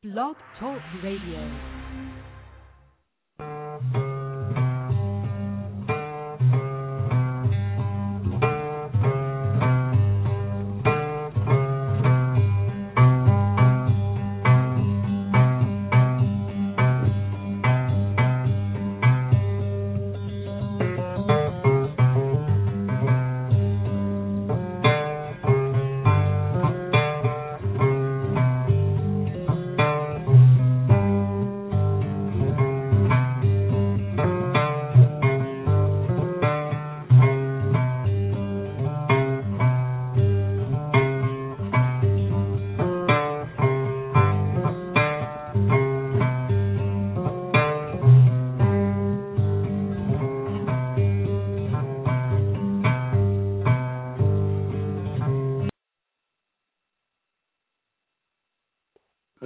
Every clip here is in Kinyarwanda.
Blog Talk Radio.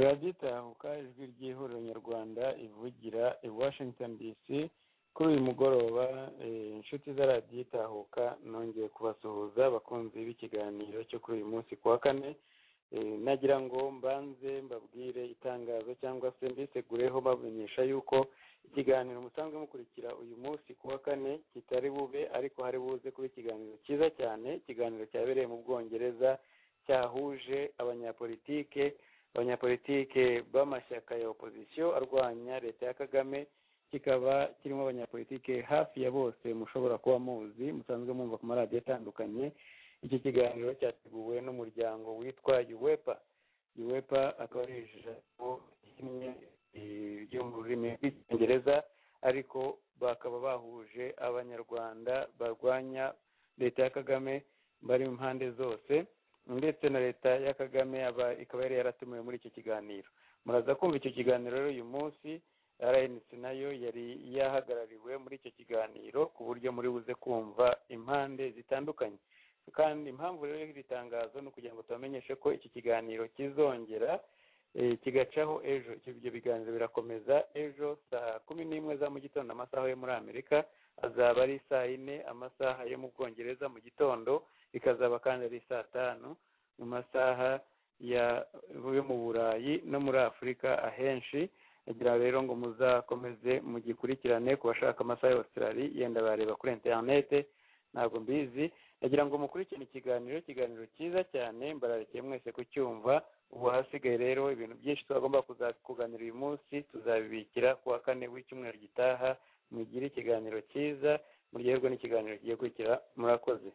radiyo itahuka ijwi ry'ihuriro nyarwanda ivugira i washington dc kuri uyu mugoroba eh, inshuti za radiyo itahuka nongeye kubasuhuza abakunzi b'ikiganiro cyo kuri uyu munsi ku wa kane Eh, nagira ngo mbanze mbabwire itangazo segureho se mbisegureho bamenyesha yuko ikiganiro musanzwe mukurikira uyu munsi ku wa kane kitari bube ariko hari buze kuba ikiganiro cyiza cyane ikiganiro cyabereye mu bwongereza cyahuje abanyapolitike abanyapolitike b'amashyaka ya opozisiyo arwanya leta ya kagame kikaba kirimo abanyapolitike hafi ya bose mushobora kuba muzi musanzwe mwumva ku maradiyo atandukanye iki kiganiro cyateguwe n'umuryango witwa uwepa uwepa akaba ari ijambo rimwe eh, ryo mu rurimi rw'icyongereza ariko bakaba bahuje abanyarwanda barwanya leta ya kagame bari mu mpande zose ndetse na leta ya kagame aba- ikaba yari yaratumiwe muri icyo kiganiro muraza kumva icyo kiganiro rero uyu munsi rnc nayo yari yahagarariwe muri icyo kiganiro ku buryo muri buze kumva impande zitandukanye kandi impamvu rero y'iri tangazo ni ukugira ngo tubamenyeshe ko iki kiganiro kizongera eh, kigacaho ejo Icyo- ibyo biganiro birakomeza ejo saa kumi n'imwe za mu gitondo amasaha yo muri amerika azaba ari saa yine amasaha yo mu bwongereza mu gitondo bikazaba kandi ari saa tanu mu masaha ya yo mu burayi no muri afurika ahenshi agira rero ngo muzakomeze mugikurikirane ku bashaka amasaha y'abasirari yenda bareba kuri interinete ntabwo mbizi agira ngo mukurikirane ikiganiro ikiganiro cyiza cyane mbararikiye mwese kucyumva ubu hasigaye rero ibintu byinshi twagomba kuza- kuganira uyu munsi tuzabibikira ku wa kane w'icyumweru gitaha mugire ikiganiro cyiza muryoherwe n'ikiganiro kigiye kurikira murakoze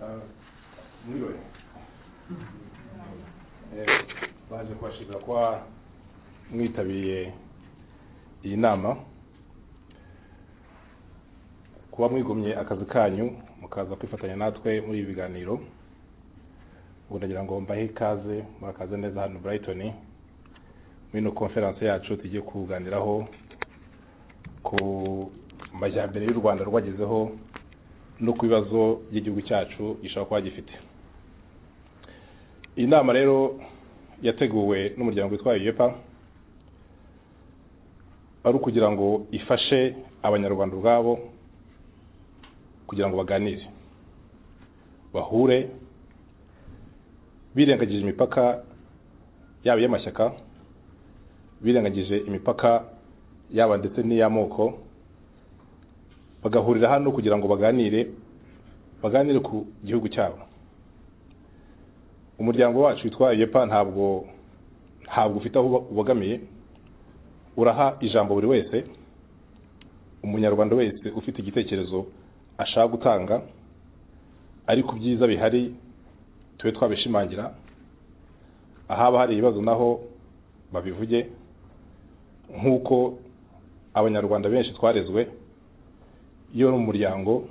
Ah, muri we Eh, baje kubashimira kuba mwitabiriye iyi nama kuba mwigomye akazi kanyu mukaza kwifatanya natwe muri ibi biganiro ubu ndagira ngo mbahe ikaze murakaze neza hano Brighton muri ino konferanse yacu tugiye kuganiraho ku majyambere y'u Rwanda rwagezeho no ku bibazo by'igihugu cyacu gishobora kuba gifite iyi nama rero yateguwe n'umuryango witwa yepa ari ukugira ngo ifashe abanyarwanda ubwabo kugira ngo baganire bahure birengagije imipaka yaba iy'amashyaka birengagije imipaka yaba ndetse n'iy'amoko bagahurira hano kugira ngo baganire baganire ku gihugu cyabo umuryango wacu witwa yepa ntabwo ntabwo ufite aho uba- ubogamiye uraha ijambo buri wese umunyarwanda wese ufite igitekerezo ashaka gutanga ariko byiza bihari tube twabishimangira ahaba hari ibibazo naho babivuge nk'uko abanyarwanda benshi twarezwe iyo ari umuryango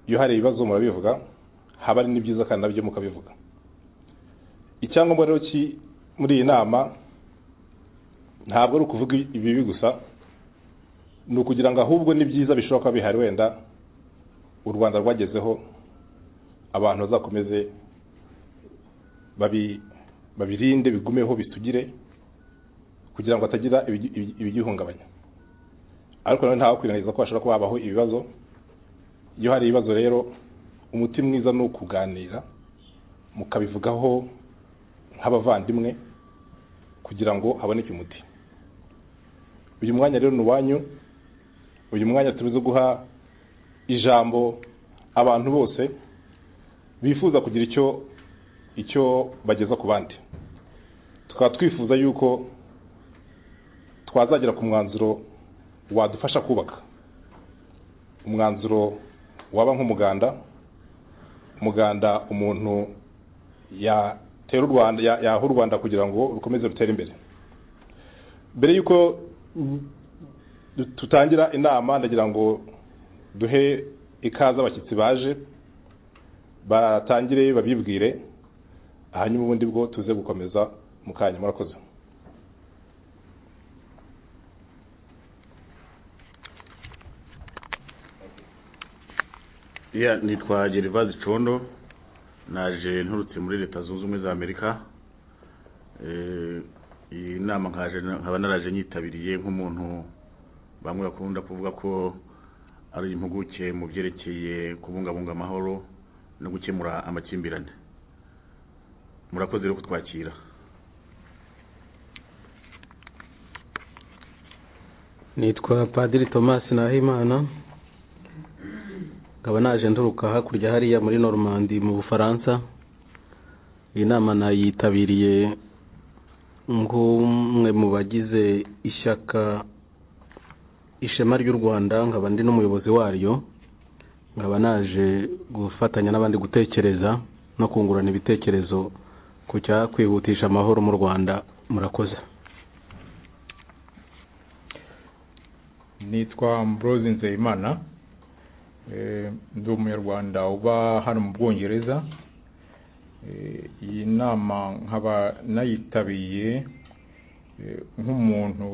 iyo hari ibibazo murabivuga haba hari n'ibyiza kandi nabyo mukabivuga icyangombwa rero ki muri iyi nama ntabwo ari ukuvuga ibibi gusa ni ukugira ngo ahubwo n'ibyiza bishobora kuba bihari wenda u rwanda rwagezeho abantu bazakomeze babi- babirinde bigumeho bisugire kugira ngo hatagira ibigi- ibigi- ibigihungabanya ariko nanone ntawe kwirengagiza ko hashobora kuba habaho ibibazo iyo hari ibibazo rero umuti mwiza ni ukuganira mukabivugaho nk'abavandimwe kugira ngo haboneke umuti uyu mwanya rero ni uwanyu uyu mwanya tuzi guha ijambo abantu bose bifuza kugira icyo icyo bageza ku bandi tukaba twifuza yuko twazagera ku mwanzuro wadufasha kubaka umwanzuro waba nk'umuganda umuganda umuntu yatera u rwanda yaha u rwanda kugira ngo rukomeze rutere imbere mbere y'uko tutangira inama ndagira ngo duhe ikaze abashyitsi baje batangire babibwire hanyuma ubundi bwo tuze gukomeza mu kanya murakoze iya nitwa gervaise condo naje nturutse muri leta zunze ubumwe za amerika Eh, iyi nama nkaje nkaba naraje nyitabiriye nk'umuntu bamwe bakunda kuvuga ko ari impuguke mu byerekeye kubungabunga amahoro no gukemura amakimbirane murakoze rero kutwakira nitwa padiri tomasi nahimana nkaba naje nturuka hakurya hariya muri normandi mu bufaransa iyi nama nayitabiriye nk'umwe mu bagize ishyaka ishema ry'u rwanda nkaba ndi n'umuyobozi waryo nkaba naje gufatanya n'abandi gutekereza no kungurana ibitekerezo ku cyakwihutisha amahoro mu rwanda murakoze nitwa Ambrose nzeyimana Eh, ndi umunyarwanda uba hano mu bwongereza Eh, iyi nama nkaba nayitabiriye eh, nk'umuntu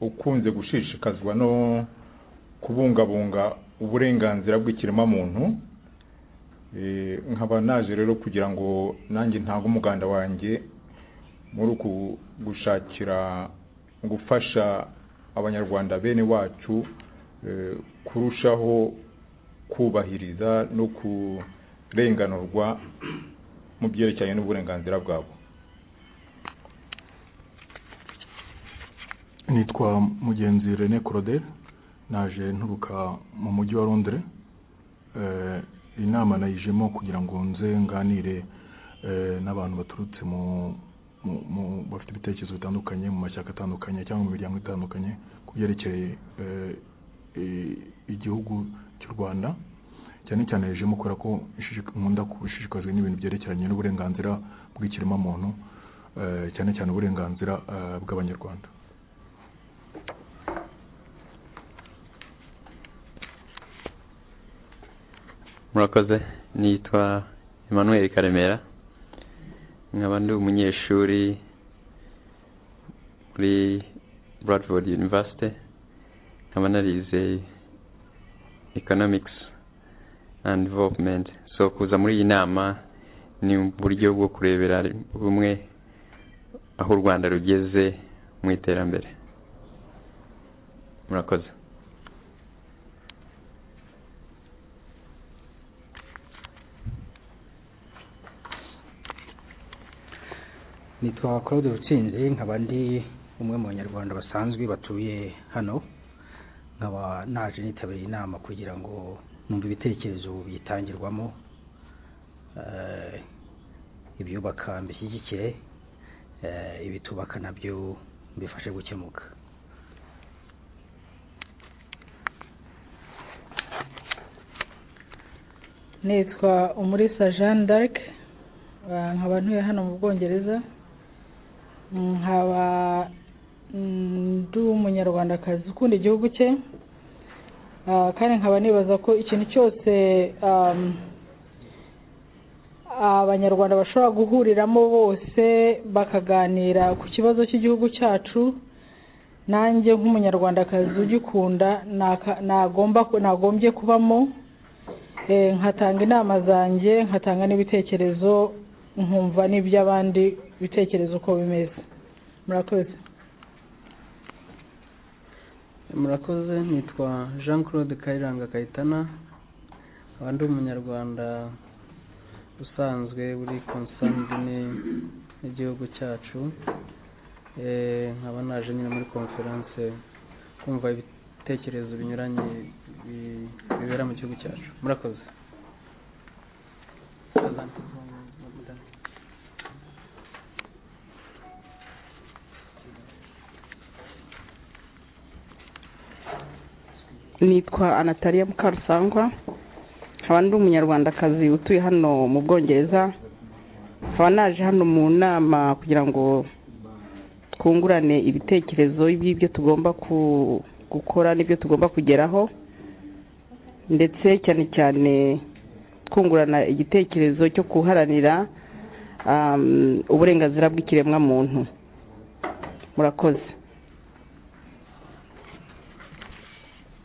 ukunze gushishikazwa no kubungabunga uburenganzira bw'ikiremwamuntu Eh, nkaba naje rero kugira ngo nanjye ntange umuganda wanjye muri uku gushakira gufasha abanyarwanda bene wacu eh, kurushaho kubahiriza no kurenganurwa mu byerekeranye n'uburenganzira bwabo nitwa mugenzi rene claude naje nturuka mu mujyi wa londres Eh, iyi nama nayijemo kugira ngo nze nganire eh, n'abantu baturutse mu mu- mu- bafite ibitekerezo bitandukanye mu mashyaka atandukanye cyangwa mu miryango itandukanye ku byerekeye eh, i- igihugu cy'u rwanda cyane cyane yajemo kubera ko ishishik- nkunda gushishikazwa n'ibintu byerekeranye n'uburenganzira bw'ikiremwamuntu eh, cyane cyane uburenganzira eh, bw'abanyarwanda murakoze nitwa emmanuel karemera nkaba ndi umunyeshuri muri bradford university nkaba narize economics and development so kuza muri iyi nama ni uburyo bwo kurebera bumwe aho u rwanda rugeze mu iterambere murakoze nitwa claude rutsinzi nkaba ndi umwe mu banyarwanda basanzwe batuye hano nkaba naje nitabiriye inama kugira ngo numve ibitekerezo biyitangirwamo eh, ibyubaka mbishyigikire eh, ibitubaka nabyo mbifashe gukemuka nitwa umurisa jeanne d'arc ah, nkaba ntuye hano mu bwongereza nkaba mm, ndi umunyarwandakazi ukunda igihugu cye Ah, kandi nkaba nibaza ko ikintu cyose am, abanyarwanda bashobora guhuriramo bose bakaganira ku kibazo cy'igihugu cyacu nanjye nk'umunyarwandakazi ugikunda naka- nagomba nagombye kubamo Eh, nkatanga inama zanjye nkatanga n'ibitekerezo nkumva n'iby'abandi bitekerezo uko bimeze murakoze murakoze nitwa jean claude kayiranga kayitana nkaba ndi umunyarwanda usanzwe uri konsanidini y'igihugu cyacu nkaba naje nyine muri konferense kumva ibitekerezo binyuranye bibera mu gihugu cyacu murakoze nitwa anatariya mukarusangwa nkaba ndi umunyarwandakazi utuye hano mu bwongereza nkaba naje hano mu nama kugira ngo twungurane ibitekerezo by'ibyo tugomba gukora n'ibyo tugomba kugeraho ndetse cyane cyane twungurana igitekerezo cyo guharanira uburenganzira bw'ikiremwamuntu murakoze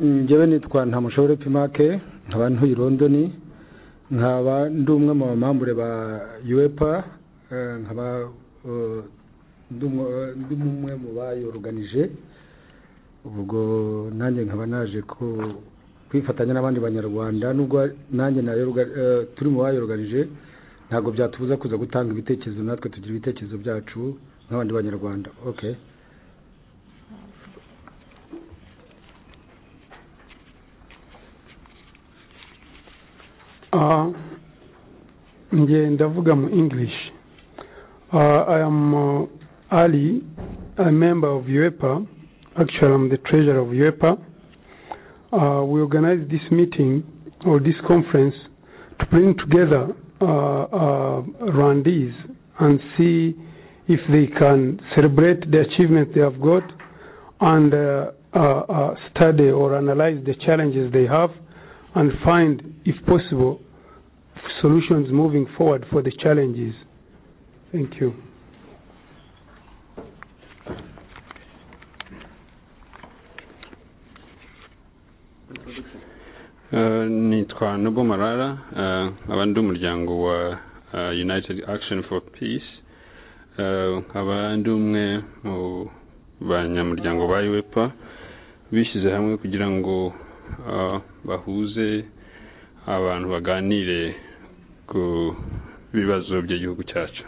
njyewe nitwa ntamushobore pimake nkaba ntuye i londoni nkaba ndi umwe mu bamambure ba yuwepa nkaba ndi umwe mu bayoruganije ubwo nanjye nkaba naje kwifatanya n'abandi banyarwanda nubwo nanjye turi mu bayoruganije ntabwo byatubuza kuza gutanga ibitekerezo natwe tugira ibitekerezo byacu nk'abandi banyarwanda oke nge ndavuga mu english i am ali a member of uepa actually i'm the treasurer of uepa uh, we organized this meeting or this conference to bring together uh, uh, Rwandese and see if they can celebrate the achievements they have got and uh, study or analyze the challenges they have and find, if possible, solutions moving forward for the challenges. Thank you. nitwa nubo marara nkaba ndi umuryango wa united action for peace nkaba ndi umwe mu banyamuryango ba uepa bishyize hamwe kugira ngo bahuze abantu baganire ku bibazo by'igihugu cyacu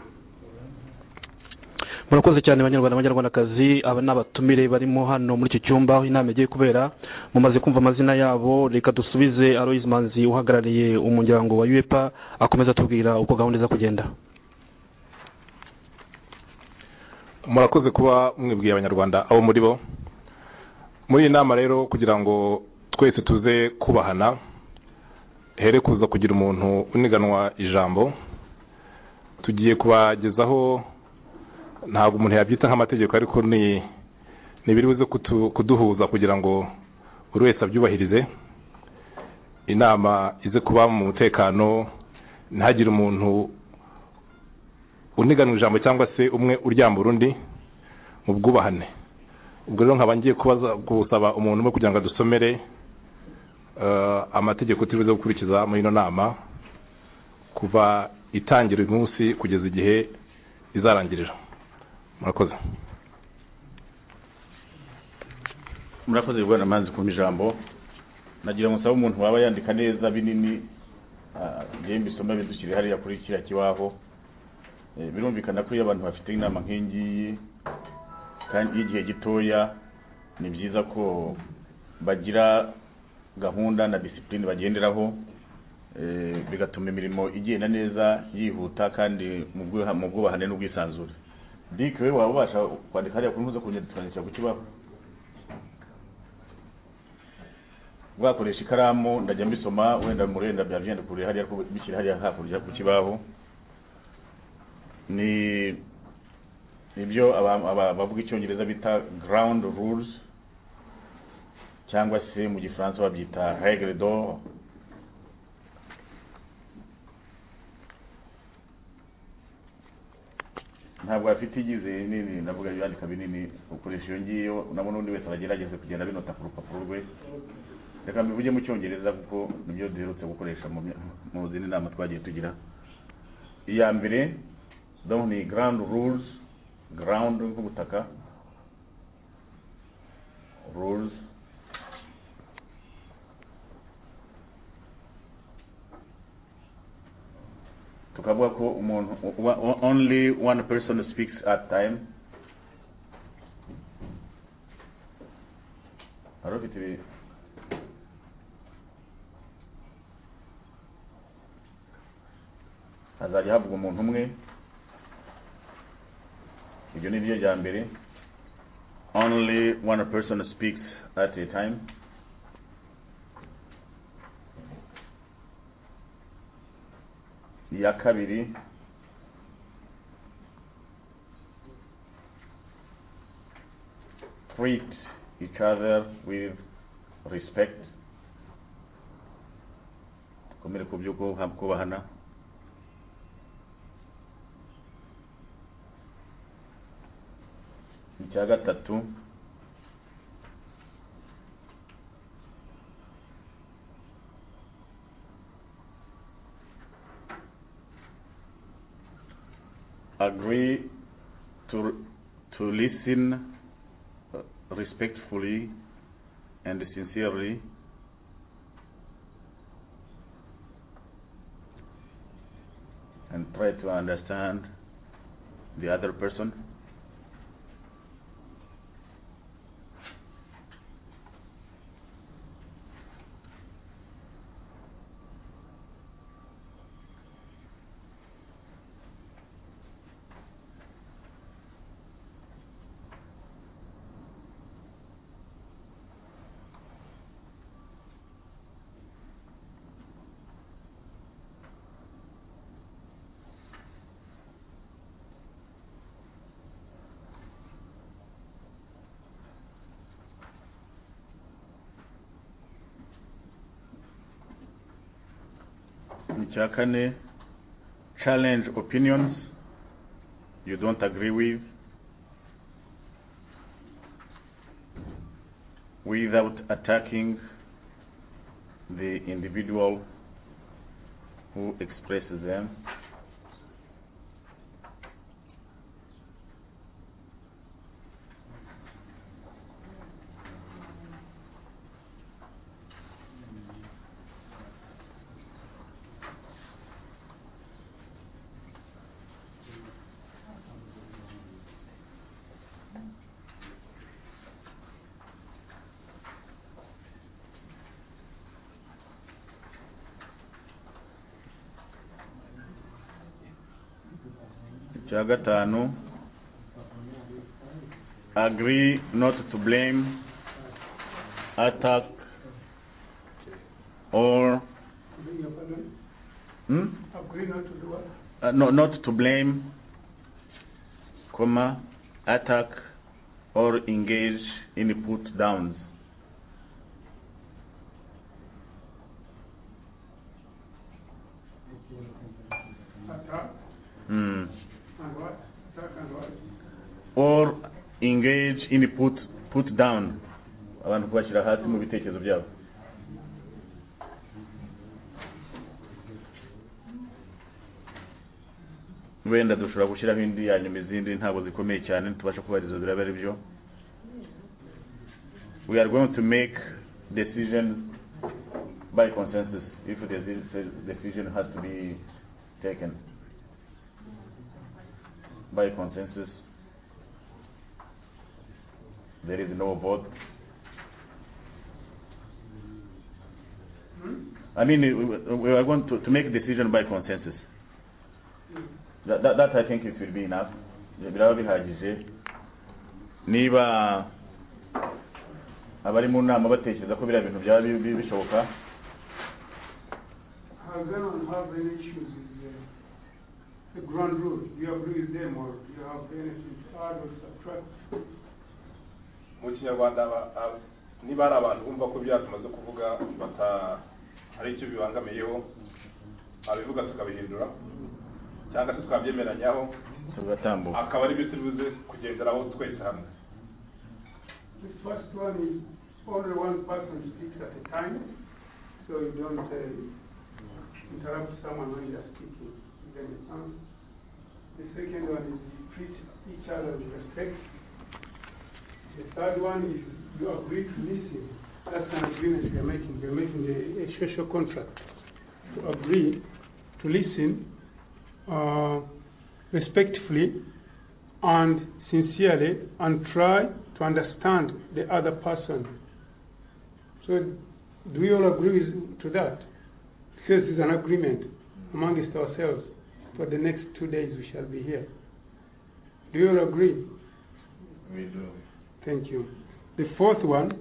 murakoze cyane abanyarwanda abanyarwandakazi aba ni abatumire barimo hano muri iki cyumba aho inama igiye kubera mumaze kumva amazina yabo reka dusubize aloyizi manzi uhagarariye umuryango wa uepa akomeza atubwira uko gahunda iza kugenda murakoze kuba mwibwiye abanyarwanda abo muri bo muri iyi nama rero kugira ngo twese tuze kubahana here kuza kugira umuntu uniganwa ijambo tugiye kubagezaho ntabwo umuntu yabyita nk'amategeko ariko ni biri buze kuduhuza kugira ngo buri wese abyubahirize inama ize kuba mu mutekano ntihagire umuntu uniganwa ijambo cyangwa se umwe uryamba urundi mu bwubahane ubwo rero nkaba ngiye gusaba umuntu umwe kugira ngo adusomere amategeko turibuze gukurikiza muri ino nama kuva itangira uyu munsi kugeza igihe izarangirira murakoze murakoze guhera amazi kumva ijambo nagira ngo nsabe umuntu waba yandika neza binini ngewe mbisoma bidushyire hariya kuri kiriya kibaho birumvikana ko iyo abantu bafite inama nk'iyi kandi y'igihe gitoya ni byiza ko bagira gahunda na disipurine bagenderaho bigatuma imirimo igenda neza yihuta kandi mu bwubahane n'ubwisanzure dike we waba ubasha kwandika hariya kuri muzo kongera tukandikira ku kibaho bwakoresha ikaramu ndajya mbisoma wenda muri wenda byandikuriye hariya bishyira hariya hakurya ku kibaho ni nibyo abavuga icyongereza bita ground rules cyangwa se mu gifaransa babyita regre d'or ntabwo bafite igize nini ndavuga yandika binini ukoresha iyo ngiyo nabona undi wese agerageza kugenda binota ku rupapuro rwe reka mbivuge mu cyongereza kuko nibyo duherutse gukoresha mu zindi nama twagiye tugira iya mbere ni ground rules ground nk'ubutaka rules tukavuga ko umuntu wa- wa- only one person speaks at time hari ufite ibi- hazajya havuga umuntu umwe ibyo ni byo bya mbere only one person speaks at a time iya kabiri treat each other with respect komere ku byo kubaha- kubahana icya gatatu agree to to listen uh, respectfully and sincerely and try to understand the other person icya kane challenge opinions you don't agree with without attacking the individual who expresses them icya gatanu agree not to blame attack or hmm? Agree not to do what? uh, no, not to blame comma attack or engage in put downs Attack Hmm. and what? Attack and what? or engage in put put down abantu kubashyira hasi mu bitekerezo byabo wenda dushobora gushyiraho indi ya nyuma izindi ntabwo zikomeye cyane ntitubasha kubariza ziraba ari byo we are going to make decisions by consensus if the decision has to be taken by consensus there is no vote. I mean, we- we are going to, to make decision by consensus. That, that, that I think it will be enough. Biraba bihagije. Niba abari mu nama batekereza ko biriya bintu byaba bi- bi- bishoboka, Have them and have any issues with the, the ground rule? Do you agree with them or do you have anything to add or subtract? mu kinyarwanda aba- aba- niba ari abantu bumva ko ibyaha tumaze kuvuga bata hari icyo bibangamiyeho abivuga tukabihindura cyangwa se twabyemeranyaho tugatambuka. akaba ari byo turibuze kugenderaho twese hamwe The first one is only one person speaks at a time, so you don't uh, interrupt someone when they are speaking, give them a chance. The second one is treat each other with respect. The third one is you agree to listen. That's an agreement we are making. We are making a, a social contract to agree to listen uh, respectfully and sincerely and try to understand the other person. So, do we all agree with, to that? Because it's an agreement amongst ourselves. For the next two days, we shall be here. Do you all agree? We do. Thank you. The fourth one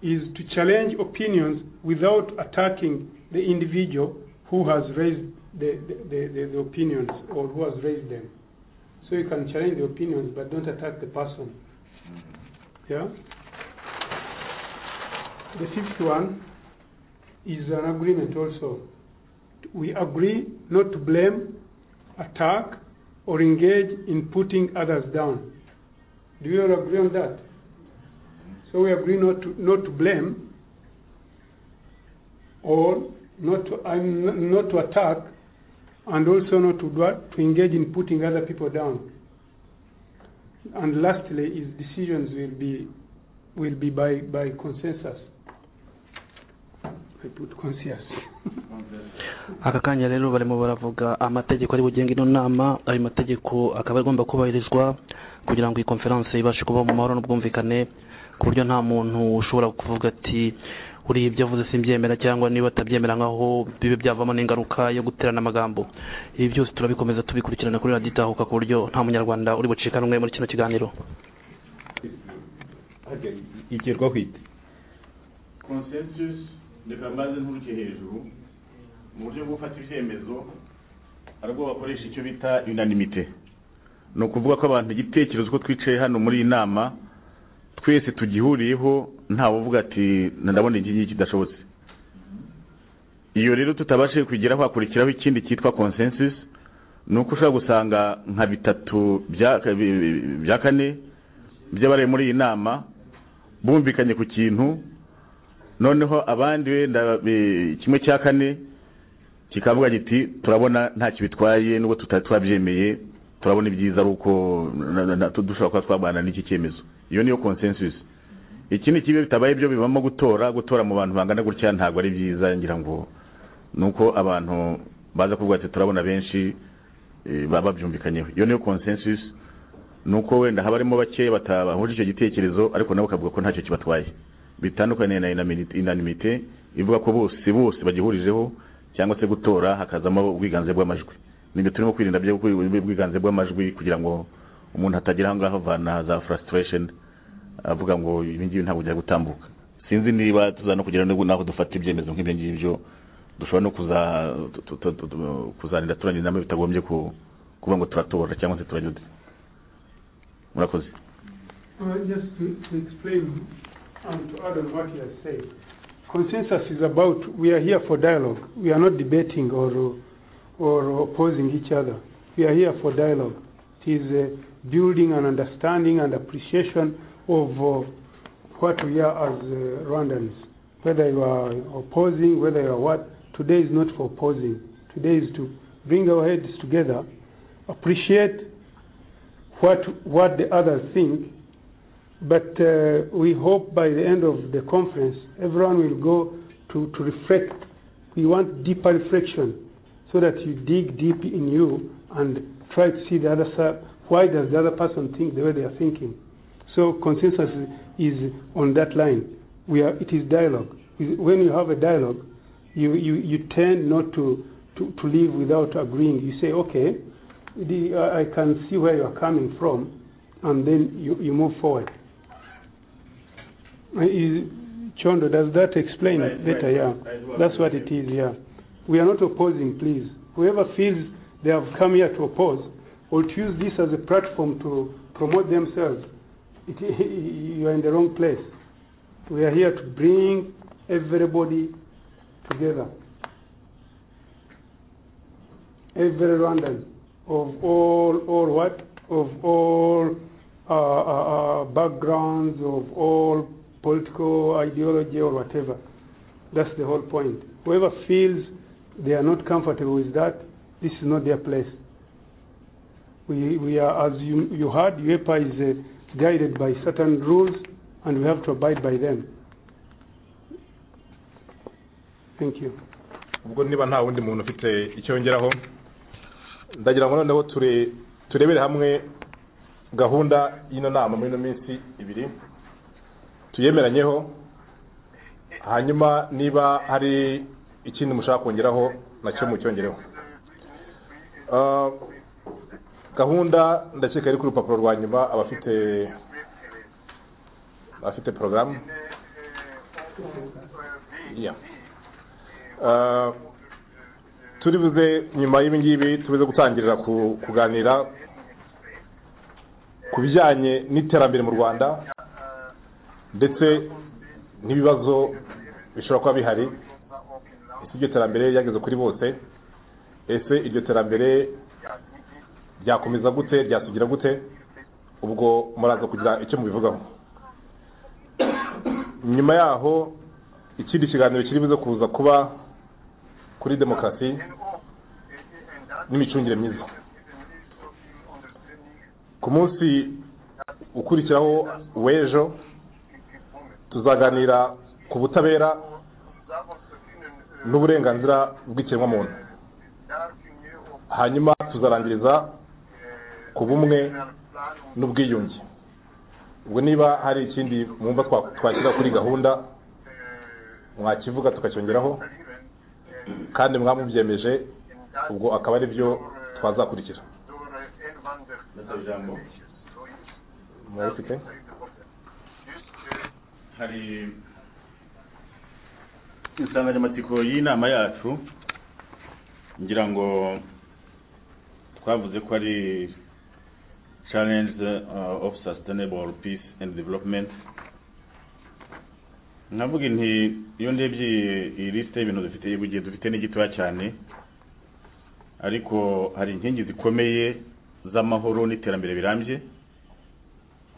is to challenge opinions without attacking the individual who has raised the, the, the, the opinions or who has raised them. So you can challenge the opinions but don't attack the person. Yeah? The fifth one is an agreement also. We agree not to blame, attack, or engage in putting others down. Do you all agree on that? So we agree not to, not to blame or not to, um, not to attack and also not to, do, to engage in putting other people down. And lastly, is decisions will be will be by, by consensus. I put consensus. aka kanya rero barimo baravuga amategeko ari bugenga ino nama ayo mategeko akaba agomba kubahirizwa kugira ngo iyi konferanse ibashe kuba mu mahoro n'ubwumvikane ku buryo nta muntu ushobora kuvuga ati uriya ibyo avuze simbyemera cyangwa niba atabyemera nkaho bibe byavamo n'ingaruka yo guterana amagambo ibi byose turabikomeza tubikurikirana kuri radiyo itahuka ku buryo nta munyarwanda uri bucika n'umwe muri kino kiganiro igerwa kwita consensus reka mbanze nturuke hejuru mu buryo bwo gufata ibyemezo hari ubwo bakoresha icyo bita unanimite ni ukuvuga ko abantu igitekerezo ko twicaye hano muri iyi nama twese tugihuriyeho ntawe uvuga ati ndabona iki ngiki kidashobotse iyo rero tutabashije kugeraho hakurikiraho ikindi cyitwa consensus ni uko ushobora gusanga nka bitatu bya kane by'abari muri iyi nama bumvikanye ku kintu noneho abandi wenda kimwe cya kane kikavuga giti turabona ntacyo bitwaye nubwo tutari twabyemeye turabona ibyiza ari uko dushobora kuba twaganira n'iki cyemezo iyo niyo consensus ikindi kibi bitabaye ibyo bibamo gutora gutora mu bantu bangana gutya ntabwo ari byiza ngira ngo ni uko abantu baza kuvuga ati turabona benshi baba babyumvikanyeho iyo niyo consensus ni uko wenda haba harimo bake bahuje icyo gitekerezo ariko nabo bakavuga ko ntacyo kibatwaye bitandukanye na inanimite ivuga ko bose bose bagihurijeho cyangwa se gutora hakazamo ubwiganze bw'amajwi nibyo turimo kwirinda byo ubwiganze bw'amajwi kugira ngo umuntu atagira aho ngaho avana za frustration avuga ngo ibi ngibi ntabwo bijya gutambuka sinzi niba tuza no kugira n'aho dufata ibyemezo nk'ibyo ngibyo dushobora no kuzanira turangira inama bitagombye kuvuga ngo turatora cyangwa se turanyuze murakoze Just to, to explain and to add on what you have said, consensus is about we are here for dialogue. We are not debating or, or opposing each other. We are here for dialogue. It is uh, building an understanding and appreciation of uh, what we are as uh, Rwandans. Whether you are opposing, whether you are what, today is not for opposing. Today is to bring our heads together, appreciate what, what the others think, but uh, we hope by the end of the conference, everyone will go to, to reflect. We want deeper reflection so that you dig deep in you and try to see the other side. Why does the other person think the way they are thinking? So consensus is on that line. We are, it is dialogue. When you have a dialogue, you, you, you tend not to, to, to live without agreeing. You say, okay, the, uh, I can see where you are coming from, and then you, you move forward. Uh, Is, Chondo, does that explain Right, better? right, yeah, right, right. that's what it is. Yeah, we are not opposing, please. Whoever feels they have come here to oppose or to use this as a platform to promote themselves, it, you are in the wrong place. We are here to bring everybody together. Every Rwandan of all, all what? Of all uh, uh, uh, backgrounds, of all political ideology or whatever. That's the whole point. Whoever feels they are not comfortable with that, this is not their place. We, we are, as you, you heard, UEPA is uh, guided by certain rules and we have to abide by them. Thank you. ubwo niba nta wundi muntu ufite icyo yongeraho ndagira ngo noneho ture turebere hamwe gahunda y'ino nama muri ino minsi ibiri tuyemeranyeho hanyuma niba hari ikindi mushaka kongeraho nacyo mucyongereho Ah, gahunda ndakeka iri ku rupapuro rwa nyuma abafite abafite porogaramu Yeah. Ah, turibuze nyuma y'ibi ngibi tubuze gutangirira ku- kuganira ku bijyanye n'iterambere mu rwanda ndetse n'ibibazo bishobora kuba bihari ese iryo terambere ryageze kuri bose ese iryo terambere ryakomeza gute ryasugira gute ubwo muraza kugira icyo mubivugaho nyuma yaho ikindi kiganiro kiri buze kuza kuba kuri demokarasi n'imicungire myiza ku munsi ukurikiraho w'ejo tuzaganira ku butabera n'uburenganzira bw'ikiremwamuntu hanyuma tuzarangiriza ku bumwe n'ubwiyunge ubwo niba hari ikindi mwumva twa- twashyira kuri gahunda mwakivuga tukacyongeraho kandi mwamubyemeje ubwo akaba ari byo twazakurikira murabifite hari insanganyamatsiko y'inama yacu ngira ngo twavuze ko ari challenge uh, of sustainable peace and development navuga nti iyo ndebye iyi lisite y'ibintu dufite ibugiye dufite ni gitoya cyane ariko hari inkingi zikomeye z'amahoro n'iterambere birambye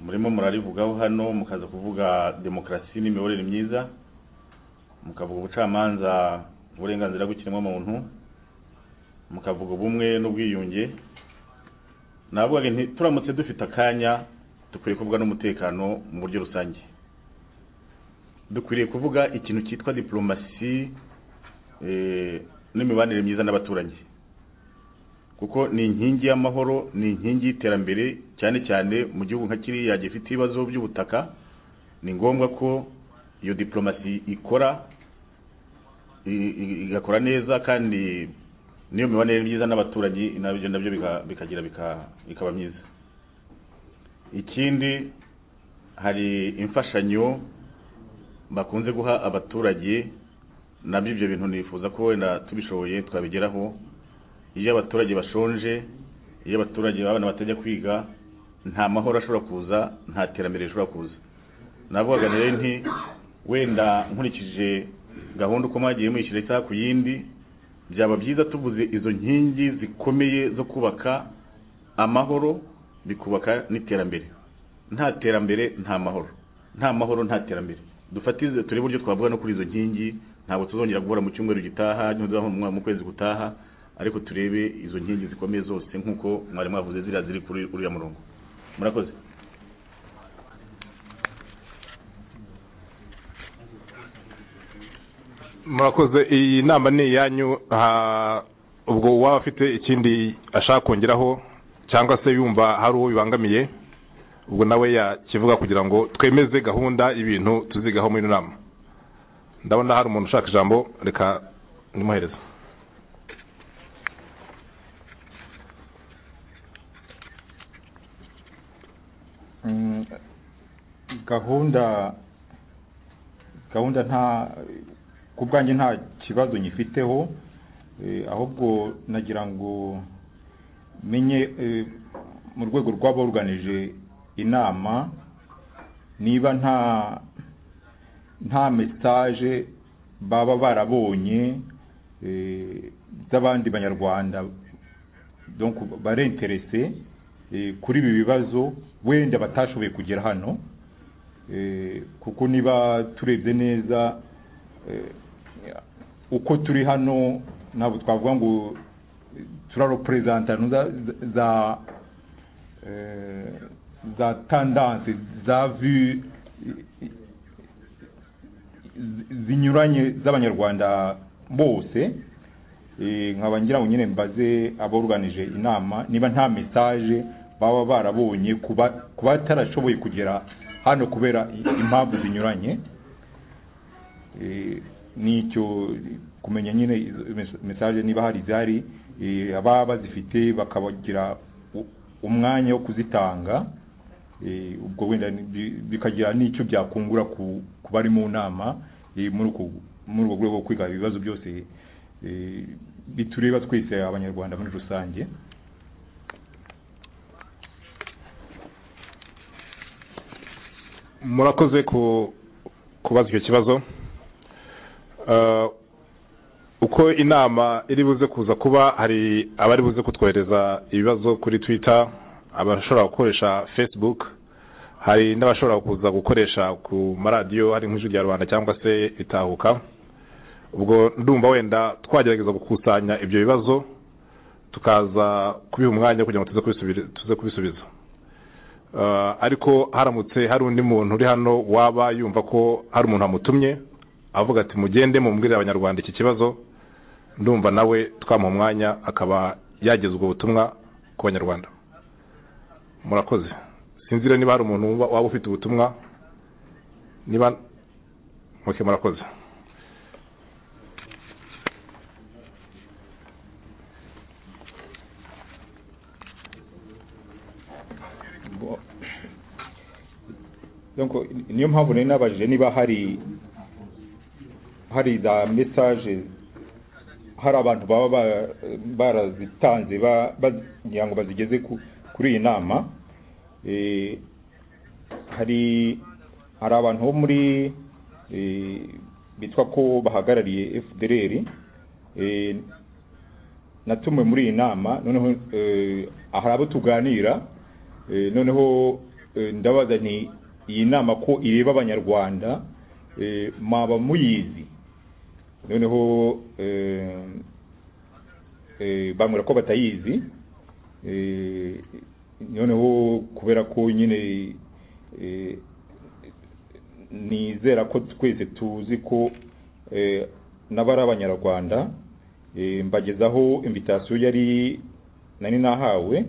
murimo murarivugaho hano mukaza kuvuga demokarasi n'imiyoborere myiza mukavuga ubucamanza uburenganzira bw'ikiremwamuntu mukavuga ubumwe n'ubwiyunge navuga nti turamutse dufite akanya dukwiye kuvuga n'umutekano mu buryo rusange dukwiriye kuvuga ikintu cyitwa diporomasi eh, n'imibanire myiza n'abaturanyi kuko ni inkingi y'amahoro ni inkingi y'iterambere cyane cyane mu gihugu nka kiriya gifite ibibazo by'ubutaka ni ngombwa ko iyo diporomasi ikora i- i- igakora neza kandi n'iyo mibanire myiza n'abaturanyi nabyo nabyo bika- bikagira bika- bikaba myiza ikindi hari imfashanyo bakunze guha abaturage nabyo ibyo bintu nifuza ko wenda tubishoboye twabigeraho iyo abaturage bashonje iyo abaturage abana batajya kwiga nta mahoro ashobora kuza nta terambere rishobora kuza navugaga rero nti wenda nkurikije gahunda uko mwagiye mwishyira isaha ku yindi byaba byiza tuvuze izo nkingi zikomeye zo kubaka amahoro bikubaka n'iterambere nta terambere nta mahoro nta mahoro nta terambere dufatize turi buryo twavuga no kuri izo nkingi ntabwo tuzongera guhura mu cyumweru gitaha ntuzahura mu kwezi gutaha ariko turebe izo nkingi zikomeye zose nk'uko mwari mwavuze ziriya ziri kuri uriya murongo murakoze murakoze iyi nama ni iyanyu ah, ubwo uwaba afite ikindi ashaka kongeraho cyangwa se yumva hari uwo bibangamiye ubwo nawe yakivuga kugira ngo twemeze gahunda y'ibintu tuzigaho muri ino nama ndabona hari umuntu ushaka ijambo reka nimuhereze Mm, gahunda gahunda nta ku bwanjye nta kibazo nyifiteho eh, ahubwo nagira ngo menye eh, mu rwego rw'aboruganije inama niba nta nta mesaje baba barabonye eh, z'abandi banyarwanda donc barenterese eh, kuri ibi bibazo wenda batashoboye kugera hano Eh, kuko niba turebye neza eh, uko turi hano ntabwo twavuga ngo eh, turaroperezantano za za eh, za tandanse za vu zinyuranye z'abanyarwanda bose nkaba ngira ngo nyine mbaze aburanije inama niba nta mesaje baba barabonye ku batarashoboye kugera hano kubera impamvu zinyuranye Eh, nicyo kumenya nyine izo mes- mesaje niba hari izihari eh, ababa bazifite bakabagira u- umwanya wo kuzitanga eh, ubwo wenda ni- bi- bikagira n'icyo byakungura ku ku bari mu nama eh, muri uko- muri ubwo rwego bwo kwiga ibibazo byose eh, bitureba twese abanyarwanda muri rusange murakoze ku kubaza icyo kibazo Eh, uko inama iri buze kuza kuba hari abari buze kutwohereza ibibazo kuri twitter abashobora gukoresha facebook hari n'abashobora kuza gukoresha ku maradiyo hari nk'ijwi rya rubanda cyangwa se itahuka ubwo ndumva wenda twagerageza gukusanya ibyo bibazo tukaza kubiha umwanya kugira ngo tuze kubisubi- tuze kubisubiza Eh, ariko haramutse hari undi muntu uri hano waba yumva ko hari umuntu wamutumye avuga ati mugende mumbwire abanyarwanda iki kibazo ndumva nawe twamuha umwanya akaba yageza ubwo butumwa ku banyarwanda murakoze sinzi rero niba hari umuntu wumva- waba ufite ubutumwa niba muke murakoze Donc, niyo mpamvu nari nabajije niba hari hari za mesaje hari abantu baba ba- barazitanze ba- bagira ngo bazigeze ku- kuri iyi nama Eh, hari hari abantu bo muri eh, bitwa ko bahagarariye fdr eh, natumiwe muri iyi nama noneho eh, hari abo tuganira Eh, noneho eh, ndabaza nti iyi nama ko ireba abanyarwanda eh, mwaba muyizi noneho eh, eh, bambwira ko batayizi Eh, noneho kubera ko nyine eh, nizera ko twese tuzi ko eh, n'abari abanyarwanda eh, mbagezaho invitasiyo yari nari nahawe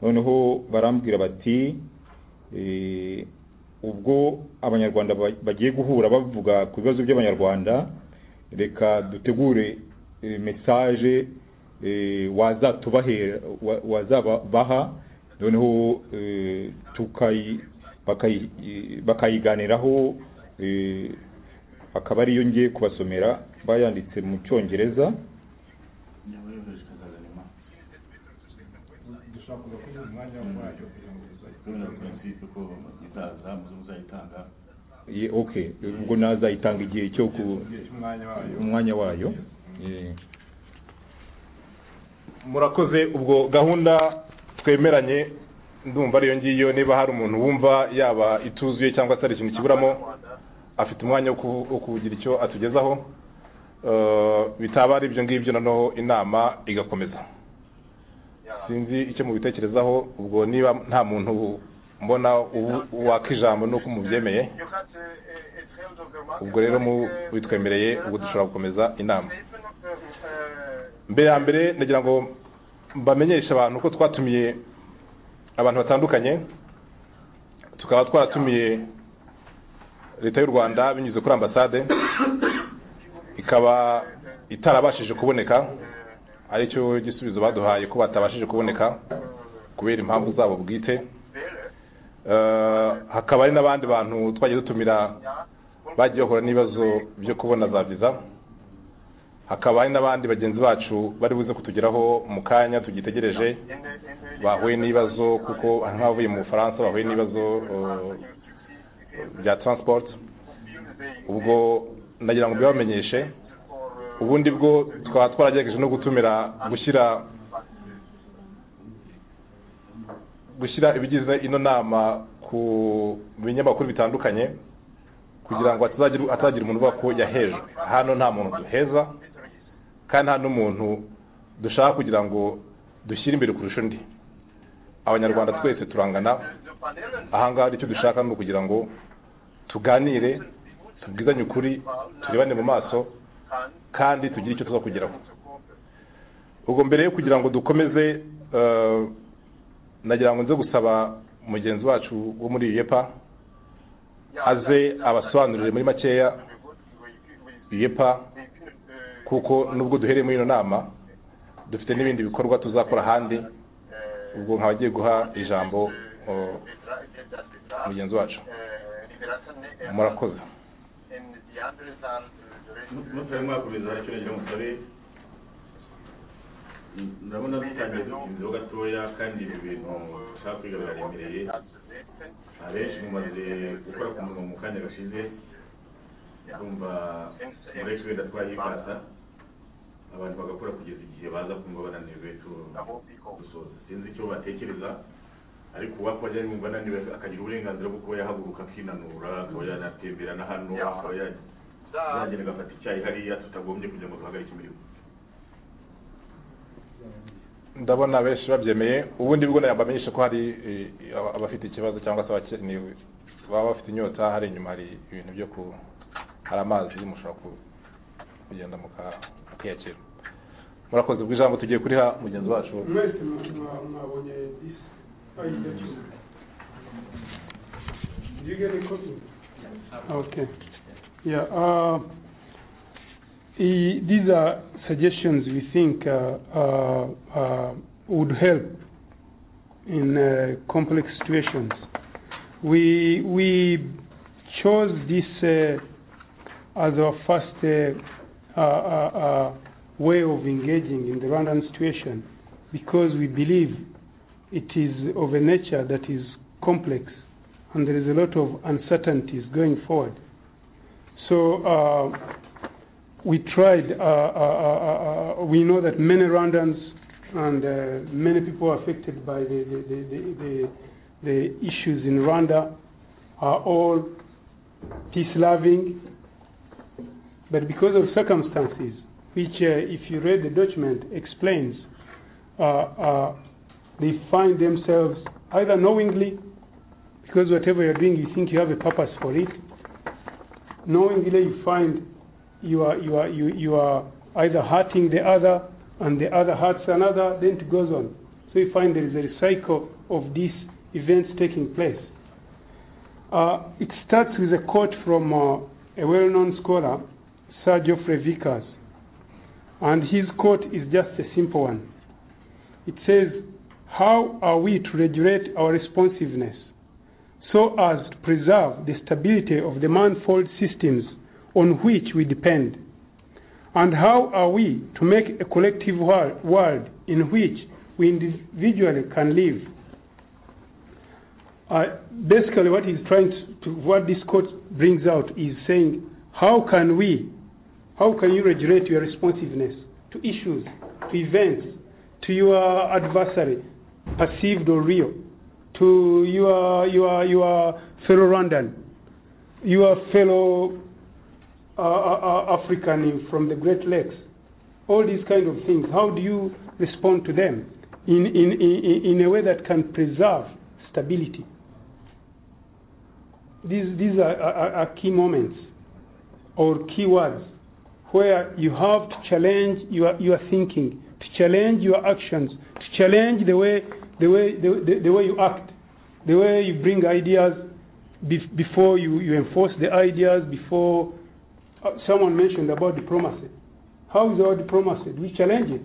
noneho barambwira bati eh, ubwo abanyarwanda ba- bagiye guhura bavuga ku bibazo by'abanyarwanda reka dutegure eh, mesaje eh, wazatubahera wa- wazabaha noneho eh, tukayi- bakayi- eh, bakayiganiraho eh, akaba ariyo ngiye kubasomera bayanditse mu cyongereza dushobora kuza kugira umwanya wacyo kugira ngo tuzajye tuzajya ko itaza muze muzayitanga Ye- okay ubwo nazayitanga igihe cyo ku cy'umwanya wayo umwanya wayo murakoze ubwo gahunda twemeranye ndumva ariyo ngiyo niba hari umuntu wumva yaba ituzuye cyangwa se hari ikintu kiburamo afite umwanya wo ku- wo kugira icyo atugezaho Eh, bitaba ari ibyo ngibyo noneho inama igakomeza sinzi icyo mubitekerezaho ubwo niba nta muntu mbona ubu- waka ijambo nuko mubyemeye ubwo rero mu- bitwemereye ubwo dushobora gukomeza inama mbere ya mbere nagira ngo mbamenyeshe abantu ko twatumiye abantu batandukanye tukaba twaratumiye leta y'u rwanda binyuze kuri ambasade ikaba itarabashije kuboneka aricyo gisubizo baduhaye ko batabashije kuboneka kubera impamvu zabo bwite Eh, hakaba hari n'abandi bantu twagiye dutumira bagiye bahura n'ibibazo byo kubona za viza hakaba hari n'abandi bagenzi bacu bari buze kutugeraho mu kanya tugitegereje bahuye n'ibibazo kuko hari nk'abavuye mu bufaransa bahuye n'ibibazo eh, bya transport ubwo nagira ngo mbibamenyeshe ubundi bwo twaba twaragerageje no gutumira gushyira gushyira ibigize ino nama ku binyamakuru bitandukanye kugira ngo hatazagira hatazagira umuntu uvuga ko yahejwe hano nta muntu duheza kandi nta n'umuntu dushaka kugira ngo dushyire imbere kurusha undi abanyarwanda twese turangana ahangaha icyo dushaka ni ukugira ngo tuganire tubwizanye ukuri turebane mu maso kandi tugire icyo tuza kugeraho ubwo mbere yo kugira ngo dukomeze eh, nagira ngo nze gusaba mugenzi wacu wo muri yepa aze abasobanurire muri makeya yepa kuko nubwo duhereye muri ino nama dufite n'ibindi bikorwa tuzakora ahandi ubwo nkaba agiye guha ijambo eh, mugenzi wacu murakoze mutari mwakomeza icyo nagira musabe ndabona dutangiye dutinzeho gatoya kandi ibi bintu dushaka kwiga biraremereye abenshi mumaze gukora ku munwa mu kanya gashize ndumva mureke wenda twayikata abantu bagakora kugeza igihe baza kumva bananiwe tu- gusoza sinzi icyo batekereza ariko uwapfa yari yumva ananiwe akagira uburenganzira bwo kuba yahaguruka akinanura akaba yanatembera na hano akaba yajya yagenda agafata icyayi hariya tutagombye kugira ngo duhagarike imirimo ndabona benshi babyemeye ubundi bwo nayamba amenyeshe ko hari eh, aba- abafite ikibazo cyangwa se abakeneye baba bafite inyota hari inyuma hari ibintu byo ku hari amazi mushobora ku- kugenda muka- mukiyakira murakoze ubwo ijambo tugiye kuriha mugenzi wacu mwese mwa- mwabonye disi ayida cyuma yigere kopi Okay. Yeah. uh, i- These are suggestions we think uh, uh, uh, would help in uh, complex situations. We we chose this uh, as our first uh, uh, uh, uh, way of engaging in the Rwandan situation because we believe it is of a nature that is complex and there is a lot of uncertainties going forward. So uh, we tried, uh, uh, uh, uh, uh, we know that many Rwandans and uh, many people affected by the, the, the, the, the, the issues in Rwanda are all peace loving, but because of circumstances, which, uh, if you read the document, explains, uh, uh, they find themselves either knowingly because whatever you're doing, you think you have a purpose for it. Knowingly, you find you are you are you, you are either hurting the other, and the other hurts another. Then it goes on. So you find there is a cycle of these events taking place. Uh, it starts with a quote from uh, a well-known scholar, Sir Geoffrey Vickers, and his quote is just a simple one. It says, "How are we to regulate our responsiveness?" so as to preserve the stability of the manifold systems on which we depend? And how are we to make a collective wor- world in which we individually can live? Uh, basically, what he's trying to, to, what this quote brings out is saying, how can we, how can you regulate your responsiveness to issues, to events, to your adversary, perceived or real? to your your your fellow Rwandan, your fellow uh, uh, uh, African from the Great Lakes, all these kind of things. How do you respond to them in in in, in a way that can preserve stability? These these are, are, are key moments or key words where you have to challenge your your thinking, to challenge your actions, to challenge the way the way the, the, the way you act, the way you bring ideas bef- before you, you enforce the ideas before uh, someone mentioned about diplomacy. How is our diplomacy? We challenge it.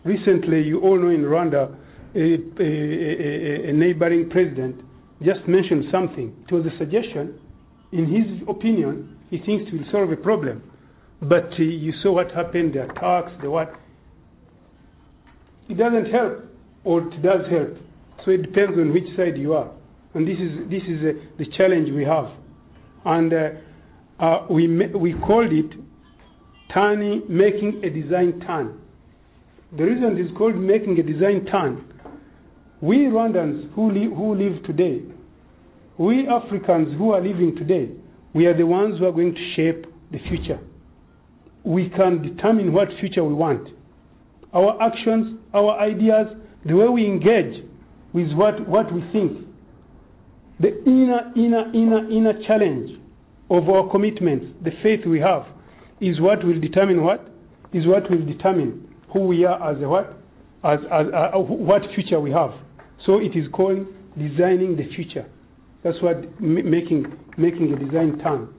Recently, you all know in Rwanda, a, a- a- a- a neighboring president just mentioned something. It was a suggestion. In his opinion, he thinks it will solve a problem. But uh, you saw what happened, the attacks, the what. It doesn't help or it does help. So it depends on which side you are, and this is this is uh, the challenge we have, and uh, uh, we ma- we called it turning making a design turn. The reason it is called making a design turn, we Rwandans who li- who live today, we Africans who are living today, we are the ones who are going to shape the future. We can determine what future we want our actions, our ideas, the way we engage with what, what we think, the inner, inner, inner, inner challenge of our commitments, the faith we have, is what will determine what? Is what will determine who we are as a what, as, as uh, what future we have. So it is called designing the future. That's what m- making making a design turn.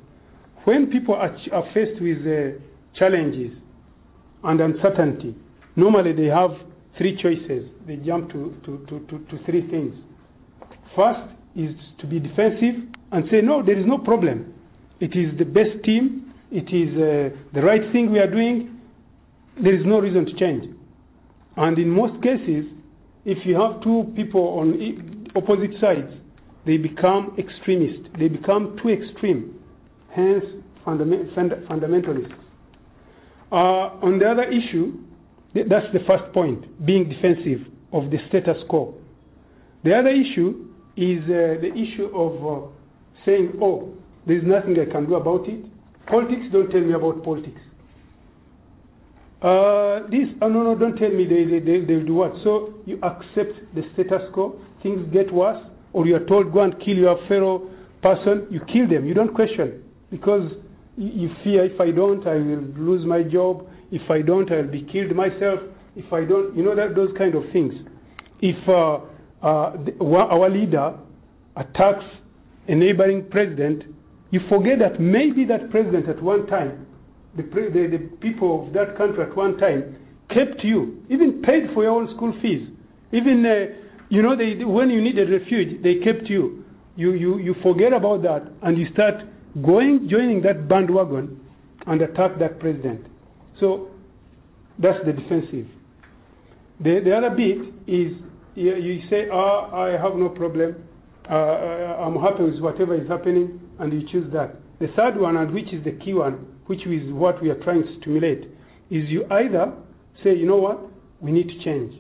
When people are, ch- are faced with uh, challenges and uncertainty, normally they have three choices. They jump to, to, to, to, to three things. First is to be defensive and say, no, there is no problem. It is the best team. It is uh, the right thing we are doing. There is no reason to change. And in most cases, if you have two people on i- opposite sides, they become extremist. They become too extreme. Hence, fundament, fund- fundamentalists. Uh, on the other issue, th- that's the first point, being defensive of the status quo. The other issue is uh, the issue of uh, saying, oh, there's nothing I can do about it. Politics, don't tell me about politics. Uh, this, oh, no, no, don't tell me they, they, they, they'll do what. So you accept the status quo, things get worse, or you are told go and kill your fellow person, you kill them, you don't question. Because you you fear if I don't, I will lose my job. If I don't, I'll be killed myself. If I don't, you know, that, those kind of things. If uh, uh, the, wa- our leader attacks a neighboring president, you forget that maybe that president at one time, the, pre- the, the people of that country at one time, kept you, even paid for your own school fees. Even, uh, you know, they, when you needed refuge, they kept you. You, you. you forget about that and you start going, joining that bandwagon and attack that president. So that's the defensive. The, the other bit is you, you say, ah, I have no problem. Uh, I- I'm happy with whatever is happening, and you choose that. The third one, and which is the key one, which is what we are trying to stimulate, is you either say, you know what, we need to change.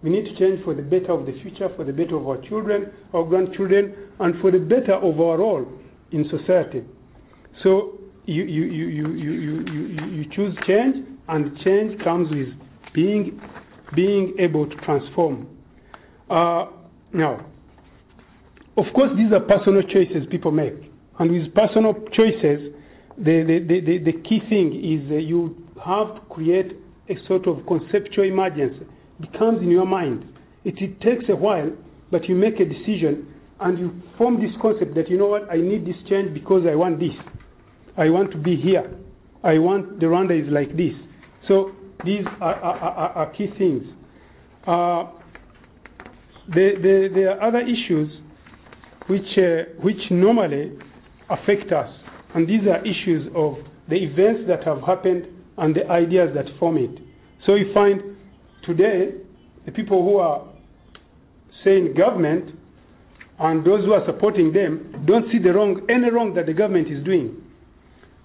We need to change for the better of the future, for the better of our children, our grandchildren, and for the better of our all in society. So you, you, you, you, you, you, you, you choose change, and change comes with being, being able to transform. Uh, now, of course, these are personal choices people make. And with personal choices, the, the, the, the, the key thing is uh, you have to create a sort of conceptual emergency. It comes in your mind. It, it takes a while, but you make a decision and you form this concept that, you know what, I need this change because I want this. I want to be here. I want the Rwanda is like this. So these are, are, are, are key things. Uh, the, the, there are other issues which, uh, which normally affect us, and these are issues of the events that have happened and the ideas that form it. So you find today the people who are saying government and those who are supporting them don't see the wrong, any wrong that the government is doing.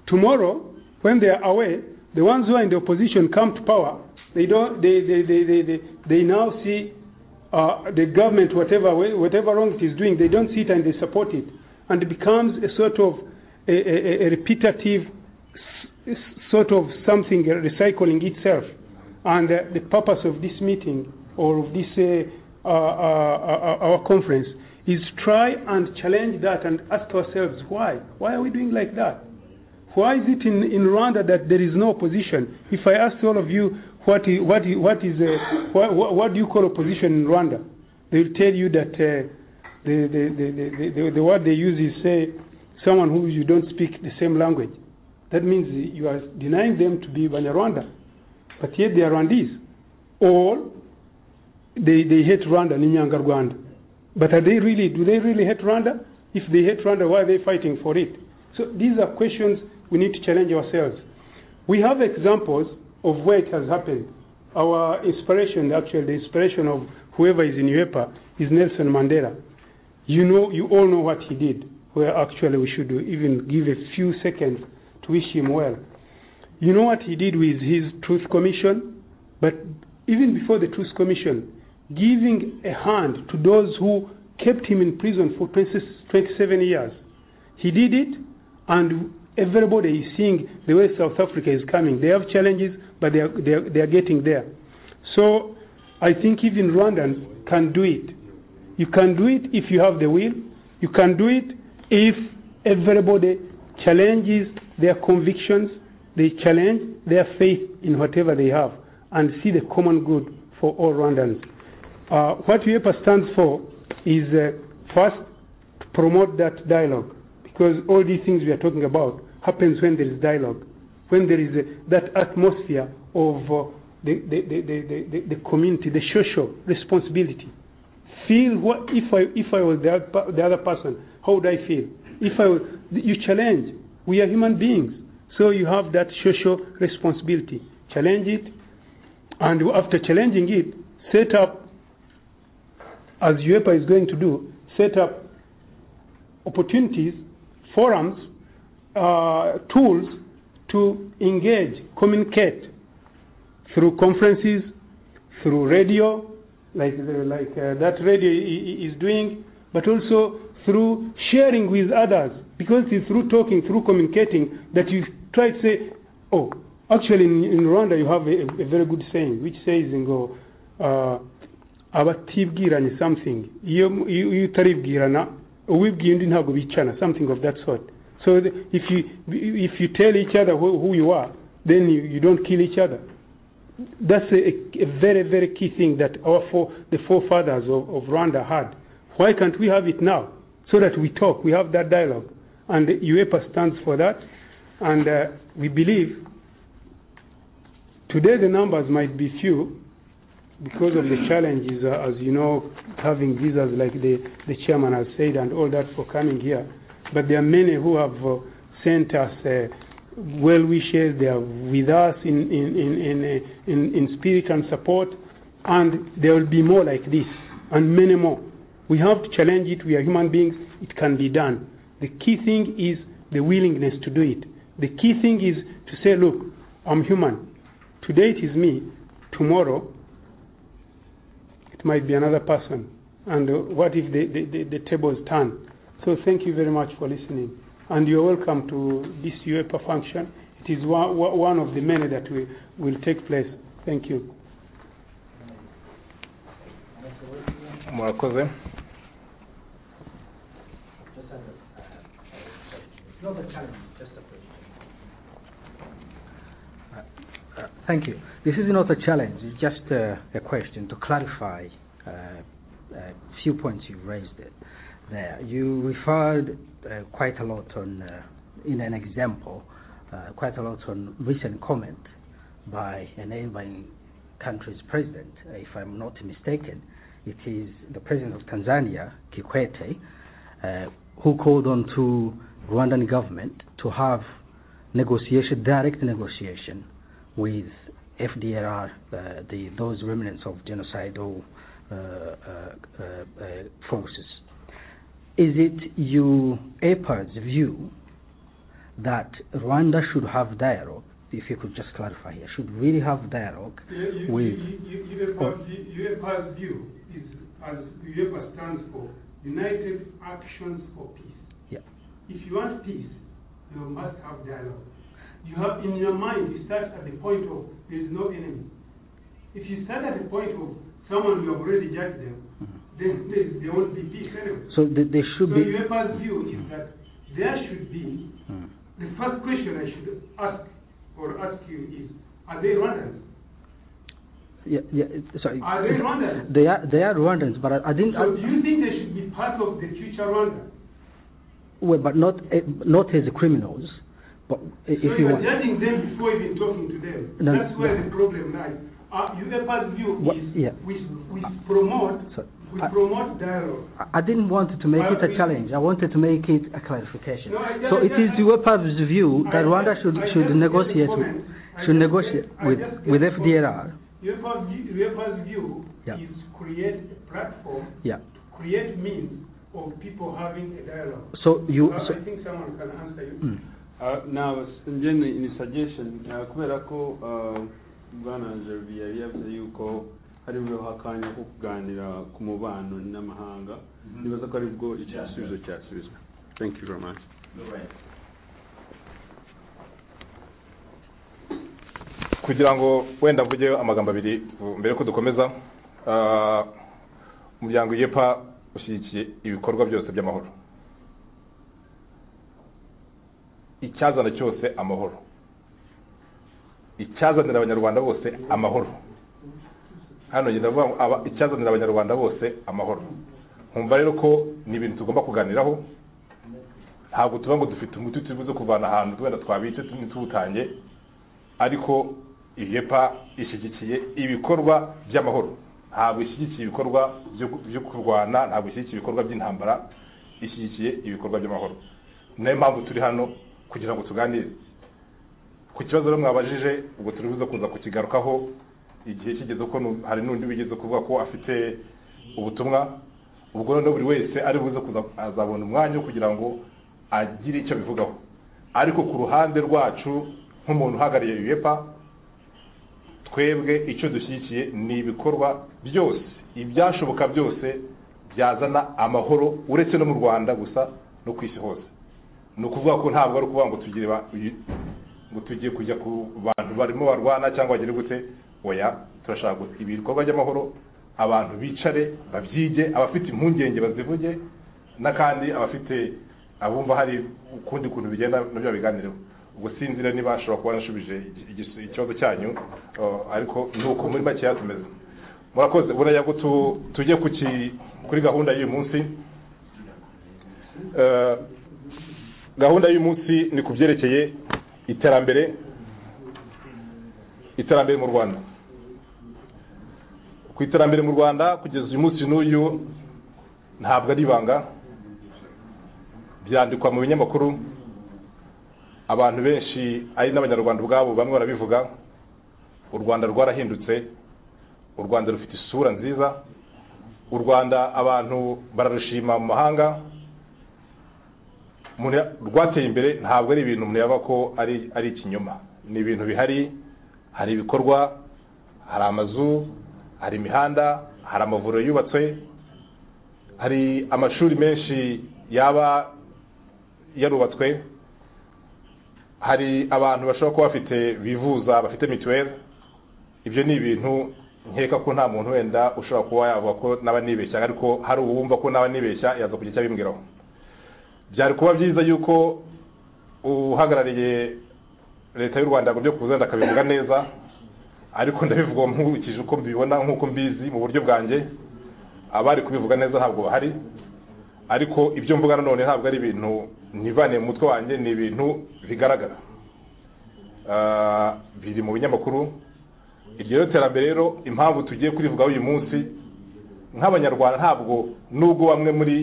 Tomorrow, when they are away, the ones who are in the opposition come to power. They don't. They they they they they, they now see uh, the government whatever way, whatever wrong it is doing. They don't see it and they support it, and it becomes a sort of a, a, a repetitive s- s- sort of something uh, recycling itself. And uh, the purpose of this meeting or of this uh, uh, uh, uh, our conference is try and challenge that and ask ourselves why? Why are we doing like that? Why is it in, in Rwanda that there is no opposition? If I ask all of you what i- what i- what is a, what, what, what do you call opposition in Rwanda, they will tell you that uh, the, the, the, the, the, the word they use is say someone who you don't speak the same language. That means you are denying them to be Banyarwanda, but yet they are Rwandese. Or they, they hate Rwanda, Ninyanga Rwanda. But are they really, do they really hate Rwanda? If they hate Rwanda, why are they fighting for it? So these are questions we need to challenge ourselves. We have examples of where it has happened. Our inspiration, actually, the inspiration of whoever is in UEPA is Nelson Mandela. You know, you all know what he did. Where actually we should even give a few seconds to wish him well. You know what he did with his Truth Commission, but even before the Truth Commission, giving a hand to those who kept him in prison for 20 27 years. He did it, and everybody is seeing the way South Africa is coming. They have challenges, but they are, they are, they are getting there. So I think even Rwandans can do it. You can do it if you have the will. You can do it if everybody challenges their convictions, they challenge their faith in whatever they have, and see the common good for all Rwandans. Uh, what UEPA stands for is uh, first to promote that dialogue because all these things we are talking about happens when there is dialogue, when there is uh, that atmosphere of uh, the, the, the, the, the, the community, the social responsibility. Feel what if I if I was the other, per- the other person, how would I feel? If I was, you challenge, we are human beings, so you have that social responsibility. Challenge it, and after challenging it, set up as UEPA is going to do, set up opportunities, forums, uh, tools to engage, communicate through conferences, through radio, like the- like uh, that radio i- i- is doing, but also through sharing with others. Because it's through talking, through communicating, that you try to say, oh, actually in, in Rwanda you have a, a very good saying which says ngo uh, abatibwiranye something iyo mu- iyo iyo utaribwirana uwibwiye undi ntabwo bicana something of that sort so the, if you if you tell each other who, who you are then you, you don't kill each other that's a, a very very key thing that our fore, the forefathers of, of Rwanda had why can't we have it now so that we talk we have that dialogue and UEPA stands for that and uh, we believe Today the numbers might be few because of the challenges, uh, as you know, having visas like the, the chairman has said and all that for coming here. But there are many who have uh, sent us uh, well wishes. They are with us in, in, in, in, uh, in, in spirit and support. And there will be more like this and many more. We have to challenge it. We are human beings. It can be done. The key thing is the willingness to do it. The key thing is to say, look, I'm human today it is me, tomorrow it might be another person. And uh, what if the, the, the, the tables turn? So thank you very much for listening. And you're welcome to this UEPA function. It is one, one of the many that will, will take place. Thank you. murakoze Thank you. This is not a challenge, it's just uh, a question to clarify uh, a few points you raised it there. You referred uh, quite a lot on, uh, in an example, uh, quite a lot on recent comment by a neighboring country's president, uh, if I'm not mistaken. It is the president of Tanzania, Kikwete, uh, who called on to Rwandan government to have negotiation, direct negotiation with FDLR, uh, the, those remnants of genocidal uh, uh, uh, uh, forces. Is it you, EPA's view that Rwanda should have dialogue? If you could just clarify here, should really have dialogue with UEPA's view is, as UEPA stands for, United Actions for Peace. Yeah. If you want peace, you must have dialogue. You have in your mind, you start at the point of there is no enemy. If you start at the point of someone you have already judged them, then there, there won't be peace anyway. So th- there So should be. UEPA's view is that there should be, Mm. the first question I should ask or ask you is, are they Rwandans? Yeah, yeah, it- sorry. Are they Rwandans? They are, they are Rwandans, but I, I didn't. So do you think they should be part of the future Rwanda? well, but not eh, not as criminals, but i- if So you are want. judging them before even talking to them. No, That's where no. the problem lies. Uh, UEPA's view What- is, yeah. we, we promote, Sorry. we I- promote dialogue. I- I didn't want to make Well, it a we- challenge. I wanted to make it a clarification. No, I- so I- it is I- UEPA's view I- that Rwanda should I just should get the negotiate comment. with- I should just negotiate get- I with just get with the FDLR. UEPA's view, UEPA's view Yeah. is to create a platform, Yeah. to create means of people having a dialogue. So you- Uh, so- I think someone can answer you. Mm. Uh, now, njyewe ni suggestion uh, kubera ko uh, bwana Gervie yari yavuze yuko hari bubeho akanya ko kuganira ku mubano n'amahanga nibaza ko ari bwo icyo gisubizo cyasubizwa thank you very much kugira ngo wenda mvugeyo amagambo abiri uh, mbere ko dukomeza ah, umuryango yepa ushyigikiye ibikorwa byose by'amahoro icyazana cyose amahoro icyazanira abanyarwanda bose amahoro hano ngenda ndavuga ngo aba- icyazanira abanyarwanda bose amahoro nkumva rero ko ni ibintu tugomba kuganiraho ntabwo tuba ngo dufite umuti turibuze kuvana ahantu wenda twabice tuwutange ariko iyepa ishyigikiye ibikorwa by'amahoro ntabwo ishyigikiye ibikorwa byo- byo kurwana ntabwo ishyigikiye ibikorwa by'intambara ishyigikiye ibikorwa by'amahoro niyo mpamvu turi hano kugira ngo tuganire ku kibazo rero mwabajije ubwo turi buze kuza kukigarukaho igihe kigeze ko nu- hari n'undi wigeze kuvuga ko afite ubutumwa ubwo noneho buri wese ari buze kuza azabona umwanya wo kugira ngo agire icyo abivugaho ariko ku ruhande rwacu nk'umuntu uhagarariye uyepa twebwe icyo dushyigikiye ni ibikorwa byose ibyashoboka byose byazana amahoro uretse no mu rwanda gusa no ku isi hose ni ukuvuga ko ntabwo ari ukuvuga ngo tugire ba- ngo tugiye kujya ku bantu barimo barwana cyangwa bagire gute oya turashaka gusa ibikorwa by'amahoro abantu bicare babyige abafite impungenge bazivuge n'akandi abafite abumva hari ukundi kuntu bigenda nabyo babiganireho ubwo sinzira niba ashobora kuba yanashubije igi- igi- ikibazo cyanyu uh, ariko ni uko muri makeya tumeze murakoze buriya ngo tu- tujye ku ki- kuri gahunda y'uyu munsi Uh, gahunda y'uyu munsi ni ku byerekeye iterambere iterambere mu rwanda ku iterambere mu rwanda kugeza uyu munsi n'uyu ntabwo ari ibanga byandikwa mu binyamakuru abantu benshi ari n'abanyarwanda ubwabo bamwe barabivuga u rwanda rwarahindutse u rwanda rufite isura nziza u rwanda abantu bararushima mu mahanga umuntu ya- rwateye imbere ntabwo ari ibintu umuntu yaba ko ari ari ikinyoma ni ibintu bihari hari ibikorwa hari amazu hari imihanda hari amavuriro yubatswe hari amashuri menshi yaba yarubatswe hari abantu bashobora kuba bafite bivuza bafite mituweli ibyo ni ibintu nkeka ko nta muntu wenda ushobora kuba yavuga ko naba nibeshya ariko hari uwumva ko naba nibeshya yaza kugira icyo abimbwiraho byari kuba byiza yuko uhagarariye leta y'u rwanda yagomye kuza wenda akabivuga neza ariko ndabivuga nkurikije uko mbibona nk'uko mbizi mu buryo bwanjye abari kubivuga neza ntabwo bahari ariko ibyo mvuga nanone ntabwo ari ibintu nivaniye mu mutwe wanjye ni ibintu bigaragara Ah, biri mu binyamakuru iryo rero terambere rero impamvu tugiye kurivugaho uyu munsi nk'abanyarwanda ntabwo nubwo bamwe muri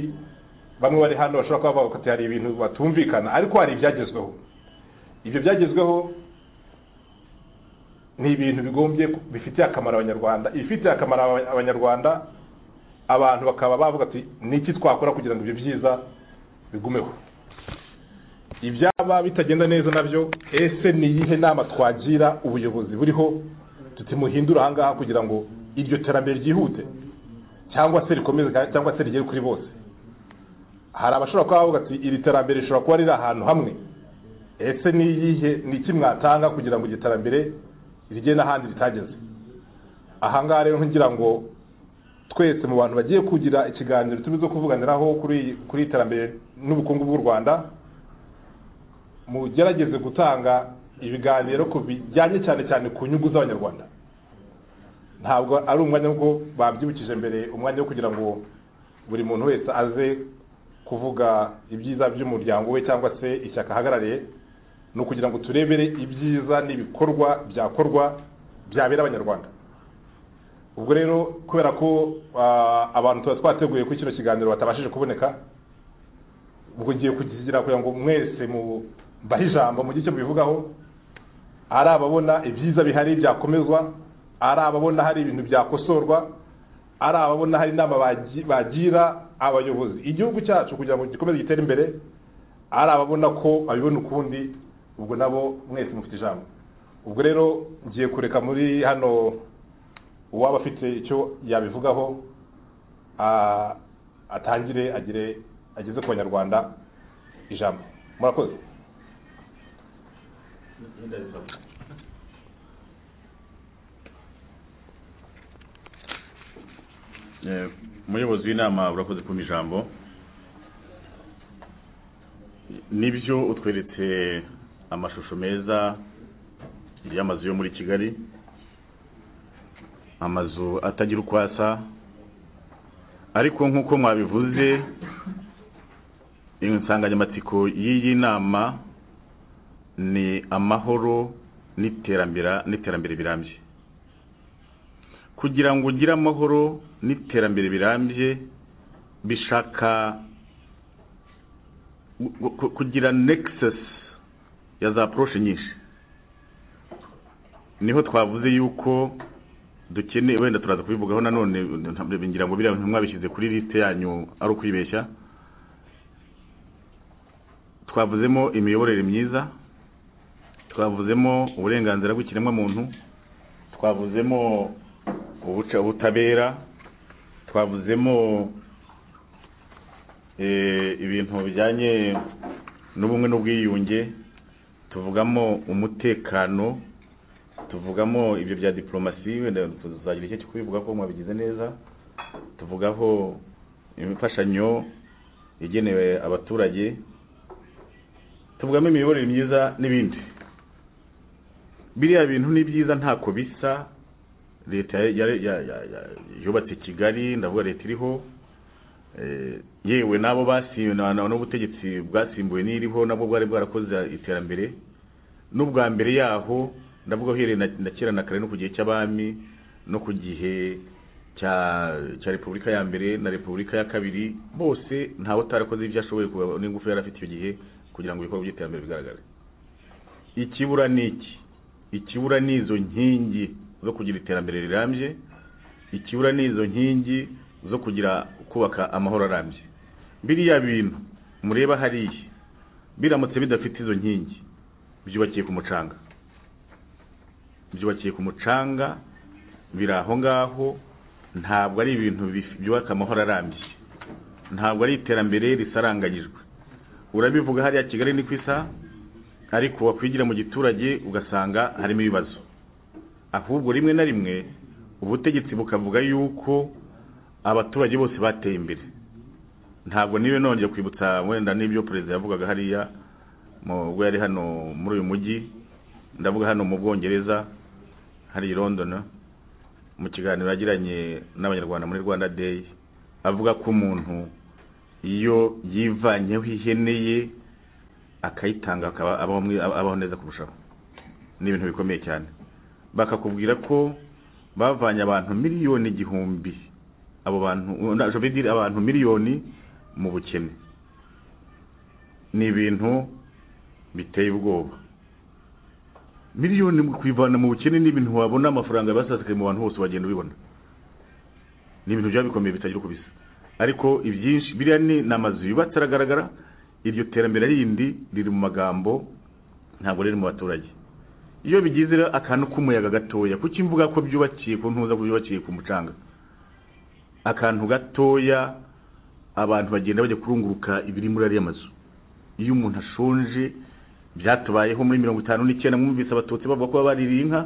bamwe bari hano bashobora kuba bavuga ati hari ibintu batumvikana ariko hari ibyagezweho ibyo byagezweho ni ibintu bigombye bifitiye akamaro abanyarwanda ibifitiye akamaro aba- abanyarwanda abantu bakaba bavuga ati niki twakora kugira ngo ibyo byiza bigumeho ibyaba bitagenda neza nabyo ese ni iyihe nama twagira ubuyobozi buriho tutimuhindura ahangaha kugira ngo iryo terambere ryihute cyangwa se rikomeze kandi- cyangwa se rigere kuri bose hari abashobora kuba bavuga ati iri terambere rishobora kuba riri ahantu hamwe ese ni iyihe ni iki mwatanga kugira ngo iryo terambere rigere n'ahandi ritageze ahangaha rero ngira ngo twese mu bantu bagiye kugira ikiganiro turizo kuvuganiraho kuri iyi- kuri iterambere n'ubukungu bw'u rwanda mugerageze gutanga ibiganiro ku bijyanye cyane cyane ku nyungu z'abanyarwanda ntabwo ari umwanya wo babyibukije mbere umwanya wo kugira ngo buri muntu wese aze kuvuga ibyiza by'umuryango we cyangwa se ishyaka ahagarariye ni ukugira ngo turebere ibyiza n'ibikorwa byakorwa byabera abanyarwanda ubwo rero kubera ko ah, abantu tuba twateguye kuri kino kiganiro batabashije kuboneka ubwo ngiye kukigira kugira ngo mwese mu bahe ijambo mu icyo mubivugaho ari ababona ibyiza bihari byakomezwa ari ababona hari ibintu byakosorwa ari ababona hari inama bagi- bagira abayobozi igihugu cyacu kugira ngo gikomeze gitere imbere ari ababona ko babibona ukundi ubwo nabo mwese mufite ijambo ubwo rero ngiye kureka muri hano uwaba afite icyo yabivugaho ah, atangire agire ageze ku banyarwanda ijambo murakoze Eh, umuyobozi w'inama urakoze kumpa ijambo nibyo utweretse amashusho meza y'amazu yo muri kigali amazu atagira uko asa ariko nk'uko mwabivuze insanganyamatsiko y'iyi nama ni amahoro n'iterambere n'iterambere birambye kugira ngo ugire amahoro n'iterambere birambye bishaka gu- gu- kugira nexus ya za approche nyinshi niho twavuze yuko dukeneye wenda turaza kubivugaho nanone ntabwo- ngira ngo biriya mwabishyize kuri liste yanyu ari ukwibeshya twavuzemo imiyoborere myiza twavuzemo uburenganzira bw'ikiremwamuntu twavuzemo ubuca- ubutabera twavuzemo eh, ibintu bijyanye n'ubumwe n'ubwiyunge tuvugamo umutekano tuvugamo ibyo bya diplomasi wenda tuzagira icyo kubivuga ko mwabigize neza tuvugaho imfashanyo igenewe abaturage tuvugamo imiyoborere myiza n'ibindi biriya bintu ni byiza ntako bisa leta ya- ya- ya- ya- yubatse kigali ndavuga leta iriho Eh, yewe n'abo basimbuye n'ubutegetsi bwasimbuwe n'iriho nabwo bwari bwarakoze iterambere n'ubwa mbere yaho ndavuga uhereye na na kera na kare no ku gihe cy'abami no ku gihe cya cya repubulika ya mbere na repubulika ya kabiri bose ntawe utarakoze ibyo ashoboye kuba- n'ingufu yari afite icyo gihe kugira ngo ibikorwa by'iterambere bigaragare ikibura ni iki ikibura ni izo nkingi zo kugira iterambere rirambye ikibura ni izo nkingi zo kugira kubaka amahoro arambye biriya bintu mureba hariya biramutse bidafite izo nkingi byubakiye ku mucanga byubakiye ku mucanga biri aho ngaho ntabwo ari ibintu bif- byubaka amahoro arambye ntabwo ari iterambere risaranganyijwe urabivuga hariya kigali ni ku isa ariko wakwigira mu giturage ugasanga harimo ibibazo ahubwo rimwe na rimwe ubutegetsi bukavuga yuko abaturage bose bateye imbere ntabwo niwe nongeye kwibutsa wenda n'ibyo perezida yavugaga hariya mu- ubwo yari hano muri uyu mujyi ndavuga hano mu bwongereza hari i london mu kiganiro yagiranye n'abanyarwanda muri rwanda day avuga ko umuntu iyo yivanyeho ihene ye akayitanga akaba abaho mwi- abaho neza kurushaho ni ibintu bikomeye cyane bakakubwira ko bavanye abantu miliyoni igihumbi abo bantu na- je veux dire abantu miliyoni mu bukene ni ibintu biteye ubwoba miliyoni mu kwivana mu bukene ni ibintu wabona amafaranga basasikaye mu bantu bose wagenda ubibona ni ibintu byaba bikomeye bitagira uko bisa ariko ibyinshi biriya ni ni amazu yubatse aragaragara iryo terambere rindi riri mu magambo ntabwo riri mu baturage iyo bigize rero akantu k'umuyaga gatoya kuki mvuga ko byubakiye ku ntuza ko byubakiye ku mucanga akantu gatoya abantu bagenda bajya kurunguruka ibiri muri ariya mazu iyo umuntu ashonje byatubayeho muri mirongo itanu n'icyenda mwumvise abatutsi bavuga ko baririye inka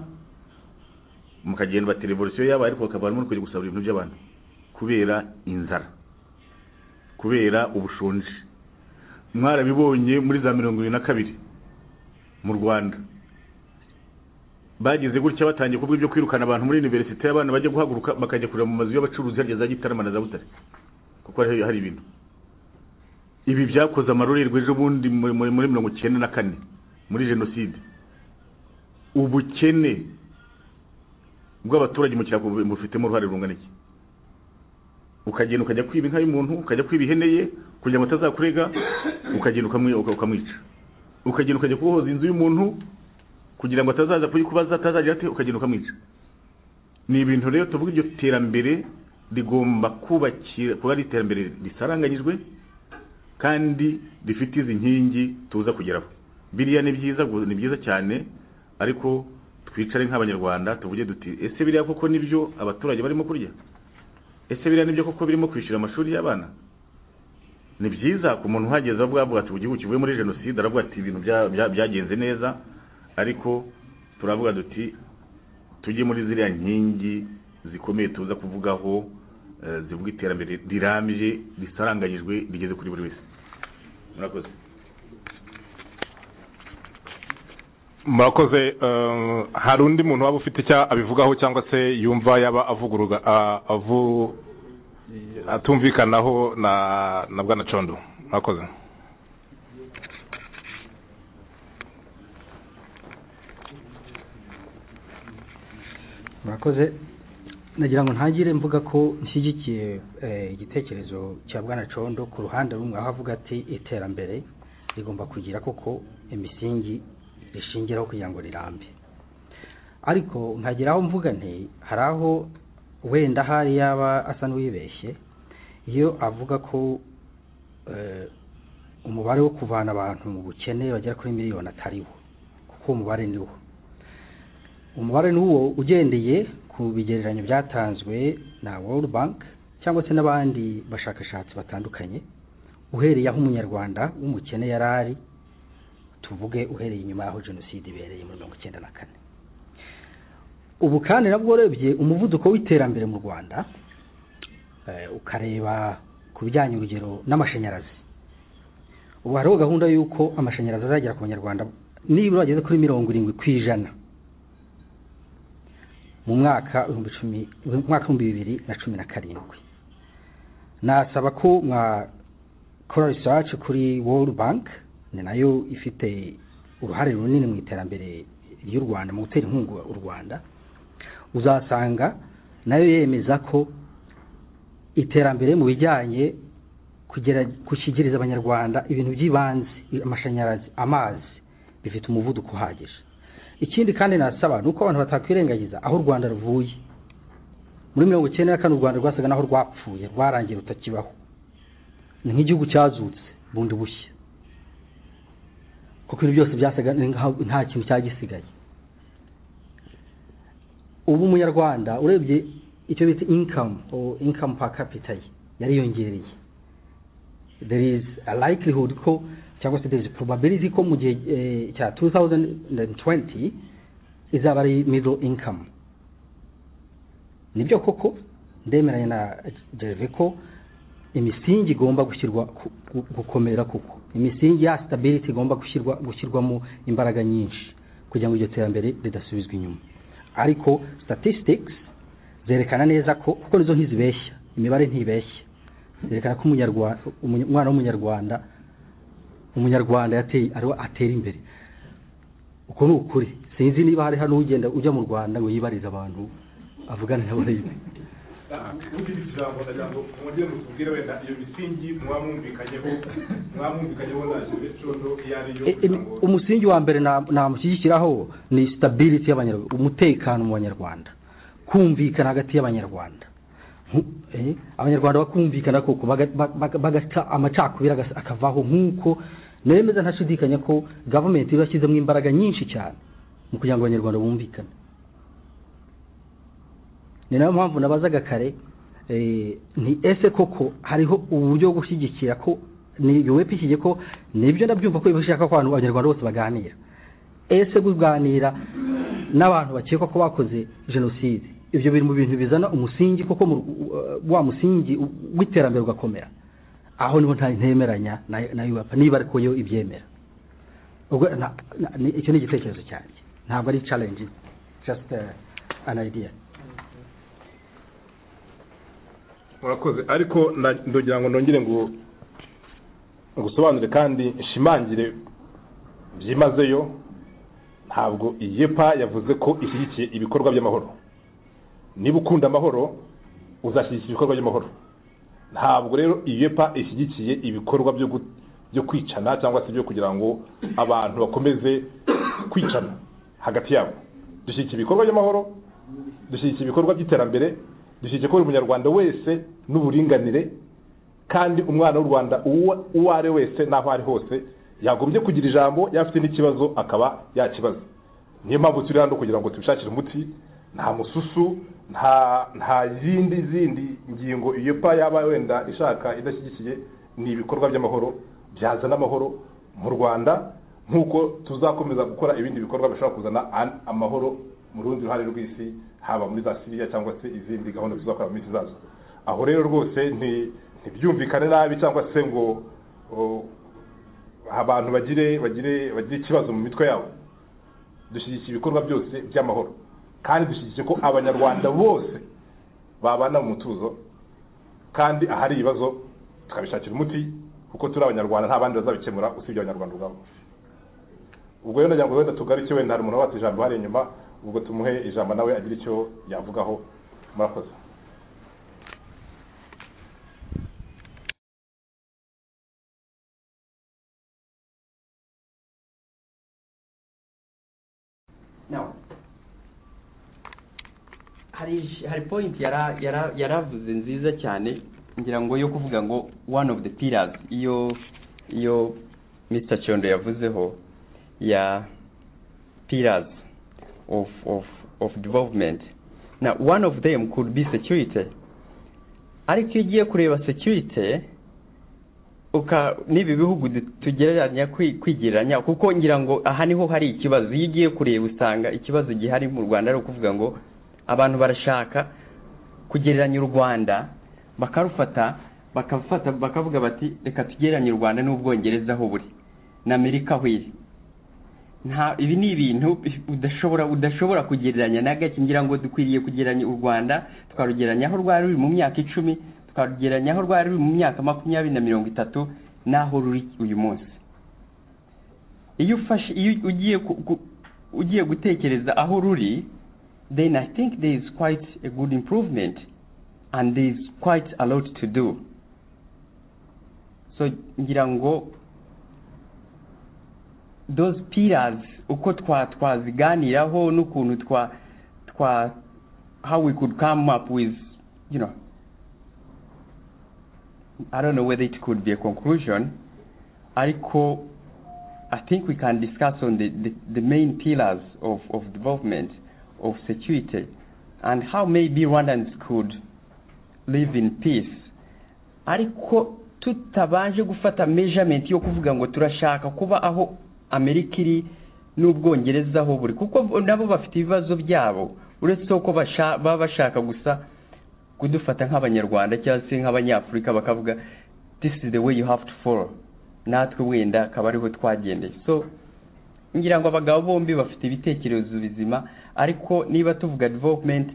mukagenda bati revolisiyo yabaye ariko bakavanamo no kujya gusabura ibintu by'abantu kubera inzara kubera ubushonje mwarabibonye muri za mirongo irindwi na kabiri mu rwanda bagize gutya batangiye kuvuga ibyo kwirukana abantu muri universite abana bajya guhaguruka bakajya kureba mu mazu y'abacuruzi harya za gitarama na za butare kuko hari hari ibintu ibi byakoze amarorerwa ejo bundi mu- mu- muri mirongo icyenda na kane muri jenoside ubukene bw'abaturage mu cyaro bufitemo uruhare rungana iki ukagenda ukajya kwiba inka y'umuntu ukajya kwiba ihene ye kugira ngo atazakurega ukagenda ukamwi- ukamwica ukagenda ukajya kubohoza inzu y'umuntu kugira ngo atazaza kuyikubaza atazagira ati ukagenda ukamwica ni ibintu rero tuvuga iryo terambere rigomba kubakira kuba ari iterambere risaranganyijwe kandi rifite izi nkingi tuza kugeraho biriya ni byiza gu- ni byiza cyane ariko twicare nk'abanyarwanda tuvuge duti ese biriya koko nibyo abaturage barimo kurya ese biriya nibyo koko birimo kwishyura amashuri y'abana ni byiza ku muntu uhageze avuga avuga ati igihugu kivuye muri jenoside aravuga ati ibintu bya- bya- byagenze neza ariko turavuga duti tujye muri ziriya nkingi zikomeye tuza kuvugaho eh, zivuga iterambere rirambye risaranganyijwe rigeze kuri buri wese murakoze murakoze eh, hari undi muntu waba ufite icyo abivugaho cyangwa se yumva yaba avuguruga a- avu- atumvikanaho na na bwana condo murakoze murakoze nagira ngo ntagire mvuga ko nshyigikiye eh, igitekerezo cya bwana condo ku ruhande rumwe aho avuga ati iterambere rigomba kugira koko imisingi rishingiraho kugira ngo rirambe ariko nkageraho mvuga nti hari aho wenda ahari yaba asa n'uwibeshye iyo avuga ko eh, umubare wo kuvana abantu mu bukene bagera kuri miliyoni atariwo kuko uwo mubare ni wo umubare ni uwo ugendeye ku bigereranyo byatanzwe na world bank cyangwa se n'abandi bashakashatsi batandukanye uhereye aho umunyarwanda w'umukene yari ari tuvuge uhereye inyuma y'aho jenoside ibereye muri mirongo icyenda na kane ubu kandi nabwo urebye umuvuduko w'iterambere mu rwanda eh, ukareba ku bijyanye urugero n'amashanyarazi ubu hariho gahunda y'uko amashanyarazi azagera ku banyarwanda nibura bageze kuri mirongo irindwi ku ijana mu mwaka ibihumbi cumi mu mwaka w'ibihumbi bibiri na cumi na karindwi nasaba ko mwakora research kuri world bank ni nayo ifite uruhare runini mu iterambere ry'u rwanda mu gutera inkunga u rwanda uzasanga nayo yemeza ko iterambere mu bijyanye kugera gushyikiriza abanyarwanda ibintu by'ibanze amashanyarazi amazi bifite umuvuduko uhagije ikindi kandi nasaba ni uko abantu batakwirengagiza aho u rwanda ruvuye muri mirongo icyenda na kane u rwanda rwasaga n'aho rwapfuye rwarangiye rutakibaho ni nk'igihugu cyazutse bundi bushya kuko ibintu byose byasaga n'aho nta kintu cyari gisigaye ubu umunyarwanda urebye icyo bita inkamu inkamu pa kapita ye yariyongereye there is a likelihood ko cyangwa se there is a probability ko mu gihe eh, cya 2020 izaba ari middle income nibyo koko ndemeranya na Gervais ko imisingi igomba gushyirwa ku- ku- gukomera kuko imisingi ya stability igomba gushyirwa gushyirwamo imbaraga nyinshi kugira ngo iryo terambere ridasubizwa inyuma ariko statistics zerekana neza ko kuko nizo ntizibeshya imibare ntibeshya zerekana ko umunyarwanda umwana w'umunyarwanda umunyarwanda yateye ariwe atera imbere uko ni ukuri sinzi niba hari hano ugenda ujya mu rwanda ngo yibarize abantu avugane n'abarebe ubundi ijambo ndagira ngo mwongere mutubwire wenda iyo misingi muba mwumvikanyeho muba mwumvikanyeho na jenoside iyo ari yo E- kugira em- umusingi wa mbere na- namushyigikiraho ni stability y'abanyarwanda umutekano mu banyarwanda kumvikana hagati y'abanyarwanda Nku- eh, abanyarwanda bakumvikana koko baga- baga- bagaca amacakubiri agas- akavaho nk'uko nemeza ntashidikanya ko gavumenti yashyizemo imbaraga nyinshi cyane mu kugira ngo abanyarwanda bumvikane ni nayo mpamvu nabazaga kare eh, ni ese koko hariho uburyo bwo gushyigikira ko ni yuwepa iki ko nibyo ndabyumva ko bashaka ko abantu abanyarwanda bose baganira ese kuganira n'abantu bakekwa ko bakoze jenoside ibyo biri mu bintu bizana umusingi koko mu- uh, wa musingi u- w'iterambere ugakomera aho niho nta- ntemeranya na na yuwepa niba ariko yo ibyemera ubwo na- na- ni- icyo ni igitekerezo cyanjye ntabwo ari challenge just uh, an idea murakoze ariko na- ndagira ngo nongere ngo ngusobanure kandi nshimangire byimazeyo ntabwo iyepa yavuze ko ishyigikiye ibikorwa by'amahoro niba ukunda amahoro uzashyigikira ibikorwa by'amahoro ntabwo rero iyepa ishyigikiye ibikorwa byo gu- byo kwicana cyangwa se byo kugira ngo abantu bakomeze kwicana hagati yabo dushyigikiye ibikorwa by'amahoro dushyigikiye ibikorwa by'iterambere dushyigikiye ko buri munyarwanda wese n'uburinganire kandi umwana w'u rwanda uwo uwo ari we wese n'aho ari hose yagombye kugira ijambo yafite n'ikibazo akaba yakibaza niyo mpamvu turi hano kugira ngo tubishakire umuti nta mususu nta nta zindi zindi ngingo iyo pa yaba wenda ishaka idashyigikiye ni ibikorwa by'amahoro byazana amahoro mu rwanda nk'uko tuzakomeza gukora ibindi bikorwa bishobora kuzana an- amahoro mu rundi ruhande rw'isi haba muri za siriya cyangwa se izindi gahunda tuzakora mu minsi izaza aho rero rwose nti- ntibyumvikane nabi cyangwa se ngo o, abantu bagire bagire bagire ikibazo mu mitwe yabo dushyigikiye ibikorwa byose by'amahoro kandi dushyigikiye ko abanyarwanda bose babana mu mutuzo kandi ahari ibibazo tukabishakira umuti kuko turi abanyarwanda nta bandi bazabikemura usibye abanyarwanda ubwabo ubwo rero ndagira ngo wenda tugaruke wenda hari umuntu wacu ijambo hari inyuma ubwo tumuhe ijambo nawe agira icyo yavugaho murakoze Now, hari ij- hari point yara- yara- yaravuze nziza cyane ngira ngo yo kuvuga ngo one of the pillars iyo iyo Mr. Chondo yavuzeho ya pillars of of of development now one of them could be security ariko iyo ugiye kureba security uka n'ibi bihugu du- tugereranya kwi- kwigereranya kuko ngira ngo aha niho hari ikibazo iyo ugiye kureba usanga ikibazo gihari mu rwanda ari ukuvuga ngo abantu barashaka kugereranya u rwanda bakarufata bakafata bakavuga bati reka tugereranye u rwanda n'ubwongereza aho buri na amerika aho iri nta ibi ni ibintu udashobora udashobora kugereranya na gake ngira ngo dukwiriye kugereranya u rwanda tukarugereranya aho rwari ruri mu myaka icumi tukarugereranya aho rwari ruri mu myaka makumyabiri na mirongo itatu n'aho ruri uyu munsi iyo ufashe iyo ugiye ku- ku- ugiye gutekereza aho ruri then I think there is quite a good improvement and there is quite a lot to do. So ngira ngo those pillars uko twa twaziganiraho n'ukuntu twa twa how we could come up with you know I don't know whether it could be a conclusion ariko I think we can discuss on the, the, the main pillars of, of development of security and how maybe Rwandans could live in peace ariko tutabanje gufata measurement yo kuvuga ngo turashaka kuba aho Amerika iri n'Ubwongereza aho buri kuko bo- nabo bafite ibibazo byabo uretse ko basha- baba bashaka gusa kudufata nk'abanyarwanda cyangwa se nk'abanyafurika bakavuga this is the way you have to follow natwe wenda akaba ariho twagendeye so ngira ngo abagabo bombi bafite ibitekerezo bizima ariko niba tuvuga development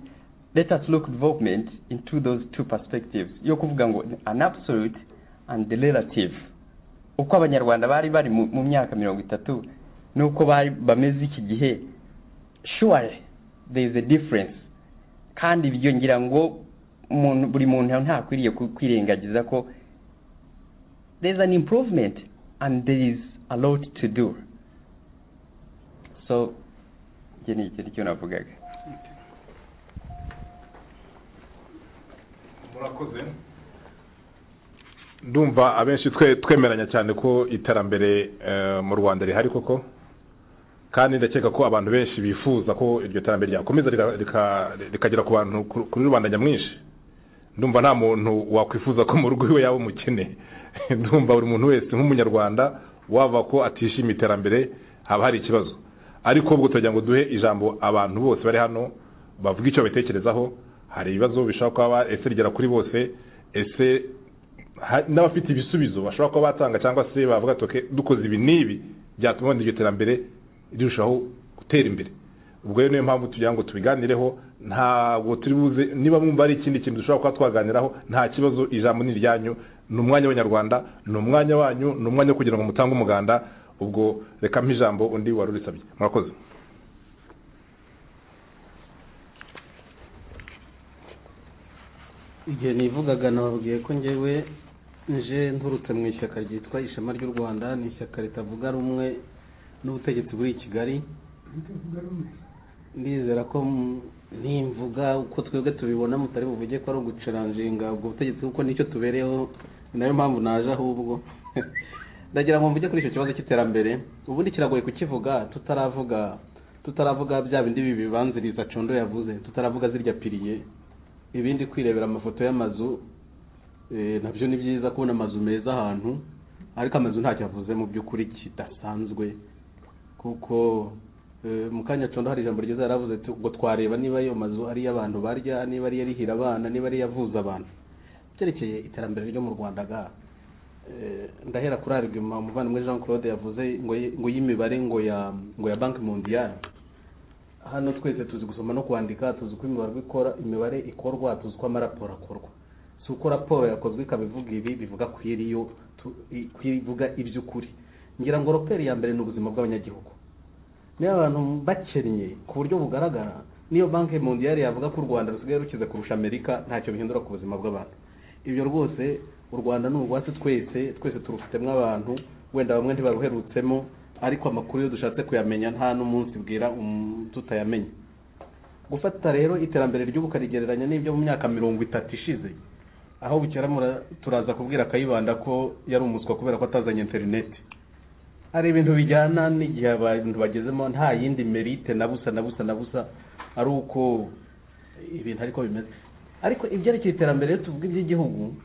let us look development into those two perspectives yo kuvuga ngo an absolute and the relative uko abanyarwanda bari bari mu mu myaka mirongo itatu n'uko bari bameze iki gihe sure there is a difference kandi ibyo ngira ngo umuntu buri muntu ntakwiriye ku- kwirengagiza ko there is an improvement and there is a lot to do so iki ni iki nicyo navugaga murakoze ndumva abenshi twe twemeranya cyane ko iterambere eh, mu rwanda rihari koko kandi ndakeka ko abantu benshi bifuza ko iryo terambere ryakomeza rika- rika- rikagera ku bantu ku- kuri rubanda nyamwinshi ndumva nta muntu wakwifuza ko mu rugo iwe yaba umukene ndumva buri muntu wese nk'umunyarwanda wava ko atishimiye iterambere haba hari ikibazo ariko ubwo turagira ngo duhe ijambo abantu bose bari hano bavuga icyo babitekerezaho hari ibibazo bishobora kuba ba- ese rigera kuri bose ese ha- n'abafite ibisubizo bashobora kuba batanga cyangwa se bavuga ati "Okay, dukoze ibi n'ibi byatuma wenda iryo terambere rirushaho gutera imbere ubwo rero niyo mpamvu tugira ngo tubiganireho ntabwo turi buze niba mwumva ari ikindi kintu dushobora kuba twaganiraho nta kibazo ijambo ni iryanyu ni umwanya w'abanyarwanda ni umwanya wanyu ni umwanya wo kugira ngo mutange umuganda ubwo reka mpa ijambo undi wari urisabye murakoze igihe nivugaga nababwiye ko ngewe nje nturutse mu ishyaka ryitwa ishema ry'u rwanda ni ishyaka ritavuga rumwe n'ubutegetsi buri i kigali ndizera ko m- nimvuga uko twebwe tubibona mutari buvuge ko ari ugucaranjinga ubwo butegetsi kuko nicyo tubereyeho ni nayo mpamvu naje ahubwo ndagira ngo mvuge kuri icyo kibazo cy'iterambere ubundi kiragoye kukivuga tutaravuga tutaravuga bya bindi bibanziriza condo yavuze tutaravuga zirya piriye ibindi kwirebera amafoto y'amazu eh, nabyo ni byiza kubona amazu meza ahantu ariko amazu ntacyo avuze mu by'ukuri kidasanzwe kuko eh, mu kanya condo hari ijambo ryiza yaravuze ati, ngo twareba niba ayo mazu ari iy'abantu barya niba ari iyarihira abana niba ari iyavuza abantu byerekeye iterambere ryo mu rwanda ga eh, ndahera kuri argument umuvandimwe jean claude yavuze ngo y- ngo y'imibare ngo ya ngo ya banki mondiyari hano twese tuzi gusoma no kwandika tuzi uko imibare ikora imibare ikorwa tuzi uko amaraporo akorwa si uko raporo yakozwe ikaba ivuga ibi bivuga ku iriyo tu- i- ku ivuga iby'ukuri ngira ngo raporo ya mbere ni ubuzima bw'abanyagihugu niyo abantu bakennye ku buryo bugaragara niyo banki mondiyari yavuga ko u rwanda rusigaye rukize kurusha amerika ntacyo bihindura ku buzima bw'abantu ibyo rwose u rwanda ni urwacu twese twese turufitemo abantu wenda bamwe ntibaruherutsemo ariko amakuru iyo dushatse kuyamenya nta n'umunsi bwira um- tutayamenya gufata rero iterambere ry'ubu ukarigereranya n'ibyo mu myaka mirongo itatu ishize aho bukera mura- turaza kubwira kayibanda ko yari umuswa kubera ko atazanye interineti hari ibintu bijyana n'igihe abantu bagezemo nta yindi merite na busa na busa na busa ari uko ibintu ariko bimeze ariko ibyerekeye iterambere iyo tuvuga iby'igihugu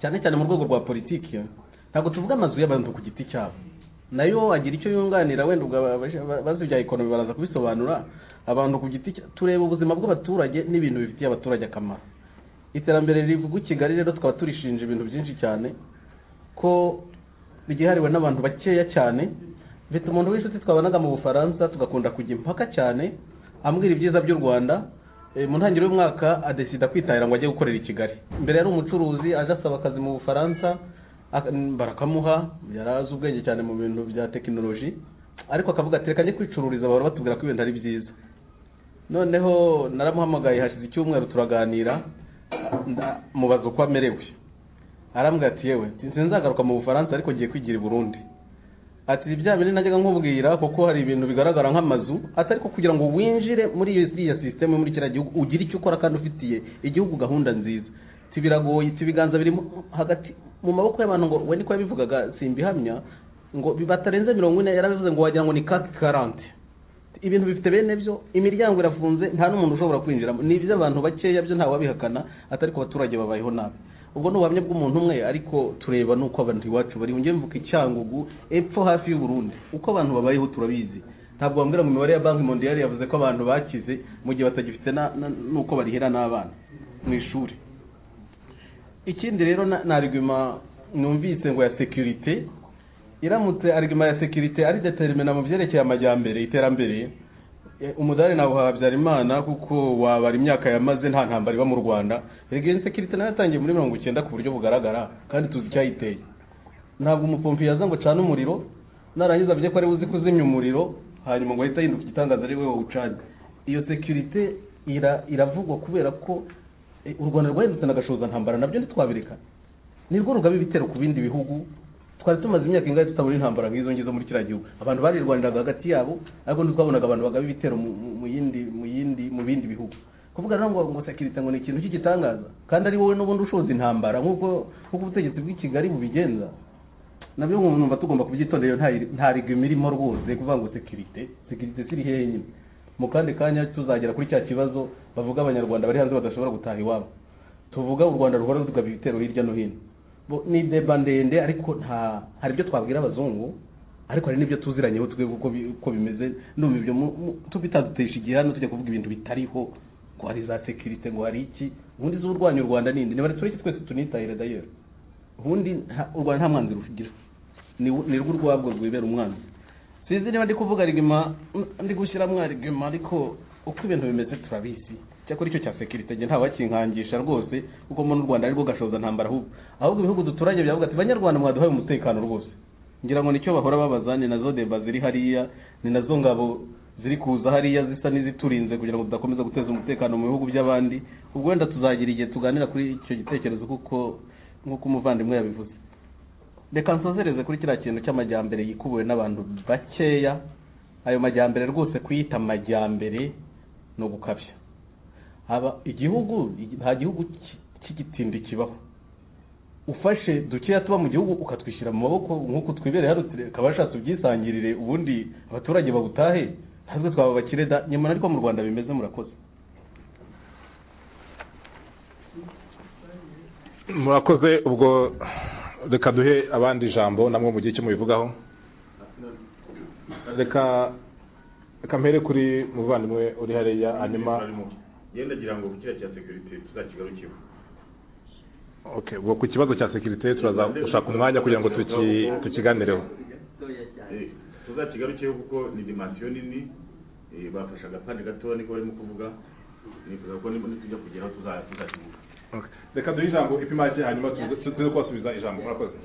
cyane cyane mu rwego rwa politiki ntabwo tuvuga amazu y'abantu ku giti cyabo nayo agira icyo yunganira wenda ubwo abazi ibya ekonomi baraza kubisobanura abantu ku giti cya- tureba ubuzima bw'abaturage n'ibintu bifitiye abaturage akamaro iterambere rivugwa i kigali rero tukaba turishinja ibintu byinshi cyane ko ryihariwe n'abantu bakeya cyane mfite umuntu w'inshuti twabanaga mu bufaransa tugakunda kujya impaka cyane ambwira ibyiza by'u rwanda Eh, mu ntangiriro y'umwaka adesida kwitahira ngo ajye gukorera i kigali mbere yari umucuruzi aje asaba akazi mu bufaransa ak- n- barakamuha yari azi ubwenge cyane mu bintu bya tekinoloji ariko akavuga ati reka njye kwicururiza bahora batubwira ko ibintu ari byiza noneho naramuhamagaye hashize icyumweru turaganira nda- mubaza uko amerewe arambwira ati yewe sinzagaruka mu bufaransa ariko ngiye kwigira i burundi ati ibya bintu najyaga nkubwira kuko hari ibintu bigaragara nk'amazu ati ariko kugira ngo winjire muri iyo iriya sisiteme muri kiriya gihugu ugire icyo ukora kandi ufitiye igihugu gahunda nziza Ati biragoye ati ibiganza biri mu- hagati mu maboko y'abantu ngo we niko yabivugaga simbihamya ngo bi- batarenze mirongo ine yarabivuze ngo wagira ngo ni kati karante ibintu bifite bene byo imiryango irafunze nta n'umuntu ushobora kwinjiramo ni iby'abantu bakeya byo ntawabihakana atari ku baturage babayeho nabi ubwo ni ubuhamya bw'umuntu umwe ariko tureba n'uko abantu iwacu bari njye mvuga icyangugu epfo hafi y'u Burundi uko abantu babayeho turabizi ntabwo bambwira ngo imibare ya banki mondiyari yavuze ko abantu bakize mu gihe batagifite na- na- n'uko barihera n'abana mu ishuri ikindi rero na- ni arigima numvise ngo ya sekirite iramutse arigima ya sekirite ari deterimena mu byerekeye amajyambere iterambere Eh, umudari nawe habyarimana kuko wabara imyaka yamaze nta ntambara iba mu rwanda erega iyo sekirite nayo yatangiye muri mirongo icyenda ku buryo bugaragara kandi tuzi icyayiteye ntabwo umupompi yaza ngo acane umuriro narangiza avuge ko ari buzi kuzimya umuriro hanyuma ngo ahita ahinduka igitangaza ari wowe ucanye iyo sekirite ira, iravugwa kubera ko eh, u rwanda rwahindutse na gashoza ntambara nabyo ntitwabireka nirwo rugaba ibitero ku bindi bihugu twari tumaze imyaka ingahe tutabona intambara nk'izo ngizo muri kiriya gihugu abantu barirwaniraga hagati yabo ariko ntitwabonaga abantu bagaba ibitero mu- mu- mu yindi mu yindi mu bindi bihugu kuvuga rero ngo ngo sekirite ngo ni ikintu cy'igitangaza kandi ari wowe n'ubundi ushoza intambara nk'uko nk'uko ubutegetsi bw'i Kigali bubigenza nabyo ngo numva tugomba kubyitondera iyo nta nta rigima irimo rwose kuvuga ngo sekirite sekirite siri hehe nyine mu kandi kanya tuzagera kuri cya kibazo bavuga abanyarwanda bari hanze badashobora gutaha iwabo tuvuga u rwanda ruhora rugaba ibitero hirya no hino Bo- ni deba ndende ariko nta hari ibyo twabwira abazungu ariko hari n'ibyo tuziranyeho twe uko bi- uko bimeze ndumva ibyo mu- mu- tubitadutesha igihe hano tujya kuvuga ibintu bitariho ngo hari za sekirite ngo hari iki ubundi z'urwanya u rwanda nindi niba tureke twese tunitahire dayero ubundi nta- u rwanda nta mwanzi rugira ni ni rwo urwabwo rwibera umwanzi sinzi niba ndi kuvuga rigima ndi gushyiramo rigima ariko uko ibintu bimeze turabizi cyakora icyo cya sekirite nge ntawakinkangisha rwose kuko muri u rwanda aribwo gashoza ntambara ahubwo ahubwo ibihugu duturanye byavuga ati banyarwanda mwaduhaye umutekano rwose ngira ngo nicyo bahora babaza ni nazo deba ziri hariya ni nazo ngabo ziri kuza hariya zisa n'iziturinze kugira ngo tudakomeza guteza umutekano mu bihugu by'abandi ubwo wenda tuzagira igihe tuganira kuri icyo gitekerezo kuko nk'uko umuvandimwe yabivuze reka nsozereze kuri kiriya kintu cy'amajyambere yikubuwe n'abantu bakeya ayo majyambere rwose kuyita amajyambere ni ugukabya haba igihugu nta gihugu ki- cy'igitindi kibaho ufashe dukeya tuba mu gihugu ukatwishyira mu maboko nk'uko twibereye hano tukaba bashatse ubyisangirire ubundi abaturage babutahe natwe twaba abakire da nyamara ariko mu rwanda bimeze murakoze murakoze ubwo reka duhe abandi ijambo namwe mu gihe cyo mubivugaho reka reka mpere kuri muvandimwe uri hariya anima yenda gira ngo kiriya cya sekirite tuzakigarukeho okay ubwo ku kibazo cya sekirite turaza gushaka umwanya kugira ngo tuki- tukiganireho tuzakigarukeho kuko ni dimansiyo nini Eh, bafashe agapande gatoya niko barimo kuvuga nifuza ko nibona tujya kugeraho tuza- tuzakivuga reka duhe ijambo ipimage hanyuma tuze tuze kubasubiza ijambo murakoze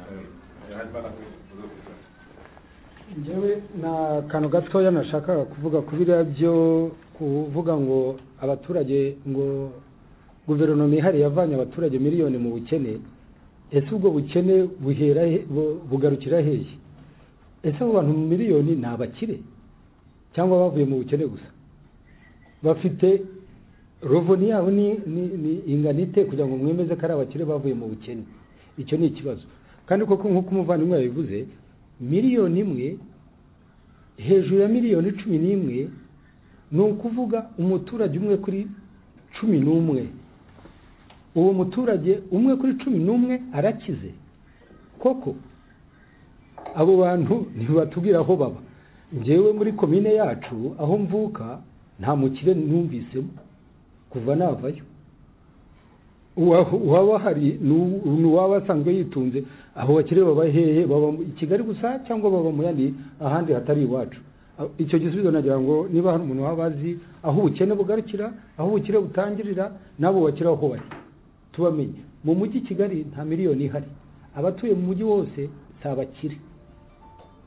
njyewe na kantu gatoya nashakaga kuvuga ku biriya byo kuvuga ngo abaturage ngo guverinoma ihari yavanye abaturage miliyoni mu bukene ese ubwo bukene buhera he- bu- bugarukira hehe ese abo bantu mu miliyoni ni abakire cyangwa bavuye mu bukene gusa bafite rovoni yabo ni ni- ni ingana ite kugira ngo mwemeze ko ari abakire bavuye mu bukene icyo ni ikibazo kandi koko nk'uko umuvandimwe yabivuze miliyoni imwe hejuru ya miliyoni cumi n'imwe ni ukuvuga umuturage umwe kuri cumi n'umwe uwo muturage umwe kuri cumi n'umwe arakize koko abo bantu ntibatubwira aho baba njyewe muri komine yacu aho mvuka nta mukire numvisemo kuva navayo uwa- uwaba hari ni uw- ni uwaba asanzwe yitunze abo bakire baba hehe baba mu- i kigali gusa cyangwa baba mu yandi ahandi hatari iwacu A- icyo gisubizo nagira ngo niba hari umuntu waba azi aho ubukene bugarukira aho ubukire butangirira n'abo bakire aho bari tubamenye mu mujyi kigali nta miliyoni ihari abatuye mu mujyi wose si abakire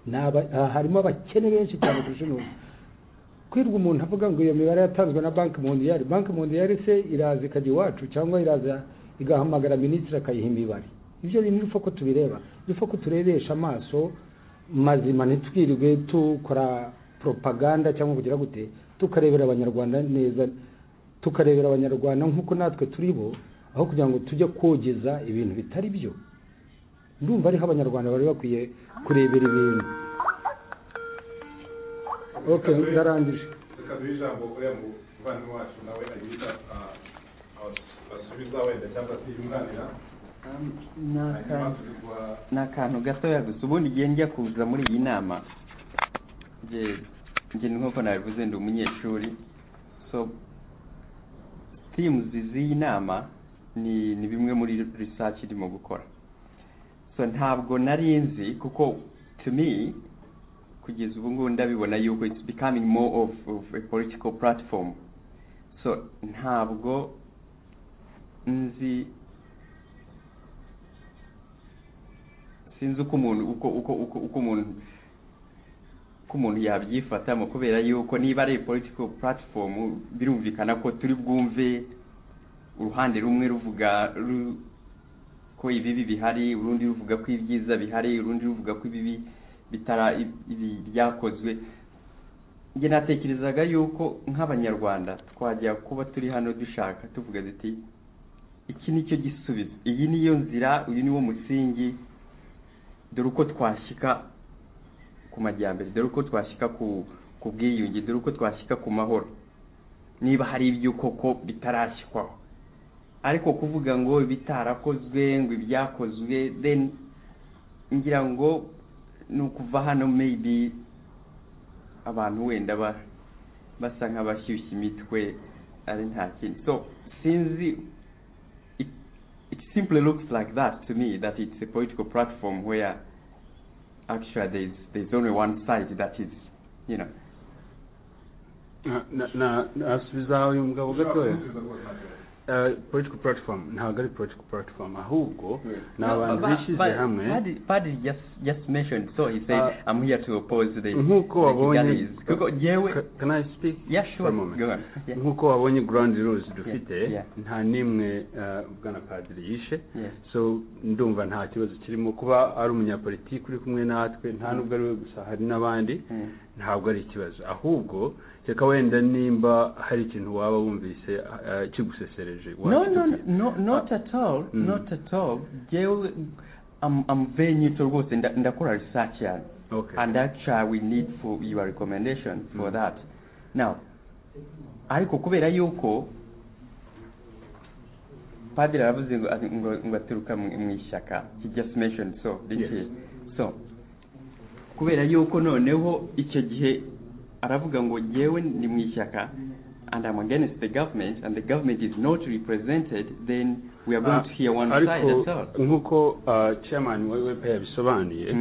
Ni aba- ah, harimo abakene benshi cyane kurusha umuntu kwirwa umuntu avuga ngo iyo mibare yatanzwe na banki mondiyari banki mondiyari se iraza ikajya iwacu cyangwa iraza igahamagara minisitiri akayiha imibare ibyo bintu ni ko tubireba ni ko turebesha amaso mazima ntitwirirwe dukora poropaganda cyangwa kugira gute tukarebera abanyarwanda neza tukarebera abanyarwanda nk'uko natwe turi bo aho kugira ngo tujye kogeza ibintu bitari byo ndumva ariho abanyarwanda bari bakwiye kurebera ibintu ok ndarangije reka duhe ijambo uriya muvandimwe wacu nawe agihita abasubiza wenda cyangwa se yunganira hanyuma tuzi guha ni akantu gatoya gusa ubundi igihe njya kuza muri iyi nama njye njye nk'uko nabivuze ndi umunyeshuri so themes z'iyi nama ni ni bimwe muri research irimo gukora so ntabwo nari nzi kuko to me kugeza ubu ngubu ndabibona yuko it's becoming more of, of a political platform so ntabwo nzi sinzi uko umuntu uko uko uko uko umuntu uko umuntu yabyifatamo kubera yuko niba ari political platform birumvikana ko turi bwumve uruhande rumwe ruvuga ru- ko ibibi bihari urundi ruvuga ko ibyiza bihari urundi ruvuga ko ibibi bitara ibi byakozwe njye natekerezaga yuko nk'abanyarwanda twajya kuba turi hano dushaka tuvuga duti iki nicyo gisubizo iyi niyo nzira uyu niwo musingi dore uko twashyika ku majyambere dore uko twashyika ku ku bwiyunge dore uko twashyika ku mahoro niba hari ibyo koko bitarashyikwaho ariko kuvuga ngo bitarakozwe ngo ibyakozwe then ngira ngo ni ukuva hano maybe abantu wenda ba basa nk'abashyushya imitwe ari nta kintu so sinzi it simply looks like that to me that it's a political platform where actually there's there's only one side that is you know nasubiza uyu mugabo gatoya Eh, political platform ntabwo ari political platform ahubwo ni abantu bishyize hamwe Paddy just just mentioned so he said Uh, I'm here to oppose the nk'uko the wabonye Kigalis." Kuko jewe can I speak yeah for sure a moment? go on yeah nk'uko wabonye ground rules dufite yeah. nta n'imwe eh, bwana padiri yishe yeah so ndumva nta kibazo kirimo kuba ari umunyapolitiki uri kumwe natwe nta nubwo ari we gusa hari n'abandi ntabwo ari ikibazo ahubwo reka wenda nimba hari ikintu waba wumvise eh, kigusesereje no no no not at all Mm. not at all jewe I'm I'm very neutral rwose nda- ndakora research yani Okay. and actually we need for your recommendation for that now ariko kubera yuko padiri aravuze ngo ati- ngo ngo aturuka mu mu ishyaka he just mentioned so this Yes. is- so kubera yuko noneho icyo gihe aravuga ngo jyewe ni mu ishyaka and I'm against the government and the government is not represented then we are going to hear one ariko side that's all nk'uko chairman wa wepa yabisobanuye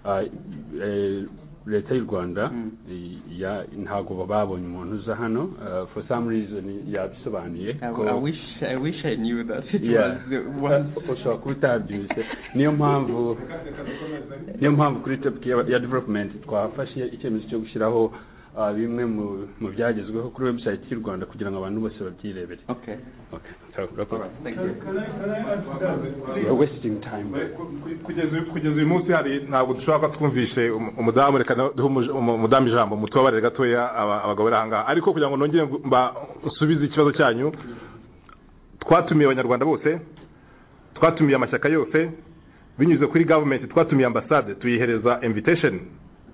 ah, eh, leta y'u rwanda i- ya- ntabwo babonye umuntu uza hano uh, for some reason yabisobanuye I, ko- I wish I wish I knew that it Yeah. was the one. ushobora kuba utabyushye niyo mpamvu niyo mpamvu kuri topic ya, ya development twafashe icyemezo cyo gushyiraho uh, bimwe mu, mu byagezweho kuri website y'u rwanda kugira ngo abantu bose babyirebere okay okay so, urakoze. you. You're wasting time kugeza uyu- kugeza uyu munsi hari ntabwo dushobora ko twumvishe um- umudamu reka na- duhe umuj- umu- umudamu ijambo mutubabarire gatoya aba- abagabo bari ahangaha ariko kugira ngo nongere ngo mba- nsubize ikibazo cyanyu twatumiye abanyarwanda bose twatumiye amashyaka yose binyuze kuri gavumenti twatumiye ambasade tuyihereza invitation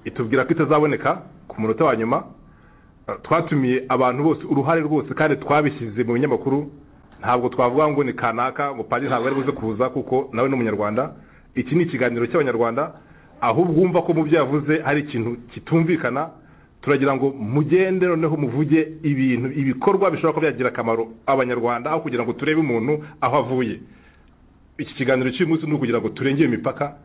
itubwira ko itazaboneka ku munota wa nyuma Uh, twatumiye abantu bose uruhare rwose kandi twabishyize mu binyamakuru ntabwo twavuga ngo ni kanaka ngo padiri ntabwo ari buze kuza kuko nawe ni umunyarwanda iki ni ikiganiro cy'abanyarwanda ahubwo wumva ko mu byo yavuze hari ikintu kitumvikana turagira ngo mugende noneho muvuge ibintu ibikorwa bishobora kuba byagira akamaro abanyarwanda aho kugira ngo turebe umuntu aho avuye iki kiganiro cy'uyu munsi ni ukugira ngo turengere imipaka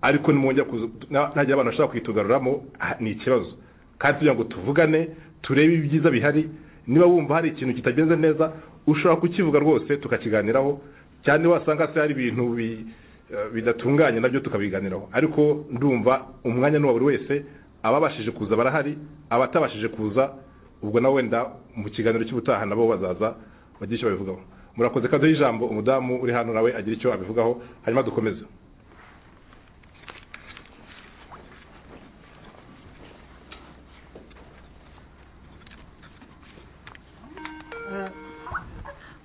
ariko nimwongera kuza- na- nagira abantu bashaka kwitugaruramo ah, ni ikibazo kandi tugira ngo tuvugane turebe ibyiza bihari niba wumva hari ikintu kitagenze neza ushobora kukivuga rwose tukakiganiraho cyane wasanga se hari ibintu bi- eh, bidatunganye nabyo tukabiganiraho ariko ndumva umwanya ni uwa buri wese ababashije kuza barahari abatabashije kuza ubwo nawe wenda mu kiganiro cy'ubutaha nabo bazaza bagire icyo babivugaho murakoze kaduha ijambo umudamu uri hano nawe agira icyo abivugaho hanyuma dukomeze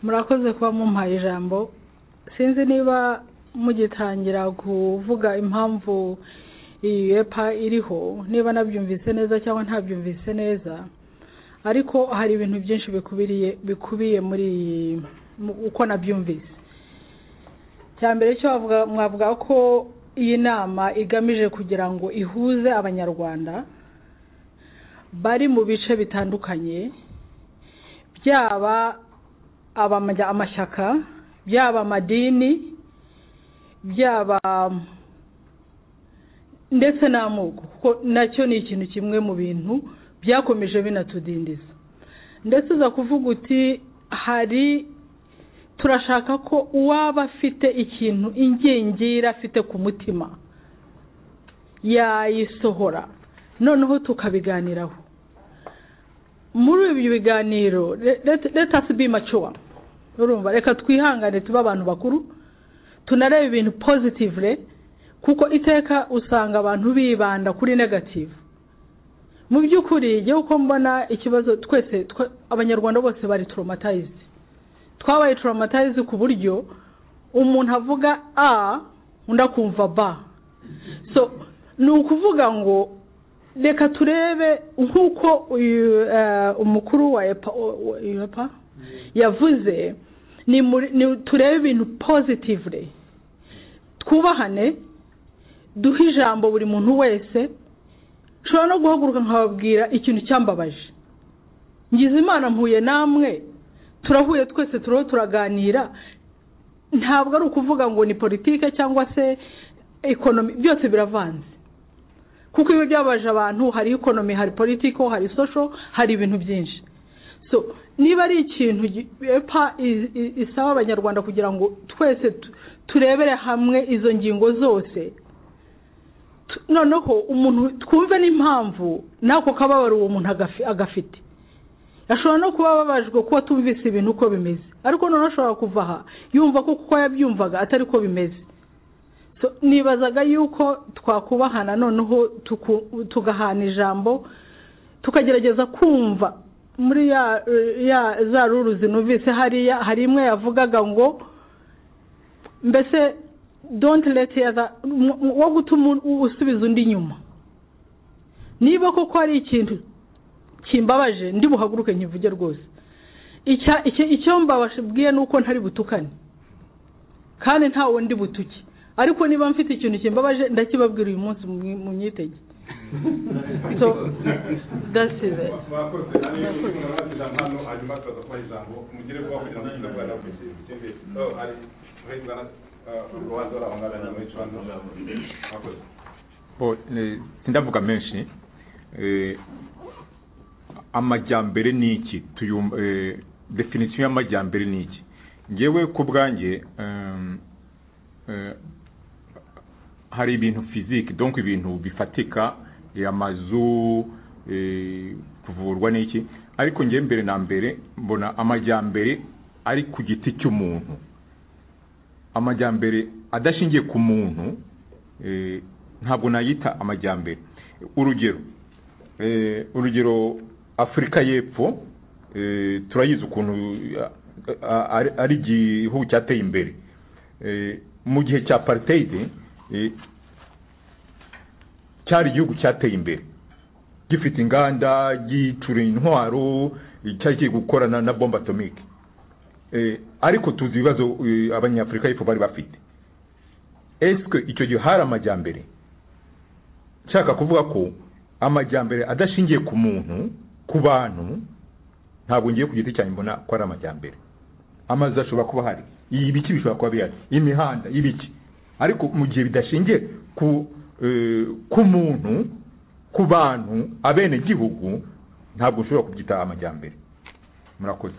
murakoze kuba mumpaye ijambo sinzi niba mugitangira kuvuga impamvu iyi epa iriho niba nabyumvise neza cyangwa ntabyumvise neza ariko hari ibintu byinshi bikubiriye bikubiye muri iyi mu- uko nabyumvise cya mbere cyo wavuga- mwavuga ko iyi nama igamije kugira ngo ihuze abanyarwanda bari mu bice bitandukanye byaba abamajya amashyaka byaba amadini byaba ndetse n'amoko kuko nacyo ni ikintu kimwe mu bintu byakomeje binatudindiza ndetse uza kuvuga uti hari turashaka ko uwaba afite ikintu ingingira afite ku mutima yayisohora noneho tukabiganiraho muri ibi biganiro le- let- let us be mature urumva reka twihangane tube abantu bakuru tunareba ibintu positively kuko iteka usanga abantu bibanda kuri negative mu by'ukuri jyewe uko mbona ikibazo twese twa- abanyarwanda bose bari traumatized twabaye traumatized ku buryo umuntu avuga a undi akumva ba so ni ukuvuga ngo reka turebe nk'uko uyu eh, umukuru wa epa o- o- epa yavuze ni muri- ni- turebe ibintu positively twubahane duhe ijambo buri muntu wese nshobora no guhaguruka nkababwira ikintu cyambabaje ngize imana mpuye namwe turahuye twese turiho turaganira ntabwo ari ukuvuga ngo ni politike cyangwa se ekonomi byose biravanze kuko iyo byabaje abantu hari ikonomi hari politiko hari social hari ibintu byinshi so niba ari ikintu gi- epa i- i- isaba abanyarwanda kugira ngo twese tu- turebere hamwe izo ngingo zose tu- noneho umuntu twumve n'impamvu n'ako kababaro uwo muntu agafi- agafite ashobora no kuba ababajwe kuba atumvise ibintu uko bimeze ariko noneho ashobora kuva aha yumva ko kuko yabyumvaga atari ko bimeze So, nibazaga yuko twakubahana noneho tuku- tugahana ijambo tukagerageza kumva muri ya, ya za ruru zinumvise hariya hari imwe yavugaga ngo mbese don't let the other mu- mu- wo gutuma u- usubiza undi nyuma niba koko hari ikintu kimbabaje ndi buhaguruke nkivuge rwose Icya- icyo icyo mbababwiye ni uko ntari butukane kandi ntawe ndi butuke ariko niba mfite ikintu kimbabaje ndakibabwira uyu munsi mu- mu myitege so that's it mwakoze ariyo mwabateza hano hanyuma tukaza kubaha ijambo mugire vuba kugira ngo tuze kuganira ku kintu kindi so hari uhezwa na urubanza urabangana na muri cumi n'umunani mwakoze Bo, eh, sindavuga menshi eh, amajyambere ni iki tuyumva eh, definition y'amajyambere ni iki ngewe ku bwanjye em, eh, hari ibintu fiziki donc ibintu bifatika eh, amazu eh, kuvurwa n'iki ariko ngewe mbere na mbere mbona amajyambere ari ku giti cy'umuntu amajyambere adashingiye ku muntu eh, ntabwo nayita amajyambere urugero eh, urugero afurika y'epfo eh, turayizi ukuntu eh, ari- ari igihugu cyateye imbere Eh, mu gihe cya apartheid eh, cyari igihugu cyateye imbere gifite inganda gicura intwaro cyari kiri gukorana na bombe atomike Eh, ariko tuzi ibibazo eh, abanyafurika y'epfo bari bafite esike icyo gihe hari amajyambere nshaka kuvuga ko amajyambere adashingiye ku muntu ku bantu ntabwo ngiye ku giti cyanjye mbona ko ari amajyambere amazu ashobora kuba ahari ibiki bishobora kuba bihari imihanda ibiki ariko mu gihe bidashingiye ku eh, ku muntu ku bantu abenegihugu ntabwo ushobora kubyita amajyambere murakoze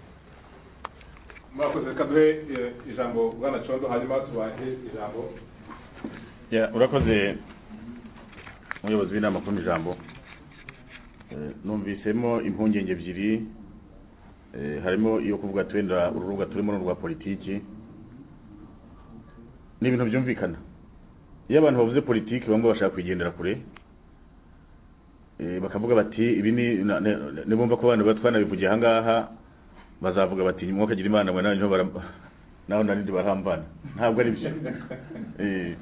murakoze reka duhe eh, ijambo bwana condo hanyuma tubahe ijambo Ya, urakoze umuyobozi w'inama kubona ijambo Eh, numvisemo impungenge ebyiri Eh, harimo iyo kuvuga ati wenda uru rubuga turimo ni urwa politiki ni ibintu byumvikana iyo abantu bavuze politiki bamwe bashaka kuyigendera kure Eh, bakavuga bati ibi ni na- na- na- nibumva ko abantu batwanabivugiye ahangaha bazavuga bati mwokagira imana mwe nanjye naho narindi barahambana ntabwo ari byo Eh,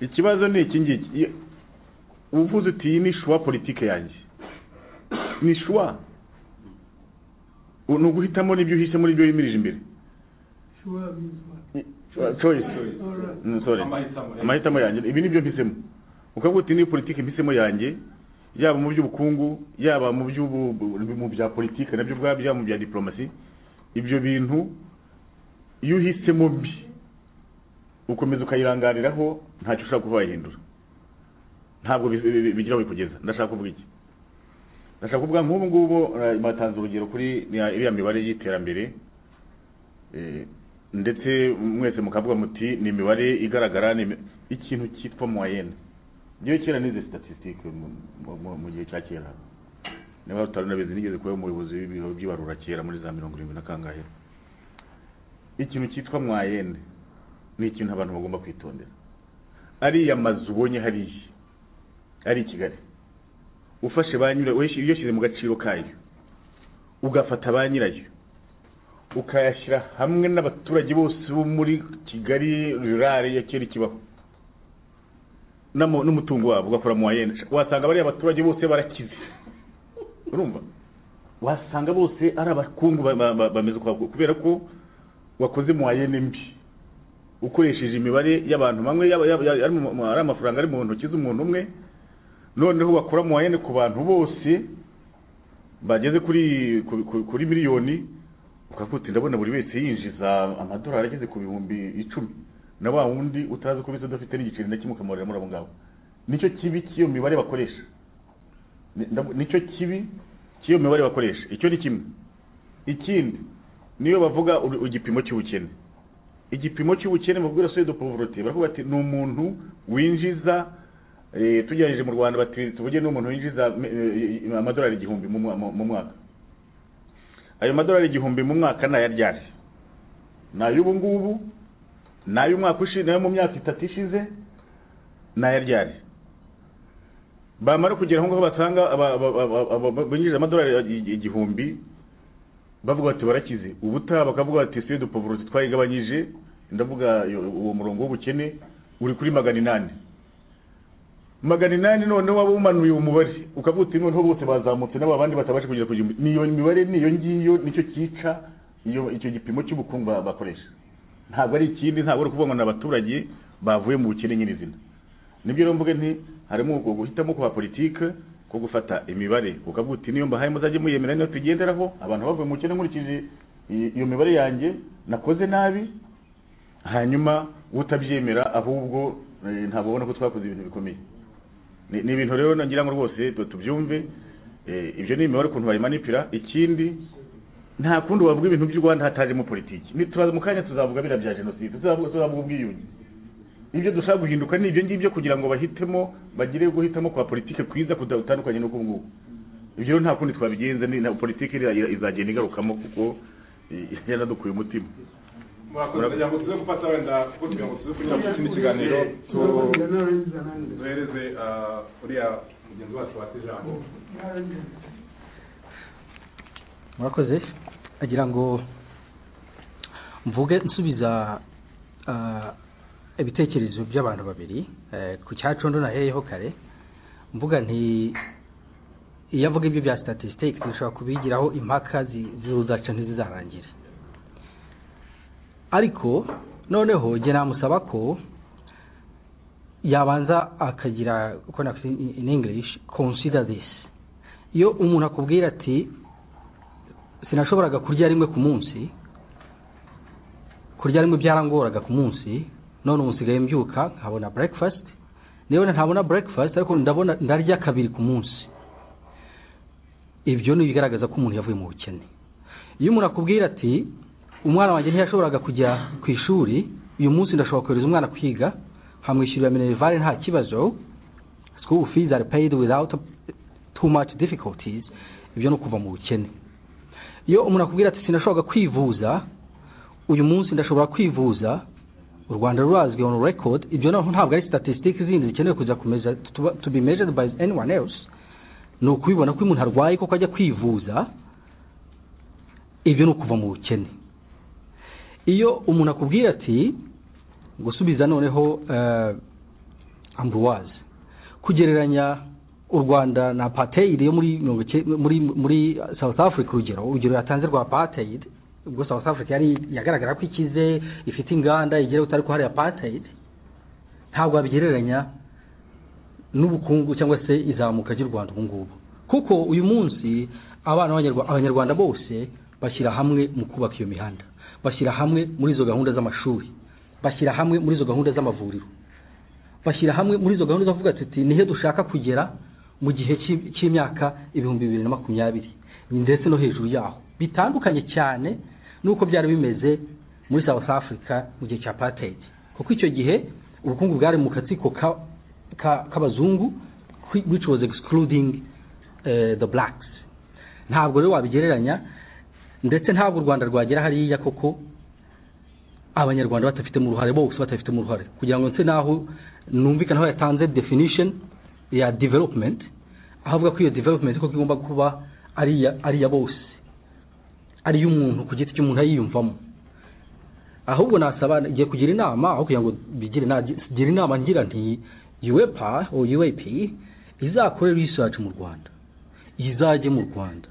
ikibazo ni iki ngiki Iyo- uba uvuze uti iyi ni shuwa politike yanjye ni shuwa U- ni uguhitamo n'ibyo uhishe muri ibyo wimirije imbere Sure means what? Choice. Choice. Alright. Mm, sorry Amahitamo, yeah. amahitamo yanjye ibi ni byo mpisemo ukavuga uti ni politike mpisemo yanjye yaba mu by'ubukungu yaba mu by'ubu mu bya politike nabyo ubwabyo yaba mu bya diplomasi ibyo bintu iyo uhisemo mbi ukomeza ukayirangariraho ntacyo ushobora kuba wayihindura ntabwo bi- bi- bi- bigira aho bikugeza ndashaka kuvuga iki ndashaka kuvuga nk'ubu ngubu eh, batanze urugero kuri ya- iriya mibare y'iterambere Eh, ndetse mwese mukavuga muti ni imibare igaragara ni imi- ikintu cyitwa moyenne ngewe kera nize statistique mu- mu- mu- mu gihe cya kera niba utaranabizi nigeze kuba umuyobozi w'ibiro by'ibarura kera muri za mirongo irindwi na kangahe ikintu cyitwa mwayene ni ikintu abantu bagomba kwitondera ariya mazu ubonye hariya ari i kigali ufashe ba nyirayo uyashyize mu gaciro kayo ugafata ba nyirayo ukayashyira hamwe n'abaturage bose bo muri kigali rurare ya kera ikibaho n'amo- n'umutungo wabo ugakora mu wayene wasanga bariya abaturage bose barakize urumva wasanga bose ari abakungu ba- ba- ba- bameze ukwabwo kubera ko wakoze muwayene mbi ukoresheje imibare y'abantu bamwe yaba- yaba- yaba- ari mu- mu- ari amafaranga ari mu ntoki z'umuntu umwe noneho wakora muwayene ku bantu bose bageze kuri ku- ku- kuri miliyoni ukavuga uti ndabona buri wese yinjiza amadolari ageze ku bihumbi icumi na wa wundi utazi ko bisa udafite n'igiceri na kimwe ukamurira muri abo ngabo nicyo kibi cy'iyo mibare bakoresha Ni- ndab- nicyo kibi cy'iyo mibare bakoresha icyo ni kimwe ikindi niyo bavuga uru- igipimo cy'ubukene igipimo cy'ubukene mu bwira soye de pauvreté baravuga ati ni umuntu winjiza eh, tujyanije mu rwanda bati tuvuge ni umuntu winjiza eh, eh, amadolari igihumbi mu mwa- mu- mu mwaka ayo madolari igihumbi mu mwaka ni ayaryari ni ay'ubu ngubu ni ay'umwaka ushize ni ayo mu myaka itatu ishize ni ayaryari bamara kugera aho ngaho basanga aba- aba- aba- aba- aba- binjije amadolari igi- igihumbi bavuga bati barakize ubutaha bakavuga bati siyo dupovoroti twayigabanyije ndavuga iyo- uwo murongo w'ubukene uri kuri magana inani magana inani noneho waba umanuye uwo mubare ukavuga uti noneho bose bazamutse n'abo bandi batabasha kugera ku gihumbi niyo mibare niyo ngiyo nicyo cyica iyo icyo gipimo cy'ubukungu ba- bakoresha ntabwo ari ikindi ntabwo ari ukuvuga ngo ni abaturage bavuye mu bukene nyirizina nibyo rero mvuge nti harimo uko guhitamo kwa politike ko gufata imibare ukavuga uti niyo mbahaye muzajye muyemera niyo tugenderaho abantu bavuye mu bukene nkurikije i- iyo mibare yanjye nakoze nabi hanyuma utabyemera ahubwo eh, ntabwo ubona ko twakoze ibintu bikomeye ni ni ibintu rero nagira ngo rwose tu- tubyumve eh, ibyo ni imibare ukuntu bayimanipira ikindi nta kundi wavuga ibintu by'u rwanda hatajemo politiki Ni- turaza mu kanya tuzavuga biriya bya jenoside tuzavuga tuzavuga ubwiyunge ibyo dushaka guhinduka ni ibyo ngibyo kugira ngo bahitemo bagire guhitamo kwa politiki kwiza kudatandukanye n'uko nguko ibyo rero nta kundi twabigenza ni na politiki iriya ira- izagenda igarukamo kuko eh, yaradukuye umutima murakoze kugira ngo tuze gufata wenda kuko kugira ngo tuze kugira ngo ikindi kiganiro tu- duhereze ah, uriya mugenzi wacu wata ijambo murakoze agira ngo mvuge nsubiza ah, ibitekerezo by'abantu babiri eh, ku cyacondo naheyeho kare mvuga nti iyo avuga ibyo bya statisitike dushobora kubigiraho impaka zi- zizaca ntizizarangire ariko noneho jye namusaba ko yabanza akagira uko nakwita in- in english consider this iyo umuntu akubwira ati sinashoboraga kurya rimwe ku munsi kurya rimwe byarangoraga ku munsi none ubu nsigaye mbyuka nkabona breakfast niba ntabona breakfast ariko ndabona ndarya kabiri ku munsi ibyo ni ibigaragaza ko umuntu yavuye mu bukene iyo umuntu akubwira ati umwana wanjye ntiyashoboraga kujya ku ishuri uyu munsi ndashobora kohereza umwana kwiga nkamwishyurira minerivare nta kibazo school fees are paid without too much difficulties ibyo ni ukuva mu bukene iyo umuntu akubwira ati sinashoboraga kwivuza uyu munsi ndashobora kwivuza u rwanda rurazwi on record ibyo naho ntabwo ari statistics zindi zikenewe kuza kumeza tuba- to be measured by anyone else ni ukubibona ko uyu muntu arwaye koko ajya kwivuza ibyo ni ukuva mu bukene iyo umuntu akubwira ati gusubiza noneho eh, ambuwazi kugereranya u rwanda na apartheid yo muri mirongo icyenda- muri muri south africa urugero urugero yatanze rwa apartheid ubwo south africa yari yagaragara ko ikize ifite inganda igera utari ko hari apartheid ntabwo wabigereranya n'ubukungu cyangwa se izamuka ry'u rwanda ubu ngubu kuko uyu munsi abana b'Abanyarwa- abanyarwanda bose bashyira hamwe mu kubaka iyo mihanda bashyira hamwe muri izo gahunda z'amashuri bashyira hamwe muri izo gahunda z'amavuriro bashyira hamwe muri izo gahunda zavuga tuti nihe dushaka kugera mu gihe cy'i- cy'imyaka ibihumbi bibiri na makumyabiri ndetse no hejuru yaho bitandukanye cyane n'uko byari bimeze muri south africa mu gihe cya apartheid kuko icyo gihe ubukungu bwari mu katsiko ka- ka- k'abazungu which was excluding eh, the blacks ntabwo rero wabigereranya ndetse ntabwo u rwanda rwagera hariya koko abanyarwanda batafitemo uruhare bose batafitemo uruhare kugira ngo nse naho numvikane aho yatanze definition ya development aho avuga ko iyo development koko igomba kuba ari iya- ari iya bose ari iy'umuntu ku giti cy'umuntu ayiyumvamo ahubwo nasaba ngiye kugira inama aho kugira ngo bigire na- gira inama ngira nti uepa or uap izakore research mu rwanda izajye mu rwanda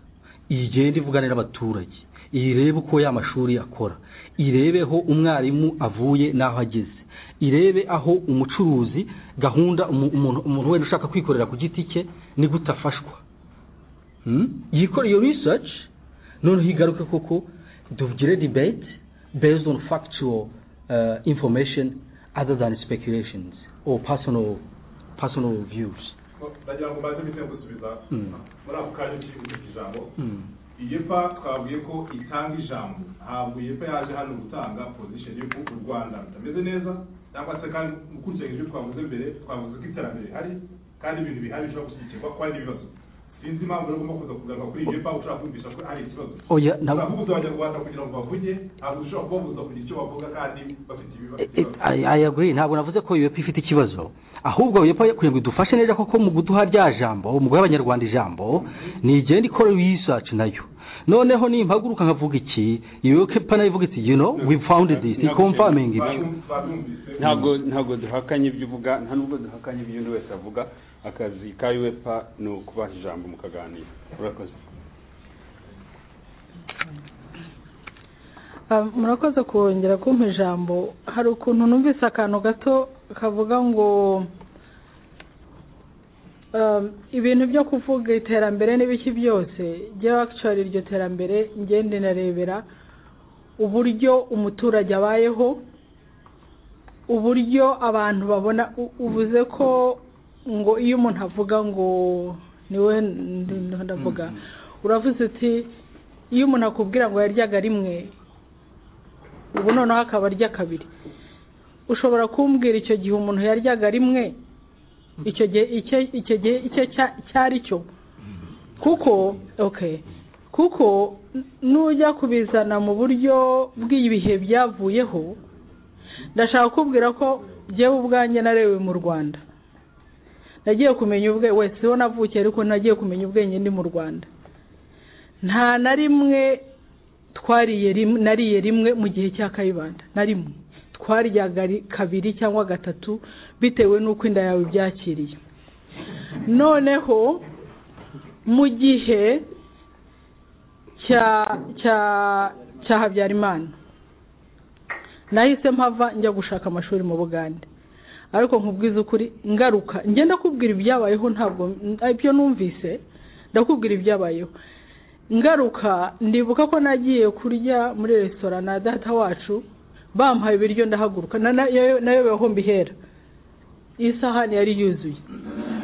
igende ivugane n'abaturage irebe uko ya mashuri akora irebeho umwarimu avuye n'aho ageze irebe aho umucuruzi gahunda umu- umuntu umuntu wenda ushaka kwikorera ku giti cye ni gute afashwa Hmm? yikora iyo research noneho igaruke koko tugire debate based on factual uh, information other than speculations or personal personal views ndagira ngo mbanze mbise gusubiza Mm. muri ako kanya ukivuga ijambo Mm. iyepa twabwiye ko itanga ijambo ntabwo iyepa yaje hano gutanga position y'uko u rwanda rutameze neza cyangwa se kandi ukurikije ibyo twavuze mbere twavuze ko iterambere hari kandi ibintu bihari bishobora gushyigikirwa ko hari n'ibibazo sinzi impamvu rero ugomba kuza kugaruka kuri iyepa ushaka kumvisha ko hari ikibazo Oya, ntabwo- uravuguza abanyarwanda kugira ngo bavuge ntabwo ushobora kubabuza kugira icyo bavuga kandi bafite ibibazo I, I agree ntabwo navuze ko UEP ifite ikibazo ahubwo UEP kugira ngo idufashe neza koko mu guduha rya jambo mu guha abanyarwanda ijambo ni igenda ikora research nayo noneho nimpaguruka nkavuga iki UEP nayo ivuga iti you know we found this i confirming ibi ntabwo ntabwo duhakanye ibyo uvuga nta nubwo duhakanye ibyo undi wese avuga akazi ka uefa ni ukubaha ijambo mukaganira urakoze Ah, murakoze kongera kumpa ijambo hari ukuntu numvise akantu gato kavuga ngo um, ibintu byo kuvuga iterambere n'ibiki byose jya akishari iryo terambere ngende narebera uburyo umuturage abayeho uburyo abantu babona u- uvuze ko ngo iyo umuntu avuga ngo niwe ndi- ndavuga uravuze uti iyo umuntu akubwira ngo yaryaga rimwe ubu noneho akaba arya kabiri ushobora kumbwira icyo gihe umuntu yaryaga rimwe icyo gihe icyo icyo gihe icyo cya- cyari cyo kuko okay kuko nujya kubizana mu buryo bw'ibihe byavuyeho ndashaka kubwira ko byewe ubwanjye narewe mu rwanda nagiye kumenya ubwe wese ho navukiye ariko nagiye kumenya ubwenge ndi mu rwanda nta na rimwe twariye rimwe nariye rimwe mu gihe cya kayibanda na rimwe twaryaga ri- kabiri cyangwa gatatu bitewe n'uko inda yawe ibyakiriye noneho mu gihe cya cya cya habyarimana nahise mpava njya gushaka amashuri mu bugande ariko nkubwiza ukuri ngaruka ngenda kubwira ibyabayeho ntabwo ibyo numvise ndakubwira ibyabayeho ngaruka ndibuka ko nagiye kurya muri resitora na data wacu bampaye ibiryo ndahaguruka na- na- nayo nayo bibaho mbihera isahani yari yuzuye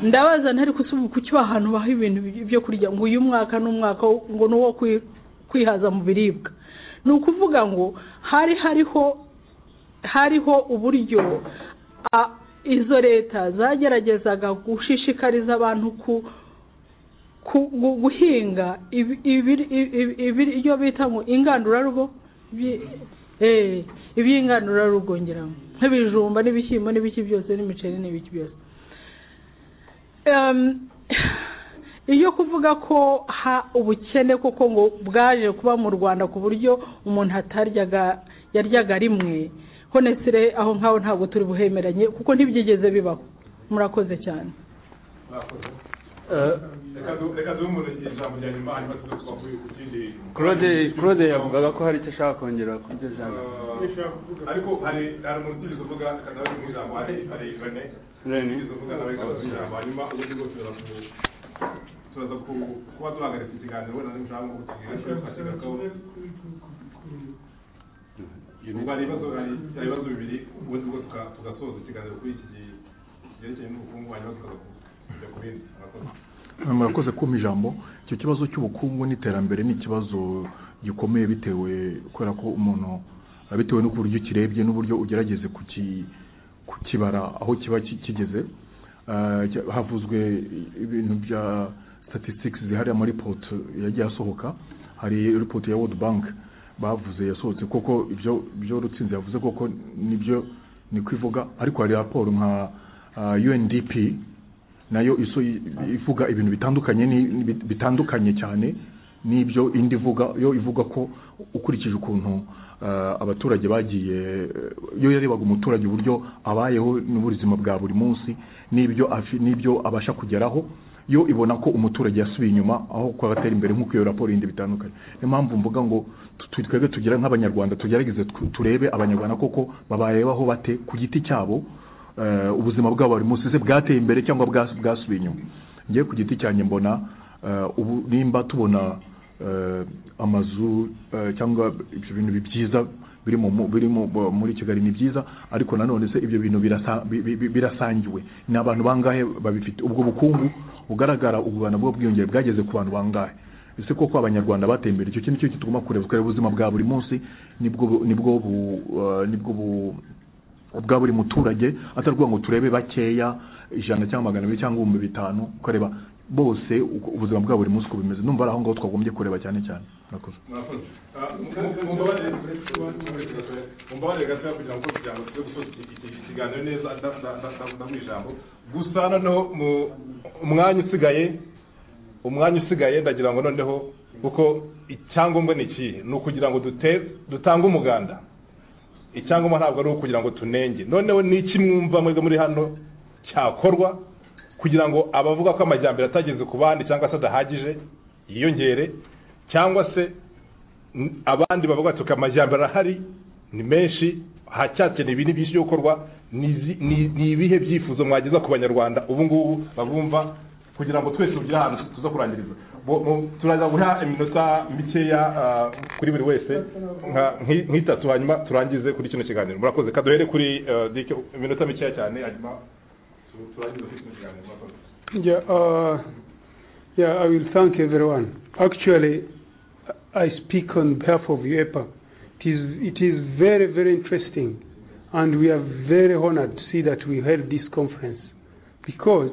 ndabaza ntari kusubu kuki ahantu baha ibintu byo kurya ngo uyu mwaka n'umwaka ngo ni uwo kwi- kwihaza mu biribwa ni ukuvuga ngo hari hariho hariho uburyo a- izo leta zageragezaga gushishikariza abantu ku ku- gu- guhinga ibi- ibiri- ibi- ibiryo bita ngo ingandurarugo bi- eh, iby'ingandurarugo ngira ngo nk'ibijumba n'ibishyimbo n'ibiki byose n'imiceri n'ibiki byose Em, iyo kuvuga ko ha ubukene koko ngo bwaje kuba mu rwanda ku buryo umuntu ataryaga yaryaga rimwe honesire aho ngaho ntabwo turi buhemeranye kuko ntibyigeze bibaho murakoze cyane reka du- reka duhe umuntu ijambo rya nyuma hanyuma tuze twavuye ku kindi claude claude yavugaga ko hari icyo ashaka kongera kuri iryo jambo Eh, ariko hari hari umuntu utigeze uvuga reka nawe mu ijambo hari hari rene Rene. utigeze uvuga nawe reka duhe ijambo hanyuma ubundi bwo tuza ku tuza ku kuba duhagaritse ikiganiro wenda n'ushaka nko kukigira cyo twashyigaho ubwo hari ibibazo hari hari ibibazo bibiri ubundi bwo tuka- tugasoza ikiganiro kuri iki gi- cyerekeye n'ubukungu hanyuma tukaza kujya ku bindi murakoze murakoze kumpa ijambo icyo kibazo cy'ubukungu n'iterambere ni ikibazo gikomeye bitewe kubera ko umuntu bitewe n'uburyo ukirebye n'uburyo ugerageze kuki- kukibara aho kiba ki- kigeze Eh, cya- havuzwe ibintu bya statistics zihari amaripoti yagiye asohoka hari ripoti ya world bank bavuze yasohotse koko ibyo ibyo rutsinzi yavuze koko nibyo ni kwivuga ariko hari raporo nka ah, UNDP nayo iso ivuga ibintu bitandukanye ni- ni- bitandukanye cyane n'ibyo indi ivuga yo ivuga ko ukurikije ukuntu eh, abaturage bagiye eh, yo yarebaga umuturage uburyo abayeho n'ubuzima bwa buri munsi n'ibyo afi- n'ibyo abasha kugeraho yo ibona ko umuturage yasubiye inyuma aho kuba atera imbere nk'uko iyo raporo yindi bitandukanye niyo mpamvu mvuga ngo tu- tu- twebwe tugira nk'abanyarwanda tugerageze tu- turebe abanyarwanda koko babayeho bate ku giti cyabo eh, ubuzima bwabo buri munsi se bwateye imbere cyangwa bwa- bwasubiye inyuma ngewe ku giti cyanjye mbona eh, ubu nimba tubona eh, amazu eh, cyangwa ibyo bintu bi- byiza biri mu mu- biri mu- mu- muri kigali ni byiza ariko nanone se ibyo bintu birasa- bi- bi- bi- birasangiwe ni abantu bangahe babifite ubwo bukungu bugaragara u rwanda bwo bwiyongere bwageze ku bantu bangahe ese koko abanyarwanda bateye imbere icyo kintu cyo tugomba kureba tukareba ubuzima bwa buri munsi nibwo bu- nibwo bu eh, nibwo bu bwa buri muturage atari ukuvuga ngo turebe bakeya ijana cyangwa magana abiri cyangwa ibihumbi bitanu ukareba bose uko- ubuzima bwa buri munsi uko bimeze numva ari aho ngaho twagombye kureba cyane cyane murakoze mumbabarire gatoya kugira ngo kugira ngo tujye gusoza iki- iki kiganiro neza ndamu ijambo gusa noneho mu- umwanya usigaye umwanya usigaye ndagira ngo noneho kuko icyangombwa ni ikihe ni ukugira ngo dute- dutange umuganda icyangombwa ntabwo ari ukugira ngo tunenge noneho ni iki mwumva mwebwe muri hano cyakorwa kugira ngo abavuga ko amajyambere atageze ku bandi cyangwa se adahagije yiyongere cyangwa se n- abandi bavuga ati amajyambere ahari ni menshi hacyakeneye ibintu byinshi byo gukorwa ni izi- ni ni ibihe byifuzo mwageza ku banyarwanda ubu ngubu babumva kugira ngo twese tugire ahantu tuza kurangiriza Bo- mu- turaza guha iminota mikeya ah, kuri buri wese nka- nki- nk'itatu hanyuma turangize kuri kino kiganiro murakoze kaduhere kuri ah, Dick, iminota mikeya cyane hanyuma Yeah, uh, yeah, I will thank everyone. Actually, I speak on behalf of UEPA. It is, it is very, very interesting, and we are very honored to see that we held this conference because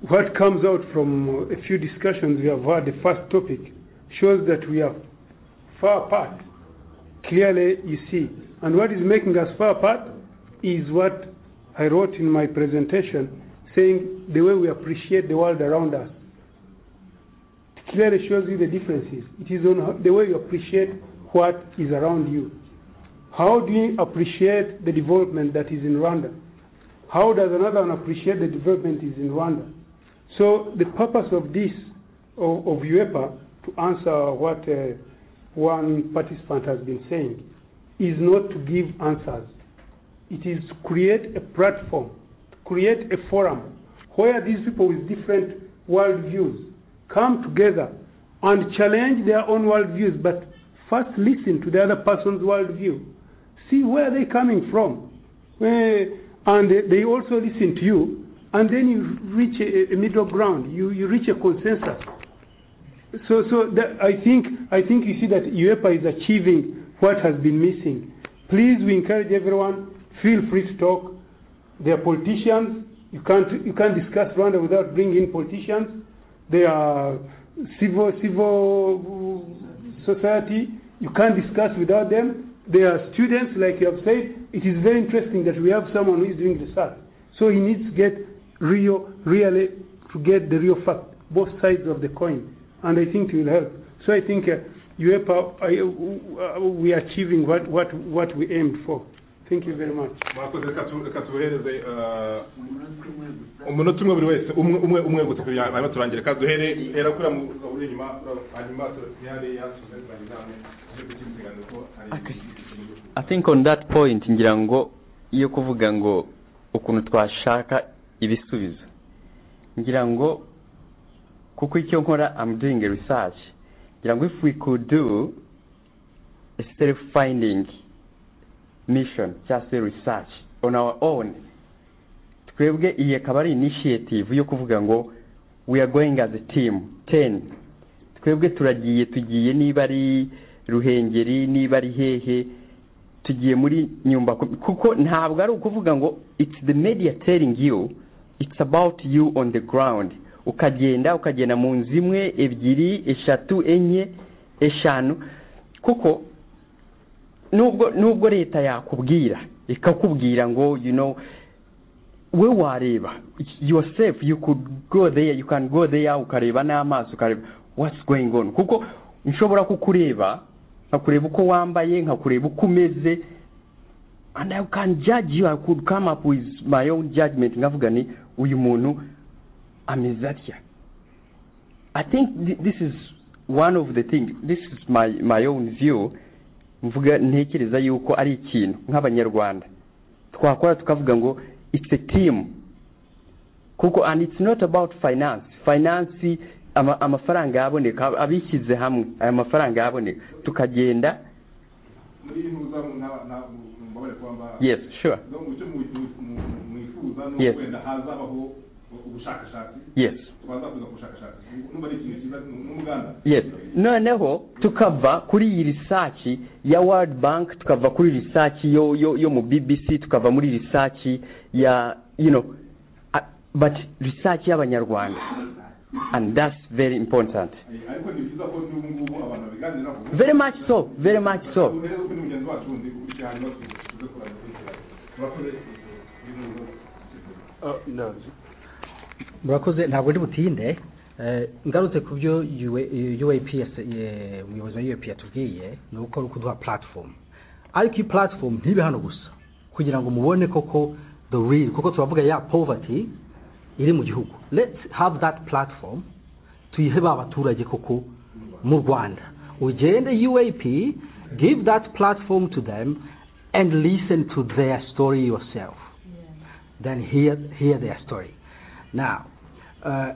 what comes out from a few discussions we have had, the first topic, shows that we are far apart. Clearly, you see. And what is making us far apart is what I wrote in my presentation, saying the way we appreciate the world around us. It clearly shows you the differences. It is on how- the way you appreciate what is around you. How do you appreciate the development that is in Rwanda? How does another one appreciate the development is in Rwanda? So the purpose of this, of, of UEPA, to answer what uh, one participant has been saying, is not to give answers. It is to create a platform, to create a forum where these people with different worldviews come together and challenge their own worldviews, but first listen to the other person's worldview, see where they're coming from, where, and they- they also listen to you, and then you reach a, a middle ground, you, you reach a consensus. So, so that, I think I think you see that UEPA is achieving what has been missing. Please, we encourage everyone. Feel free to talk. They are politicians. You can't you can't discuss Rwanda without bringing in politicians. They are civil civil society. You can't discuss without them. They are students, like you have said. It is very interesting that we have someone who is doing research. So he needs to get real, really, to get the real fact, both sides of the coin. And I think it will help. So I think uh, UEPA, I, uh, we are achieving what, what, what we aimed for. Thank you very much. mwakoze reka tu- reka tuhereze eh, umunota umwe buri wese umwe umwe umwe gusa kugira ngo hanyuma turangire reka duhere hera kuri mu uri inyuma hanyuma turare yasubize turangizamu ari kukimuteganya ko ari I think on that point ngira ngo iyo kuvuga ngo ukuntu twashaka ibisubizo ngira ngo kuko icyo nkora I'm doing a research ngira ngo if we could do a self finding mission cyangwa se research on our own twebwe iyi akaba ari initiative yo kuvuga ngo we are going as a team ten twebwe turagiye tugiye niba ari ruhengeri niba ari hehe tugiye muri nyumba kuko ntabwo ari ukuvuga ngo it's the media telling you it's about you on the ground ukagenda ukagenda mu nzu imwe ebyiri eshatu enye eshanu kuko nubwo nubwo leta yakubwira ikakubwira ngo you know we wareba yourself you could go there you can go there ukareba n'amaso ukareba what's going on kuko nshobora kukureba nkakureba uko wambaye nkakureba uko umeze and I can judge you I could come up with my own judgment nkavuga ni uyu muntu ameze atya I think thi- this is one of the things this is my my own view mvuga ntekereza yuko ari ikintu nk'abanyarwanda twakora tukavuga ngo it's a team kuko and it's not about finance finance ama- amafaranga yaboneka abishyize hamwe aya mafaranga yaboneka tukagenda muri ntuza mu nta- nta- mu- mbabare kuba mba yes sure no mu cyo mu- mu- mu- mwifuza ni Yes. uko wenda hazabaho ubushakashatsi yes twaza kuza ku bushakashatsi numva ari ikintu cyiza ni umuganda yes noneho tukava kuri iyi risaci ya world bank tukava kuri risaci yo yo yo mu bbc tukava muri risaci ya you know uh, but risaci y'abanyarwanda and that's very important ariko ni byiza ko n'ubu ngubu abantu babiganiraho very much so very much so uhereze kuri mugenzi wacu wundi ukurikiye hanyuma tuze tuze kurana turakoze murakoze ntabwo ndi butinde Eh, ngarutse ku byo uap yase- ye- umuyobozi wa uap yatubwiye ni uko ari ukuduha platform ariko iyi platform ntibe hano gusa kugira ngo mubone koko the real kuko turavuga ya poverty iri mu gihugu let's have that platform tuyihe ba baturage koko mu rwanda ugende uap give that platform to them and listen to their story yourself then hear, hear their story now uh,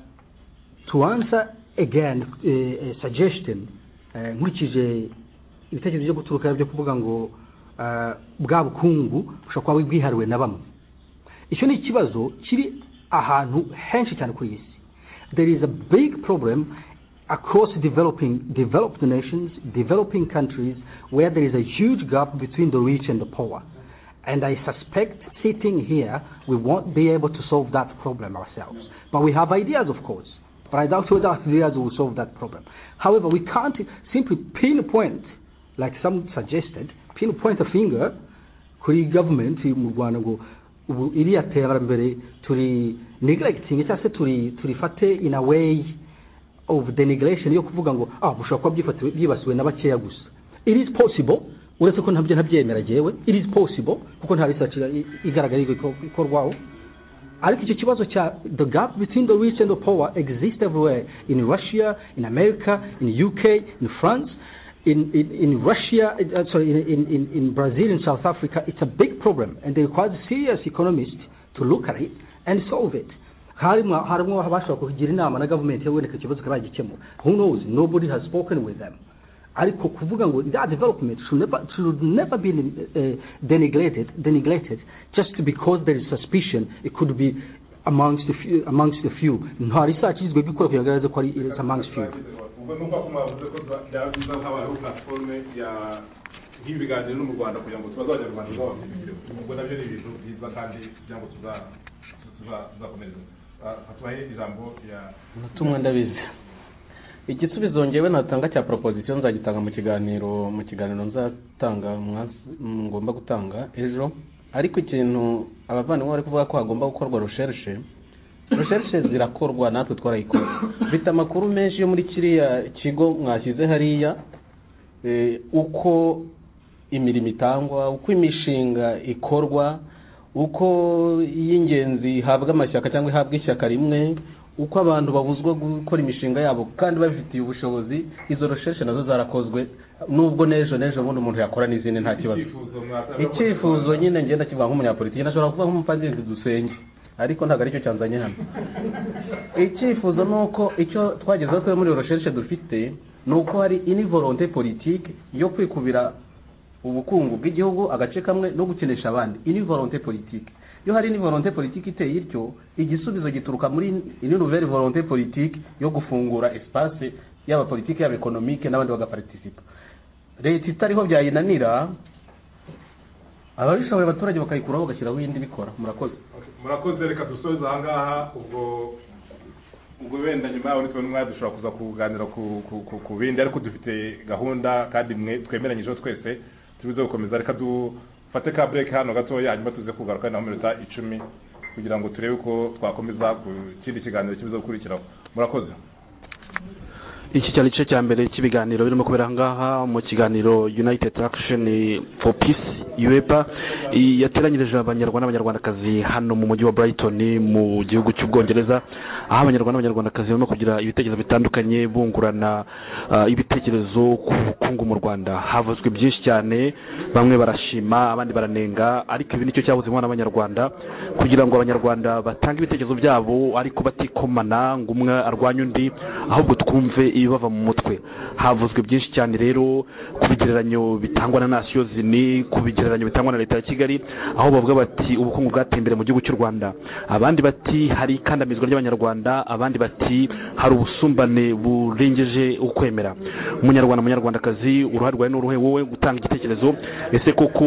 to answer again uh, a suggestion uh, nkurikije ibitekerezo byo guturuka byo kuvuga ngo uh, bwa bukungu bushobora kuba bwihariwe na bamwe icyo ni ikibazo kiri ahantu henshi cyane kuri iyi si there is a big problem across developing developed nations developing countries where there is a huge gap between the rich and the poor and I suspect sitting here, we won't be able to solve that problem ourselves. But we have ideas, of course. But I doubt whether ideas will solve that problem. However, we can't simply pinpoint, like some suggested, pinpoint a finger kuri government mu Rwanda ngo ubu iriya terambere turi neglecting cyangwa se turi turifate in a way of denigration yo kuvuga ngo ah bushobora kuba byifatiwe byibasiwe na bakeya gusa it is possible uretse ko ntabyo ntabyemera jewe it is possible kuko nta research igaragara iko ikorwaho ariko icyo kibazo cya the gap between the rich and the poor exists everywhere in russia in america in uk in france in, in, in russia in, uh, sorry in, in, in brazil in south africa it's a big problem and it requires serious economists to look at it and solve it harimo harimo abashobora kugira inama na gavumenti yewe reka ikibazo karagikemura who knows nobody has spoken with them ariko kuvuga ngo that development should never, should never be uh, denigrated, denigrated just because there is suspicion it could be amongst the few, amongst the few nta research izwe gukora kugaragaza ko ari it's amongst few ubwo nuko ako mwavuze ko byabiza nk'abantu platforme ya nk'ibiganiro no mu rwanda kugira ngo tubaze abanyarwanda babafite ubwo nabyo ni ibintu byiza kandi kugira ngo tuzakomeza fatubahe ijambo ya natumwe ndabizi igisubizo ngewe natanga cya proposition nzagitanga mu kiganiro mu kiganiro nzatanga ngomba gutanga ejo ariko ikintu abavandimwe bari kuvuga ko hagomba gukorwa rusherishe rusherishe zirakorwa natwe twarayikora bita amakuru menshi yo muri kiriya kigo mwashyize hariya uko imirimo itangwa uko imishinga ikorwa uko y'ingenzi ihabwa amashyaka cyangwa ihabwa ishyaka rimwe uko abantu babuzwa gukora imishinga yabo kandi babifitiye ubushobozi izo recherche nazo zarakozwe nubwo n'ejo n'ejo ubundi umuntu yakora n'izindi nta kibazo icyifuzo nyine ngenda kivuga nk'umunyapolitiki nashobora kuvuga nk'umupadiri dusenge ariko ntabwo aricyo cyanzanye hano icyifuzo ni uko icyo twagezeho twe muri recherche dufite ni uko hari ini volonté politique yo kwikubira ubukungu bw'igihugu agace kamwe no gukinisha abandi ini volonté politique iyo hari volonté politiki iteye ityo igisubizo gituruka muri ino nouvelle volonté politiki yo gufungura espace yaba politiki yaba ekonomike n'abandi bagaparitisipa leta itariho byayinanira ababishoboye abaturage bakayikuraho bagashyiraho iyindi bikora murakoze murakoze reka dusoze aha ngaha ubwo ubwo wenda nyuma yaho nitwe n'umwanya dushobora kuza kuganira ku bindi ariko dufite gahunda kandi twemeranyijeho twese turibuze gukomeza reka du fate ka break hano gatoya hanyuma tuze kugaruka na minota icumi kugira ngo turebe ko twakomeza ku kindi kiganiro kiza gukurikiraho murakoze iki cyari igice cya mbere cy'ibiganiro birimo kubera ngaha mu kiganiro united action for peace uepa yateranyirije abanyarwanda n'abanyarwandakazi hano mu mujyi wa brighton mu gihugu cy'ubwongereza aho abanyarwanda n'abanyarwandakazi barimo kugira ibitekerezo bitandukanye bungurana ibitekerezo ku bukungu mu rwanda havuzwe byinshi cyane bamwe barashima abandi baranenga ariko ibi nicyo cyabuze umwana w'abanyarwanda kugira ngo abanyarwanda batange ibitekerezo byabo ariko batikomana ngo umwe arwanye undi ahubwo twumve ibibava mu mutwe havuzwe byinshi cyane rero ku bigereranyo bitangwa na nasiyo zini ku bigereranyo bitangwa na leta ya kigali aho bavuga bati ubukungu bwateye imbere mu gihugu cy'u rwanda abandi bati hari ikandamizwa ry'abanyarwanda abandi bati hari ubusumbane burengeje ukwemera umunyarwanda munyarwandakazi uruhare rwawe n'uruhe wowe gutanga igitekerezo ese koko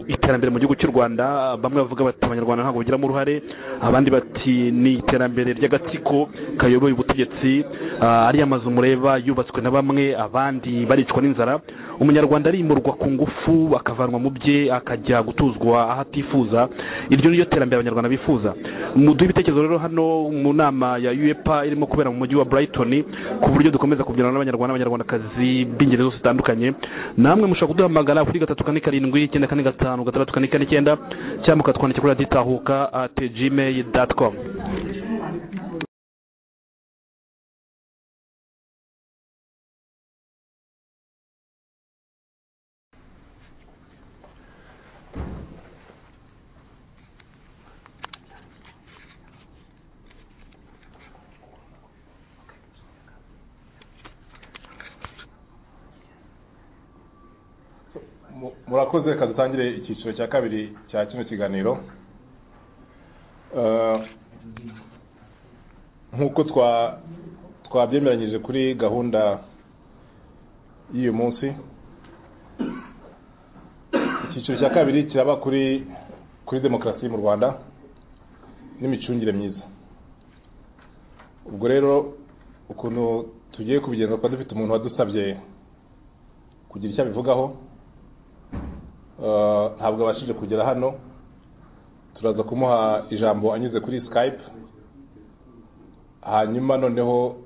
iterambere mu gihugu cy'u rwanda bamwe bavuga bati abanyarwanda ntabwo bagiramo uruhare abandi bati ni iterambere ry'agatsiko kayoboye ubutegetsi ariya mazu mureba yubatswe na bamwe abandi baricwa n'inzara umunyarwanda arimurwa ku ngufu akavanwa mu bye akajya gutuzwa aho atifuza iryo ni ryo terambere abanyarwanda bifuza muduhe ibitekerezo rero hano mu nama ya uepa irimo kubera mu mujyi wa brighton ku buryo dukomeza kubyarana n'abanyarwanda n'abanyarwandakazi b'ingeri zose zitandukanye namwe mushobora kuduhamagara kuri gatatu kane karindwi icyenda kane gatanu gatandatu kane kane icyenda cyangwa mukatwandikira kuri raditahuka ati gmail dot com murakoze reka dutangire icyiciro cya kabiri cya kino kiganiro nk'uko twabyemeranyije kuri gahunda y'uyu munsi icyiciro cya kabiri kiraba kuri kuri demokarasi mu rwanda n'imicungire myiza ubwo rero ukuntu tugiye kubigenza kuba dufite umuntu wadusabye kugira icyo abivugaho ntabwo abashije kugera hano turaza kumuha ijambo anyuze kuri skype hanyuma noneho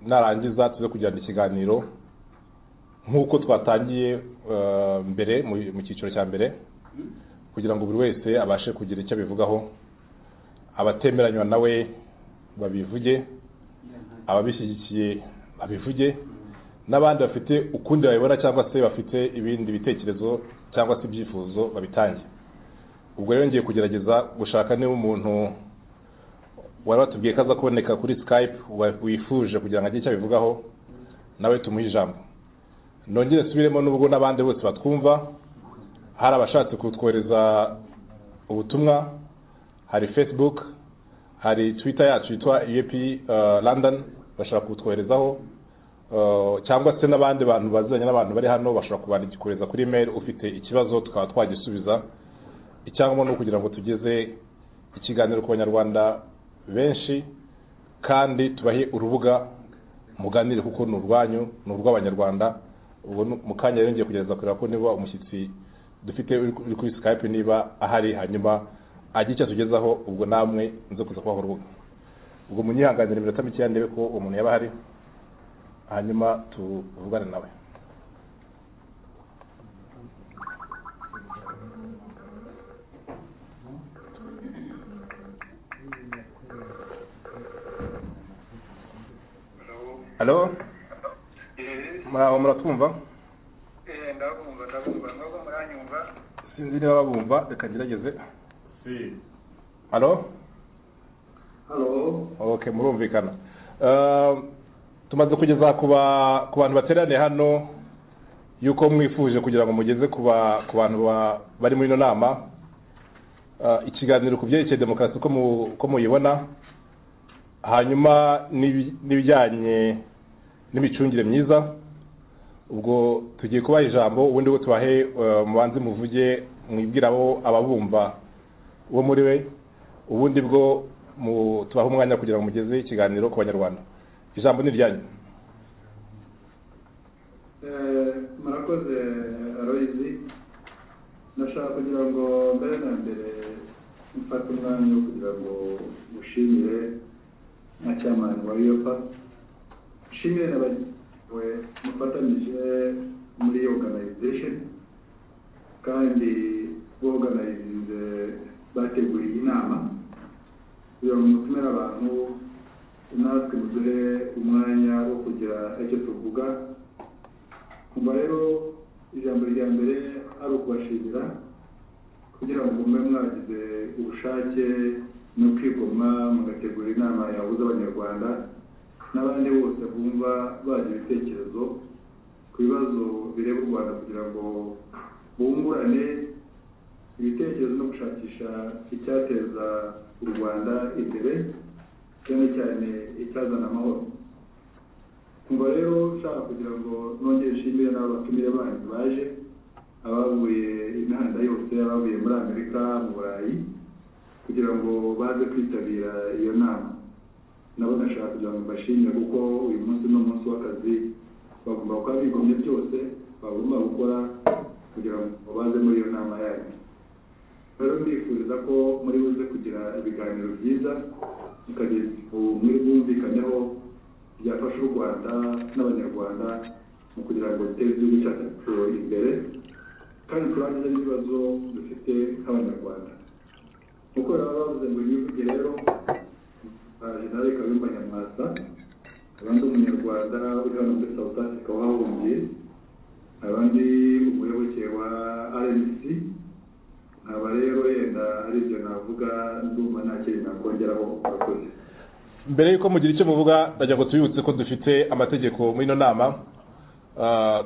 narangiza tuze kugirana ikiganiro nk'uko twatangiye mbere mu cyiciro cya mbere kugira ngo buri wese abashe kugira icyo abivugaho abatemeranywa nawe babivuge ababishyigikiye babivuge n'abandi bafite ukundi bayobora cyangwa se bafite ibindi bitekerezo cyangwa se ibyifuzo babitange ubwo rero ngiye kugerageza gushaka niba umuntu wari watubwiye ko aza kuboneka kuri skype wifuje kugira ngo agire icyo abivugaho nawe tumuhe ijambo nongere subiremo n'ubwo n'abandi bose batwumva hari abashatse kutwohereza ubutumwa hari facebook hari twitter yacu yitwa ep london bashobora kutwoherezaho cyangwa se n'abandi bantu baziranye n'abantu bari hano bashobora kubandikikohereza kuri mail ufite ikibazo tukaba twagisubiza icyangombwa ni ukugira ngo tugeze ikiganiro ku banyarwanda benshi kandi tubahe urubuga muganire kuko ni urwanyu ni urw'abanyarwanda ubu mu kanya rero ngiye kugerageza kureba ko niba umushyitsi dufite uri kuri skype niba ahari hanyuma agira icyo atugezaho ubwo namwe nze kuza kubaha urubuga ubwo munyihanganire iminota mikeya ndebe ko uwo muntu yaba ahari hanyuma tuvugane nawe halo muraho muratwumva ndabumva ndabumva nubwo muranyumva sinzi niba babumva reka ngerageze halo halo ok murumvikana tumaze kugeza ku bantu bateraniye hano yuko mwifuje kugira ngo mugeze ku bantu bari muri ino nama ikiganiro ku byerekeye demokarasi uko muyibona hanyuma n'ibijyanye n'imicungire myiza ubwo tugiye kubaha ijambo ubundi bwo tubahe mubanze muvuge mwibwirabo ababumva uwo muri we ubundi bwo tubaha umwanya kugira ngo mugeze ikiganiro ku banyarwanda ijambo ni iryanyu murakoze aroyizi ndashaka kugira ngo mbere na mbere mfate umwanya wo kugira ngo mushimire nka cyamani wa yopa nshimire na bagenzi mufatanyije muri organization kandi boganayinze bateguye iyi nama kugira ngo mutumire abantu natwe muduhe umwanya wo kugira icyo tuvuga kumva rero ijambo rya mbere ari ukubashimira kugira ngo mube mwagize ubushake no kwigomwa mugategura inama yahuza abanyarwanda n'abandi bose bumva bagira ibitekerezo ku bibazo bireba u rwanda kugira ngo bungurane ibitekerezo no gushakisha icyateza u rwanda imbere cyane cyane icyazana amahoro kumva rero ushaka kugira ngo nongere nshimire n'abatumire bandi baje abavuye imihanda yose abavuye muri amerika mu burayi kugira ngo baze kwitabira iyo nama nabo nashaka kugira ngo mbashimire kuko uyu munsi ni umunsi w'akazi bagomba kuba bigomye byose bagomba gukora kugira ngo baze muri iyo nama yanyu rero ndifuriza ko muri buze kugira ibiganiro byiza mukagira muri bwumvikaneho byafasha u rwanda n'abanyarwanda mu kugira ngo dutere igihugu cyacu imbere kandi turangize n'ibibazo dufite nk'abanyarwanda nk'uko rero bavuze ngo nyivuge rero jenerali kayumba nyamwasa abandi umunyarwanda uri hano muri south africa wahahungiye abandi umuyoboke wa rnc nkaba rero yenda hari ibyo navuga ndumva nta kintu nakongeraho murakoze mbere y'uko mugira icyo muvuga ndagira ngo tubibutse ko dufite amategeko muri ino nama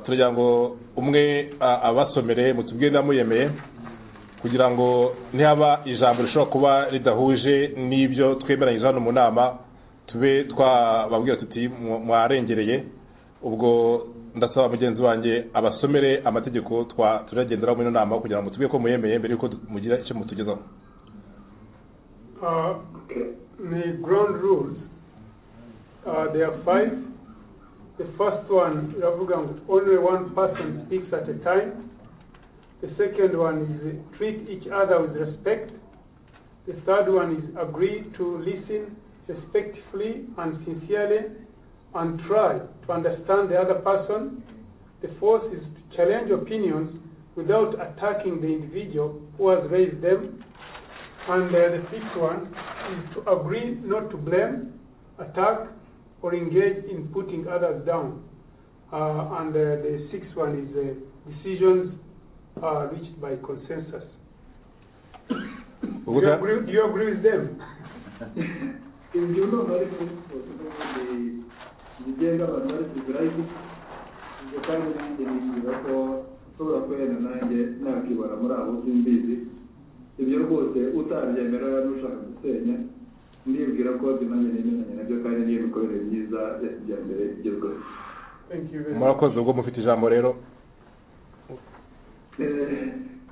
turagira ngo umwe abasomere mutubwire niba muyemeye kugira ngo nihaba ijambo rishobora kuba ridahuje n'ibyo twemeranyije hano mu nama tube twababwira tuti "Mwa- mwarengereye ubwo ndasaba mugenzi wanjye abasomere amategeko twa- turagenderaho muri ino nama kugira ngo tubike ko muyemeye mbere y'uko mugira icyo mutugezaho Uh, the ground rules, uh, there are five. The first one, iravuga ngo only one person speaks at a time. The second one is treat each other with respect. The third one is agree to listen respectfully and sincerely and try to understand the other person. The fourth is to challenge opinions without attacking the individual who has raised them. And uh, the sixth one is to agree not to blame, attack, or engage in putting others down. Uh, and uh, the sixth one is uh, decisions uh, reached by consensus. Do you Ubuga- agree, do you agree with them? ibyo ntabwo ari kuri siporo zigenga abantu bari kugura ibyo kandi nanjye nifuza ko ushobora kubera nanjye nakibara muri abo simbizi ibyo rwose utabyemera n'ushaka gusenya ndibwira ko nanjye nemeranya nabyo kandi n'iyo mikorere myiza ya kijyambere igezweho Thank you very much. murakoze ubwo mufite ijambo rero Eh,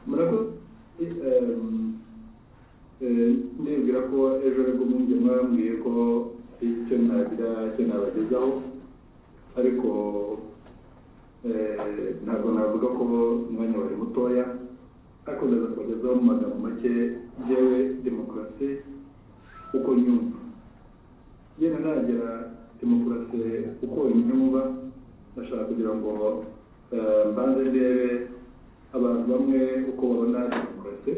murakoze ehm, eh, ndibwira ko ejo nibwo mwumve mwambwiye ko icyo nagira icyo nabagezaho ariko eh, ntabwo navuga ko umwanya wari mutoya ariko ndaza kubagezaho mu magambo make yewe demokarasi uko nyumva yenda nagera demokarasi uko nyumva ndashaka kugira ngo eh, mbanze ndebe abantu bamwe uko babona demokarasi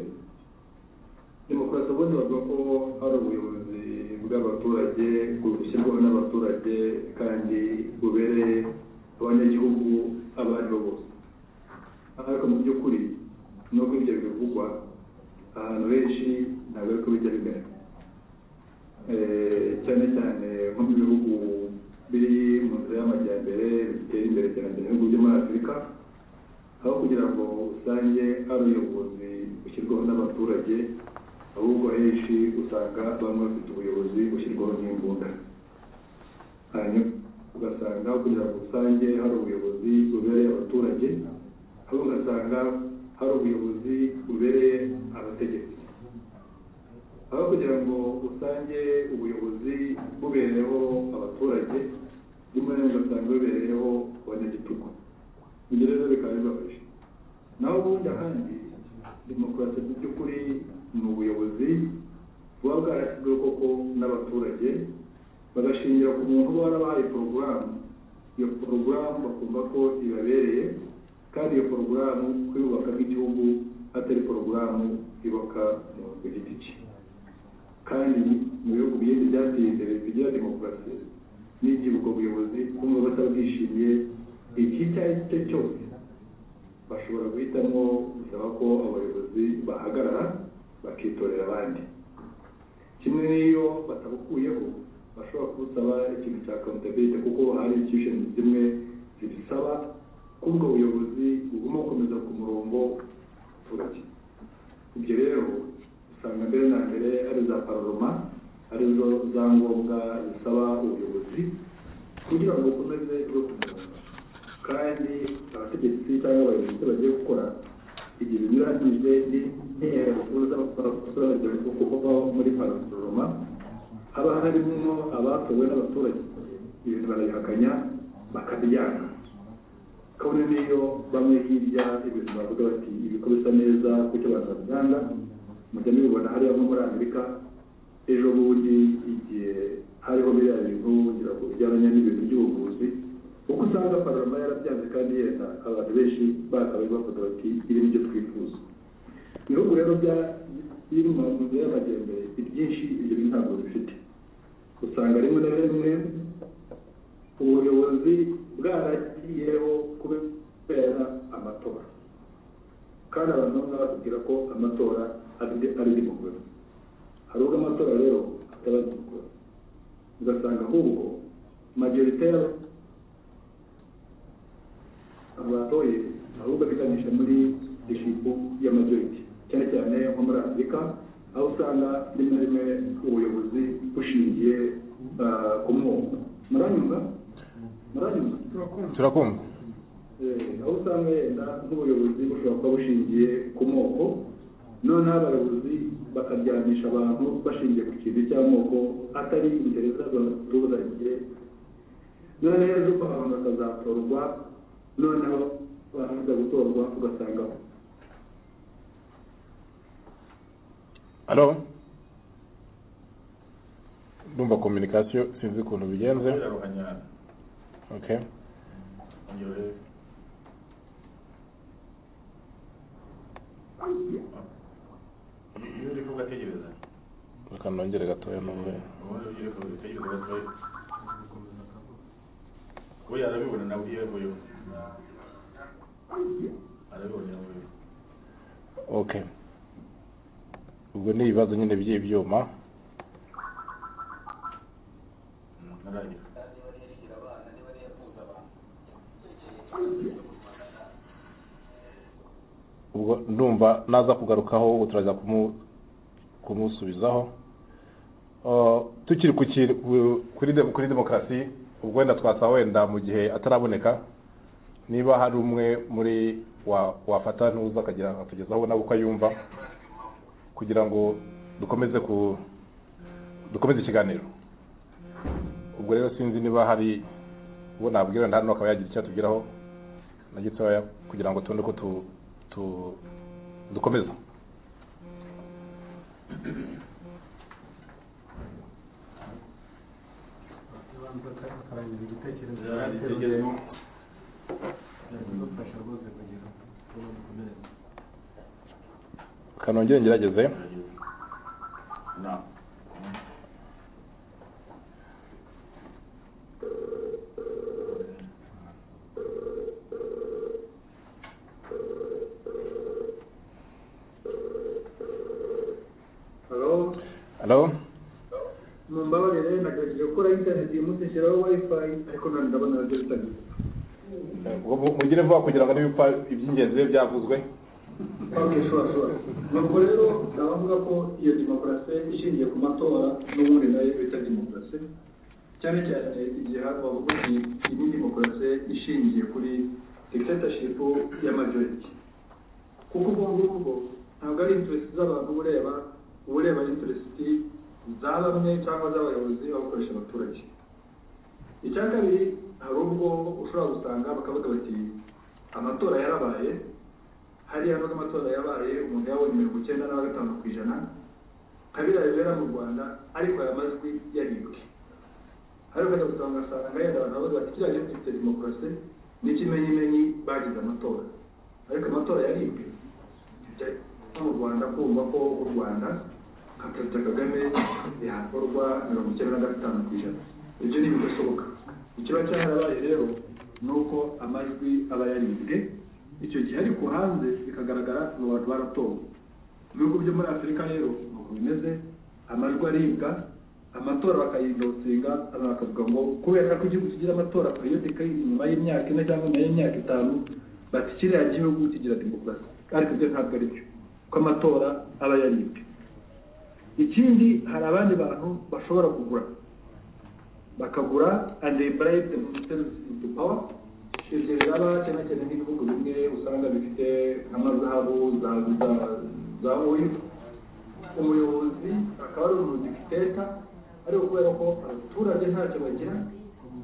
demokarasi ubundi bavuga ko hari ubuyobozi bw'abaturage bushyirwaho n'abaturage kandi bubereye abanyagihugu abo ari bo bose ariko mu by'ukuri nubwo ibyo bivugwa ahantu henshi ntabwo ariko bijya bimera Eh, cyane cyane nko mu bihugu biri mu nzira y'amajyambere bitera imbere cyane cyane ibihugu byo muri afurika aho kugira ngo usange hari ubuyobozi bushyirwaho n'abaturage ahubwo henshi usanga bamwe bafite ubuyobozi bushyirwaho n'imbunda hanyuma ugasanga aho kugira ngo usange hari ubuyobozi bubereye abaturage ahubwo ugasanga hari ubuyobozi bubereye abategetsi aho kugira ngo usange ubuyobozi bubereyeho abaturage rimwe na rimwe ugasanga bubereyeho abanyagitugu ibyo rero bikaba bibabaje naho ubundi ahandi demokarasi mu by'ukuri ni ubuyobozi buba bwarashyizweho koko n'abaturage bagashingira ku muntu uba warabahaye porogaramu iyo porogaramu bakumva ko ibabereye kandi iyo porogaramu kuyubaka nk'igihugu atari porogaramu yubaka umuntu ku giti cye kandi mu bihugu byinshi byateye imbere bigira demokarasi n'igihe ubwo buyobozi kumva batabwishimiye iki icyo ari cyo cyose bashobora guhitamo gusaba ko abayobozi bahagarara bakitorera abandi kimwe n'iyo batabukuyeho bashobora kubusaba ikintu cya accountability kuko hari institution zimwe zibisaba ko ubwo buyobozi bugomba gukomeza ku murongo w'abaturage ibyo rero usanga mbere na mbere ari za pararoma arizo za ngombwa zisaba ubuyobozi kugira ngo bukomeze bwo ku murongo kandi abategetsi cyangwa abayobozi icyo bagiye gukora igihe binyuranyije n'intera bakomeza bakora gusobanukirwa kuko kuba muri pararoma haba harimo abatowe n'abaturage ibintu barabihakanya bakabyanga kabone n'iyo bamwe hirya ibintu bavuga bati ibiko bisa neza kuko abantu babyanga mujya mubibona hariya nko muri amerika ejo bundi igihe hariho biriya bintu ngira ngo bijyanye n'ibintu by'ubuvuzi kuko usanga pararama yarabyanze kandi yenda abantu benshi bakabaye bavuga bati ibi nibyo twifuza ibihugu rero bya- biri mu nzira y'amajyambere ibyinshi ibyo bintu ntabwo bifite usanga rimwe na rimwe ubuyobozi bwaragiyeho kubera amatora kandi abantu bamwe batubwira ko amatora ari- ari demokarasi hari ubwo amatora rero ataba demokarasi ugasanga ahubwo majorite y'aba- batoye ahubwo biganisha muri dishipu y'amajorite cyane cyane afurika aho usanga rimwe na rimwe ubuyobozi bushingiye ah, ku moko muranyumva muranyumva turakumva Eh, aho usanga yenda nk'ubuyobozi bushobora kuba bushingiye ku moko noneho abayobozi bakaryamisha abantu bashingiye ku kintu cy'amoko atari imbere z'abaturage noneho ejo abantu bakazatorwa noneho barangiza gutorwa ugasanga alo ndumva kominikasiyo sinzi ukuntu bigenze okay iyo uri kuvuga tegereza reka nongere gatoya numve ubundi iyo uri kuvuga tegereza gatoya we arabibona nawe iyo avuyeho arabibona nawe okay ubwo ni ibibazo nyine by'ibyuma naragira ubwo ndumva naza kugarukaho ubu turaza kumu- kumusubizaho Uh, tukiri ku kintu- ku- kuri dem- kuri demokarasi ubwo wenda twasa wenda mu gihe ataraboneka niba hari umwe muri wa- wafata ntuza akagira akatugezaho nawe uko ayumva kugira ngo dukomeze ku dukomeze ikiganiro ubwo rero sinzi niba hari uwo nabwira wenda hano akaba yagira icyo atubwiraho na gitoya kugira ngo tubone ko tu- tu- dukomeza kanongere ngerageze na halo halo mumbabarire nagerageje gukora interineti yimutse nshyiraho wayifayi ariko none ndabona nabyo bitangiye ubwo mu- mugire vuba kugira ngo n'ibipfa iby'ingenzi bibe byavuzwe Okay, sure, sure. Nuko rero nkaba mvuga ko iyo demokarasi ishingiye ku matora n'ubundi nayo bita demokarasi cyane cyane igihe habaho ubundi indi demokarasi ishingiye kuri dictatorship ya majority kuko ubwo ngubwo ntabwo ari interest z'abantu uba ureba uba ureba interest za bamwe cyangwa z'abayobozi baba bakoresha abaturage icya kabiri hari ubwo ushobora gusanga bakavuga bati amatora yarabaye hariya nubwo amatora yabaye umuntu yabonye mirongo icyenda na gatanu ku ijana kabiriya bibera mu rwanda ariko aya majwi yaribwe hari ukajya gusanga ugasanga yenda abantu bavuga bati kiriya gifite demokarasi ni ikimenyimenyi bagize amatora ariko amatora yaribwe Bijya nko mu rwanda kumva ko u rwanda nka perezida kagame yakorwa mirongo icyenda na gatanu ku ijana ibyo ni ibidashoboka ikiba cyarabaye rero ni uko amajwi aba yaribwe icyo gihe ariko hanze bikagaragara ngo abantu baratowe mu bihugu byo muri afurika rero nuko bimeze amajwi aribwa amatora bakayidotinga abantu bakavuga ngo kubera ko igihugu kigira amatora periodika nyuma y'imyaka ine cyangwa nyuma y'imyaka itanu bati kiriya gihugu kigira demokarasi ariko ibyo ntabwo ari byo ko amatora aba yaribwe ikindi hari abandi bantu bashobora kugura bakagura and they bribe themselves into power ibyo biraba cyane cyane nk'ibihugu bimwe usanga bifite nk'amazahabu za za- za oil umuyobozi akaba ari umudikiteta ariko kubera ko abaturage ntacyo bagira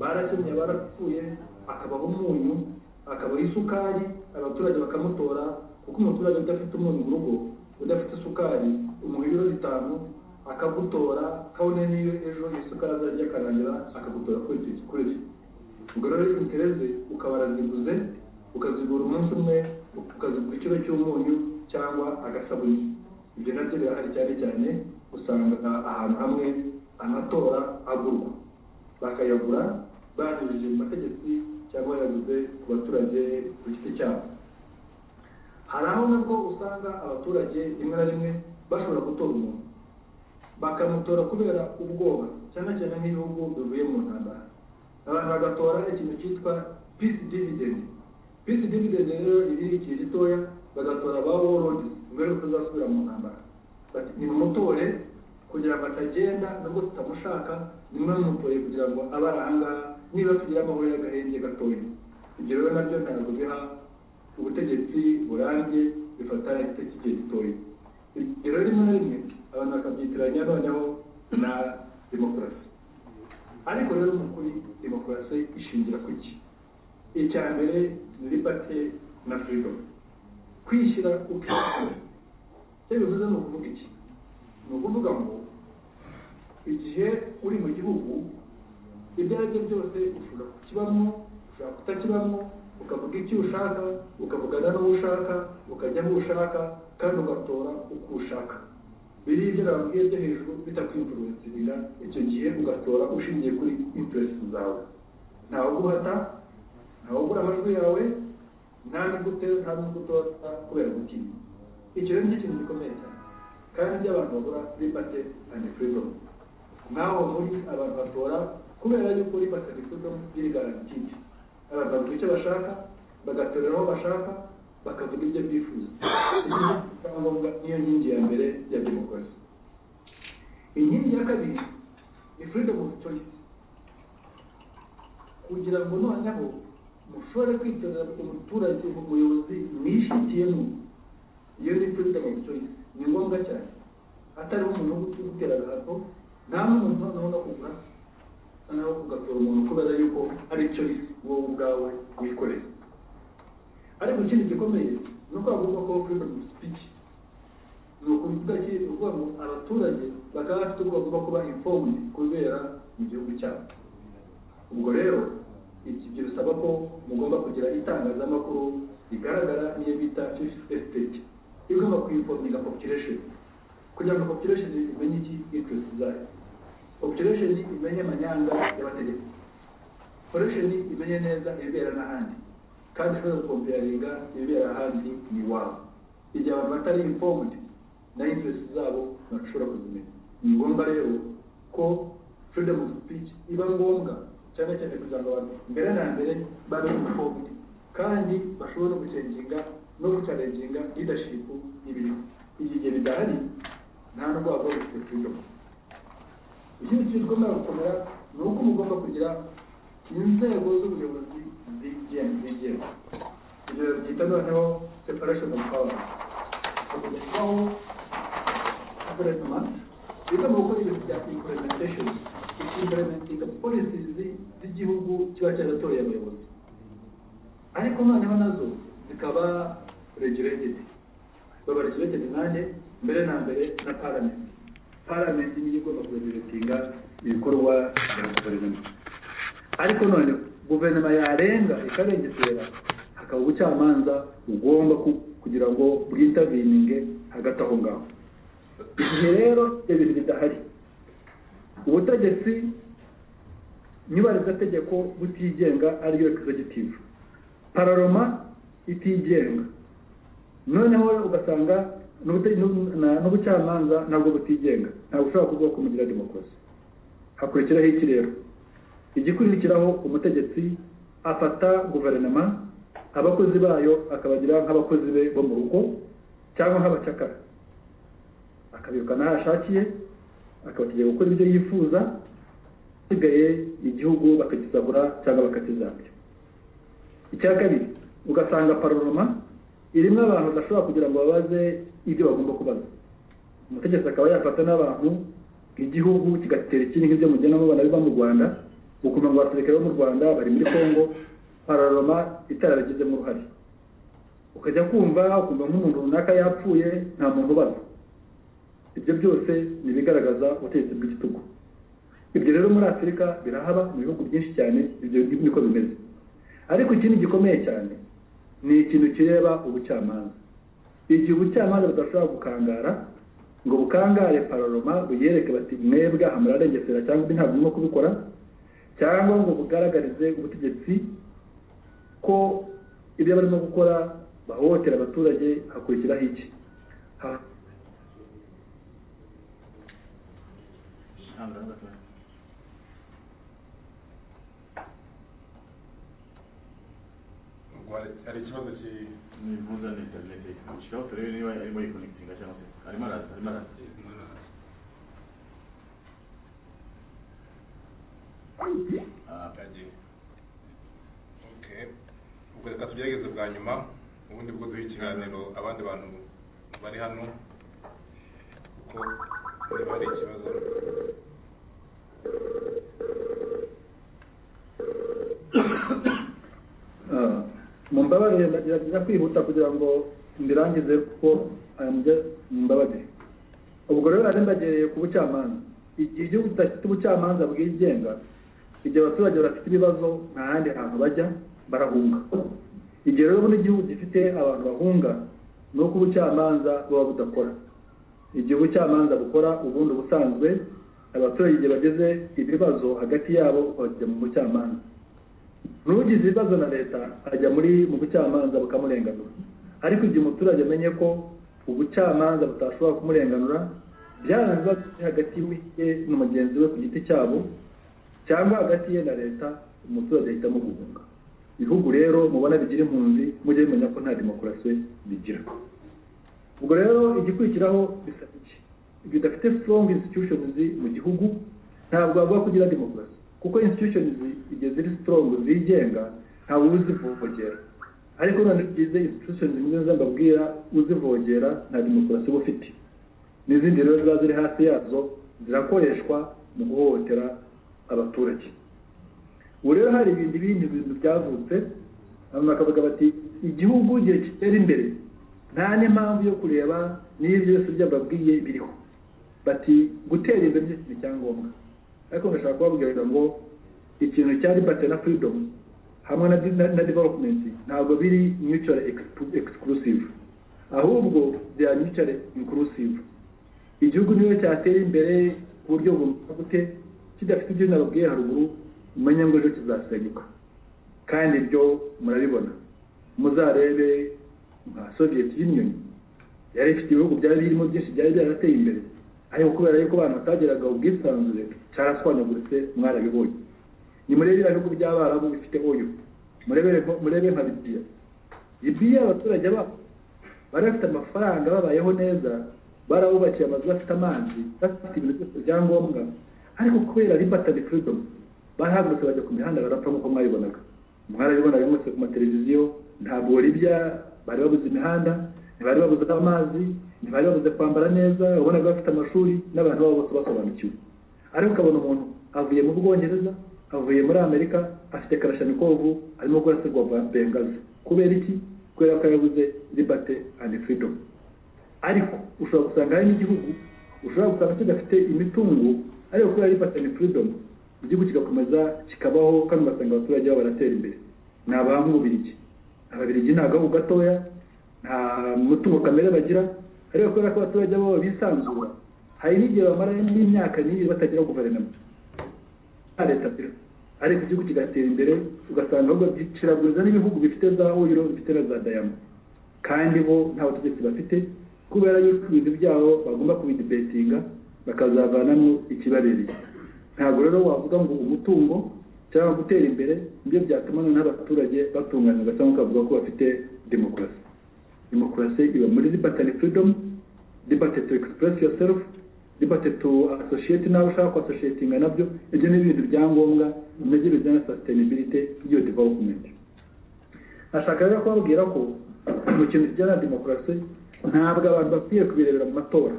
barakennye barapfuye akabaho umunyu akabaho isukari abaturage bakamutora kuko umuturage udafite umunyu mu rugo udafite isukari umuha ibiro bitanu akagutora kabone n'iyo ejo isukari azajya akarangira akagutora kuri icyo kuri icyo ubwo rero intereze ukaba waraziguze ukazigura umunsi umwe ukazigura ikiro cy'umunyu cyangwa agasabuni ibyo nabyo birahari cyane cyane usanga ahantu hamwe amatora agurwa bakayagura banyujije mu mategeko cyangwa bayaguze ku baturage ku giti cyabo hari aho nabwo usanga abaturage rimwe na rimwe bashobora gutora umuntu bakamutora kubera ubwoba cyane cyane nk'ibihugu bivuye mu ntambara abantu bagatora ikintu cyitwa peace dividend peace dividend rero iri igihe gitoya bagatora ba warlords mu rwego rwo kutazasubira mu ntambara atagenda nubwo tutamushaka ni mwe mumukoreye kugira ngo abe ari ahangaha niba tugira amahoro y'agahenge gatoya ibyo rero nabyo ntabwo biha ubutegetsi burambye bifata igiti kigiye gitoya ibyo rero rimwe na rimwe abantu bakabyitiranya noneho na demokarasi ariko rero mu kuri demokarasi ishingira ku ki icya mbere liberty na freedom kwishyira ukishyira icyo bivuze ni ukuvuga iki ni ukuvuga ngo igihe uri mu gihugu ibyo ari byo byose ushobora kukibamo ushobora kutakibamo ukavuga icyo ushaka ukavugana n'uwo ushaka ukajya aho ushaka kandi ugatora uko ushaka biri ibyo babwiye byo hejuru bitakwimvuruzirira icyo gihe ugatora ushingiye kuri interesi zawe ntawe uguhata ntawe ugura amajwi yawe nta n'ugute nta n'ugutora kubera gutinya icyo rero ni ikintu gikomeye cyane kandi ibyo abantu bagura liberty and freedom naho muri abantu batora kubera yuko liberty and freedom biri garantide abantu bavuga icyo bashaka bagatorera aho bashaka bakavuga ibyo bifuza icyangombwa niyo nkingi ya mbere ya demokarasi inkingi ya kabiri ni freedom of choice kugira ngo noneho mushobore kwitorera umuturage umuyobozi mwishitiyemo iyo ni freedom of choice ni ngombwa cyane hatariho umuntu wo gutera agahato nta n'umuntu noneho no kugura noneho ugatora umuntu kubera yuko ari choice wowe ubwawe wikorera ariko ikindi gikomeye ni uko hagomba kubaho freedom of speech ni ukuvuga ki ni ukuvuga ngo abaturage bakaba bafite ubwo bagomba kuba informed ku bibera mu gihugu cyabo ubwo rero iki bisaba ko mugomba kugira itangazamakuru rigaragara n'iyo bita fifth estate igomba kuyinfominga population kugira ngo population imenye iki interest zayo population imenye amanyanga y'abategetsi population imenye neza ibibera n'ahandi kandi ishobora gukompeyaringa ibibera ahandi ni iwabo igihe abantu batari informed na interest zabo ntibashobora kuzimenya ni ngombwa rero ko freedom of speech iba ngombwa cyane cyane kugira ngo abantu mbere na mbere babe informed kandi bashobora gucenginga no gucarenginga leadership y'ibintu igihe bidahari nta nubwo waba bafite freedom ikindi kintu tugomba gukomera ni uko mugomba kugira inzego z'ubuyobozi zigenga zigenga ibyo byita noneho separation of power hakoreshwaho guverinoma bigomba gukora ibintu bya implementation ikimplementinga policies z'igihugu kiba cyaratoreye abayobozi ariko noneho nazo zikaba regulated baba regulated nanjye mbere na mbere na parliament parliament niyo igomba kuregulatinga ibikorwa bya guverinoma ariko none guverinoma yarenga ikarengesera hakaba ubucamanza bugomba kugira ngo bwitavininge hagati aho ngaho igihe rero ibintu bidahari ubutegetsi nyubarizategeko butigenga ariyo executive pararoma itigenga noneho ugasanga n'ubucamanza ntabwo butigenga ntabwo ushobora kuvuga ko mugira demokarasi hakurikiraho iki rero igikurikiraho umutegetsi afata guverinoma abakozi bayo akabagira nk'abakozi be bo mu rugo cyangwa nk'abacakara akabirukana aho ashakiye akabategeka gukora ibyo yifuza asigaye igihugu bakagisabura cyangwa bakakizabya icya kabiri ugasanga paroma irimo abantu badashobora kugira ngo babaze ibyo bagomba kubaza umutegetsi akaba yafata n'abantu igihugu kigatera ikindi nk'ibyo mugenda mubona biva mu rwanda ukumva ngo abasirikare bo mu rwanda bari muri congo pararoma itarabigizemo uruhare ukajya kumva ukumva nk'umuntu runaka yapfuye nta muntu ubaza ibyo byose ni ibigaragaza ubutegetsi bw'igitugu ibyo rero muri afurika birahaba mu bihugu byinshi cyane ibyo niko bimeze ariko ikindi gikomeye cyane ni ikintu kireba ubucamanza igihe ubucamanza budashobora gukangara ngo bukangare pararoma buyereke bati mwebwe aha murarengesera cyangwa undi ntabwo urimo kubikora cyangwa ngo bugaragarize ubutegetsi ko ibyo barimo gukora bahohotera abaturage hakurikiraho iki hari ikibazo kivuza na interineti ushobora kureba niba arimo yikonekitinga cyangwa se arimo araza arimo araza tugerageze bwa nyuma ubundi bwo duha ikiganiro abandi bantu bari hano ko niba hari ikibazo Ah, mumbabarire ndagerageza kwihuta kugira ngo mbirangize kuko I'm just- mumbabarire ubwo rero nari ndagereye ku bucamanza igihe igihugu kidafite ubucamanza bwigenga igihe abaturage bafite ibibazo nta handi hantu bajya barahunga igihe rero ubundi igihugu gifite abantu bahunga ni uko ubucamanza buba budakora igihe ubucamanza bukora ubundi ubusanzwe abaturage igihe bageze ibibazo hagati yabo bajya mu bucamanza n'ugize ibibazo na leta ajya muri mu bucamanza bukamurenganura ariko igihe umuturage amenye ko ubucamanza butashobora kumurenganura byarangiza biri hagati ye na mugenzi we ku giti cyabo cyangwa hagati ye na leta umuturage ahitamo guhunga ibihugu rero mubona bigira impunzi mujye bimenya ko nta demokarasi bigira ubwo rero igikurikiraho bisa iki bidafite strong institutions mu gihugu ntabwo bavuga ko ugira demokarasi kuko institutions igihe ziri strong zigenga ntawe uba uzivovogera ariko none byize institutions zimwe z'ababwira uzivogera nta demokarasi uba ufite n'izindi rero ziba ziri hasi yazo zirakoreshwa mu guhohotera abaturage ubu rero hari ibindi bindi bintu byavutse hanyuma bakavuga bati igihugu igihe kitera imbere nta n'impamvu yo kureba niba ibyo byose byababwiye biriho bati gutera imbere ni ikintu cya ngombwa ariko ngashaka kubabwira ngo ikintu cya liberty na freedom hamwe na, na, na development ntabwo biri mutually exclu- exclusive ahubwo they are mutually inclusive igihugu niyo cyatera imbere ku buryo bumva gute kidafite ibyo nababwiye haruguru umenya ngo ejo kizasenyuka kandi ibyo murabibona muzarebe nka soviet union yari ifite ibihugu byari birimo byinshi byari byarateye imbere ariko kubera yuko abantu batageraga ubwisanzure cyaraswanyaguritse mwarabibonye ni murebe biriya bihugu by'abarabu bifite oyo murebere nko- murebe nka libiya libiya abaturage babo bari bafite amafaranga babayeho neza barabubakiye amazu bafite amazi bafite ibintu byose byangombwa ariko kubera libertary freedom barahagurutse bajya ku mihanda barapfa nk'uko mwabibonaga mwarabibona bimwe ku mateleviziyo ntabwo libya bari babuze imihanda ntibari babuze amazi ntibari babuze kwambara neza ubonaga bafite amashuri n'abantu babo bose basobanukiwe ariko ukabona umuntu avuye mu bwongereza avuye muri amerika afite karashanikovu arimo kurasirwa bengazi kubera iki kubera ko yabuze liberty and freedom ariko ushobora gusanga hari n'igihugu ushobora gusanga kidafite imitungo ariko kubera liberty and freedom igihugu kigakomeza kikabaho kandi ugasanga abaturage babo baratera imbere ni abangubirigi ababirigi ni agahugu gatoya nta mutungo kamere bagira ariko kubera ko abaturage babo bisanzura hari n'igihe bamara n'imyaka n'ibiri batagira guverinoma nta leta ziriho ariko igihugu kigatera imbere ugasanga ahubwo kiraguriza n'ibihugu bifite za oyiro bifite na za dayama kandi bo nta butegetsi bafite kubera yuko ibintu byabo bagomba kubidibetinga bakazavanamo ikibabereye ntabwo rero wavuga ngo umutungo cyangwa gutera imbere nibyo byatuma noneho abaturage batunganirwa cyangwa ukavuga ko bafite demokarasi demokarasi iba muri liberty and freedom liberty to express yourself liberty to associate n'abo ushaka kwasoshiyetinga nabyo ibyo ni ibintu byangombwa nabyo bijyana na sustainability y'iyo development ashaka rero kubabwira ko mu kintu kijyana na demokarasi ntabwo abantu bakwiye kubirebera mu matora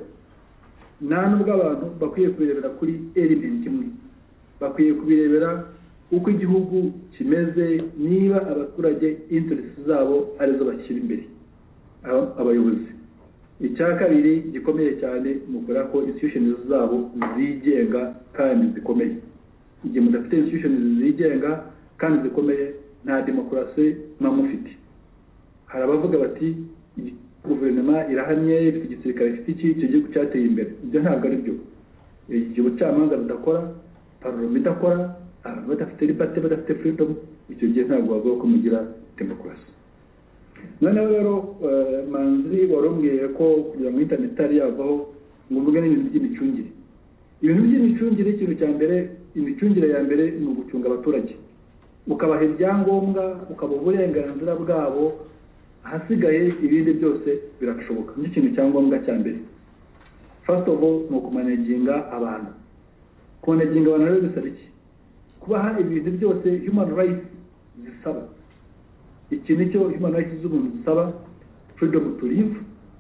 nta nubwo abantu bakwiye kubirebera kuri element imwe bakwiye kubirebera uko igihugu kimeze niba abaturage interesi zabo arizo bashyira imbere aba- abayobozi icya kabiri gikomeye cyane ni ukubera ko institutions zabo zigenga kandi zikomeye igihe mudafite institutions zigenga kandi zikomeye nta demokarasi muba mufite hari abavuga bati guverinoma irahamye ifite igisirikare ifite iki icyo gihugu cyateye imbere ibyo ntabwo ari byo igihe ubucamanza budakora paroma idakora abantu badafite liberty badafite freedom icyo gihe ntabwo bavuga ko mugira demokarasi noneho rero eh, manzi warumbwiye ko kugira ngo internet itari yavaho ngo mvuge n'ibintu by'imicungire ibintu by'imicungire ikintu cya mbere imicungire ya mbere ni ugucunga abaturage ukabaha ibyangombwa ukabaha uburenganzira bwabo ahasigaye ibindi byose birashoboka nicyo kintu cya ngombwa cya mbere first of all ni ukumanaginga abantu kumanaginga abantu rero bisaba iki kubaha ibintu byose human rights zisaba iki nicyo human rights z'umuntu zisaba freedom to live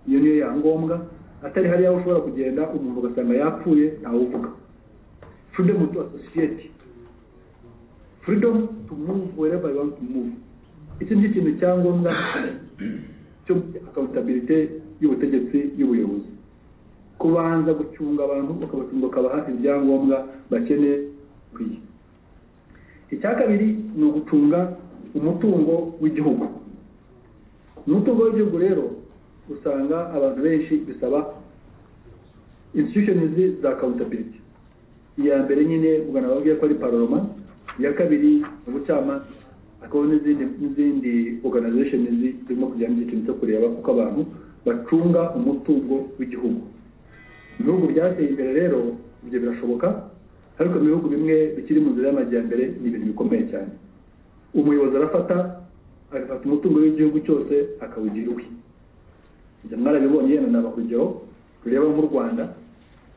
iyo niyo yangombwa atari hariya aho ushobora kugenda umuntu ugasanga yapfuye ntawuvuga freedom to associate freedom to move wherever you want to move iki ni ikintu cyangombwa cyo accountability y'ubutegetsi y'ubuyobozi kubanza gucunga abantu ukabacunga ukabaha ibyangombwa bakeneye bikwiye icya kabiri ni ugucunga umutungo w'igihugu umutungo w'igihugu rero usanga abantu benshi bisaba institutions za accountability iya mbere nyine ugana babwiye ko ari paroma iya kabiri ubucamanza hakaba n'izindi n'izindi organization zirimo kujya mu cyiciro cyo kureba uko abantu bacunga umutungo w'igihugu ibihugu byateye imbere rero ibyo birashoboka ariko mu bihugu bimwe bikiri mu nzira y'amajyambere ni ibintu bikomeye cyane umuyobozi arafata agafata umutungo w'igihugu cyose akawugira uwe ibyo mwarabibonye yenda naba urugero tureba nk'u rwanda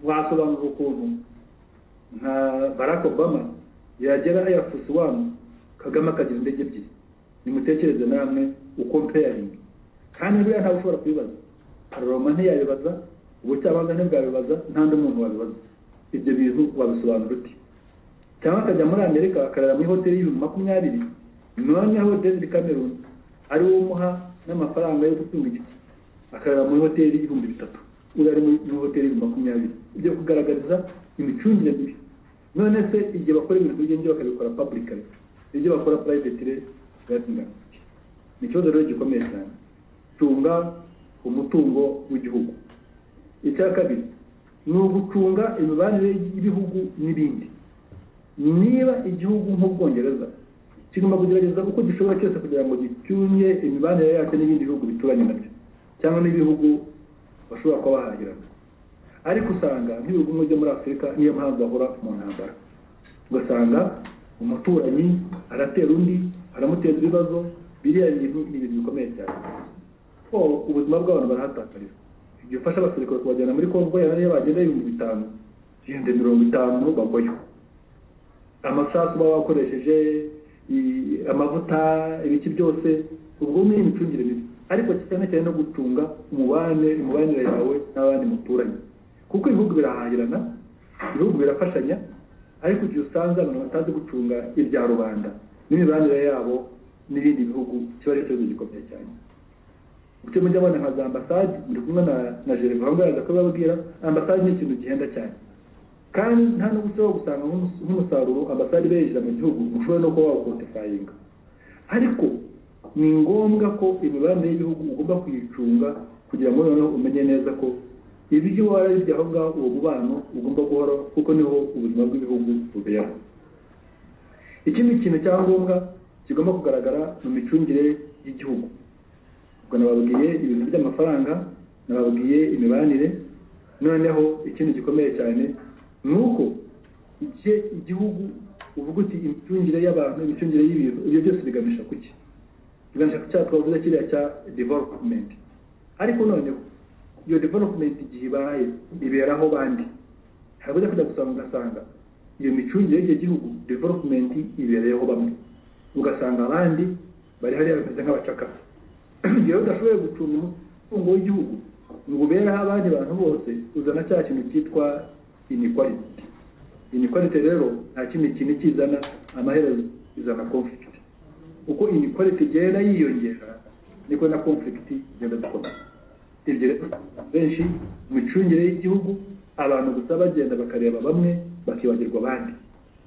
wasobanura ukuntu nka barack obama yagera air force one kagame akagira indege ebyiri nimutekereze namwe uko mpeyaringa kandi buriya ntawe ushobora kubibaza pararoma ntiyabibaza ubucamanza ntibwabibaza nta n'undi muntu wabibaza ibyo bintu wabisobanura uti cyangwa akajya muri amerika akarara muri hoteli y'ibihumbi makumyabiri noneho david cameron ari wo umuha n'amafaranga yo gutunga igiti akarara muri hoteli y'ibihumbi bitatu uriya ari muri hoteli y'ibihumbi makumyabiri ibyo kugaragariza imicungire mibi none se igihe bakora ibintu by'ingenzi bakabikora publicly ibyo bakora privately gatinga ni ikibazo rero gikomeye cyane tunga umutungo w'igihugu icya kabiri ni ugucunga imibanire y'ibihugu n'ibindi niba igihugu nk'ubwongereza kigomba kugerageza uko gishobora cyose kugira ngo gitunye imibanire yacyo n'ibindi bihugu bituranye nabyo cyangwa n'ibihugu bashobora kuba bahahirana ariko usanga nk'ibihugu bimwe byo muri afurika niyo mpamvu bahora mu ntambara ugasanga umuturanyi aratera undi aramuteza ibibazo biriya bintu ni ibintu bikomeye cyane ko ubuzima bw'abantu barahatakarira ibyo ufasha abasirikare kubajyana muri kongo yari bagenda ibihumbi bitanu ibihumbi mirongo itanu bagwayo amasasu baba bakoresheje amavuta ibiki byose ubwo ni imicungire mibi ariko cyane cyane no gucunga umubane imibanire yawe n'abandi muturanye kuko ibihugu birahahirana ibihugu birafashanya ariko igihe usanga abantu batazi gucunga ibya rubanda n'imibanire yabo n'ibindi bihugu kiba ari ikibazo gikomeye cyane uke mujya abana nka za ambasade muri kumwe na na jereva aho ngaho kubabwira ambasade ni ikintu gihenda cyane kandi nta n'ubu ushobora gusanga nk'umusaruro ambasade iberejera mu gihugu ushobora no kuba wawukontifayinga ariko ni ngombwa ko imibanire y'ibihugu ugomba kuyicunga kugira ngo noneho umenye neza ko ibyo warabibye aho ngaho uwo mubano ugomba guhoraho kuko niho ubuzima bw'ibihugu bubera ikindi kintu cya ngombwa kigomba kugaragara mu micungire y'igihugu ubwo nababwiye ibintu by'amafaranga nababwiye imibanire noneho ikintu gikomeye cyane ni uko igihe igihugu uvuga uti imicungire y'abantu imicungire y'ibintu ibyo byose biganisha ku ki biganisha ku cyaha twavuze kiriya cya development ariko noneho iyo development igihe ibaye iberaho bandi harabuze kujya gusanga ugasanga iyo micungire y'icyo gihugu development ibereyeho bamwe ugasanga abandi bari hariya bameze nk'abacakara igihe udashoboye gucunga umutungo w'igihugu ngo ubereho abandi bantu bose uzana cya kintu cyitwa inequality inequality rero nta kindi kintu kizana amaherezo izana conflict uko inequality igenda yiyongera niko na conflict igenda zikomeza ibyo rero benshi imicungire y'igihugu abantu gusa bagenda bakareba bamwe bakibagirwa abandi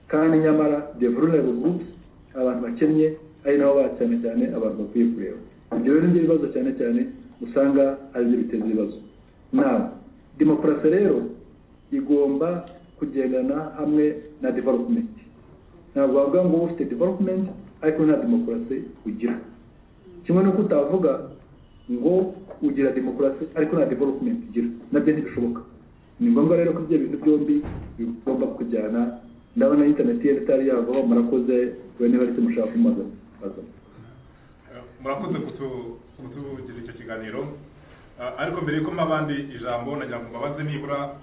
kandi nyamara the vulnerable groups abantu bakennye ari nabo ba cyane cyane abantu bakwiye kureba ibyo rero nibyo bibazo cyane cyane usanga ari byo biteza ibibazo nawe demokarasi rero igomba kugendana hamwe na development ntabwo wavuga ngo ufite development ariko nta demokarasi ugira kimwe n'uko utavuga ngo ugira demokarasi ariko nta development ugira nabyo ntibishoboka ni ngombwa rero ko ibyo bintu byombi bigomba kujyana ndabona interineti yari itari yavaho murakoze bene bari mushaka kumaza murakoze kutugira icyo kiganiro ariko mbere yuko abandi ijambo nagira ngo mbabaze nibura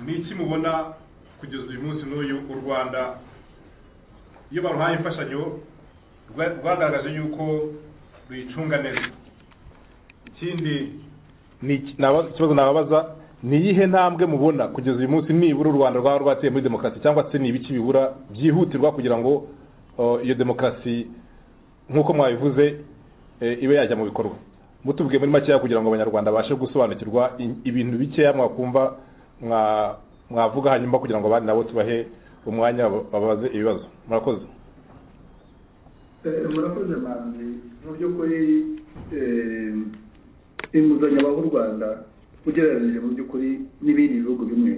ni iki mubona kugeza uyu munsi n'uyu u rwanda iyo baruhaye imfashanyo rwa- rwagaragaje yuko ruyicunga neza ikindi ni iki- naba- ikibazo nababaza ni iyihe ntambwe mubona kugeza uyu munsi nibura u rwanda rwaba rwateye muri demokarasi cyangwa se ni ibiki bibura byihutirwa kugira ngo uh, iyo demokarasi nk'uko mwabivuze eh, ibe yajya mu bikorwa mutubwiye muri makeya kugira ngo abanyarwanda babashe gusobanukirwa i- ibintu bikeya mwakumva mwa- mwavuga hanyuma kugira ngo abandi nabo tubahe umwanya bab- babaze ibibazo murakoze Eh, murakoze manzi mu by'ukuri eh, inguzanyo baha u rwanda ugereranyije mu by'ukuri n'ibindi bihugu bimwe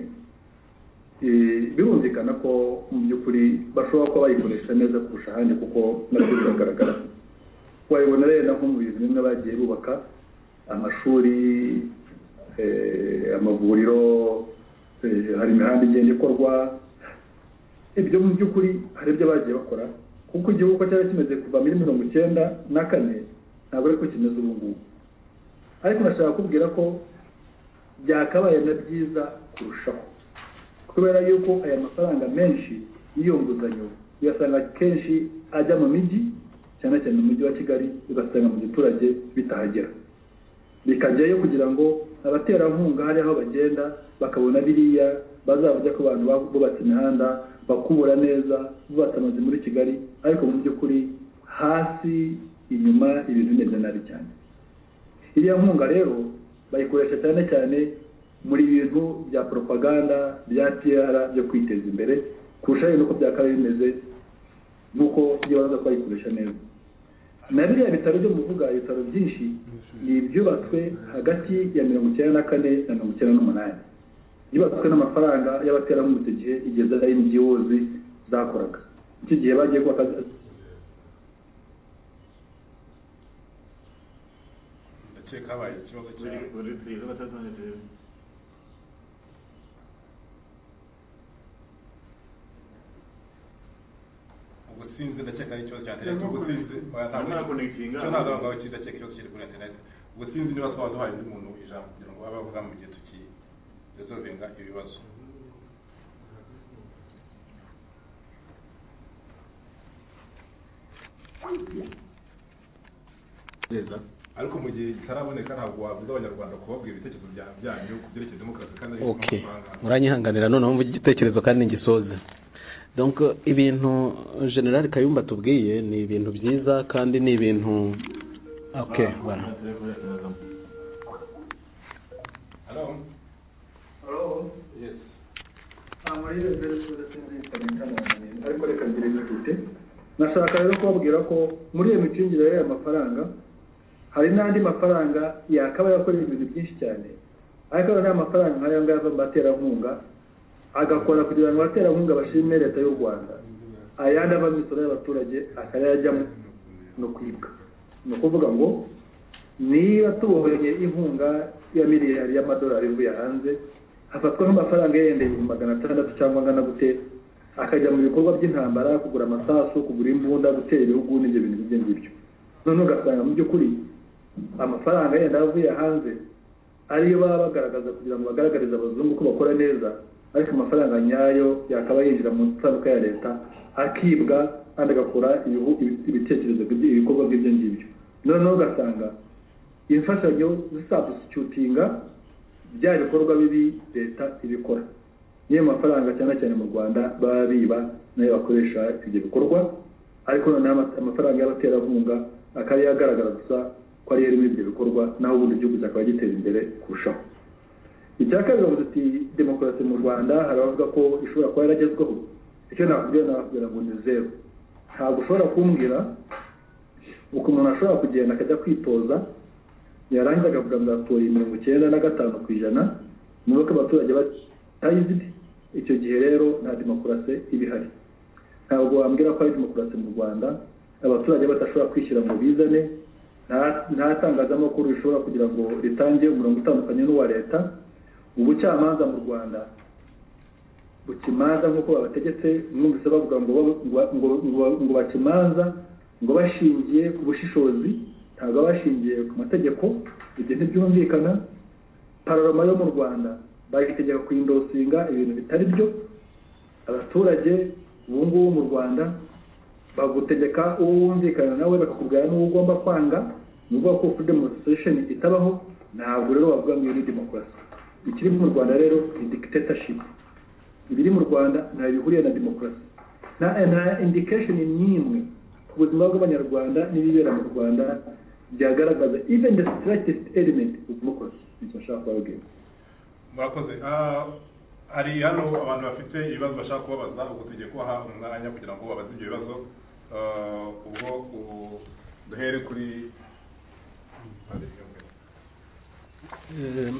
eh, birumvikana ko mu by'ukuri bashobora kuba bayikoresha neza kurusha ahandi kuko nabyo biragaragara wayibona rero na nko mu bintu bimwe bagiye bubaka amashuri eh, amavuriro eh, hari imihanda igenda ikorwa ibyo mu by'ukuri hari ibyo bagiye bakora kuko igihugu uko cyari kimeze kuva muri mirongo icyenda na kane ntabwo ariko kimeze ubu ngubu ariko nashaka kubwira ko byakabaye na byiza kurushaho kubera yuko aya mafaranga menshi y'iyo nguzanyo uyasanga kenshi ajya mu mijyi cyane cyane mu mujyi wa kigali ugasanga mu giturage bitahagera bikajyayo kugira ngo abaterankunga hari aho bagenda bakabona biriya bazavuze ko abantu bubatse imihanda bakubura neza bubatse amazu muri kigali ariko mu by'ukuri hasi inyuma ibintu bimeze nabi cyane iriya nkunga rero bayikoresha cyane cyane muri bintu bya poropaganda bya pr byo kwiteza imbere kurusha rero uko byakabaye bimeze nk'uko iyo baza bayikoresha neza na biriya bitaro byo muvuga ibitaro byinshi ni ibyubatswe hagati ya mirongo icyenda na kane na mirongo icyenda n'umunani yubatswe n'amafaranga y'abaterankunga icyo gihe igeze ari NGOs zakoraga icyo gihe bagiye kubaka ndakeka habaye ikibazo cy'abatazanije ubusinzi ndakeka ari ikibazo cya interineti ubusinzi oya, ntabwo- Ntakonekitinga. cyo ntabwo ntabwo iki ndakeka ikibazo kiri kuri interineti ubusinzi niba twaba duhaye undi muntu ijambo kugira ngo abe avuga mu gihe tukirezovinga ibibazo neza ariko mu gihe kitaraboneka ntabwo wabuza abanyarwanda kubabwira ibitekerezo bya- byanyu ku byerekeye demokarasi kandi ari okay muranyihanganira noneho mvuga igitekerezo kandi ngisoze donc ibintu general kayumba tubwiye ni ibintu byiza kandi ni ibintu okay bara hello hello yes nta muri rezo ariko reka ngire ibyo mfite nashaka rero kubabwira ko muri iyo micungire y'aya mafaranga hari n'andi mafaranga yakabaye akorera ibintu byinshi cyane ariko n'aya mafaranga nk'aya ngaya ava mu baterankunga agakora kugira ngo abaterankunga bashime leta y'u rwanda ayandi ava mu misoro y'abaturage akayajyamo no kwibwa ni ukuvuga ngo niba tuboheye inkunga ya miliyari y'amadolari ivuye hanze hafatwa nk'amafaranga yenda ibihumbi magana atandatu cyangwa angana gute akajya mu bikorwa by'intambara kugura amasasu kugura imbunda gutera ibihugu n'ibyo bintu bijya ngibyo noneho ugasanga mu by'ukuri amafaranga yenda avuye hanze ariyo baba bagaragaza kugira ngo bagaragarize abazungu ko bakora neza ariko amafaranga nyayo yakaba yinjira mu nsanduka ya leta akibwa kandi agakora ibihu- ibi- ibitekerezo by'ibyo- ibikorwa by'ibyo ngibyo noneho ugasanga imfashanyo zisabusicyutinga bya bikorwa bibi leta ibikora niyo mafaranga cyane cyane mu rwanda baba biba nayo bakoresha ibyo bikorwa ariko noneho ama- amafaranga y'abaterankunga akaba yagaragara gusa ko ariyo ari muri ibyo bikorwa naho ubundi igihugu cyakaba gitera imbere kurushaho icya kabiri bavuze ati demokarasi mu rwanda hari abavuga ko ishobora kuba yaragezweho icyo nakubwira nakubwira ngo ni zeru ntabwo ushobora kumbwira uko umuntu ashobora kugenda akajya kwitoza yarangiza akavuga ngo atoye mirongo icyenda na gatanu ku ijana niba ko abaturage batayizi icyo gihe rero nta demokarasi iba ihari ntabwo wambwira ko ari demokarasi mu rwanda abaturage badashobora kwishyira ngo bizane nta- nta tangazamakuru rishobora kugira ngo ritange umurongo utandukanye n'uwa leta ubucamanza mu rwanda bukimanza nk'uko babategetse mwumvise bavuga ngo ba- ngo- ngo- ngo- ngo bakimanza ngo bashingiye ku bushishozi ntabwo aba bashingiye ku mategeko ibyo ntibyumvikana pararoma yo mu rwanda bayitegeka kuindosinga ibintu bitari byo abaturage ubu ngubu mu rwanda bagutegeka uwo wumvikana nawe bakakubwira n'uwo ugomba kwanga ni ukuvuga ko freedom of association itabaho ntabwo rero wavuga ngo iyo ni demokarasi ikiri mu rwanda rero ni dictatorship ibiri mu rwanda ntayo bihuriye na demokarasi nta nta indication n'imwe ku buzima bw'abanyarwanda n'ibibera mu rwanda byagaragaza even the slightest element of democracy nicyo nshaka kubabwira murakoze Ah, hari hano abantu bafite ibibazo bashaka kubabaza ubwo tugiye kubaha umwanya kugira ngo babaze ibyo bibazo Ah, ubwo u- duhere kuri Eh,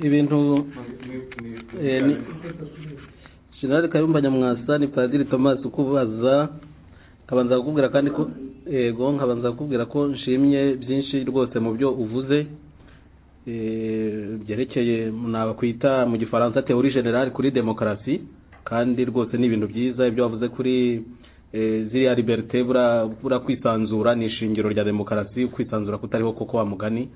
ibintu eh, ni- General Kayumba Nyamwasa ni Padiri Thomas ukubaza nkabanza kukubwira kandi ko yego nkabanza kukubwira ko nshimye byinshi rwose mu byo uvuze Eh, byerekeye nabakwita mu gifaransa théorie générale kuri demokarasi kandi rwose ni ibintu byiza ibyo wavuze kuri eh, ziriya liberté bura, bura kwisanzura ni ishingiro rya demokarasi kwisanzura kutariho koko wa mugani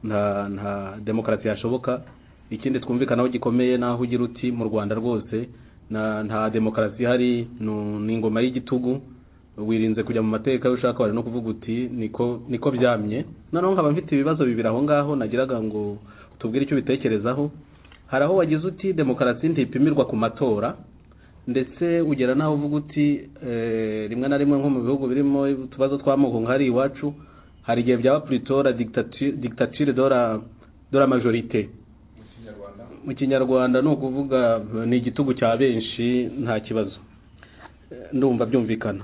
nta nta demokarasi yashoboka ikindi twumvikanaho gikomeye naho ugira uti mu rwanda rwose na nta demokarasi ihari nu- ni ingoma y'igitugu wirinze kujya mu mateka iyo ushaka wari no kuvuga uti niko niko byamye noneho nkaba mfite ibibazo bibiri aho ngaho nagiraga ngo tubwire icyo ubitekerezaho hari aho wagize uti demokarasi ntipimirwa ku matora ndetse ugera naho uvuga uti eh, rimwe na rimwe nko mu bihugu birimo utubazo tw'amoko nk'ahari iwacu hari igihe byaba puritora dictature de la- de la majorite mu kinyarwanda ni ukuvuga eh, ni igitugu cya benshi nta kibazo Eh, ndumva byumvikana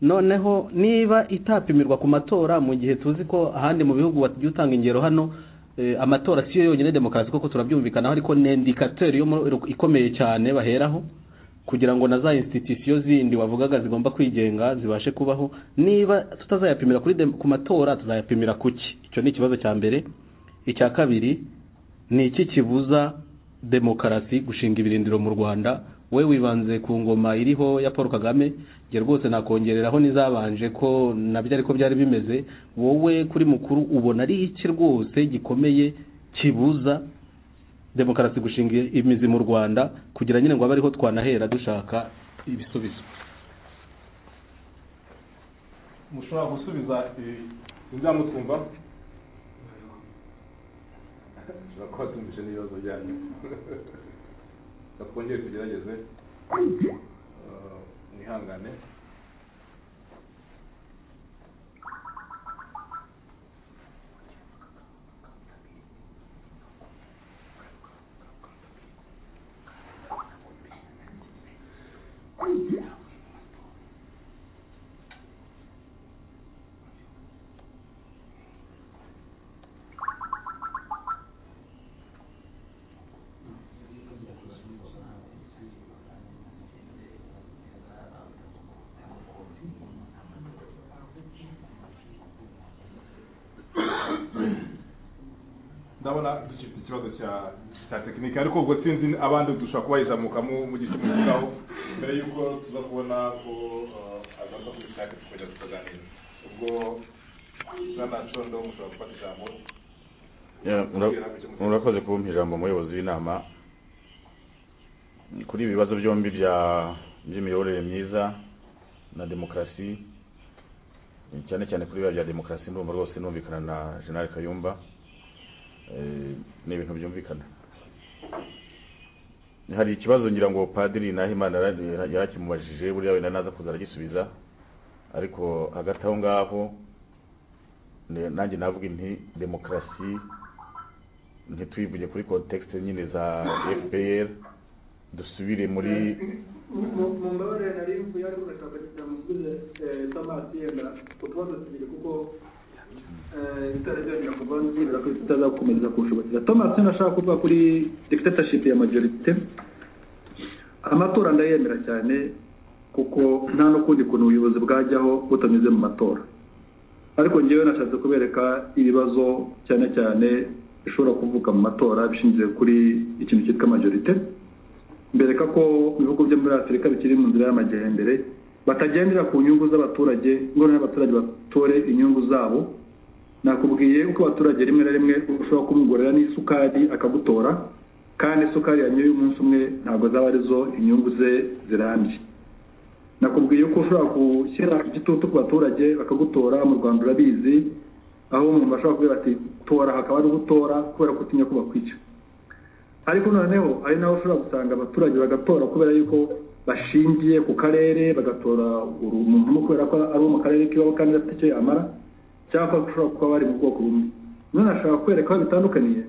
noneho niba itapimirwa ku matora mu gihe tuzi ko ahandi mu bihugu bajya utanga ingero hano eh, amatora siyo yonyine demokarasi koko turabyumvikanaho ariko ni indikateri yo mu- ikomeye cyane baheraho kugira ngo na za institusiyo zindi wavugaga zigomba kwigenga zibashe kubaho niba tutazayapimira kuri dem- ku matora tuzayapimira ku ki icyo ni ikibazo cya mbere icya kabiri ni iki kibuza demokarasi gushinga ibirindiro mu rwanda we wibanze ku ngoma iriho ya paul kagame nge rwose nakongereraho n'izabanje ko nabyo ariko byari bimeze wowe kuri mukuru ubona ari iki rwose gikomeye kibuza demokarasi gushinga imizi mu rwanda kugira nyine ngo abe ariho twanahera dushaka ibisubizo mushobora gusubiza inzamutwumva mushobora kuba tumvise n'ibibazo byanyu reka twongere tugerageze Ah, mwihangane ndabona dufite ikibazo cya cya tekinike ariko ubwo sinzi abandi dushobora kuba yizamukamo mu gihe cy'umwukaho mbere y'uko tuza kubona ko ah, agaruka kuri sitade tukajya tukaganira ubwo bwana condo mushobora gufata ijambo Ya, mura- murakoze kumpa ijambo umuyobozi w'inama kuri ibi bibazo byombi bya by'imiyoborere myiza na demokarasi cyane cyane kuri biriya bya demokarasi ndumva rwose numvikana na general kayumba Eh, ni ibintu byumvikana hari ikibazo ngira ngo padiri nahimana yara- yarakimubajije buriya wenda naza kuza aragisubiza ariko hagati aho ngaho ne- nanjye navuga nti demokarasi ntitwivuge kuri contexte nyine za fpr dusubire muri mumbabarire nari mvuye ariko urashakakira musubize tamasi yenda utubazo tubiri kuko bitari byongera kuva nzirira ko tutazakomeza kushobokera tomasi nashaka kuvuga kuri dictatorship ya majorite amatora ndayemera cyane kuko nta n'ukundi kuntu ubuyobozi bwajyaho butanyuze mu matora ariko ngewe nashatse kubereka ibibazo cyane cyane bishobora kuvuka mu matora bishingiye kuri ikintu cyitwa majorite mbereka ko ibihugu byo muri afurika bikiri mu nzira y'amajyambere batagendera ku nyungu z'abaturage ngo n'abaturage batore inyungu zabo nakubwiye uko abaturage rimwe na rimwe ushobora kumugorera n'isukari akagutora kandi isukari yanyoye umunsi umwe ntabwo zaba arizo inyungu ze zirambye nakubwiye ko ushobora gushyira igitutu ku baturage bakagutora mu rwanda urabizi aho umuntu bashobora kubwira ati tora hakaba ari gutora kubera ko utinya ko bakwica ariko noneho ari naho ushobora gusanga abaturage bagatora kubera yuko bashingiye ku karere bagatora uru umuntu umwe kubera ko ari uwo mu karere k'iwabo kandi adafite icyo yamara cyangwa ushobora kuba bari mu bwoko bumwe none ashaka kwereka aho bitandukaniye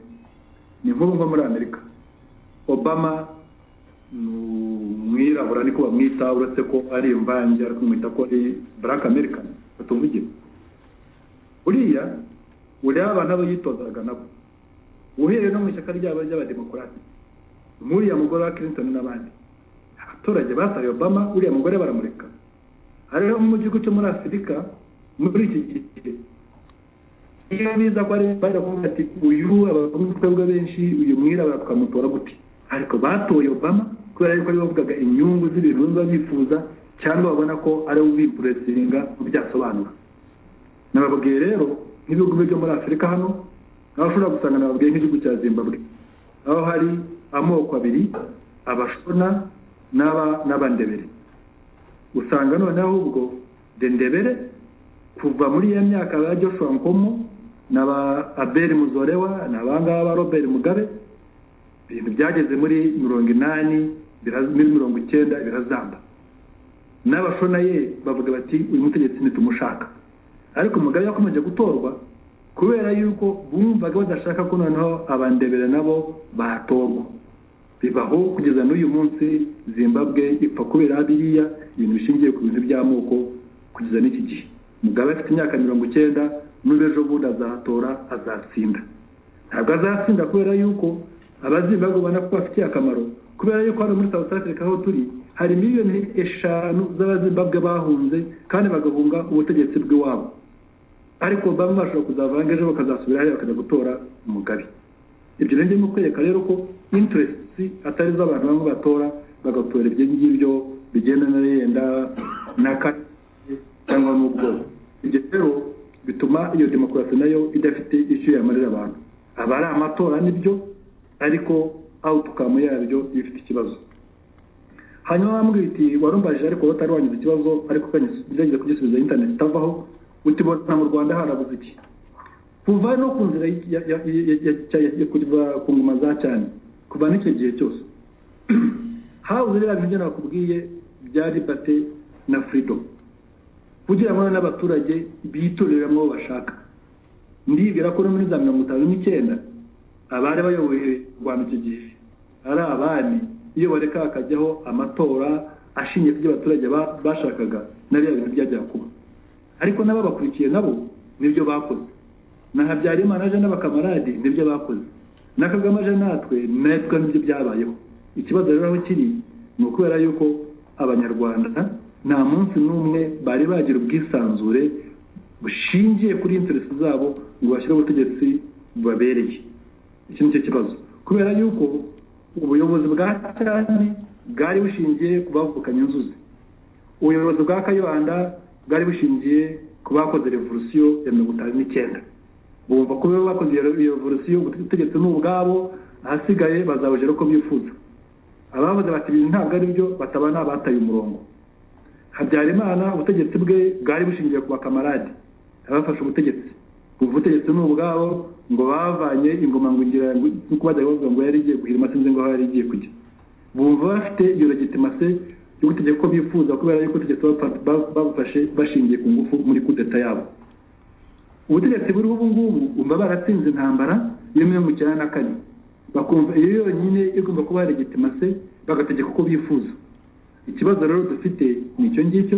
ni nkuru nko muri amerika obama ni umwirabura niko bamwita uretse ko ari imvange ariko mwita ko ari black american batumvugire uriya ureba abantu abo yitozaga nabo uhereye no mu ishyaka ryabo ry'abademokarate nk'uriya mugore wa clinton n'abandi abaturage basaye obama uriya mugore baramureka rero mu gihugu cyo muri afurika muri iki gihe iyo biza ko ari barakubwira ati uyu abakobwa benshi uyu mwirabura tukamutora gute ariko batoye obama kubera yuko ari bavugaga inyungu z'ibintu biba bifuza cyangwa babona ko ari we ubipuresinga byasobanura nababwiye rero nk'ibihugu byo muri afurika hano aho ushobora gusanga nababwiye nk'igihugu cya zimbabwe aho hari amoko abiri abashona n'aba n'abandebere usanga noneho ubwo dendebere kuva muri iyo myaka ba joshua nkomo n'aba abel muzorewa n'abangaba ba robert mugabe ibintu byageze muri mirongo inani muri mirongo icyenda birazamba n'abashona ye bavuga bati uyu mutegetsi ntitumushaka ariko mugabe yakomeje gutorwa kubera yuko bumvaga badashaka ko noneho abandebere nabo batorwa bibaho kugeza n'uyu munsi zimbabwe ipfa kubera biriya ibintu bishingiye ku bintu by'amoko kugeza n'iki gihe mugabe afite imyaka mirongo icyenda n'ubejo bundi azatora azatsinda ntabwo azatsinda kubera yuko abazimbabwe ubona ko bafitiye akamaro kubera yuko hano muri south africa aho turi hari miliyoni eshanu z'abazimbabwe bahunze kandi bagahunga ubutegetsi bw'iwabo ariko bamwe bashobora kuzavanga ejo bakazasubira hariya bakajya gutora mugabe ibyo rero ndimo kwereka rero ko interesiti atari zo abantu bamwe batora bagatora ibyo ngibyo bigenda na yenda na cyangwa n'ubwoko ibyo rero bituma iyo demokarasi nayo idafite icyo yamarira abantu aba ari amatora nibyo ariko awutukamu yabyo ifite ikibazo hanyuma bambwira iti warumbaje ariko utari wagize ikibazo ariko ugerageza kugisubiza interineti itavaho utibona mu rwanda harabuze iki kuva no ku nzira ku ngoma za cyane kuva n'icyo gihe cyose habuze rero ibyo nakubwiye bya ribate na firidomu kugira ngo n'abaturage bitoreramo uwo bashaka ndibwira ko no muri za mirongo itanu n'icyenda abari bayoboye u rwanda icyo gihe ari abami iyo bareka hakajyaho amatora ashingiye ku byo abaturage bashakaga na bya bintu byajyaga kuba ariko n'ababakurikiye nabo nibyo bakoze na habyarimana aje n'abakamarade nibyo bakoze na kagame aje natwe natwe nibyo byabayeho ikibazo rero aho kiri ni ukubera yuko abanyarwanda nta munsi n'umwe bari bagira ubwisanzure bushingiye kuri interesi zabo ngo bashyire ubutegetsi bubabereye iki ni cyo kibazo kubera yuko ubuyobozi bwa cyane bwari bushingiye ku bavukanye inzuzi ubuyobozi bwa kayibanda bwari bushingiye ku bakoze revolusiyo ya mirongo itanu n'icyenda bumva ko iyo bakoze iyo revolusiyo ubutegetsi ni ubwabo ahasigaye bazabujyana uko bifuza abavuze bati ibi ntabwo ari byo bataba n'abataye umurongo habyarimana ubutegetsi bwe bwari bushingiye ku bakamarade abafashe ubutegetsi ubu butegetsi ni ubwabo ngo bavanye ingoma ngo ngira nk'uko bajya bavuga ngo yari igiye guhirima sinzi ngo aho yari igiye kujya bumva bafite iyo legitimase y'ubutegetsi ko bifuza kubera yuko ubutegetsi babufashe bashingiye ku ngufu muri kudeta yabo ubutegetsi buriho ubu ngubu bumva baratsinze intambara yo mirongo icyenda na kane bakumva iyo yonyine igomba kuba legitimase bagategeka uko bifuza ikibazo rero dufite ni icyo ngicyo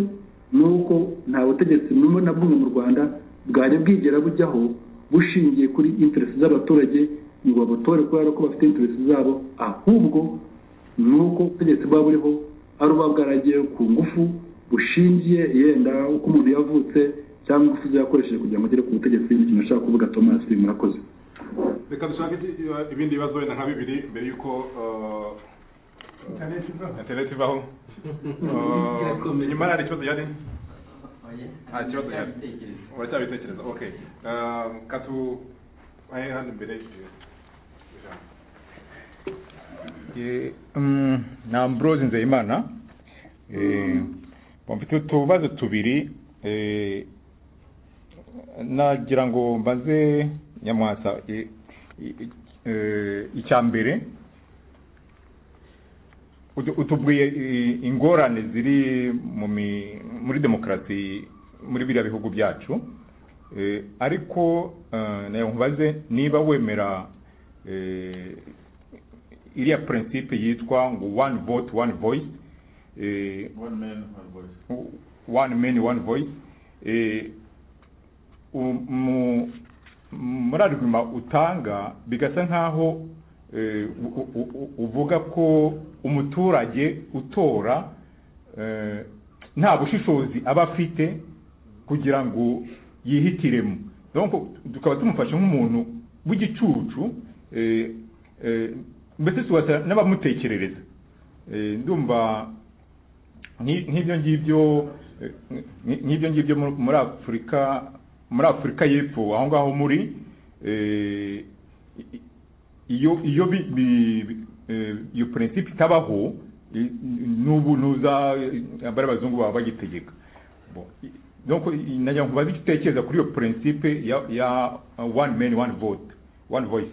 ni uko nta butegetsi bumwe na bumwe mu rwanda bwari bwigera bujyaho bushingiye kuri interesi z'abaturage ngo babutore kubera ko bafite interesi zabo ahubwo ni uko ubutegetsi buba buriho ari uba bwaragiye ku ngufu bushingiye yenda uko umuntu yavutse cyangwa ingufu zakoresheje kugira ngo agere ku butegetsi ni ikintu ashaka kuvuga thomas murakoze reka dushake ibindi bibazo wenda nka bibiri mbere y'uko interineti ivaho nyuma hari ikibazo yari nta kibazo yari uracyabitekereza ok katu ahe hano imbere ni ambrose nzeyimana mfite utubazo tubiri eh, nagira ngo mbaze nyamwasa eh, eh, eh, icya mbere utu- utubwiye eh, ingorane ziri mu mi- muri demokarasi muri biriya bihugu byacu Eh, ariko eh, nayo nkubaze niba wemera eh, iriya principe yitwa ngo one vote one voice eh, One man, one voice. one man one voice eh, u- mu- muri argument utanga bigasa nkaho eh, u- u- u- uvuga ko umuturage utora eh, nta bushishozi aba afite kugira ngo yihitiremo donc tukaba tumufashe nk'umuntu w'igicucu eh, eh, mbese tubasa n'abamutekerereza Eh, ndumva nki- nk'ibyo ngibyo eh, nki- nk'ibyo ngibyo mu- muri afurika muri afurika y'epfo aho ngaho muri eh, i- i- iyo iyo bi- bi- bi- eh, iyo principe itabaho i- n'ubu nuza eh, abari abazungu baba bagitegeka Bon, i- donc i- nagira ngo baze igitekerezo kuri iyo principe ya ya uh, one man one vote one voice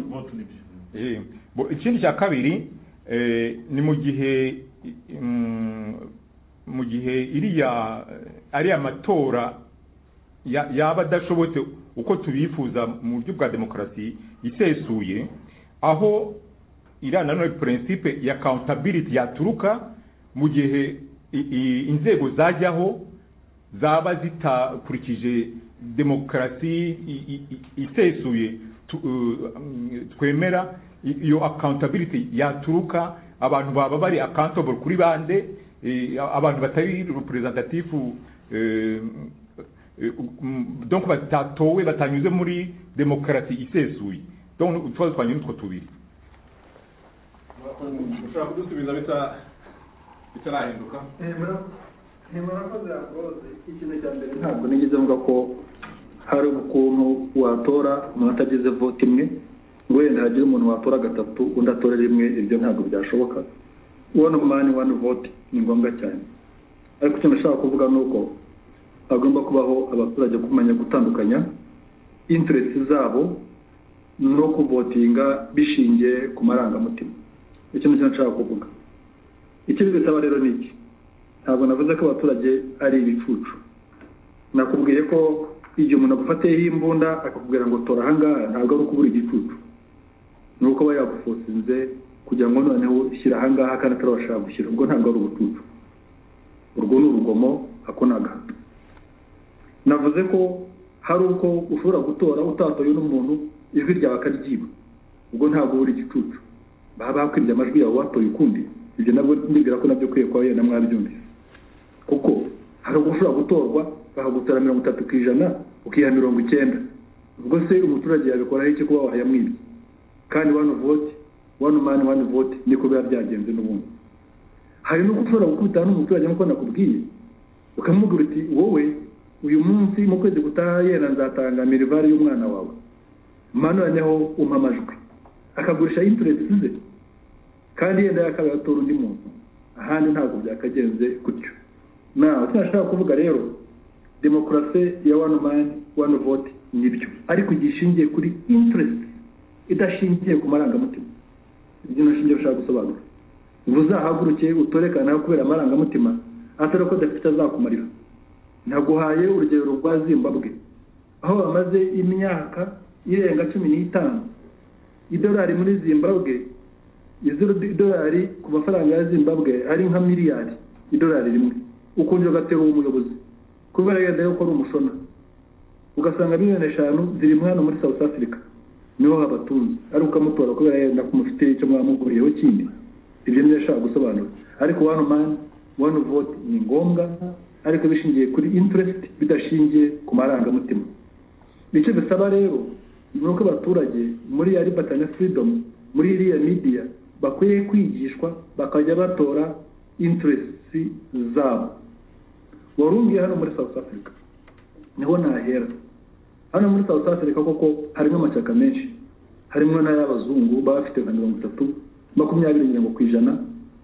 Vote libre. Eh, bo- ikindi cya kabiri eh, ni mu gihe mm, mu gihe iriya ariya matora ya- yaba adashobotse uko tubifuza mu buryo bwa demokarasi isesuye aho iriya nanone principe ya accountability yaturuka mu gihe i- i- inzego zajyaho zaba zitakurikije demokarasi i- i- i- isesuye tu- uh, mm, twemera i- iyo accountability yaturuka abantu baba bari accountable kuri bande eh, abantu batari representative eh, eh, mm, donc batatowe batanyuze muri demokarasi isesuye donc utwazo twanywe nutwo tubiri ushobora kudusubiza bita- bitarahinduka murakoze yakoze ikintu cya mbere ntabwo nigeze mvuga ko hari ukuntu watora umuntu atagize vote imwe ngo wenda hagire umuntu watora gatatu undi atore rimwe ibyo ntabwo byashoboka one man one vote ni ngombwa cyane ariko icyo nashaka kuvuga ni uko hagomba kubaho abaturage kumenya gutandukanya interest zabo no kuvotinga bishingiye ku marangamutima icyo nicyo nshaka kuvuga ikindi dusaba rero ni iki ntabwo navuze ko abaturage ari ibicucu nakubwiye ko igihe umuntu agufatiyeho imbunda akakubwira ngo tora ahangaha ntabwo ari ukubura igicucu ni uko aba yagufosinze kugira ngo noneho ushyire ahangaha kandi atarabasha gushyira ubwo ntabwo ari ubucucu urwo ni urugomo ako ni agahato navuze ko hari uko ushobora gutora utatoye n'umuntu ijwi ryawe akaryiba ubwo ntabwo ubura igicucu baba bakwibye amajwi yawe watoye ukundi ibyo nabwo ndibwira ko nabyo ukwiye kuba wenda mwabyumvise kuko hari ubwo ushobora gutorwa bakagutora mirongo itatu ku ijana ukiha mirongo icyenda ubwo se umuturage yabikoraho iki kuba wayamwibye kandi wani vote wani mani wani vote niko biba byagenze n'ubundi hari n'uko ushobora gukubita n'umuturage nk'uko nakubwiye ukamubwira uti wowe uyu munsi mu kwezi gutaha yenda nzatanga mirivare y'umwana wawe manu noneho umpa amajwi akagurisha interest ze kandi yenda yakaba yatora undi muntu ahandi ntabwo byakagenze gutyo nawe icyo nashaka kuvuga rero demokarasi ya one man one vote nibyo ariko igihe ishingiye kuri interest idashingiye ku marangamutima ibyo nashingiye ushaka gusobanura ngo uzahaguruke utorekana kubera amarangamutima atari ko adafite azakumarira naguhaye urugero rwa zimbabwe aho bamaze imyaka irenga cumi n'itanu idolari muri zimbabwe idolari ku mafaranga ya zimbabwe ari nka miliyari idolari rimwe ukongera ugatera uwo muyobozi kubera yenda yuko ari umushona ugasanga miliyoni eshanu ziri hano muri south africa niho habatunze ari ukamutora kubera yenda ko mufite icyo mwamuguriyeho kindi ibyo niyo ashaka gusobanura ariko one man one vote ni ngombwa ariko bishingiye kuri interest bidashingiye ku marangamutima nicyo bisaba rero ni uko abaturage muri ya liberty na freedom muri iriya media bakwiye kwigishwa bakajya batora interest zabo warumviye hano muri south africa niho nahera hano muri south africa koko harimo amashyaka menshi harimo n'ay'abazungu baba bafite nka mirongo itatu makumyabiri nyirango ku ijana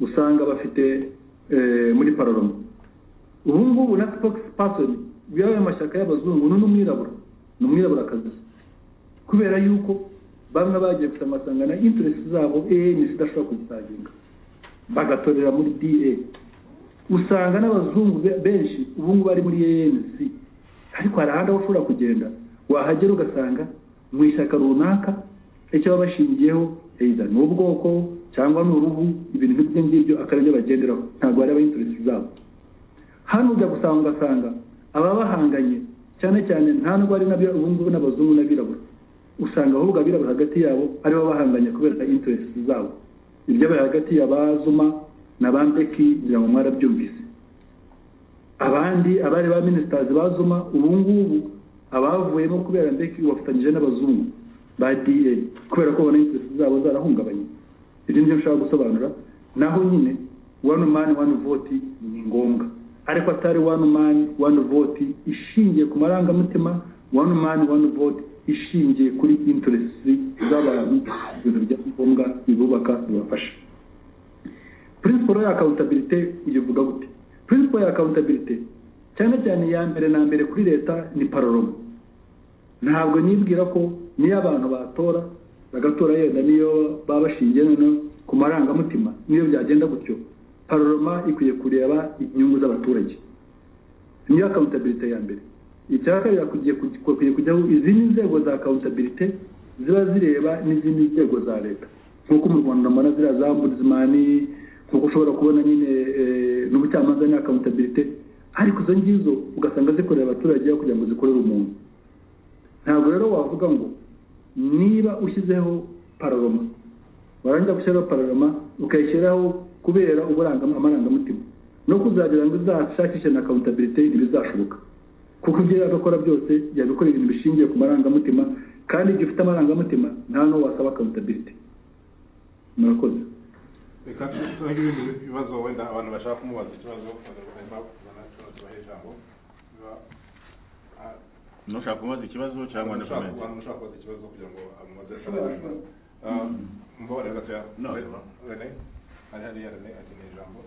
usanga bafite eh, muri paroloma ubu ngubu na fox person yaba amashyaka y'abazungu uno ni umwirabura ni umwiraburakazi kubera yuko bamwe bagiye gusa amasangano interesi zabo an zidashobora kuzisaginga bagatorera muri da usanga n'abazungu be- benshi ubu ngubu bari muri anc ariko hari ahandi aho ushobora kugenda wahagera ugasanga mu ishyaka runaka icyo baba bashingiyeho either ni ubwoko cyangwa ni uruhu ibintu nk'ibyo ngibyo akaba aribyo bagenderaho ntabwo bareba interesi zabo hano ujya gusanga ugasanga ababa bahanganye cyane cyane nta nubwo ari nabyo ubu ngubu n'abazungu n'abirabura usanga ahubwo abirabura hagati yabo aribo bahanganye kubera interesi zabo ibyabaye hagati ya ba zuma na ba mbeki ngira ngo mwarabyumvise abandi abari ba minisitazi ba zuma ubu ngubu abavuyemo kubera mbeki bafatanyije n'abazungu ba da kubera ko babona interesi zabo zarahungabanye ibyo nibyo nshaka gusobanura naho nyine wani mani wani voti ni ngombwa ariko atari wani mani wani voti ishingiye ku marangamutima wani mani wani voti ishingiye kuri interesi z'abantu ibintu bya ngombwa bibubaka bibafasha principle ya accountability uyivuga gute principle ya accountability cyane cyane iya mbere na mbere kuri leta ni paroloma ntabwo nibwira ko niyo abantu batora bagatora yenda niyo baba bashingiye noneho ku marangamutima niyo byagenda gutyo paroloma ikwiye kureba inyungu z'abaturage niyo accountability ya mbere icya kabiri hakwiye kujya- hakwiye kujyaho izindi nzego za accountability ziba zireba n'izindi nzego za leta nk'uko mu rwanda mbona ziriya za ombudsmani nk'uko ushobora kubona nyine eh, n'ubucamanza ni accountability ariko izo ngizo ugasanga zikorera abaturage aho kugira ngo zikorere umuntu ntabwo rero wavuga ngo niba ushyizeho pararoma warangiza gushyiraho pararoma ukayishyiraho kubera uburangam- amarangamutima no kuzagira ngo izashakishe na accountability ntibizashoboka kuko ibyo yagakora byose yabikora ibintu bishingiye ku marangamutima kandi igihe ufite amarangamutima nta n'uwo wasaba accountability murakoze reka tubahe ibindi bibazo wenda abantu bashaka kumubaza ikibazo barimo kuzana ikibazo tubahe ijambo Niba- ah, nushaka kumubaza ikibazo cyangwa na ushaka- comment abantu ushaka kubaza ikibazo kugira ngo amubaze ashobora kubaza Ah, mumbabarire gatoya No, Rene ari hariya Rene akeneye ijambo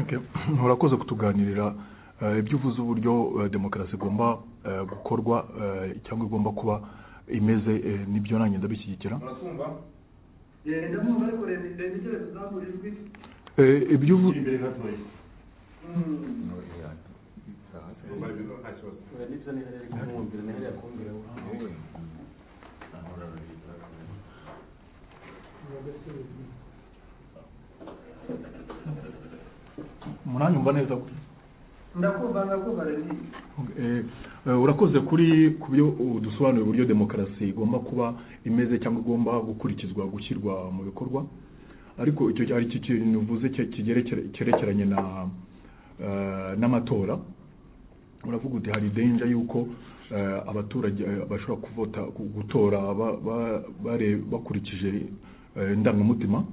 Okay. urakoze kutuganirira eh, ibyo uvuze uburyo eh, demokarasi igomba eh, gukorwa eh, cyangwa igomba kuba imeze eh, nibyo nanjye ndabishyigikira muratwumva ndamwumva ariko reba reba icyo zambura ijwi Eh, ibyo uvuze muranyumva neza ndakumva ndakumva reba Eh, eh, urakoze kuri ku byo dusobanura uburyo demokarasi igomba kuba imeze cyangwa igomba gukurikizwa gushyirwa mu bikorwa ariko icyo ari cyo kintu uvuze cye- kigerekere- cyerekeranye na eh, n'amatora uravuga uti hari denja yuko eh, abaturage eh, bashobora kuvota ku- gutora ba- ba- bare- bakurikije eh, indangamutima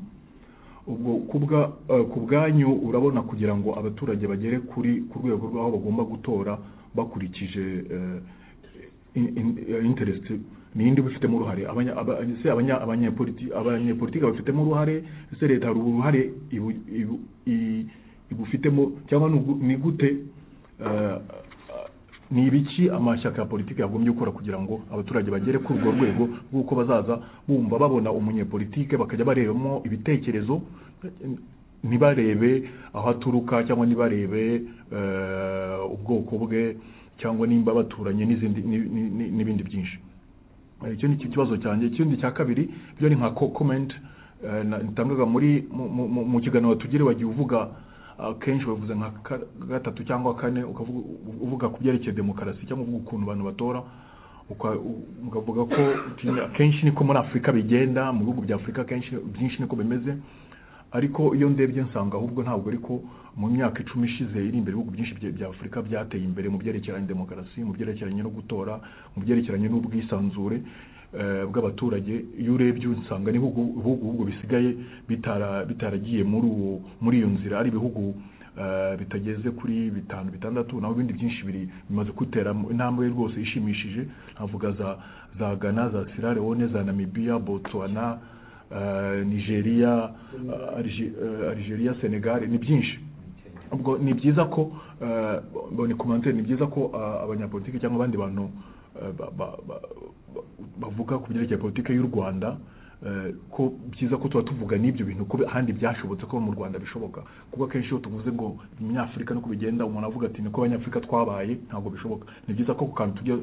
ubwo kubwa eh, ku bwanyu urabona kugira ngo abaturage bagere kuri ku rwego rw'aho bagomba gutora bakurikije eh, in- in- eh, interest ninde ubifitemo uruhare Abanya- aba- ese abanya- abanyepoliti- abanyepolitike bafitemo uruhare ese leta hari uruhare ibu- ibu- i- ibufitemo cyangwa ni ugu- ni gute eh, ni ibiki amashyaka ya politiki yagombye gukora kugira ngo abaturage bagere kuri urwo rwego rw'uko bazaza bumva babona umunyepolitike bakajya barebamo ibitekerezo ntibarebe aho aturuka cyangwa ntibarebe eh, ubwoko bwe cyangwa nimba baturanye n'izindi ni- ni- ni- n'ibindi byinshi Eh, icyo ni cyo kibazo cyanjye ikindi cya kabiri byo ni nka ko- comment eh, na- natangaga muri mu- mu- mu- mu kiganiro tugire wagiye uvuga akenshi bavuze nka ka- gatatu cyangwa kane ukavuga uvuga ku byerekeye demokarasi cyangwa uvuga ukuntu abantu batora uka- u- ukavuga ko uti- akenshi niko muri afurika bigenda mu bihugu bya afurika akenshi byinshi niko bimeze ariko iyo ndebye nsanga ahubwo ntabwo ariko mu myaka icumi ishize iri imbere ibihugu byinshi bya- bya afurika byateye imbere mu byerekeranye na demokarasi mu byerekeranye no gutora mu byerekeranye n'ubwisanzure eh, bw'abaturage iyo urebye usanga n'ibihugu ibihugu bihugu bisigaye bitara- bitaragiye muri uwo muri iyo nzira ari ibihugu eh, bitageze kuri bitanu bitandatu naho ibindi byinshi biri bimaze gutera intambwe rwose ishimishije navuga za za Ghana za Sierra Leone za Namibia Botswana eh, Nigeria eh, Alge- eh, Algeria Senegal ni byinshi ubwo ni byiza ko eh, bo- ni commentaire ni byiza ko ah, abanyapolitiki cyangwa abandi bantu eh, ba- ba- ba- ba- bavuga ku byerekeye politiki y'u rwanda eh, ko byiza ko tuba tuvuga n'ibyo bintu ko ahandi byashobotse ko mu rwanda bishoboka kuko akenshi iyo tuvuze ngo umunyafurika nuko bigenda umuntu avuga ati niko abanyafurika twabaye ntabwo bishoboka ni byiza ko ku kantu tujya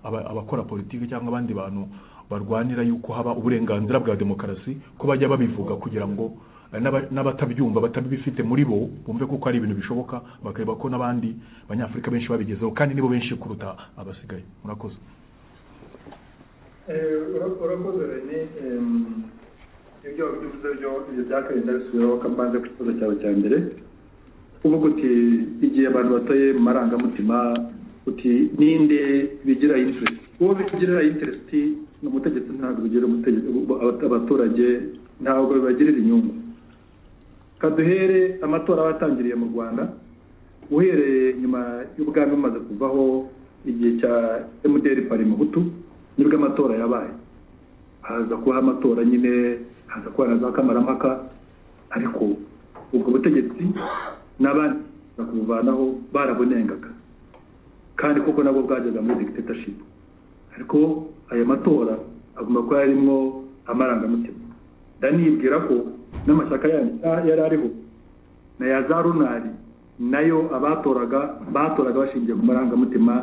aba- abakora politiki cyangwa abandi bantu barwanira yuko haba uburenganzira bwa demokarasi ko bajya babivuga kugira ngo eh, n'aba- n'abatabyumva batabifite muri bo bumve ko ari ibintu bishoboka bakareba ko n'abandi banyafurika benshi babigezeho kandi nibo benshi kuruta abasigaye murakoze Eh, ura- urakoze rene Em, ibyo wabivuze byo ibyo byakabaye ndabisubiraho kambanze ku kibazo cyawe cya mbere uvuga uti igihe abantu batoye mu marangamutima uti ninde bigira interest uwo bigira interest ni umutegetsi ntabwo bigira umutegetsi ubu- abata- abaturage ntabwo bibagirira inyungu kaduhere amatora batangiriye mu rwanda uhereye nyuma y'ubwami bumaze kuvaho igihe cya mdr parima butu nibwo amatora yabaye haza kuba amatora nyine haza kuba na za kamaramaka ariko ubwo butegetsi n'abandi bakubuvanaho barabunengaga kandi koko nabwo bwageza muri dictatorship ariko aya matora agomba kuba yarimo amarangamutima ndanibwira ko n'amashyaka yandi ya- yari ariho na ya za runari nayo abatoraga batoraga bashingiye ku marangamutima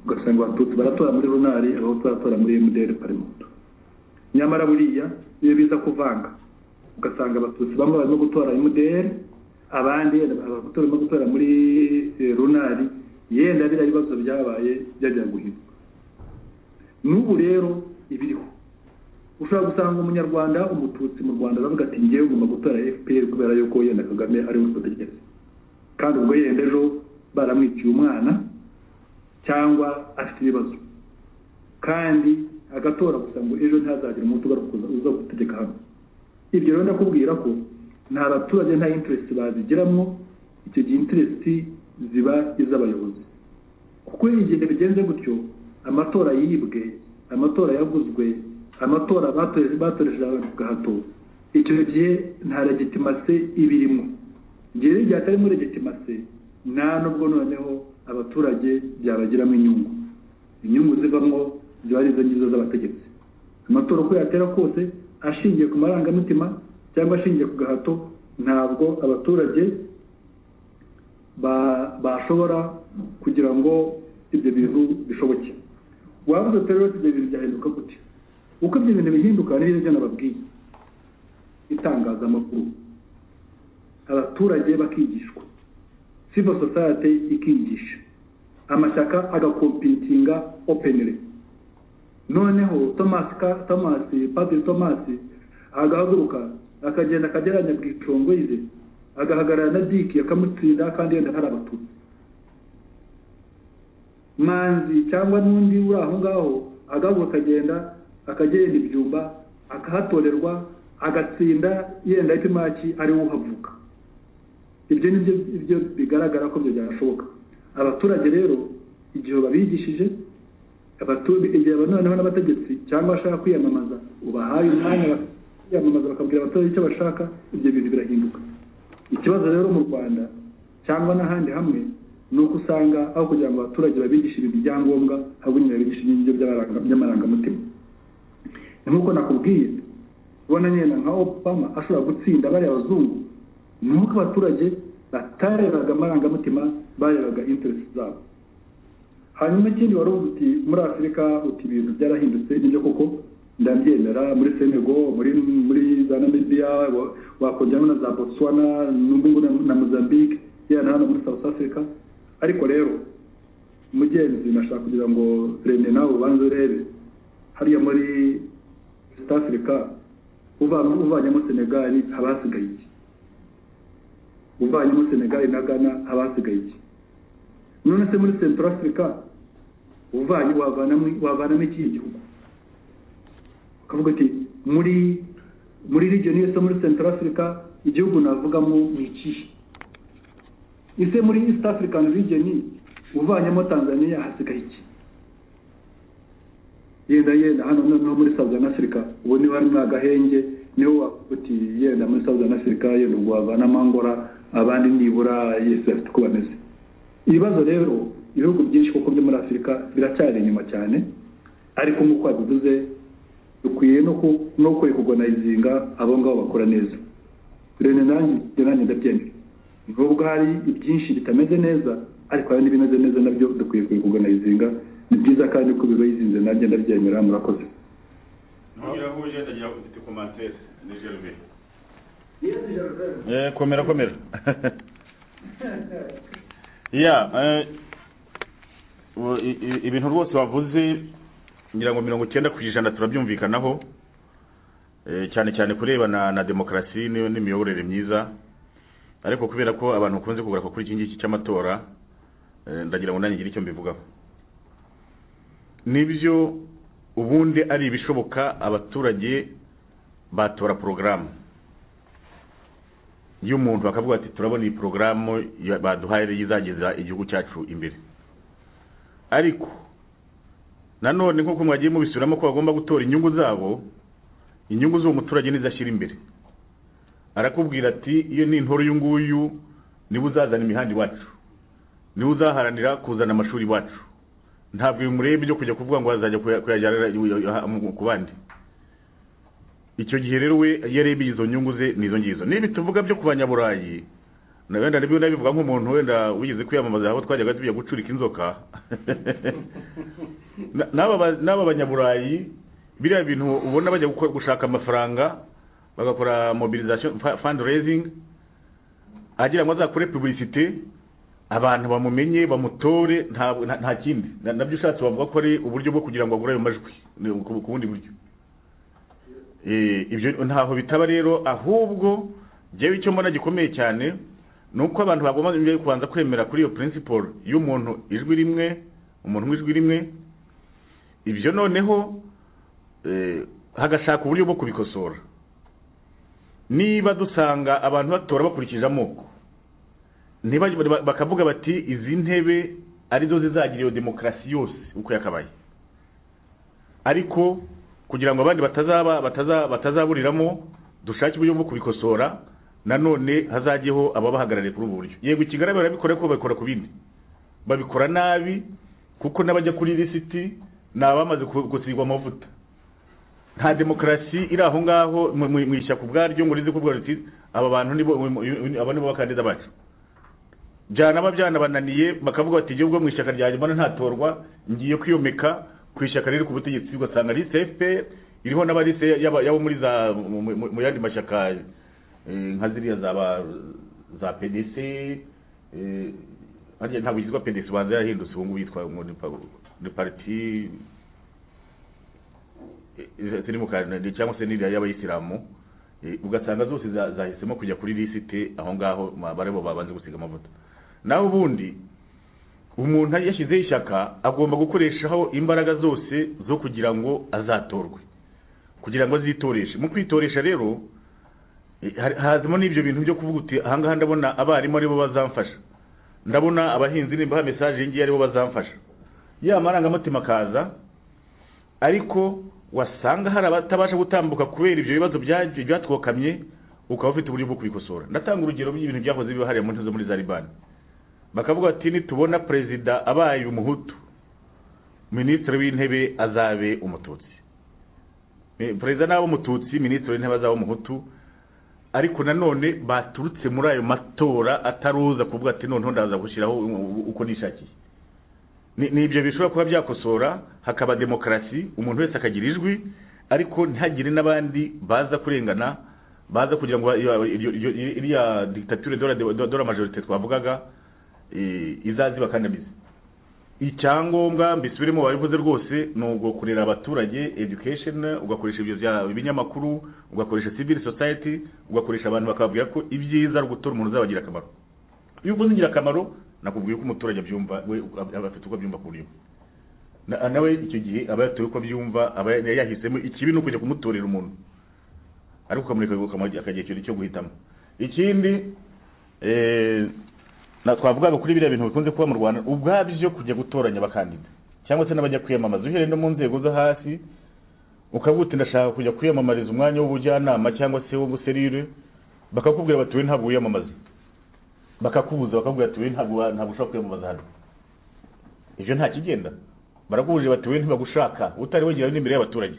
ugasanga abatutsi baratora muri runari abahutu baratora muri mdr parimoto nyamara buriya iyo biza kuvanga ugasanga abatutsi bamwe barimo gutora mdr abandi abahutu barimo gutora muri eh, runari yenda biriya bibazo byabaye byajya guhinduka n'ubu rero ibiriho ushobora gusanga umunyarwanda umututsi mu rwanda aravuga ati ngewe ugomba gutora fpr kubera yuko yenda kagame ari we utegereza kandi ubwo yenda ejo baramwiciye umwana cyangwa afite ibibazo kandi agatora gusa ngo ejo ntazagira umuntu ugaruka uza- uza gutegeka hano ibyo rero ndakubwira ko nta baturage nta interest bazigiramo icyo gihe interest ziba iz'abayobozi kuko igihe bigenze gutyo amatora yibwe amatora yaguzwe amatora batore- batoresheje abantu ku gahato icyo gihe nta legitimase ibirimo igihe rero igihe atari muri legitimase nta nubwo noneho abaturage byabagiramo inyungu inyungu zivamo ziba ari izo ngizo z'abategetsi amatora uko yatera kose ashingiye ku marangamutima cyangwa ashingiye ku gahato ntabwo abaturage ba- bashobora kugira ngo ibyo bintu bishoboke wavuze uti rero ibyo bintu byahinduka gute uko ibyo bintu bihinduka ni byo nababwiye itangazamakuru abaturage bakigishwa civil society ikigisha amashyaka agakompitinga openly noneho thomas Ka- thomas padiri thomas agahaguruka akagenda akageranya bwicongoyize agahagarara na diki akamutsinda kandi yenda hari abatutsi manzi cyangwa n'undi uri aho ngaho agahaguruka akagenda akagenda ibyumba akahatorerwa agatsinda yenda ipimaki ariwe uhavuka ibyo ni byo ibyo bigaragara ko ibyo byashoboka abaturage rero igihe babigishije abatu- igihe noneho n'abategetsi cyangwa bashaka kwiyamamaza ubahaye umwanya bak- kwiyamamaza bakabwira abaturage icyo bashaka ibyo bintu birahinduka ikibazo rero mu rwanda cyangwa n'ahandi hamwe ni uko usanga aho kugira ngo abaturage babigishe ibintu byangombwa ahubwo nyine babigisha ibintu by'abaranga- by'amarangamutima ni nk'uko nakubwiye ubona nyine nka obama ashobora gutsinda bariya bazungu ni uko abaturage batarebaga amarangamutima barebaga interest zabo hanyuma ikindi wari uvuga uti muri afurika uti ibintu byarahindutse nibyo koko ndabyemera muri senego muri muri za namibiya wa- wakongeraho na za botswana n'ubwo ngubu na- na mozambique yenda hano muri south africa ariko rero mugenzi nashaka kugira ngo rene nawe ubanze urebe hariya muri south africa uva- uvanyemo senegali haba hasigaye iki uvanyemo senegali na ghana haba hasigaye iki none se muri central africa uvanye wavanamo wavanamo ikihe gihugu ukavuga uti muri muri region yose muri central africa igihugu navugamo ni ikihe ese muri east african region uvanyemo tanzania hasigaye iki yenda yenda hano noneho muri southern africa ubu niba harimo agahenge niho wavuga uti yenda muri southern africa yenda ubwo wavanamo angora abandi nibura yesi afite uko bameze ibibazo rero ibihugu byinshi kuko byo muri afurika biracyari inyuma cyane ariko nk'uko wabivuze dukwiye no ku- no kurikuganayizinga abo ngabo bakora neza rero nanjye ibyo nanjye ndabyemera nubwo hari ibyinshi bitameze neza ariko hari n'ibimeze neza nabyo dukwiye kurikuganayizinga ni byiza kandi ko bibayizinze nanjye ndabyemera murakoze ntugira aho uje ndagira ngo ufite komantere ni gerve Eh, komera komera ya eh, u- i- i- ibintu rwose wavuze ngira ngo mirongo icyenda ku ijana turabyumvikanaho Eh, cyane cyane kurebana na demokarasi ni- n'imiyoborere myiza ariko kubera ko abantu bakunze kugaruka kuri iki ngiki cy'amatora eh, ndagira ngo nanjye ngire icyo mbivugaho nibyo ubundi ari ibishoboka abaturage batora porogaramu iyo umuntu bakavuga ati turabona iyi porogaramu ya- baduhaye rero izageza igihugu cyacu imbere ariko nanone nk'uko mwagiye mubisubiramo ko bagomba gutora inyungu zabo inyungu z'uwo muturage nizo ashyira imbere arakubwira ati iyo ni intore uyu nguyu niwe uzazana imihanda iwacu niwe uzaharanira kuzana amashuri iwacu ntabwo bimureba ibyo kujya kuvuga ngo azajya kuya- kuyajyana ku bandi icyo gihe rero we iyo arebye izo nyungu ze n'izo ngizo niba tuvuga byo ku banyaburayi na wenda nabyo nabivuga nk'umuntu wenda wigeze kwiyamamaza aho twajyaga tujya gucurika inzoka Na- n'aba ba- n'aba banyaburayi biriya bintu ubona bajya gukora gushaka amafaranga bagakora mobilisation fa- fundraising agira ngo azakore publicité abantu bamumenye bamutore ntabwo- nta nta kindi Na- nabyo ushatse wavuga ko ari uburyo bwo kugira ngo agure ayo majwi ni ku ku bundi buryo Eh, ibyo ntaho bitaba rero ahubwo njyewe icyo mbona gikomeye cyane ni uko abantu bagomba mbere kubanza kwemera kuri iyo principle y'umuntu ijwi rimwe umuntu ijwi rimwe ibyo noneho eh, hagashaka uburyo bwo kubikosora niba dusanga abantu batora bakurikije amoko niba bakavuga bati izi ntebe arizo zizagira iyo demokarasi yose uko yakabaye ariko kugira ngo abandi batazaba bataza batazaburiramo dushake uburyo bwo kubikosora nanone hazajyeho ababahagarariye kuri ubu buryo yego i Kigali barabikora ariko babikora ku bindi babikora nabi kuko n'abajya kuri lisiti ni abamaze ku- gusigwa amavuta nta demokarasi iri aho ngaho mu- mu mu ishyaka ubwaryo ngo rize kuvuga riti aba bantu nibo aba nibo bakandida bacu byana aba byanabananiye bakavuga bati igihugu mu ishyaka ryanjye mbona ntatorwa ngiye kwiyomeka ku ishyaka riri ku butegetsi ugasanga ari CFP iriho n'abarise y'aba- y'abo muri za mu- mu mu yandi mashyaka eh, nka ziriya zaba za PDC eh, harya ntabwo yitwa PDC banza yarahindutse ubu ngubu yitwa ngo ni pa- ni parti ziri mu kanani cyangwa se n'iriya y'abayisilamu eh, ugasanga zose za- zahisemo kujya kuri lisite aho ngaho ma- barebo babanze gusiga amavuta naho ubundi umuntu yashyizeho ishyaka agomba gukoreshaho imbaraga zose zo kugira ngo azatorwe kugira ngo azitoreshe mu kwitoresha rero eh, ha- hazimo n'ibyo bintu byo kuvuga uti aha ngaha ndabona abarimu aribo bazamfasha ndabona abahinzi nimba mesaje iyi ngiyi aribo bazamfasha ya marangamutima akaza ariko wasanga hari abatabasha gutambuka kubera ibyo bibazo byagiye byatwokamye ukaba ufite uburyo bwo kubikosora ndatanga urugero rw'ibintu byahoze biba hariya mu ntozi muri Zariban bakavuga ati nitubona perezida abaye umuhutu minisitiri w'intebe azabe umututsi Eh, perezida n'aba umututsi minisitiri w'intebe azaba umuhutu ariko nanone baturutse muri ayo matora ataruza kuvuga ati noneho ndaza gushyiraho uko nishakiye ni ni ibyo bishobora kuba byakosora hakaba demokarasi umuntu wese akagira ijwi ariko ntihagire n'abandi baza kurengana baza kugira ngo ba- iyo- iyo- iyo- iyo- iriya dictature de la- de de la majorite twavugaga eh, izaze ibakandamize icyangombwa mbisubiremo wabivuze rwose ni ugukorera abaturage education ugakoresha ibyo bya- ibinyamakuru ugakoresha civil society ugakoresha abantu bakababwira ko ibyiza ari ugutora umuntu uzabagira akamaro iyo uvuze ingirakamaro nakubwiye ko umuturage abyumva we aba afite uko abyumva ku buryo Na- nawe icyo gihe aba yatoye uko abyumva aba yahisemo ikibi ni ukujya kumutorera umuntu ariko ukamureka ukamuha akagira ikintu cyo guhitamo ikindi eh, na twavugaga kuri biriya bintu bikunze kuba mu rwanda ubwabyo kujya gutoranya abakandida cyangwa se n'abajya kwiyamamaza uhereye no mu nzego zo hasi ukavuga uti ndashaka kujya kwiyamamariza umwanya w'ubujyanama cyangwa se w'ubuserire bakakubwira bati we ntabwo wiyamamaza bakakubuza bakakubwira ati wowe ntabwo wa- ntabwo ushobora kwiyamamaza hano ejo nta kigenda barakubujije bati wowe ntibagushaka utari wegera n'imbere y'abaturage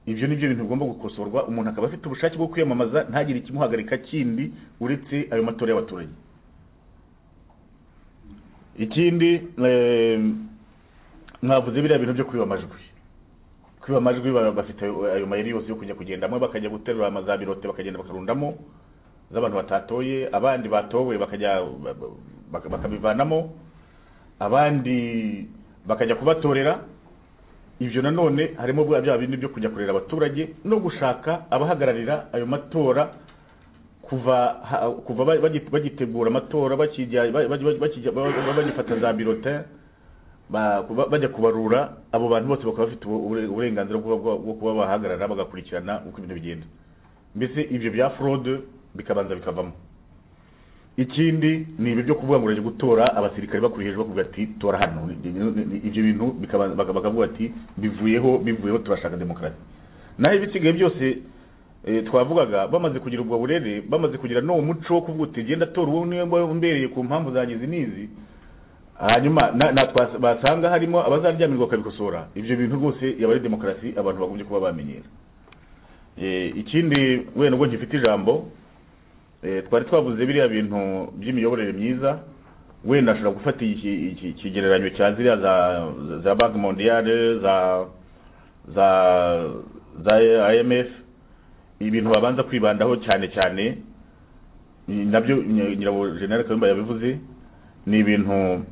ibyo ni byo bintu bigomba gukosorwa umuntu akaba afite ubushake bwo kwiyamamaza ntagire ikimuhagarika kindi uretse ayo matora y'abaturage ikindi eh, mwavuze biriya bintu byo kwiba amajwi kwiba amajwi baba bafite ayo ayo mayeri yose yo kujya kugendamo bakajya guterura amazabirote bakagenda bakarundamo z'abantu batatoye abandi batowe bakajya ba- ba- baka- bakabivanamo abandi bakajya kubatorera ibyo nanone harimo bwa bya bindi byo kujya kurera abaturage no gushaka abahagararira ayo matora kuva ha- kuva ba- bagi- bagitegura amatora bakijya ba- ba- ba- bakijya- ba- ba- bagifata za birote ba- kuba- bajya kubarura abo bantu bose bakaba bafite ubu- ubure- uburenganzira bwo bwo- bwo kuba bahagarara bagakurikirana uko ibintu bigenda mbese ibyo bya forode bikabanza bikavamo ikindi ni ibi byo kuvuga ngo urajya gutora abasirikare bakuri hejuru bakuvuga ati tora hano Ni- ni- ni- ni- ibyo bintu bikaba- baka- bakavuga ati bivuyeho bivuyeho turashaka demokarasi naho ibisigaye byose eh, twavugaga bamaze kugira ubwo burere bamaze kugira n'uwo muco wo kuvuga uti genda tora uwo niwe mba umbereye ku mpamvu zanjye izi n'izi hanyuma na- na twas- basanga harimo abazaryamirwa bakabikosora ibyo bintu rwose yaba ari demokarasi abantu bagombye kuba bamenyera Eh, ikindi wenda ubwo ngifite ijambo Eh, twari twavuze biriya bintu by'imiyoborere myiza wenda ashobora gufata iki- iki- ikigereranyo cya ziriya za za banki mondiyale za za za imf ibintu babanza kwibandaho cyane cyane ni- nabyo Ny- nyirabo general kayumba yabivuze ni ibintu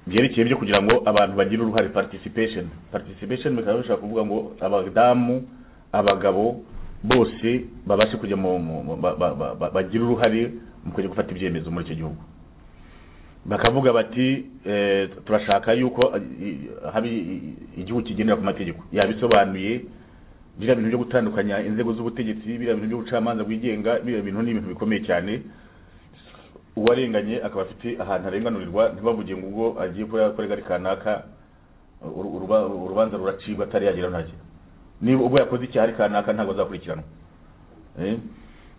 byerekeye byo kugira ngo abantu bagire uruhare participation participation bikaba bishobora kuvuga ngo abadamu abagabo bose babashe kujya mu mu- mu- ba- ba- ba- ba- bagira uruhare mu kujya gufata ibyemezo muri icyo gihugu bakavuga bati eh, turashaka yuko eh, i- haba i- i- igihugu kigendera ku mategeko yabisobanuye biriya bintu byo gutandukanya inzego z'ubutegetsi biriya bintu by'ubucamanza bwigenga biriya bintu ni ibintu bikomeye cyane uwarenganye akaba afite ahantu arenganurirwa ntibavuge ngo ubwo agiye kuba yakora igari kanaka uru- uruba- urubanza ruracibwa atari yagera ntacyo niba ubwo yakoze icyaha ari kanaka ntabwo azakurikiranwa Eh?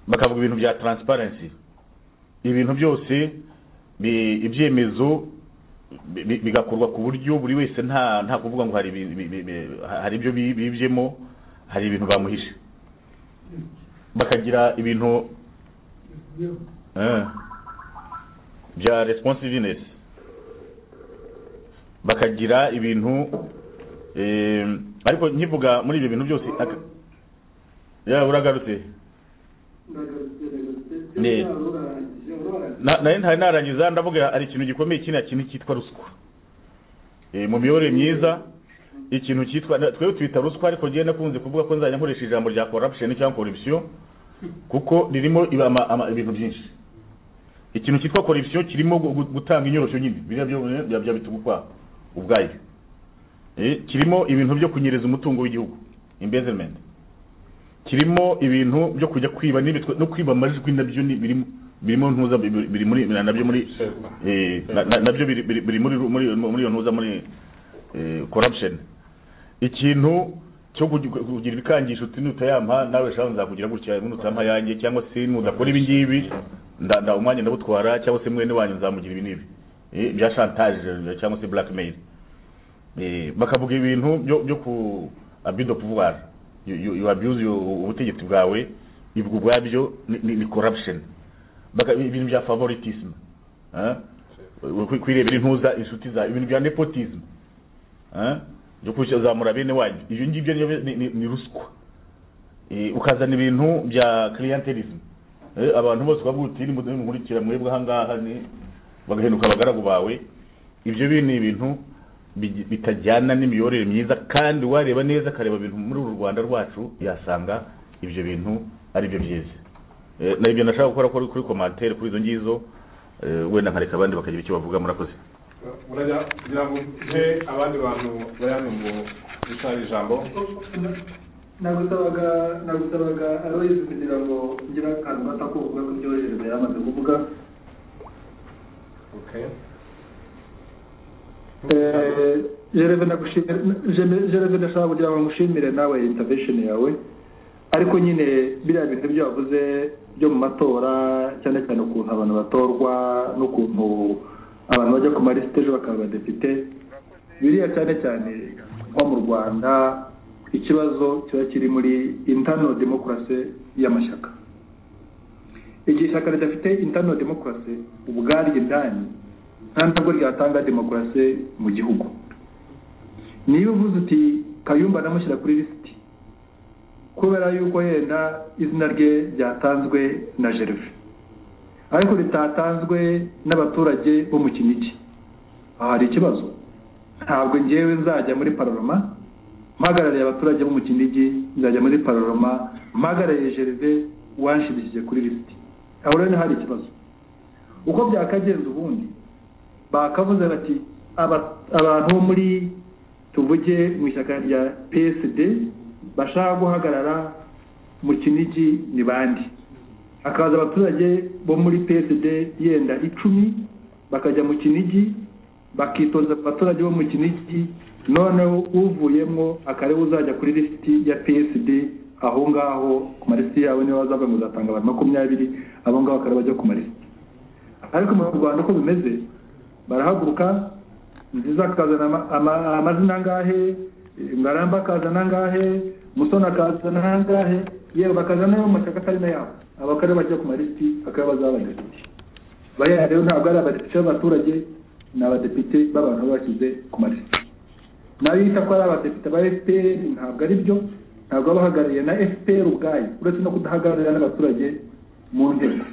bakavuga ibintu bya transparency ibintu byose bi- ibyemezo bi- bi- bigakorwa ku buryo buri wese nta nta kuvuga ngo hari ibi- ibi- ibi- hari ibyo bi- bibyemo hari ibintu bamuhishe bakagira ibintu eh, bya responsiveness bakagira ibintu eh, ariko nkivuga muri ibyo bintu byose aka- ya uragarutse Ne. Na- nayo ntari narangiza ndavuga hari ikintu gikomeye kiriya kintu cyitwa ruswa Eh, mu miyoborere myiza ikintu cyitwa na- twebwe twita ruswa ariko njyewe nakunze kuvuga ko nzajya nkoresha ijambo rya corruption cyangwa corruption kuko ririmo iba- ama- ama- ibintu byinshi ikintu cyitwa corruption kirimo gu- gu- gutanga inyorosho nyine biriya byo bya- bya bitugukwa ubwayo Eh, kirimo ibintu byo kunyereza umutungo w'igihugu embezzlement kirimo ibintu byo kujya kwiba n'ibitwe- no kwiba amajwi nabyo ni- birimo birimo ntuza biri biri muri nabyo muri eh, na- na- nabyo biri biri biri muri muri muri iyo ntuza muri eh, corruption ikintu cyo kugi- kugira ibikangisho uti nutayampa nawe shaho nzakugira gutya nutampa yanjye cyangwa se nudakora ibi ngibi nda nda umwanya ndabutwara cyangwa se mwene wanyu nzamugira ibi n'ibi Eh, bya chantage cyangwa se blackmail Eh, bakavuga ibintu byo byo ku abuse of pouvoir You- you you abuse your- ubutegetsi bwawe ibwo ubwabyo ni- ni ni corruption Baka- ibintu bya favoritisme eh? Kwi- kwirebera intuza inshuti zawe ibintu bya nepotisme eh? byo kuzamura bene wanyu ibyo ngibyo ni- ni- ni- ni ruswa Eh, ukazana ibintu bya clientelism Eh, abantu bose bavuga uti nimukurikira mwebwe ahangaha ni bagahinduka abagaragu bawe ibyo bintu ni ibintu bigi- bitajyana n'imiyoborere myiza kandi wareba neza akareba ibintu muri uru rwanda rwacu yasanga ibyo bintu ari byo byiza Eh, na ibyo nashaka gukora kuri kuri komantere kuri izo ngizo eh, wenda nkareka abandi bakagira icyo bavuga murakoze urajya kugira ngo uhe abandi bantu bari hano ngo bitabe ijambo nagusabaga nagusabaga aroyizi kugira ngo ugire akantu gato ko kuvuga ku byoherereza yamaze kuvuga Eh, Gereve ndagushimira- Gereve ndashaka kugira ngo ngushimire nawe intervention yawe ariko nyine biriya bintu ibyo wavuze byo mu matora cyane cyane ukuntu abantu batorwa n'ukuntu abantu bajya ku malisite ejo bakaba abadepite biriya cyane cyane nko mu rwanda ikibazo kiba kiri muri intano demokarasi y'amashyaka igihe ishyaka ridafite intano demokarasi ubwaryo indani nta ntabwo ryatanga demokarasi mu gihugu niba uvuze uti kayumba namushyira kuri lisiti kubera yuko yenda izina rye ryatanzwe na gerve ariko ritatanzwe n'abaturage bo mu kinigi aha hari ikibazo ntabwo ngewe nzajya muri pararoma mpagarariye abaturage bo mu kinigi nzajya muri pararoma mpagarariye gerve wanshimishije kuri lisiti aho rero hari ikibazo uko byakagenze ubundi bakavuze bati "Aba- abantu bo muri tuvuge mu ishyaka rya psd bashaka guhagarara mu kinigi ni bande hakaza abaturage bo muri psd yenda icumi bakajya mu kinigi bakitoza abaturage bo mu kinigi noneho uvuyemo akareba uzajya kuri lisiti ya psd aho ngaho ku malisiti yabo niba bazavuga ngo uzatanga abantu makumyabiri abo ngabo akareba bajya ku malisiti ariko mu rwanda uko bimeze barahaguruka nziza akazana ama- ama- amazina angahe ngaramba akazana angahe musoni akazana angahe yewe bakazana yo mashyaka atari na yabo abakare bajya ku malisiti akaba bazabadepite bariya rero ntabwo ari abadepite b'abaturage ni abadepite b'abantu baba bashyize ku malisiti nayo yita ko ari abadepite ba fpr ntabwo ari byo ntabwo baba bahagarariye na fpr ubwayo uretse no kudahagararira n'abaturage mu nteko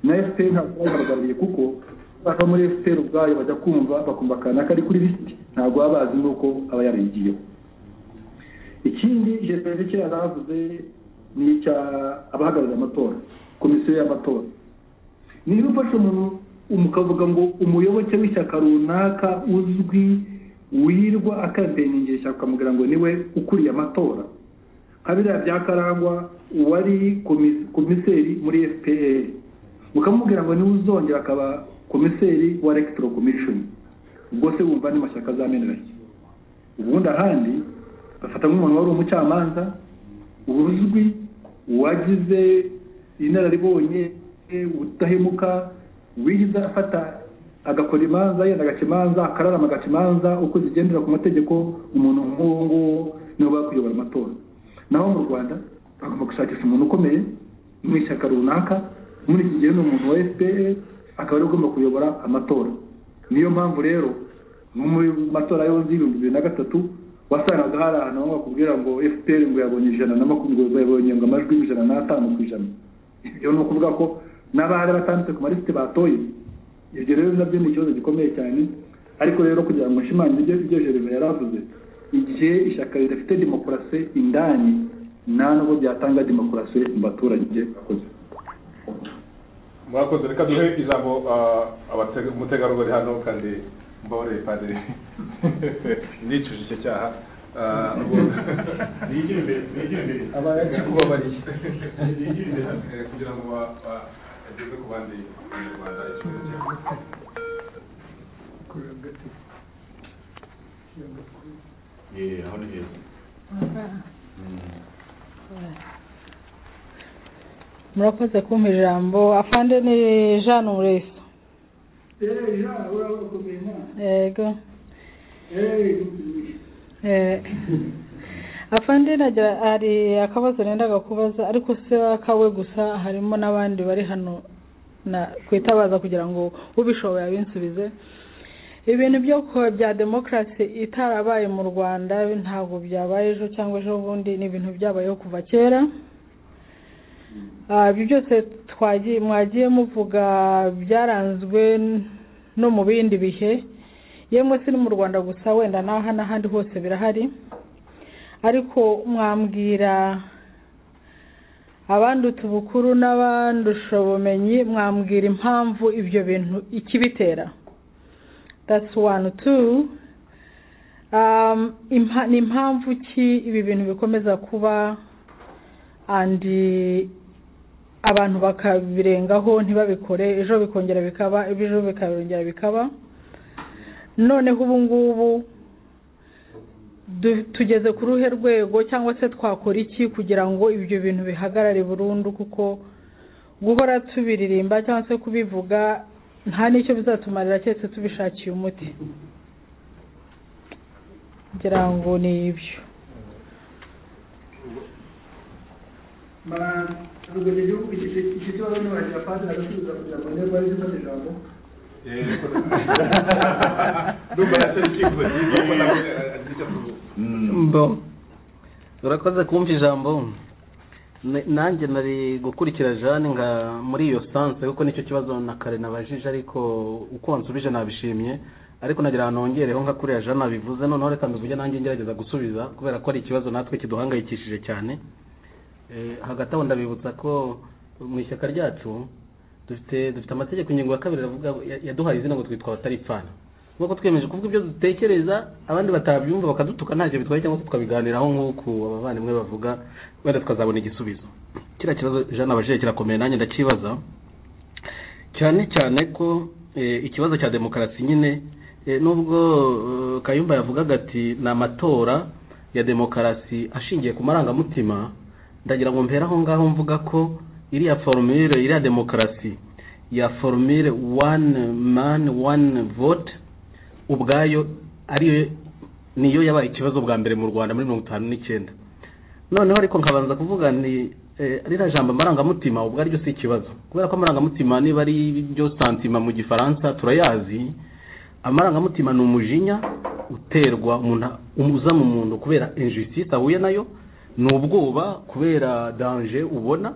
na fpr ntabwo bayihagarariye kuko bava muri fpr ubwayo bajya kumva bakumva kanaka ari kuri lisiti ntabwo baba bazi n'uko aba yarayigiyeho ikindi jesede cye yaravuze ni icya abahagarariye amatora komisiyo y'amatora niba ufashe umuntu umukavuga ngo umuyoboke w'ishyaka runaka uzwi wirwa akabeningisha ishyaka ukamubwira ngo niwe ukuriye amatora nka biriya bya karangwa uwari komis- komiseri muri fpr ukamubwira ngo niwe uzongera akaba komiseri wa electoral commission ubwo se wumva ni mashyaka azamenera iki ubundi ahandi bafata nk'umuntu wari umucamanza uzwi uwagize inararibonye udahemuka wigize afata agakora imanza yenda agaca imanza akararama agaca imanza uko zigendera ku mategeko umuntu nk'uwo nguwo niwe uba kuyobora amatora naho mu rwanda bagomba gushakisha umuntu ukomeye mu ishyaka runaka muri iki gihe ni umuntu wa fpr akaba ariwe ugomba kuyobora amatora niyo mpamvu rero nko mu matora yose y'ibihumbi bibiri na gatatu wasangaga hari ahantu aho bakubwira ngo fpr ngo yabonye ijana na makumyabiri yabonye ngo amajwi ijana n'atanu ku ijana ibyo ni ukuvuga ko n'abari batanditse ku malisiti batoye ibyo rero nabyo ni ikibazo gikomeye cyane ariko rero kugira ngo nshimangire ibyo ibyo jereve yaravuze igihe ishyaka ridafite demokarasi indani nta n'ubwo byatanga demokarasi mu baturage bakoze murakoze reka duhe ijambo ah, abatega- umutegarugori hano kandi mbore padiri ndicuje icyo cyaha Ah, ubwo- Nigire imbere, nigire imbere. kubabariye nigire imbere eh, kugira ngo ba- ba- ageze ku bandi banyarwanda ikibazo cyabo Eh, aho ni heza. murakoze kumpa ijambo afande ni jean umuresa yego Eh, afande nagira hari akabazo nendaga kubaza ariko si akawe gusa harimo n'abandi bari hano na kwitabaza kugira ngo ubishoboye abinsubize ibintu byo ku- bya demokarasi itarabaye mu rwanda ntabwo byabaye ejo cyangwa ejo bundi ni ibintu byabayeho kuva kera Ah, ibyo byose twagiye mwagiye muvuga byaranzwe n- no mu bindi bihe yemwe si no mu rwanda gusa wenda n'aha n'ahandi hose birahari ariko mwambwira abandutse ubukuru n'abandusha ubumenyi mwambwira impamvu ibyo bintu ikibitera that's one two um, impa- ni impamvu ki ibi bintu bikomeza kuba and abantu bakabirengaho ntibabikore ejo bikongera bikaba ejo bikongera bikaba noneho ubu ngubu du- tugeze ku ruhe rwego cyangwa se twakora iki kugira ngo ibyo bintu bihagarare burundu kuko guhora tubiririmba cyangwa se kubivuga nta n'icyo bizatumarira keretse tubishakiye umuti ngira ngo ni ibyo bararugaje igihugu iki iki kibazo nibagira padiri agasubiza kugira ngo niba ari gufata ijambo ndumva nacyo urukiko mbo urakoze kumva ijambo Na- nanjye nari gukurikira jane nka muri iyo sanse kuko nicyo kibazo na kare nabajije ariko uko wansubije nabishimye ariko nagira ahantu hongereho nka kuriya jane abivuze noneho reka mbivuge nanjye ngerageza gusubiza kubera ko ari ikibazo natwe kiduhangayikishije cyane Eh, hagati aho ndabibutsa ko mu ishyaka ryacu dufite dufite amategeko ingingo ya kabiri avuga ya- yaduhaye izina ngo twitwa abataripfana nk'uko twiyemeje kuvuga ibyo dutekereza abandi batabyumva bakadutuka ntacyo bitwaye cyangwa se tukabiganiraho nk'uko abavandimwe bavuga wenda tukazabona igisubizo kiriya kibazo jean abajije kirakomeye nanjye ndakibaza cyane cyane ko eh, ikibazo cya demokarasi nyine eh, nubwo eh, kayumba yavugaga ati ni amatora ya demokarasi ashingiye ku marangamutima ndagira ngo mpere aho ngaho mvuga ko iriya forumire iriya demokarasi ya forumire one man one vote ubwayo ariyo niyo yabaye ikibazo bwa mbere mu rwanda muri mirongo itanu n'icyenda noneho ariko nkabanza kuvuga ni eh, ririya jambo amarangamutima ubwo ariryo si ikibazo kubera ko amarangamutima niba ari byo santima mu gifaransa turayazi amarangamutima ni umujinya uterwa umuntu uza mu muntu kubera injustice ahuye nayo ni ubwoba kubera danger ubona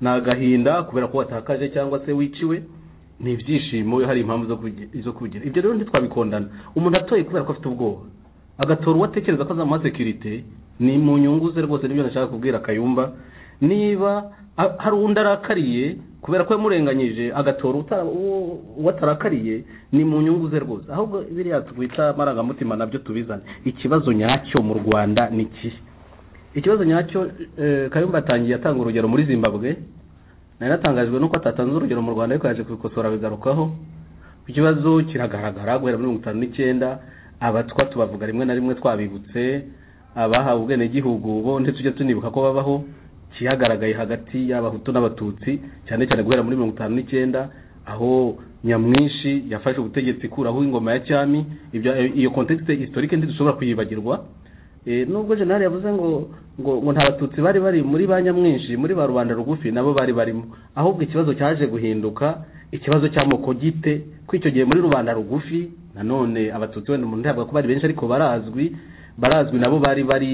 ni agahinda kubera ko watakaje cyangwa se wiciwe ni ibyishimo hari impamvu zo kugi- zo kugira ibyo rero ntitwabikondana umuntu atoye kubera ko afite ubwoba agatora uwatekereza ko azamuha sekirite ni mu nyungu ze rwose nibyo nashaka kubwira kayumba niba a- hari undi arakariye kubera ko yamurenganyije agatora uta- uwo- uwo atarakariye ni mu nyungu ze rwose ahubwo biriya twita amarangamutima nabyo tubizane ikibazo nyacyo mu rwanda ni ikihe ikibazo nyacyo eh, kayumba atangiye atanga urugero muri zimbabwe nari natangajwe nuko atatanze urugero mu rwanda ariko yaje kubikosora bigarukaho ikibazo kiragaragara guhera muri mirongo itanu n'icyenda abatwa tubavuga rimwe na rimwe twabibutse abahawe ubwenegihugu bo ntitujya tunibuka ko babaho kiyagaragaye hagati y'abahutu n'abatutsi cyane cyane guhera muri mirongo itanu n'icyenda aho nyamwinshi yafashe ubutegetsi ikuraho ingoma ya cyami ibyo iyo context historique ntidushobora kuyibagirwa Eh, nubwo jenali yavuze ngo ngo ngo nta batutsi bari bari muri ba nyamwinshi muri ba rubanda rugufi nabo bari barimo ahubwo ikibazo cyaje guhinduka ikibazo cy'amoko gite ko icyo gihe muri rubanda rugufi nanone abatutsi wenda umuntu ntabwo ko bari benshi ariko barazwi barazwi nabo bari bari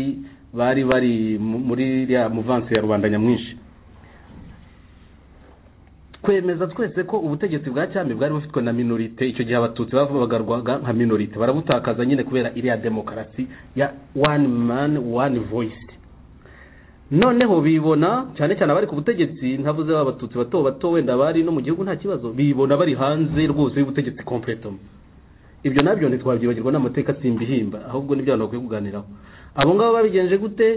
bari bari mu- muri ya muvansi ya rubanda nyamwinshi kwemeza twese ko ubutegetsi bwa cyami bwari bufitwe na minorite icyo gihe abatutsi bagarwaga nka minorite barabutakaza nyine kubera iriya demokarasi ya one man one voice noneho bibona cyane cyane abari ku butegetsi ntavuze ba batutsi bato bato wenda bari no mu gihugu nta kibazo bibona bari hanze rwose y'ubutegetsi completement ibyo nabyo ntitwabyibagirwa n'amateka simbihimba ahubwo n'ibyo abantu bakwiye kuganiraho abo ngabo babigenje gute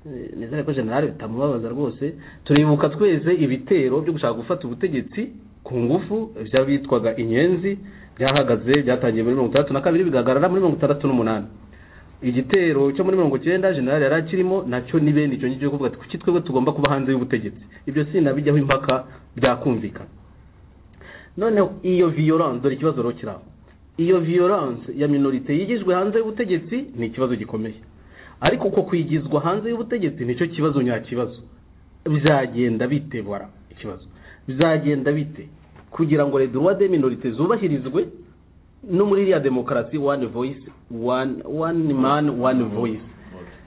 Eh, nizere ko generale bitamubabaza rwose turibuka twese ibitero byo gushaka gufata ubutegetsi ku ngufu by'abitwaga inyenzi byahagaze byatangiye muri mirongo itandatu na kabiri bigahagarara muri mirongo itandatu n'umunani igitero cyo muri mirongo icyenda generale yari akirimo nacyo ni bene icyo ngicyo kuvuga ati kuki twebwe tugomba kuba hanze y'ubutegetsi ibyo sinabijyaho impaka byakumvikana noneho iyo violence dore ikibazo rero kiri aho iyo violence ya minorite yigijwe hanze y'ubutegetsi ni ikibazo gikomeye ariko uko kwigizwa hanze y'ubutegetsi nicyo kibazo nyakibazo bizagenda bite bora ikibazo bizagenda bite kugira ngo les droits des minorités zubahirizwe no muri iriya demokarasi one voice one, one man one voice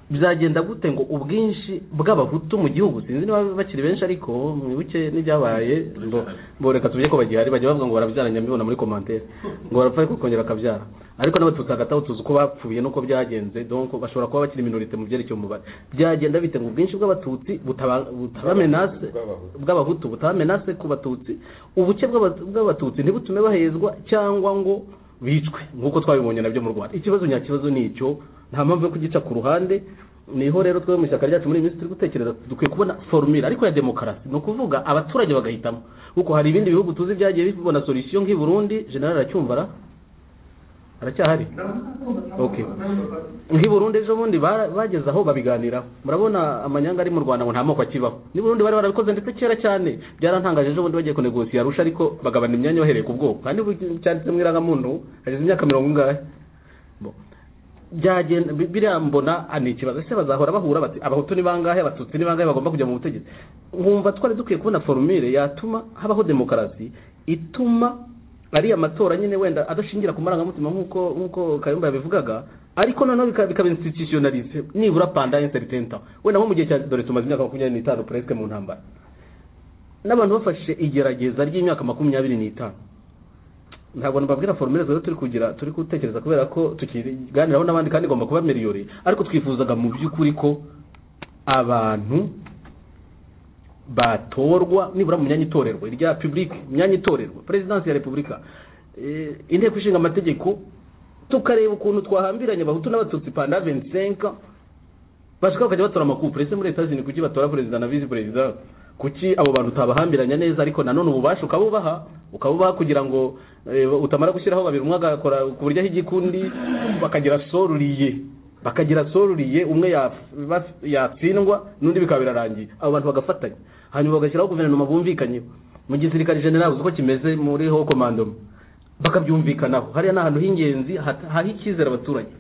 bizagenda gute ngo ubwinshi bw'abahutu mu gihugu sinzi niba bakiri benshi ariko mwibuke n'ibyabaye mbo- boreka tubye ko bagihari bajya bavuga ngo barabyaranye mbibona muri commentaire ngo barapfa ariko kongera akabyara ariko n'abatutsi hagati aho tuzi uko bapfuye n'uko byagenze donc bashobora kuba bakiri minorite mu byerekeye umubare byagenda bite ngo ubwinshi bw'abatutsi butaba- butabamenase bw'abahutu butabamenase ku batutsi ubuke bw'aba- bw'abatutsi ntibutume bahezwa cyangwa ngo bicwe nk'uko twabibonye nabyo mu rwanda ikibazo nyakibazo ni icyo nta mpamvu yo kugica ku ruhande niho rero twe mu ishyaka ryacu muri iyi minsi turi gutekereza dukwiye kubona formule ariko ya demokarasi ni ukuvuga abaturage bagahitamo kuko hari ibindi bihugu tuzi byagiye bibona solution nk'i burundi general aracyumva ara aracyahari okay nk'i Burundi ejo bundi bara- bageze aho babiganiraho murabona amanyanga ari mu Rwanda ngo nta moko akibaho ni Burundi bari barabikoze ndetse kera cyane byarantangaje ejo bundi bagiye kunegosiya arusha ariko bagabana imyanya bahereye ku bwoko kandi cyanditse mu irangamuntu hashize imyaka mirongo ingahe Bo. byagenda bi- biriya mbona ah, ni ikibazo ese bazahora bahura bati abahutu ni bangahe abatutsi ni bangahe bagomba kujya mu butegetsi nkumva twari dukwiye kubona forumire yatuma habaho demokarasi ituma ariya matora nyine wenda adashingira ku marangamutima nk'uko nk'uko kayumba yabivugaga ariko noneho bika- bikaba institutionalize nibura panda inseritenta wenda nko mu gihe cya dore tumaze imyaka makumyabiri n'itanu puresike mu ntambara n'abantu bafashe igerageza ry'imyaka makumyabiri n'itanu ntabwo nababwira formule zero turi kugira turi gutekereza kubera ko tukiganiraho n'abandi kandi igomba kuba miliyoni ariko twifuzaga mu by'ukuri ko abantu batorwa nibura mu myanya itorerwa irya publique myanya itorerwa perezidansi ya repubulika eh, inteko ishinga amategeko tukareba ukuntu twahambiranye abahutu n'abatutsi panda vensenka bashaka bakajya batora amakupure ese muri etats unis kuki batora perezida na visi perezida kuki abo bantu utabahambiranya neza ariko nanone ububasha ukabubaha ukabubaha kugira ngo eh, utamara gushyiraho babiri umwe agakora ku buryo aho igikundi bakagira soruriye bakagira soruriye umwe yaf- baf- yatsindwa n'undi bikaba birarangiye abo bantu bagafatanya hanyuma bagashyiraho guverinoma bumvikanyeho mu gisirikare general uzi uko kimeze muri ho komandoma bakabyumvikanaho hariya ni ahantu h'ingenzi hat- haha icyizere abaturage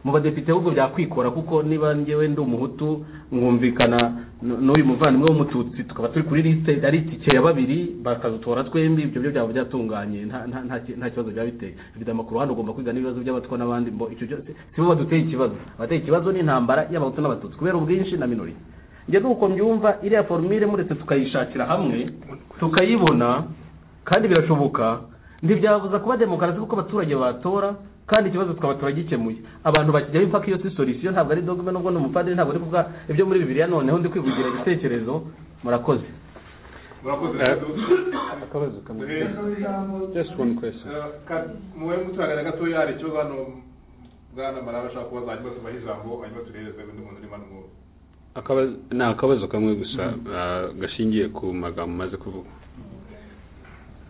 mu badepite ahubwo byakwikora kuko niba ngewe ndi umuhutu mwumvikana n- n'uri muvandimwe w'umututsi tukaba turi kuri lisite ari itike ya babiri bakadutora twembi ibyo byo byaba byatunganye nta- nta- nta ki- nta kibazo byaba biteye bifite amakuru hano ugomba kwiga n'ibibazo by'abatwa n'abandi mbo icyo cyose si bo baduteye ikibazo abateye ikibazo ni intambara y'abahutu n'abatutsi kubera ubwinshi na minori njye nuko mbyumva iriya formule muretse tukayishakira hamwe tukayibona kandi birashoboka ntibyabuza kuba demokarasi kuko abaturage batora kandi ikibazo twaba gikemuye abantu bakijyaho impaka iyo si solution ntabwo ari dogme nubwo ni umupadiri ntabwo ari kuvuga ibyo muri bibiliya noneho ndi kwivugira igitekerezo murakoze murakoze akabazo kamwe just one question muwe muturagana gatoya hari ikibazo hano bwana maraba ashaka kubaza hanyuma tubahe ijambo hanyuma turereze undi muntu urimo n'uwo akabazo ni akabazo kamwe gusa ah, gashingiye ku magambo maze kuvuga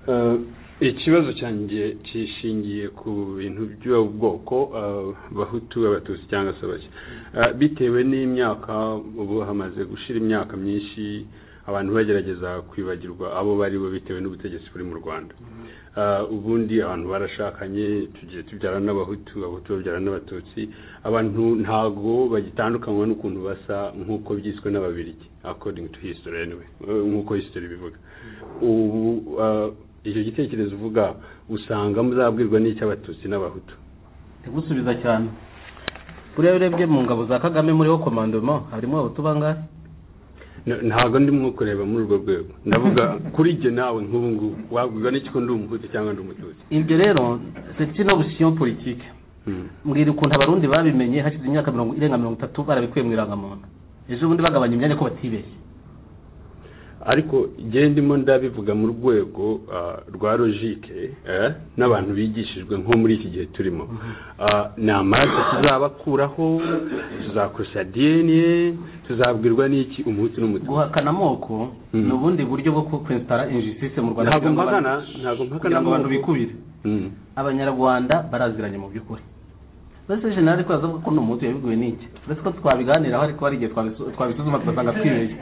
Ah, ikibazo cyanjye kishingiye ku bintu by'ubwoko ah, bahutu abatutsi cyangwa se bake Ah, bitewe n'imyaka ubu hamaze gushira imyaka myinshi abantu bagerageza kwibagirwa abo bari bo bitewe n'ubutegetsi buri mu rwanda Ah, ubundi abantu barashakanye tugiye tubyara n'abahutu abahutu babyara n'abatutsi abantu ntago bagitandukanywa n'ukuntu basa nk'uko byiswe n'ababirigi according to history anyway eh, nk'uko history bivuga ubu ah, icyo gitekerezo uvuga usanga muzabwirwa n'icy'abatutsi n'abahutu gusubiza cyane buriya iyo urebye mu ngabo za kagame muri ho komandoma harimo abahutu bangahe N- ntabwo ndimo kureba muri urwo rwego ndavuga kuri jye nawe nk'ubu ngubu wabwirwa n'iki ko ndi umuhutu cyangwa ndi umututsi ibyo rero c'est une option politique mbwira ukuntu abarundi babimenye hashize imyaka mirongo irenga mirongo itatu barabikuye mu irangamuntu ejo bundi bagabanya imyanya ko batibeshye ariko jye ndimo ndabivuga mu rwego ah, rwa logike eh, n'abantu bigishijwe nko muri iki gihe turimo Ah, ni amaraso tuzabakuraho tuzakoresha dna tuzabwirwa n'iki umuhutu n'umututsi guhakana amoko ni ubundi buryo bwo kwesitara injustice mu rwanda ntabwo kugira ngo mpakana abantu- ntabwo mpakana kugira ngo abantu amoko. bikubire Mm. abanyarwanda baraziranye mu by'ukuri mbese jenerali ko yazavuga ko ni umuhutu yabiguye n'iki mbese ko twabiganiraho ariko hari igihe twabisu- twabisuzuma tugasanga twibeshye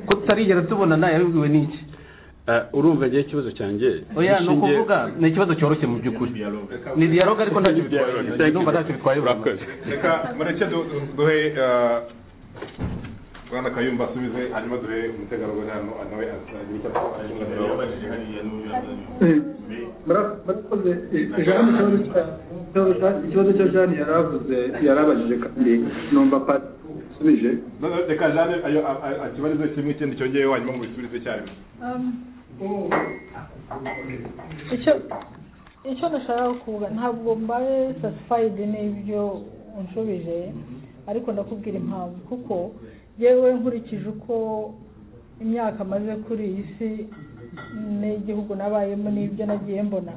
ko tutarigera tubonana yabiguwe n'iki urumva njyewe ikibazo cyanjye oya ni gishingiye- ukuvuga ni ikibazo cyoroshye mu by'ukuri ni dialogue ariko ntacyo bitwaye ndumva ntacyo bitwaye urakoze reka mureke du- du- duhe eh, bwana kayumba asubize hanyuma duhe umutegarugori hano nawe azagire icyo murakoze jani ikibazo cya jani yari avuze yari abajije kandi numva pati usubije No, no, reka jane ayo a- a- akibarize kimwe ikindi cyongeyeho hanyuma mubisubize icyarimwe icyo icyo ndashaka kuvuga ntabwo mbaye satisfied n'ibyo unshubije ariko ndakubwira impamvu kuko yewe nkurikije uko imyaka maze kuri iyi si n'igihugu nabayemo n'ibyo nagiye mbona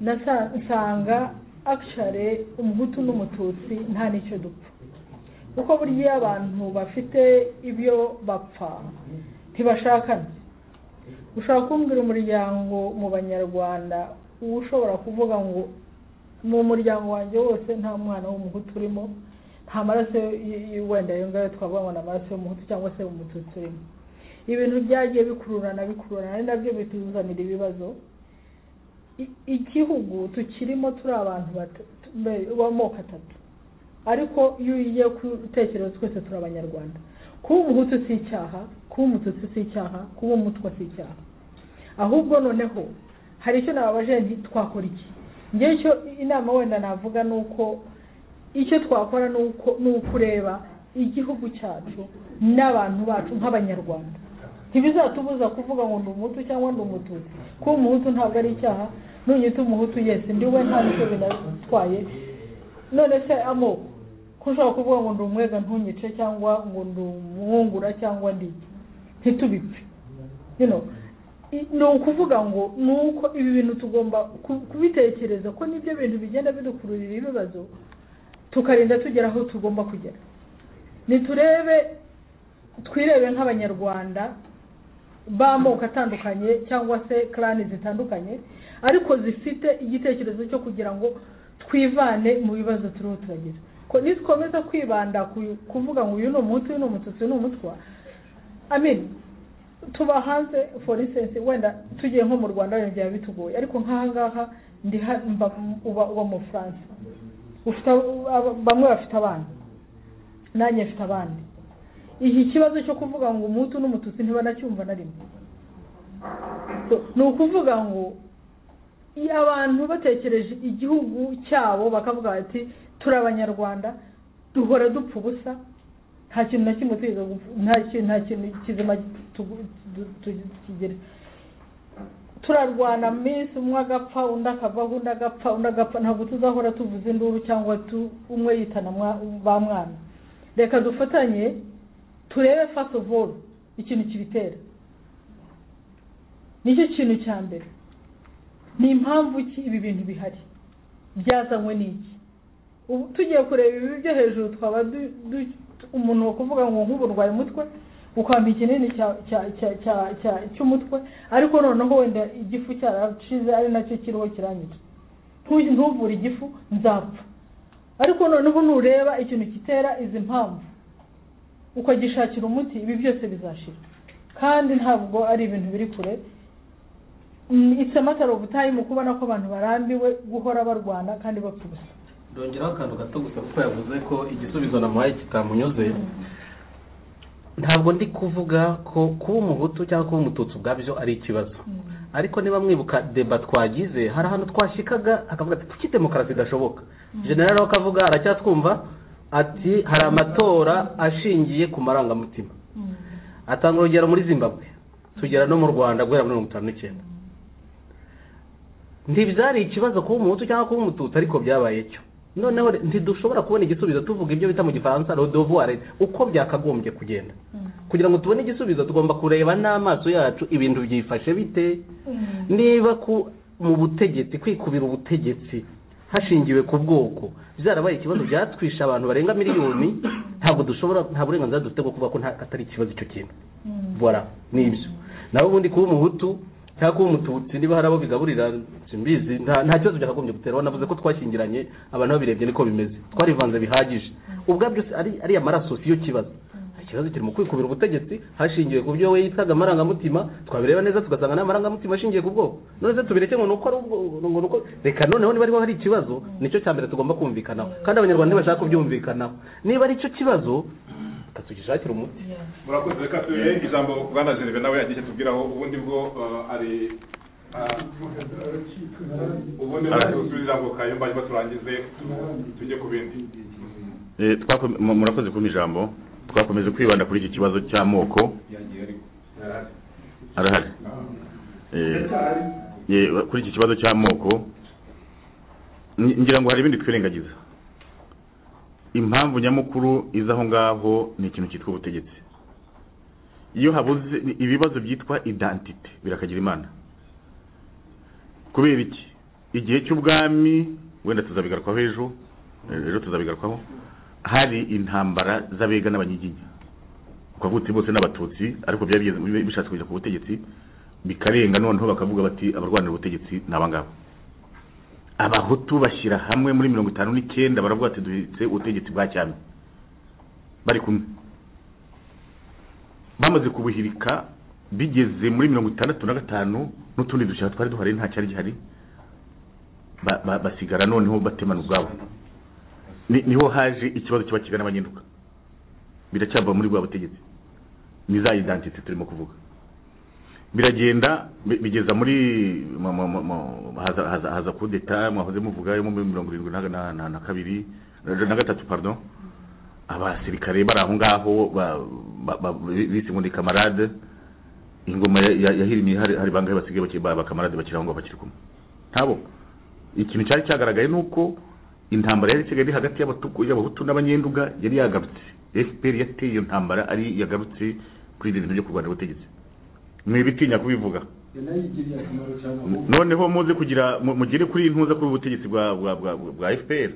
nasa- nsanga akishare umuhutu n'umututsi nta n'icyo dupfa kuko burya iyo abantu bafite ibyo bapfa ntibashakana ushobora kumbwira umuryango mu banyarwanda uba ushobora kuvuga ngo mu muryango wanjye wose nta mwana w'umuhutu urimo nta maraso y- y- wenda ayo ngayo twavuga ngo ni amaraso y'umuhutu cyangwa se umututsi urimo ibintu byagiye bikururana bikururana ari nabyo bituzanira ibibazo I- igihugu tukirimo turi abantu bata- be- b'amoko atatu ariko iyo ugiye gutekereza twese turi abanyarwanda kuba umuhutu si icyaha kuba umututsi si icyaha kuba umutwa si icyaha ahubwo noneho hari icyo nababaje nti twakora iki njye icyo inama wenda navuga ni uko icyo twakora ni uko ni ukureba igihugu cyacu n'abantu bacu nk'abanyarwanda ntibizatubuza kuvuga ngo ndi umuhutu cyangwa ndi umututsi kuba umuhutu ntabwo ari icyaha nunyita umuhutu yesi ndi we nta bice binatwaye none se amoko ko ushobora kuvuga ngo ndi umwega ntunyice cyangwa ngo ndi umwungura cyangwa ndi iki? ntitubipfe you know i- ni ukuvuga ngo ni uko ibi bintu tugomba ku- kubitekereza ko nibyo bintu bigenda bidukururira ibibazo tukarinda tugera aho tugomba kugera niturebe twirebe nk'abanyarwanda b'amoko atandukanye cyangwa se karani zitandukanye ariko zifite igitekerezo cyo kugira ngo twivane mu bibazo turiho turagira ko nitwemeza kwibanda ku- kuvuga ngo uyu ni umuhutu uyu ni umututsi uyu ni umutwa amin tuba hanze for instance wenda tugiye nko mu rwanda wenda byaba bitugoye ariko nk'aha ngaha ndi ha- mba- uba uba mu france ufite abo- abo- bamwe bafite abana nanjye mfite abandi iki kibazo cyo kuvuga ngo umuhutu n'umututsi ntibanacyumva na rimwe So, ni ukuvuga ngo iyo abantu batekereje igihugu cyabo bakavuga bati turi abanyarwanda duhora dupfa ubusa nta kintu na kimwe tugize gupfa- nta kintu nta kintu kizima tugu- tu- tu- kigira turarwana minsi umwe agapfa undi akavaho undi agapfa undi agapfa ntabwo tuzahora tuvuza induru cyangwa tu- umwe yitana mwa- ba mwana reka dufatanye turebe first of all ikintu kibitera nicyo kintu cya mbere ni impamvu ki ibi bintu bihari byazanywe n'iki ubu tugiye kureba ibi byo hejuru twaba du- du- umuntu wo kuvuga ngo nk'ubu urwaye umutwe ukwamba ikinini cya- cya- cya- cya- cya- cy'umutwe ariko noneho wenda igifu cyarashize ari nacyo kiriho kiranyica Ntu- ntuvure igifu nzapfa ariko noneho nureba ikintu kitera izi mpamvu ukagishakira umuti ibi byose bizashira kandi ntabwo ari ibintu biri kure Mm, it's a matter of time kubona ko abantu barambiwe guhora barwana kandi bapfa ubusa ndongeraho akantu gato gusa kuko yavuze ko igisubizo namuhaye kitamunyuze ntabwo ndi kuvuga ko kuba umuhutu cyangwa kuba umututsi ubwabyo ari ikibazo ariko niba mwibuka deba twagize hari ahantu twashikaga akavuga ati kuki demokarasi idashoboka generale we akavuga aracyatwumva ati hari amatora ashingiye ku marangamutima atanga urugero muri zimbabwe tugera no mu rwanda guhera muri mirongo itanu n'icyenda ntibyari ikibazo kuba umuhutu cyangwa kuba umututsi ariko byabaye cyo noneho re- ntidushobora kubona igisubizo tuvuga ibyo bita mu gifaransa rodovuware uko byakagombye kugenda kugira ngo tubone igisubizo tugomba kureba n'amaso yacu ibintu byifashe bite niba ku mu butegetsi kwikubira ubutegetsi hashingiwe ku bwoko byarabaye ikibazo byatwishe abantu barenga miliyoni ntabwo dushobora nta burenganzira dufite bwo kuvuga ko nta- atari ikibazo icyo kintu bora nibyo nawe ubundi kuba umuhutu cyangwa kuba umututsi niba hari abo bigaburira simbizi nta nta kibazo byakagombye gutera wanavuze ko twashyingiranye abantu babirebye niko bimeze twarivanze bihagije ubwabyo si- ari ariya maraso siyo kibazo ikibazo kiri mu kwikubira ubutegetsi hashingiwe ku byo we yitwaga amarangamutima twabireba neza tugasanga nta marangamutima ashingiye ku bwoko none se tubireke ngo ni uko ari ubwo ngo ni uko reka noneho niba ariho hari ikibazo nicyo cya mbere tugomba kumvikanaho kandi abanyarwanda ntibashaka kubyumvikanaho niba ari cyo kibazo reka tugishakire umuti murakoze reka tuye ijambo bwana gereve nawe yagiye tubwiraho ubundi bwo eh, ari ah, ubundi bwo tubwire ijambo kayumba ariko turangize tujye ku bindi Eh, twakome- mu- murakoze kumpa ijambo twakomeje kwibanda kuri iki kibazo cy'amoko arahari Eh, eh, kuri iki kibazo cy'amoko ni- ngira ngo hari ibindi twirengagiza impamvu nyamukuru iza aho ngaho ni ikintu cyitwa ubutegetsi iyo habuze ibibazo byitwa identite birakagira imana kubera iki igihe cy'ubwami wenda tuzabigarukwaho ejo eh, ejo tuzabigarukwaho hari intambara z'abega n'abanyiginya ukavuga uti bose n'abatutsi ariko byari bigeze- bishatse kugera ku butegetsi bikarenga noneho bakavuga bati abarwanira ubutegetsi ni abangaba abahutu bashyira hamwe muri mirongo itanu n'icyenda baravuga ati duhitse ubutegetsi bwa cyami bari kumwe bamaze kubuhirika bigeze muri mirongo itandatu na gatanu n'utundi dushyaka twari duhari nta cyari gihari ba- ba- basigara noneho batemana ubwabo Ni- niho haje ikibazo cy'abakiga n'abanyaduka biracyava muri bwa butegetsi ni za identite turimo kuvuga biragenda bi- bigeza muri mu- mu- mu- mu- haza- haza haza kudeta mwahoze muvuga yo muri mirongo irindwi na- na na- na kabiri na gatatu pardon abasirikare bari aho ngaho ba- ba- ba- bise ngo ni kamarade ingoma ya- ya- yahirimiye hari hari bangahe basigaye bakiri ba- bakamarade bakiri aho ngaho bakiri kumwe ntabo ikintu cyari cyagaragaye ni uko intambara yari isigaye iri hagati y'abatuku y'abahutu n'abanyenduga yari yagarutse fpr yateye iyo ntambara ari yagarutse kuri ibyo bintu byo kurwanya ubutegetsi mwibitinya kubivuga yanayigiriye akamaro cyane ahubwo noneho muze kugira mu- mugere kuri iyi ntuza kuri ubu butegetsi bwa bwa bwa bwa- bwa fpr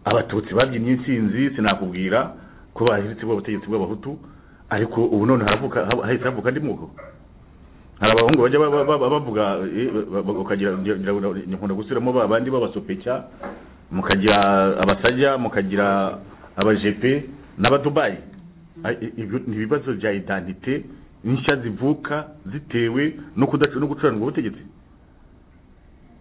abatutsi babyimye intsinzi sinakubwira ko bahiritse bwa butegetsi bw'abahutu ariko ubu none haravuka ha- hahise havuka andi moko hari abahungu bajya ba- ba- ba- bavuga eh, ba- ba- ukagira ngira- ngira ngo ni- nkunda gusubiramo ba bandi b'abasopeka mukagira abasajya mukagira abajepe n'abadubayi Ay- i- ibyo ni ibibazo bya identite nshya zivuka zitewe no kudaca no gucuranwa ubutegetsi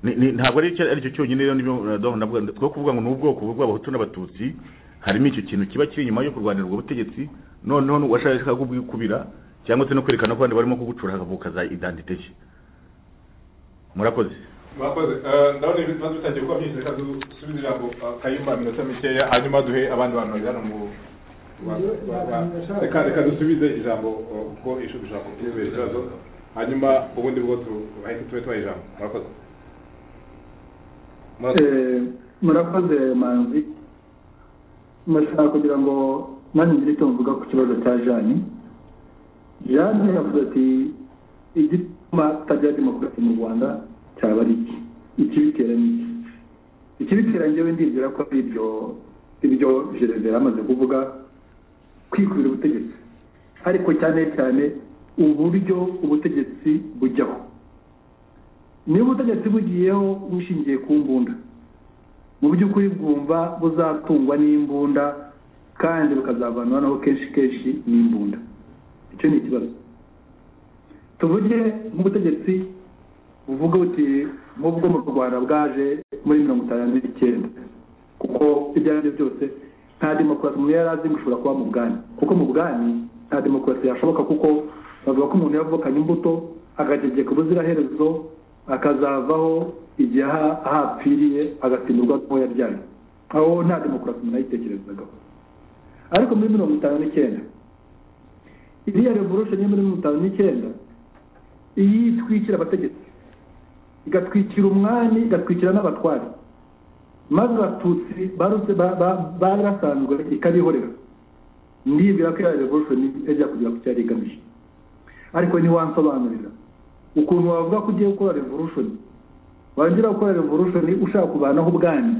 Ni- ni- ntabwo ari icyo- ari cyo cyonyine rero nibyo ndavuga ndavuga two kuvuga ngo ni ubwoko bw'abahutu n'abatutsi harimo icyo kintu kiba kiri inyuma yo kurwanira ubwo butegetsi noneho washaka kubwikubira cyangwa se no kwerekana ko abandi barimo kugucura hakavuka za identite nshya murakoze mwakoze Eh, ndabona ibi bibazo bitangiye kuba byinshi reka dusubize ijambo eh, kayumba minota mikeya hanyuma duhe abandi bantu bari hano mu ba- ba- ba- reka reka dusubize ijambo eh, kuko ishuri ijambo ry'ibyo bibazo hanyuma ubundi bwo tu- bahite tube tubaha ijambo murakoze Eh, murakoze manzi murashaka kugira ngo nanjye ngire icyo mvuga ku kibazo cya jane jane yavuze ati igituma hatagira demokarasi mu rwanda cyaba ari iki ikibitera ni iki ikibitera njyewe ndibwira ko ari ibyo ibyo gereve yamaze kuvuga kwikubira ubutegetsi ariko cyane cyane uburyo ubutegetsi bujyaho niba ubutegetsi bugiyeho bushingiye ku mbunda mu by'ukuri bwumva buzatungwa n'imbunda kandi bukazavanaho kenshi kenshi n'imbunda icyo ni ikibazo tuvuge nk'ubutegetsi buvuga buti nk'ubwo mu rwanda bwaje muri mirongo itanu n'icyenda kuko ibyo ari byo byose nta demokarasi umuntu yari azi ngo ishobora kuba mu bwami kuko mu bwami nta demokarasi yashoboka kuko bavuga ko umuntu yavukanye imbuto akagegeka ubuziraherezo akazavaho igihe aha- ahapfiriye agasimburwa n'uwo yabyaye aho nta demokarasi umuntu yayitekerezagaho ariko muri mirongo itanu n'icyenda iriya revolution yo muri mirongo itanu n'icyenda iyo itwikira abategetsi igatwikira umwami igatwikira n'abatware maze abatutsi barutse ba- ba- bari basanzwe ikabihorera ndibwira ko iriya revolution ijya kugera ku cyari igamije ariko ntiwansobanurira ukuntu wavuga ko ugiye gukora revolution warangira gukora revolution ushaka kubanaho ubwami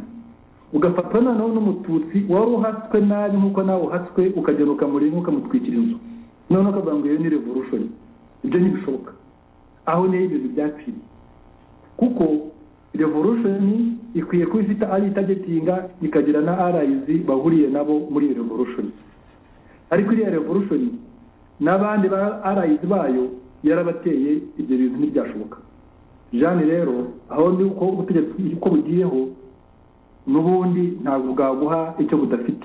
ugafatwa noneho n'umututsi wari uhatswe nabi nk'uko nawe uhatswe ukagenda ukamureba ukamutwikira inzu noneho ukavuga ngo iyo ni revolution ibyo ntibishoboka aho niho ibintu byapfiriye kuko revolution ikwiye kuba ifite ari itagetinga ikagira na riz bahuriye nabo muri iyo revolution ariko iriya revolution n'abandi ba riz bayo yarabateye ibyo bintu ntibyashoboka jeanne rero aho ni uko ubutegetsi uko bugiyeho n'ubundi ntabwo bwaguha icyo budafite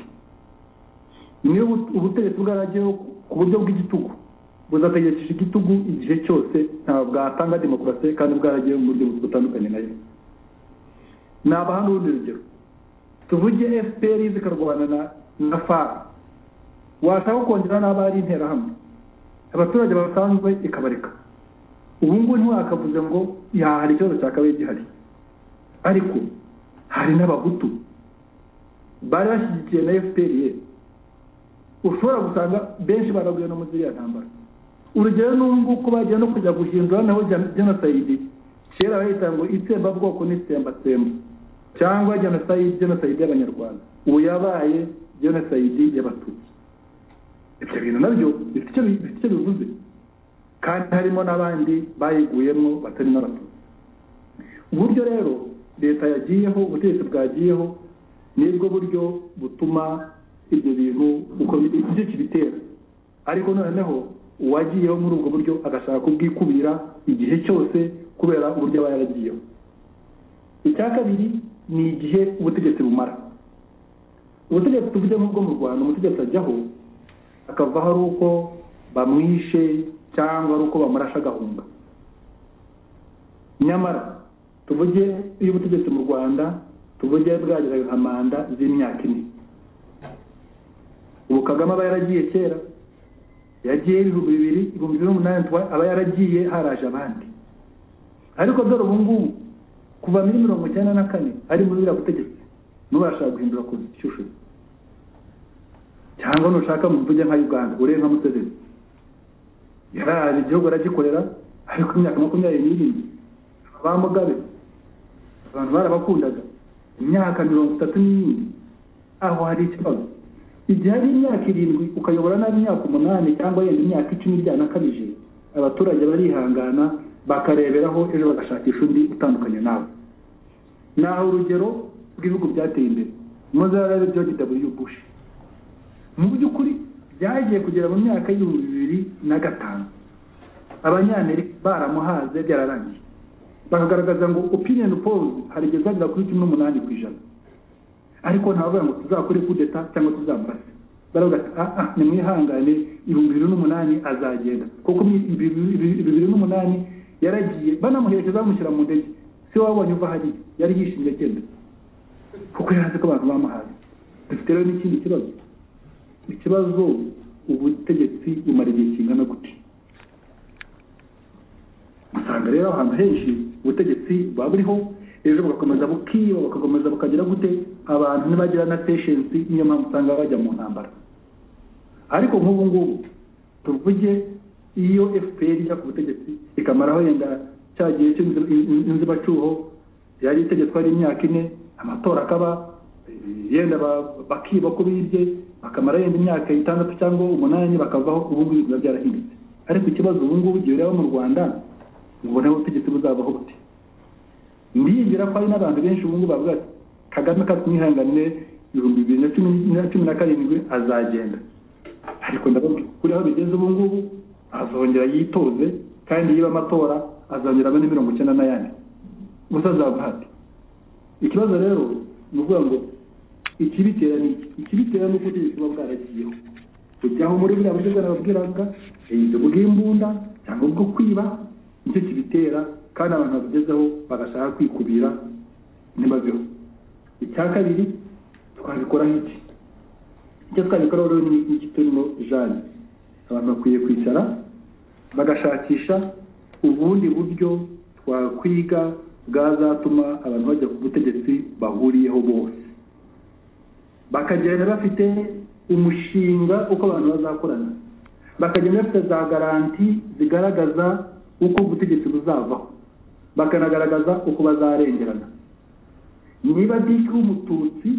niyo ubu- ubutegetsi bwaragiyeho ku buryo bw'igitugu buzategekesha igitugu igihe cyose ntabwo bwatanga demokarasi kandi bwaragiyeho mu buryo butandukanye nayo ni abahanga urundi rugero tuvuge fpr zikarwana na na far washaka kongera n'abo ari interahamwe abaturage basanzwe ikabareka ubu ngubu ntiwakavuze ngo ya hari ikibazo cya kabiri gihari ariko hari n'abahutu bari bashyigikiye na fpr ushobora gusanga benshi baraguye no muri iriya ntambara urugero ni nguko bagiye no kujya guhindura naho gen- genocide kera bahita ngo itsembabwoko n'itsembatsemba cyangwa genocide genocide y'abanyarwanda ubu yabaye genocide y'abatutsi ibyo bintu nabyo bifite icyo bi- bifite icyo bivuze kandi harimo n'abandi bayiguyemo batari n'abatutsi uburyo rero leta yagiyeho ubutegetsi bwagiyeho nibwo buryo butuma ibyo bintu uko biri ibyo kibitera ariko noneho uwagiyeho muri ubwo buryo agashaka kubwikubira igihe cyose kubera uburyo aba yaragiyeho icya kabiri ni igihe ubutegetsi bumara ubutegetsi tuvuge nk'ubwo mu rwanda umutegetsi ajyaho akavaho ari uko bamwishe cyangwa ari uko bamurasha agahunga nyamara tuvuge iyo ubutegetsi mu rwanda tuvuge bwageraga nka manda z'imyaka ine ubu kagame aba yaragiye kera yagiye ibihumbi bibiri ibihumbi bibiri n'umunani aba yaragiye haraje abandi ariko dore ubu ngubu kuva muri mirongo icyenda na kane ari muri buriya butegetsi n'ubashaka guhindura constitution cyangwa nushaka mu mvuge nka uganda ure nka museveni yaraje igihugu aragikorera ariko imyaka makumyabiri n'irindwi ba mugabe abantu barabakundaga imyaka mirongo itatu n'irindwi aho hari ikibazo igihe ari imyaka irindwi ukayobora nabi imyaka umunani cyangwa yenda imyaka icumi byanakabije abaturage barihangana bakareberaho ejo bagashakisha undi utandukanye nawe naho urugero rw'ibihugu byateye imbere muzarare george w bush mu by'ukuri byagiye kugera mu myaka y'ibihumbi bibiri na gatanu abanyamerika baramuhaze byararangiye bakagaragaza ngo opinion polls harigeze agera kuri cumi n'umunani ku ijana ariko ntabavuga ngo tuzakore kudeta cyangwa tuzamurase baravuga ati aha nimwihangane ibihumbi bibiri n'umunani azagenda kuko ibihumbi bibiri n'umunani yaragiye banamuherekeza bamushyira mu ndege si we wabonye uva hari yari yishimye agenda kuko yari azi ko abantu bamuhaye dufite rero n'ikindi kibazo ikibazo ubutegetsi bumara igihe kingana gute usanga rero ahantu henshi ubutegetsi buba buriho ejo bugakomeza bukiba bugakomeza bukagira gute abantu ntibagira na peshensi niyo mpamvu usanga bajya mu ntambara ariko nk'ubu ngubu tuvuge iyo fpr ijya ku butegetsi ikamaraho yenda cya gihe cy'inzibacyuho yari itegetswe ari imyaka ine amatora akaba yenda bakiba ko bibye bakamara yenda imyaka itandatu cyangwa umunani bakavaho ubu ngubu biba byarahindutse ariko ikibazo ubu ngubu igihe ureba mu rwanda ubona ubutegetsi buzabaho bute ndiyingira ko hari n'abantu benshi ubu ngubu bavuga ati kagame katumwihanganire ibihumbi bibiri na cumi na karindwi azagenda ariko ndabona kuri aho bigeze ubu ngubu azongera yitoze kandi yiba amatora azongera abone mirongo icyenda n'ayandi gusa azava hati ikibazo rero ni ukuvuga ngo ikibitera ni iki ikibitera ni uko ubutegetsi buba bwaragiyeho kujyaho muri buriya buryo bwarababwiraga ibyo bw'imbunda cyangwa ubwo kwiba nicyo kibitera kandi abantu babigezeho bagashaka kwikubira ntibabeho icya kabiri twabikoraho iki icyo twabikoraho rero ni iki turimo jane abantu bakwiye kwicara bagashakisha ubundi buryo twakwiga bwazatuma abantu bajya ku butegetsi bahuriyeho bose bakagenda bafite umushinga uko abantu bazakorana bakagenda bafite za garanti zigaragaza uko ubutegetsi buzavaho bakanagaragaza uko bazarengerana niba diki w'umututsi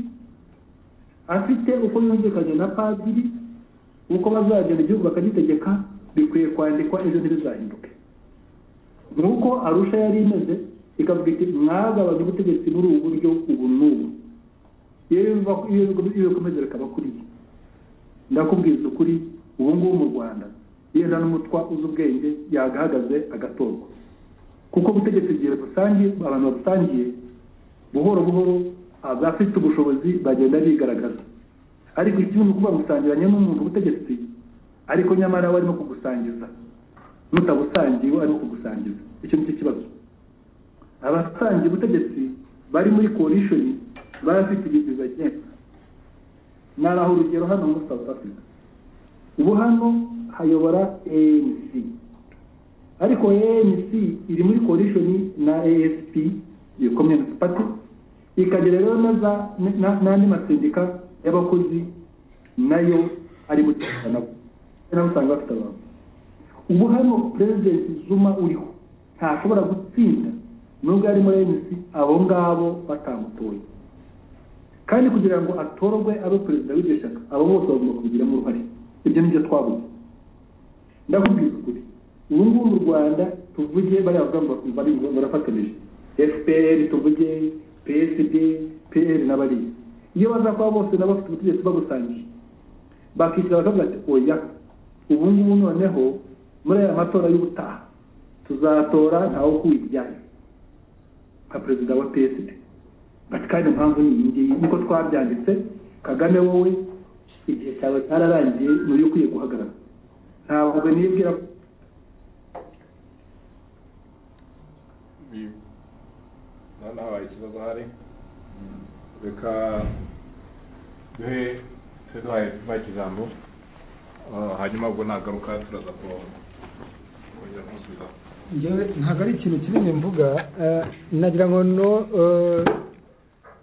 afite uko yumvikanye na padiri uko bazagenda igihugu bakagitegeka bikwiye kwandikwa ejo ntibizahinduke nuko arusha yari imeze ikavuga iti mwagabanya ubutegetsi muri ubu buryo ubu n'ubu iyo bikomeza bikaba kuri iyi ndakubwiza ukuri ubu ngubu mu rwanda yenda n'umutwa uzi ubwenge yagahagaze agatorwa kuko ubutegetsi igihe busangiye abantu babusangiye buhoro buhoro abafite ubushobozi bagenda bigaragaza ariko ikindi ni ukuvuga gusangiranye n'umuntu ubutegetsi ariko nyamara we arimo kugusangiza mutabusangiye we arimo kugusangiza icyo ni cyo kibazo abasangiye ubutegetsi bari muri korishoni barafite ibintu bagenda naraho urugero hano muri south africa ubu hano hayobora anc ariko anc iri muri korishoni na asp iyo community party ikagira rero n'andi masendika y'abakozi nayo ari muri nabo nabo usanga bafite abantu ubu hano president zuma uriho ntashobora gutsinda nubwo ari muri anc abo ngabo batamutoye kandi kugira ngo atorwe abe perezida w'iryo shyaka abo bose bagomba kubigiramo uruhare ibyo nibyo twabuze ndakubwira ukuri ubu ngubu mu rwanda tuvuge bariya bavuga ngo barafatanyije fpr tuvuge psd pl n'abariya iyo baza kuba bose nabo bafite ubutegetsi bagusangiye bakicara bakavuga ati oya ubu ngubu noneho muri aya matora y'ubutaha tuzatora ntawe kuwibyaye nka perezida wa psd bati kandi impamvu ni iyi ngiyi niko twabyanditse kagame wowe igihe cyawe cyararangiye ntuye ukwiye guhagarara ntabwo nibwira ko noneho habaye ikibazo hari reka duhe duhaye tubaye ijambo Ah, hanyuma ubwo nagaruka turaza kongera kumusubizaho ngewe ntabwo ari ikintu kinini mvuga eh, nagira ngo no eh,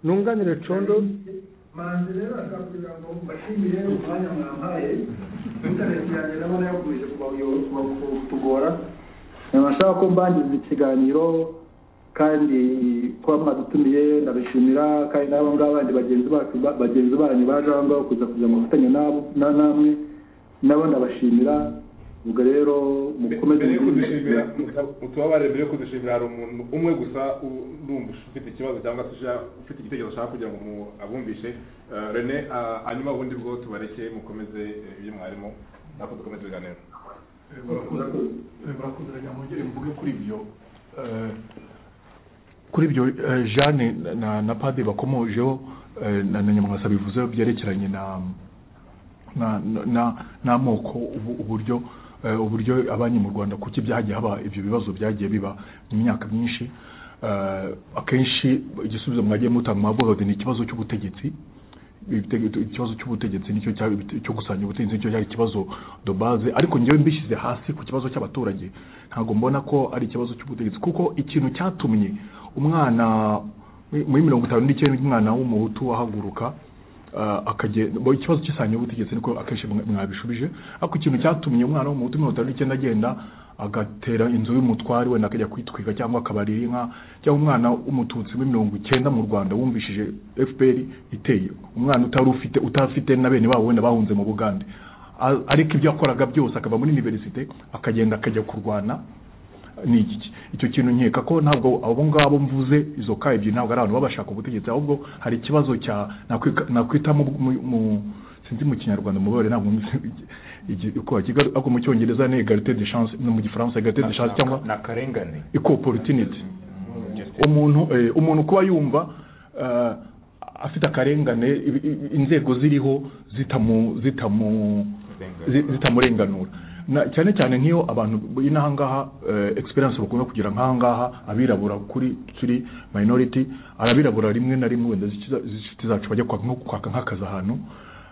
nunganire condo manzi rero akakubwira ngo mbashimire umwanya mwampaye intaneti yanjye ndabona yakomeje kubayo- kuba- kutugora nashaka ko mbangiza ikiganiro kandi kuba mwadutumiye ndabishimira kandi n'abo ngabo bandi bagenzi bacu ba- bagenzi banyu baje aho ngaho kuza kugira ngo bafatanye nabo- na- namwe nabo ndabashimira ubwo rero mukomeze mbere yo kudushimira utubabare mbere yo kudushimira hari umuntu umwe gusa u- urumva ufite ikibazo cyangwa se ushaka- ufite igitekerezo ashaka kugira ngo mu- abumvishe Eh, rene ah, hanyuma ubundi bwo tubareke mukomeze eh, ibyo mwarimo nako dukomeze ibiganiro murakoze reka mwongere mvuge kuri ibyo Eh, kuri ibyo eh, jeanne na na padi bakomojeho eh, na na nyamwasa bivuzeho byerekeranye na na- na- n'amoko ubu- uburyo eh, uburyo abanki mu rwanda kuki byagiye haba ibyo bibazo byagiye biba mu myaka myinshi Eh, akenshi igisubizo mwagiye mutanga mwavuga ngo ni ikibazo cy'ubutegetsi ibitege- ikibazo cy'ubutegetsi nicyo cya- cyo gusanya ubutegetsi nicyo cyari ikibazo de base ariko njyewe mbishyize hasi ku kibazo cy'abaturage ntabwo mbona ko ari ikibazo cy'ubutegetsi kuko ikintu cyatumye umwana muri mirongo itanu n'icyenda umwana w'umuhutu ahaguruka ah, akagenda bo ikibazo cy'isanya y'ubutegetsi niko akenshi mwa- mwabishubije ariko ikintu cyatumye umwana w'umuhutu mirongo itanu n'icyenda agenda agatera inzu y'umutware wenda akajya kwitwika cyangwa akabarira inka cyangwa umwana w'umututsi muri mirongo icyenda mu rwanda wumvishije fpr iteye umwana utari ufite utafite na bene babo wenda bahunze mu bugande A- ariko ibyo yakoraga byose akava muri iniverisite akagenda akajya kurwana ni iki icyo kintu nkeka ko ntabwo abo ngabo mvuze izo ka ebyiri ntabwo ari abantu baba bashaka ubutegetsi ahubwo hari ikibazo cya nakwika- nakwita mu- mu- mu- sinzi mu kinyarwanda mubabare ntabwo nzi igi- uko bakiga ariko mu cyongereza ni egalite de chance no mu gifaransa egalite de chance cyangwa ni akarengane equal opportunity umuntu eh, umuntu kuba yumva eh, afite akarengane i- i- inzego ziriho zitamu zitamu zi- zitamurenganura Na- cyane cyane nk'iyo abantu inahangaha experience bakunda kugira nk'ahangaha abirabura kuri turi minority arabirabura rimwe na rimwe wenda zikiza- z'inshuti zacu bajya kwaka nko kwaka nk'akazi ahantu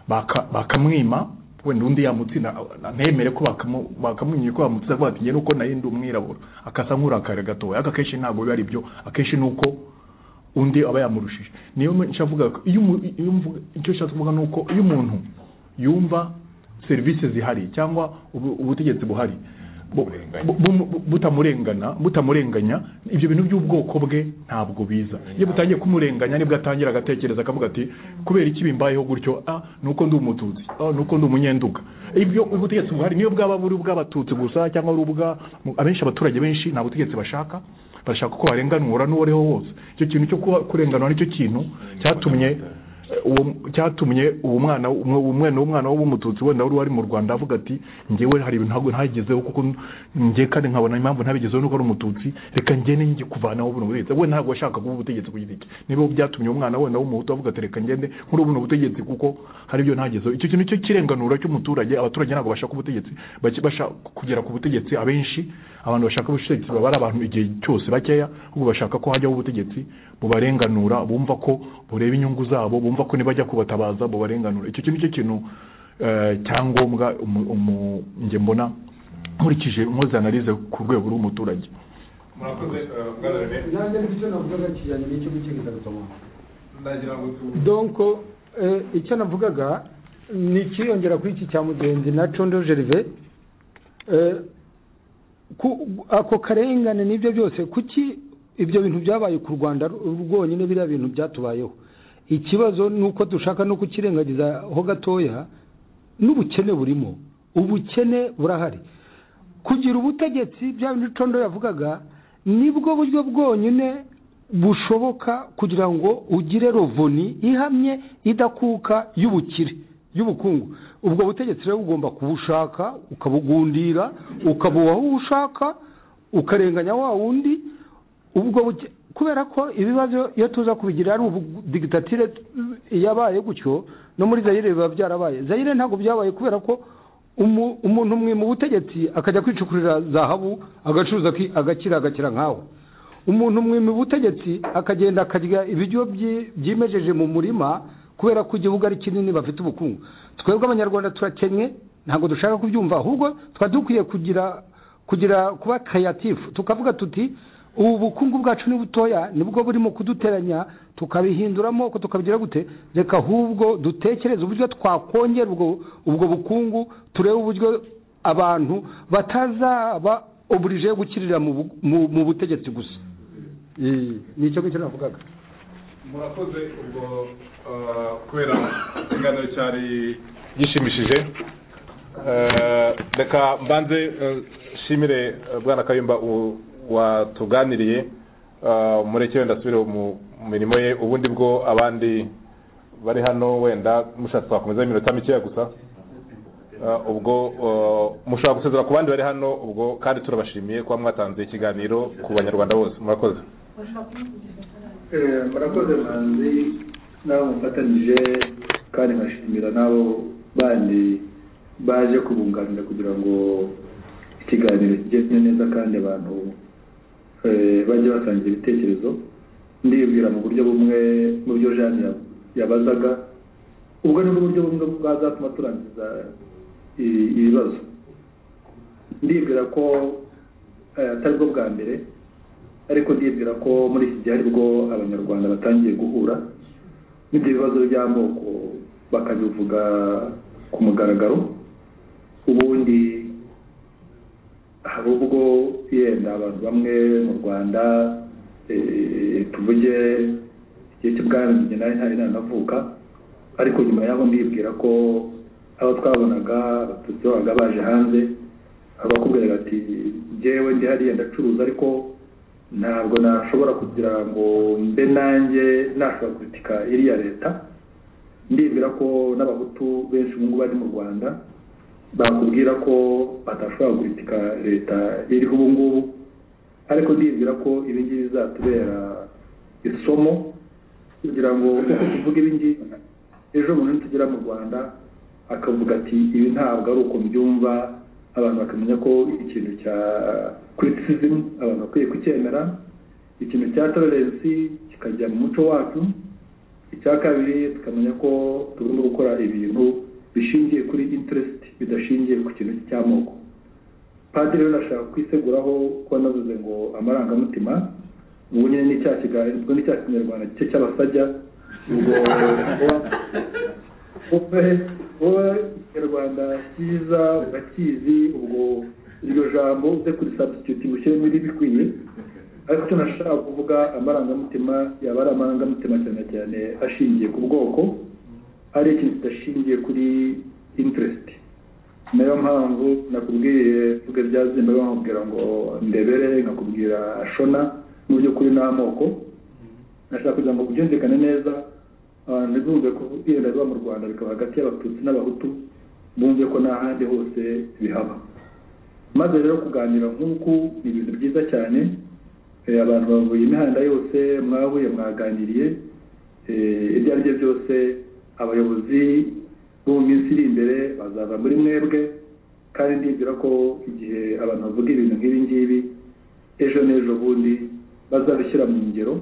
baka- bakamwima wenda undi yamutsinda na- ntemere ko bakamu- bakamwimye ko bamutsinda avuga ati njye nuko nayo ndi umwirabura akasa nk'urakara gatoya ariko akenshi ntabwo biba ari byo akenshi ni uko undi aba yamurushije niyo nshavuga ko iyo umu- iyo mvuga- icyo nshatse kuvuga ni uko iyo umuntu yumva serivisi zihari cyangwa ubu- ubutegetsi buhari bu- bu- bu- butamurengana butamurenganya ibyo bintu by'ubwoko bwe ntabwo biza iyo butangiye kumurenganya nibwo atangira agatekereza akavuga ati kubera iki bimbayeho gutyo ah nuko ndi umututsi ah nuko ndi umunyenduga ibyo ubutegetsi buhari niyo bwaba buri ubw'abatutsi gusa cyangwa ari ubwa abenshi abaturage benshi nta butegetsi bashaka bashaka ko barenganura n'uwo ariho wose icyo kintu cyo kuba- kurenganura nicyo kintu cyatumye uwo cyatumye uwo mwana umwe umwana w'umwana w'umututsi wenda wari wari mu Rwanda avuga ati njyewe hari ibintu ntabwo ntagezeho kuko njye kandi nkabona impamvu ntabigezeho nuko ari umututsi reka ngende njye kuvanaho buno butegetsi we ntabwo ashaka kuba ubutegetsi ku giti cye nibo byatumye umwana wenda w'umuhutu avuga ati reka ngende nkuri buno butegetsi kuko hari ibyo ntagezeho icyo kintu cyo kirenganura cy'umuturage abaturage ntabwo bashaka ubutegetsi bake- bashaka kugera ku butegetsi abenshi abantu bashaka ubutegetsi baba ari abantu igihe cyose bakeya ahubwo bashaka ko hajyaho ubutegetsi bubarenganura bumva ko bureba inyungu zabo bumva ko nibajya kubatabaza bubarenganura icyo kintu cyo kintu eh, cyangombwa umu- umu- njye mbona nkurikije nkoze analize ku rwego rw'umuturage murakoze eh, bwana rene nanjye nifite icyo navugaga kijyanye n'icyo gukiza gutamuka ndagira ngo tu donc eh, icyo navugaga ni ikiyongera kuri iki cya mugenzi na condo gerve Eh, ku- ako karengane n'ibyo byose kuki ibyo bintu byabaye ku rwanda rwonyine biriya bintu byatubayeho ikibazo ni uko dushaka no kukirengagizaho gatoya n'ubukene burimo ubukene burahari kugira ubutegetsi bya bindi condo yavugaga nibwo buryo bwonyine bushoboka kugira ngo ugire rovoni ihamye idakuka y'ubukire y'ubukungu ubwo butegetsi rero bugomba kubushaka ukabugundira ukabuha uwo ushaka ukarenganya wa wundi ubwo buke- kubera ko ibibazo iyo tuza kubigira ari ubu digitatire yabaye gutyo no muri zayire biba byarabaye zayire ntabwo byabaye kubera ko umu- umuntu umwe mu butegetsi akajya kwicukurira zahabu agacuruza aki- agakira agakira nkawe umuntu umwe mu butegetsi akagenda akarya ibiryo byi- byimejeje mu murima kubera ko igihugu ari kinini bafite ubukungu twebwe abanyarwanda turakennye ntabwo dushaka kubyumva ahubwo twari dukwiye kugira kugira kuba kayatifu tukavuga tuti ubu bukungu bwacu ni butoya nibwo burimo kuduteranya tukabihinduramo ko tukabigira gute reka ahubwo dutekereze uburyo twakongera ubwo ubwo bukungu turebe uburyo abantu batazaba oburije gukirira mu bu- mu- mu butegetsi gusa Eh, ni icyo ngicyo navugaga murakoze ubwo eh, kubera ikiganiro cyari gishimishije Eh, reka mbanze eh, nshimire eh, bwana kayumba u- watuganiriye Eh, mureke wenda asubire mu mu mirimo ye ubundi bwo abandi bari hano wenda mushatse twakomeza iminota mikeya gusa Eh, ubwo eh, mushobora gusezera ku bandi bari hano ubwo kandi turabashimiye kuba mwatanze ikiganiro ku banyarwanda bose murakoze Eh, murakoze manzi nabo mufatanyije kandi nkashimira nabo bandi baje kubunganira kugira ngo ikiganiro kigende neza kandi abantu eh, bajye batangira ibitekerezo ndibwira mu buryo bumwe mu byo jane ya- yabazaga ubwo ni bwo buryo bumwe bwazatuma turangiza i- ibibazo ndibwira ko eh, atari bwo bwa mbere ariko ndibwira ko muri iki gihe aribwo abanyarwanda batangiye guhura n'ibyo bibazo by'amoko bakabivuga ku mugaragaro ubundi hari ubwo yenda abantu bamwe mu rwanda eh, tuvuge igihe cy'ubwami njye nari ntari nanavuka ariko nyuma yaho ndibwira ko abo twabonaga abatutsi babaga baje hanze abakubwiraga ati jyewe ndi hariya ndacuruza ariko ntabwo nashobora kugira ngo mbe nanjye nashobora kuritika iriya leta ndibwira ko n'abahutu benshi ubu ngubu bari mu rwanda bakubwira ko batashobora kuritika leta iriho ubu ngubu ariko ndibwira ko ibi ngibi bizatubera isomo kugira ngo uko tuvuga ibi ngibi ejo umuntu nitugera mu rwanda akavuga ati ibi ntabwo ari uko mbyumva abantu bakamenya ko ikintu cya criticism abantu bakwiye kucyemera ikintu cya tolerance kikajya mu muco wacu icya kabiri tukamenya ko tugomba gukora ibintu bishingiye kuri interest bidashingiye ku kintu cy'amoko padiri rero ashaka kwiseguraho ko navuze ngo amarangamutima ubwo nyine ni cya kiganiro ubwo ni cya kinyarwanda cye cy'abasajya ubwo wowe wowe ikinyarwanda cyiza urakizi ubwo iryo jambo uze kuri substitute mushyiremo iribikwiye ariko icyo nashaka kuvuga amarangamutima yaba ari amarangamutima cyane cyane ashingiye ku bwoko ari ikintu kidashingiye kuri interest nayo mpamvu nakubwiye mvuge bya zimba bamubwira ngo ndebere nkakubwira shona mu by'ukuri ni amoko nashaka kugira ngo byumvikane neza abantu ntibumve ko ibenda biba mu rwanda bikaba hagati y'abatutsi n'abahutu bumve ko n'ahandi hose bihaba maze rero kuganira nk'uku ni ibintu byiza cyane Eh, abantu bavuye imihanda yose mwahuye mwaganiriye Eh, ibyo ari byo byose abayobozi bo mu minsi iri imbere bazaza muri mwebwe kandi ndibwira ko igihe abantu bavuga ibintu nk'ibi ngibi ejo n'ejo bundi bazabishyira mu ngero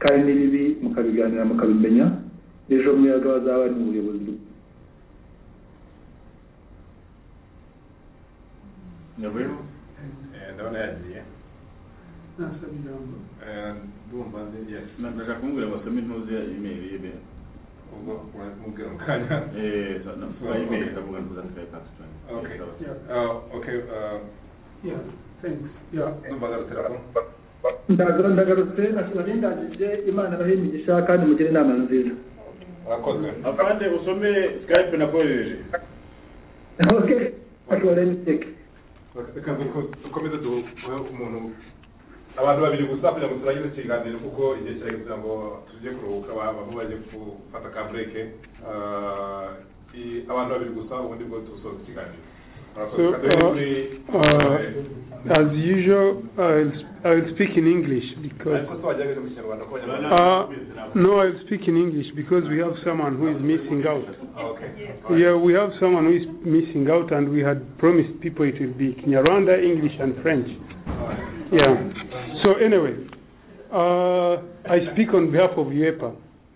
kandi n'ibibi mukabiganira mukabimenya ejo mwebwe bazaba bari mu buyobozi nyavuyemo Eh, ndabona yagiye Eh, ndumva ndi yes ndashaka kumubwira ngo asome intuzi ya imeri ye be ubwo uramubwira mu kanya Eh, so- no, so email, ndavuga ngo ndazikaye constituent. okay Yes, so- Uh, okay uh, Yeah, thanks. Yeah. numvaga telefone ndagarutse ndagarutse nashobora n'indangije imana abahe imigisha kandi mugire inama nziza murakoze afande usome skype nakohereje okay ashobora n'iteke reka duko- dukomeze duhe umuntu abantu babiri gusa kugira ngo turangire ikiganiro kuko igihe kirageze kugira ngo tujye kuruhuka abantu bajye gufata ka bureke abantu babiri gusa ubundi bwo dusoza ikiganiro Murakoze. So, Kagame uh, kuri- uh, eh, as usual, I'll, I'll speak in English because. ariko se wagerageza mu kinyarwanda ko Uh, no, I'll speak in English because we have someone who is missing out. Yeah, we have someone who is missing out, and we had promised people it will be Kinyarwanda, English, and French. Yeah. So anyway, uh, I speak on behalf of UEPA.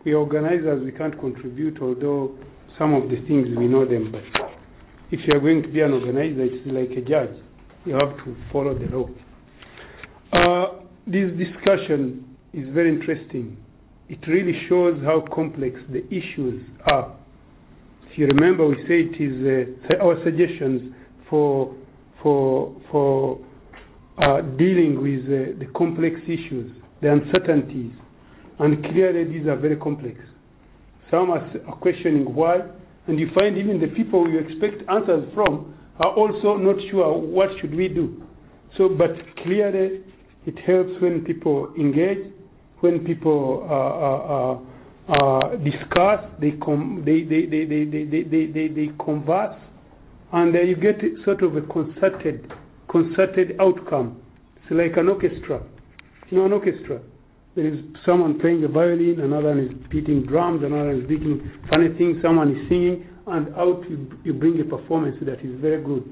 We are organizers, we can't contribute, although some of the things we know them, but if you are going to be an organizer, it's like a judge. You have to follow the law. Uh, this discussion is very interesting. It really shows how complex the issues are. If you remember, we say it is uh, our suggestions for for for uh, dealing with uh, the complex issues, the uncertainties, and clearly these are very complex. Some are, s- are questioning why, and you find even the people you expect answers from are also not sure what should we do. So, but clearly, it helps when people engage, when people uh, uh, uh, uh, discuss, they, com- they, they, they, they, they, they, they, they, they converse, and uh, you get sort of a concerted, concerted outcome. It's like an orchestra. You know, an orchestra. There is someone playing the violin, another one is beating drums, another one is beating funny things, someone is singing, and out you, you bring a performance that is very good.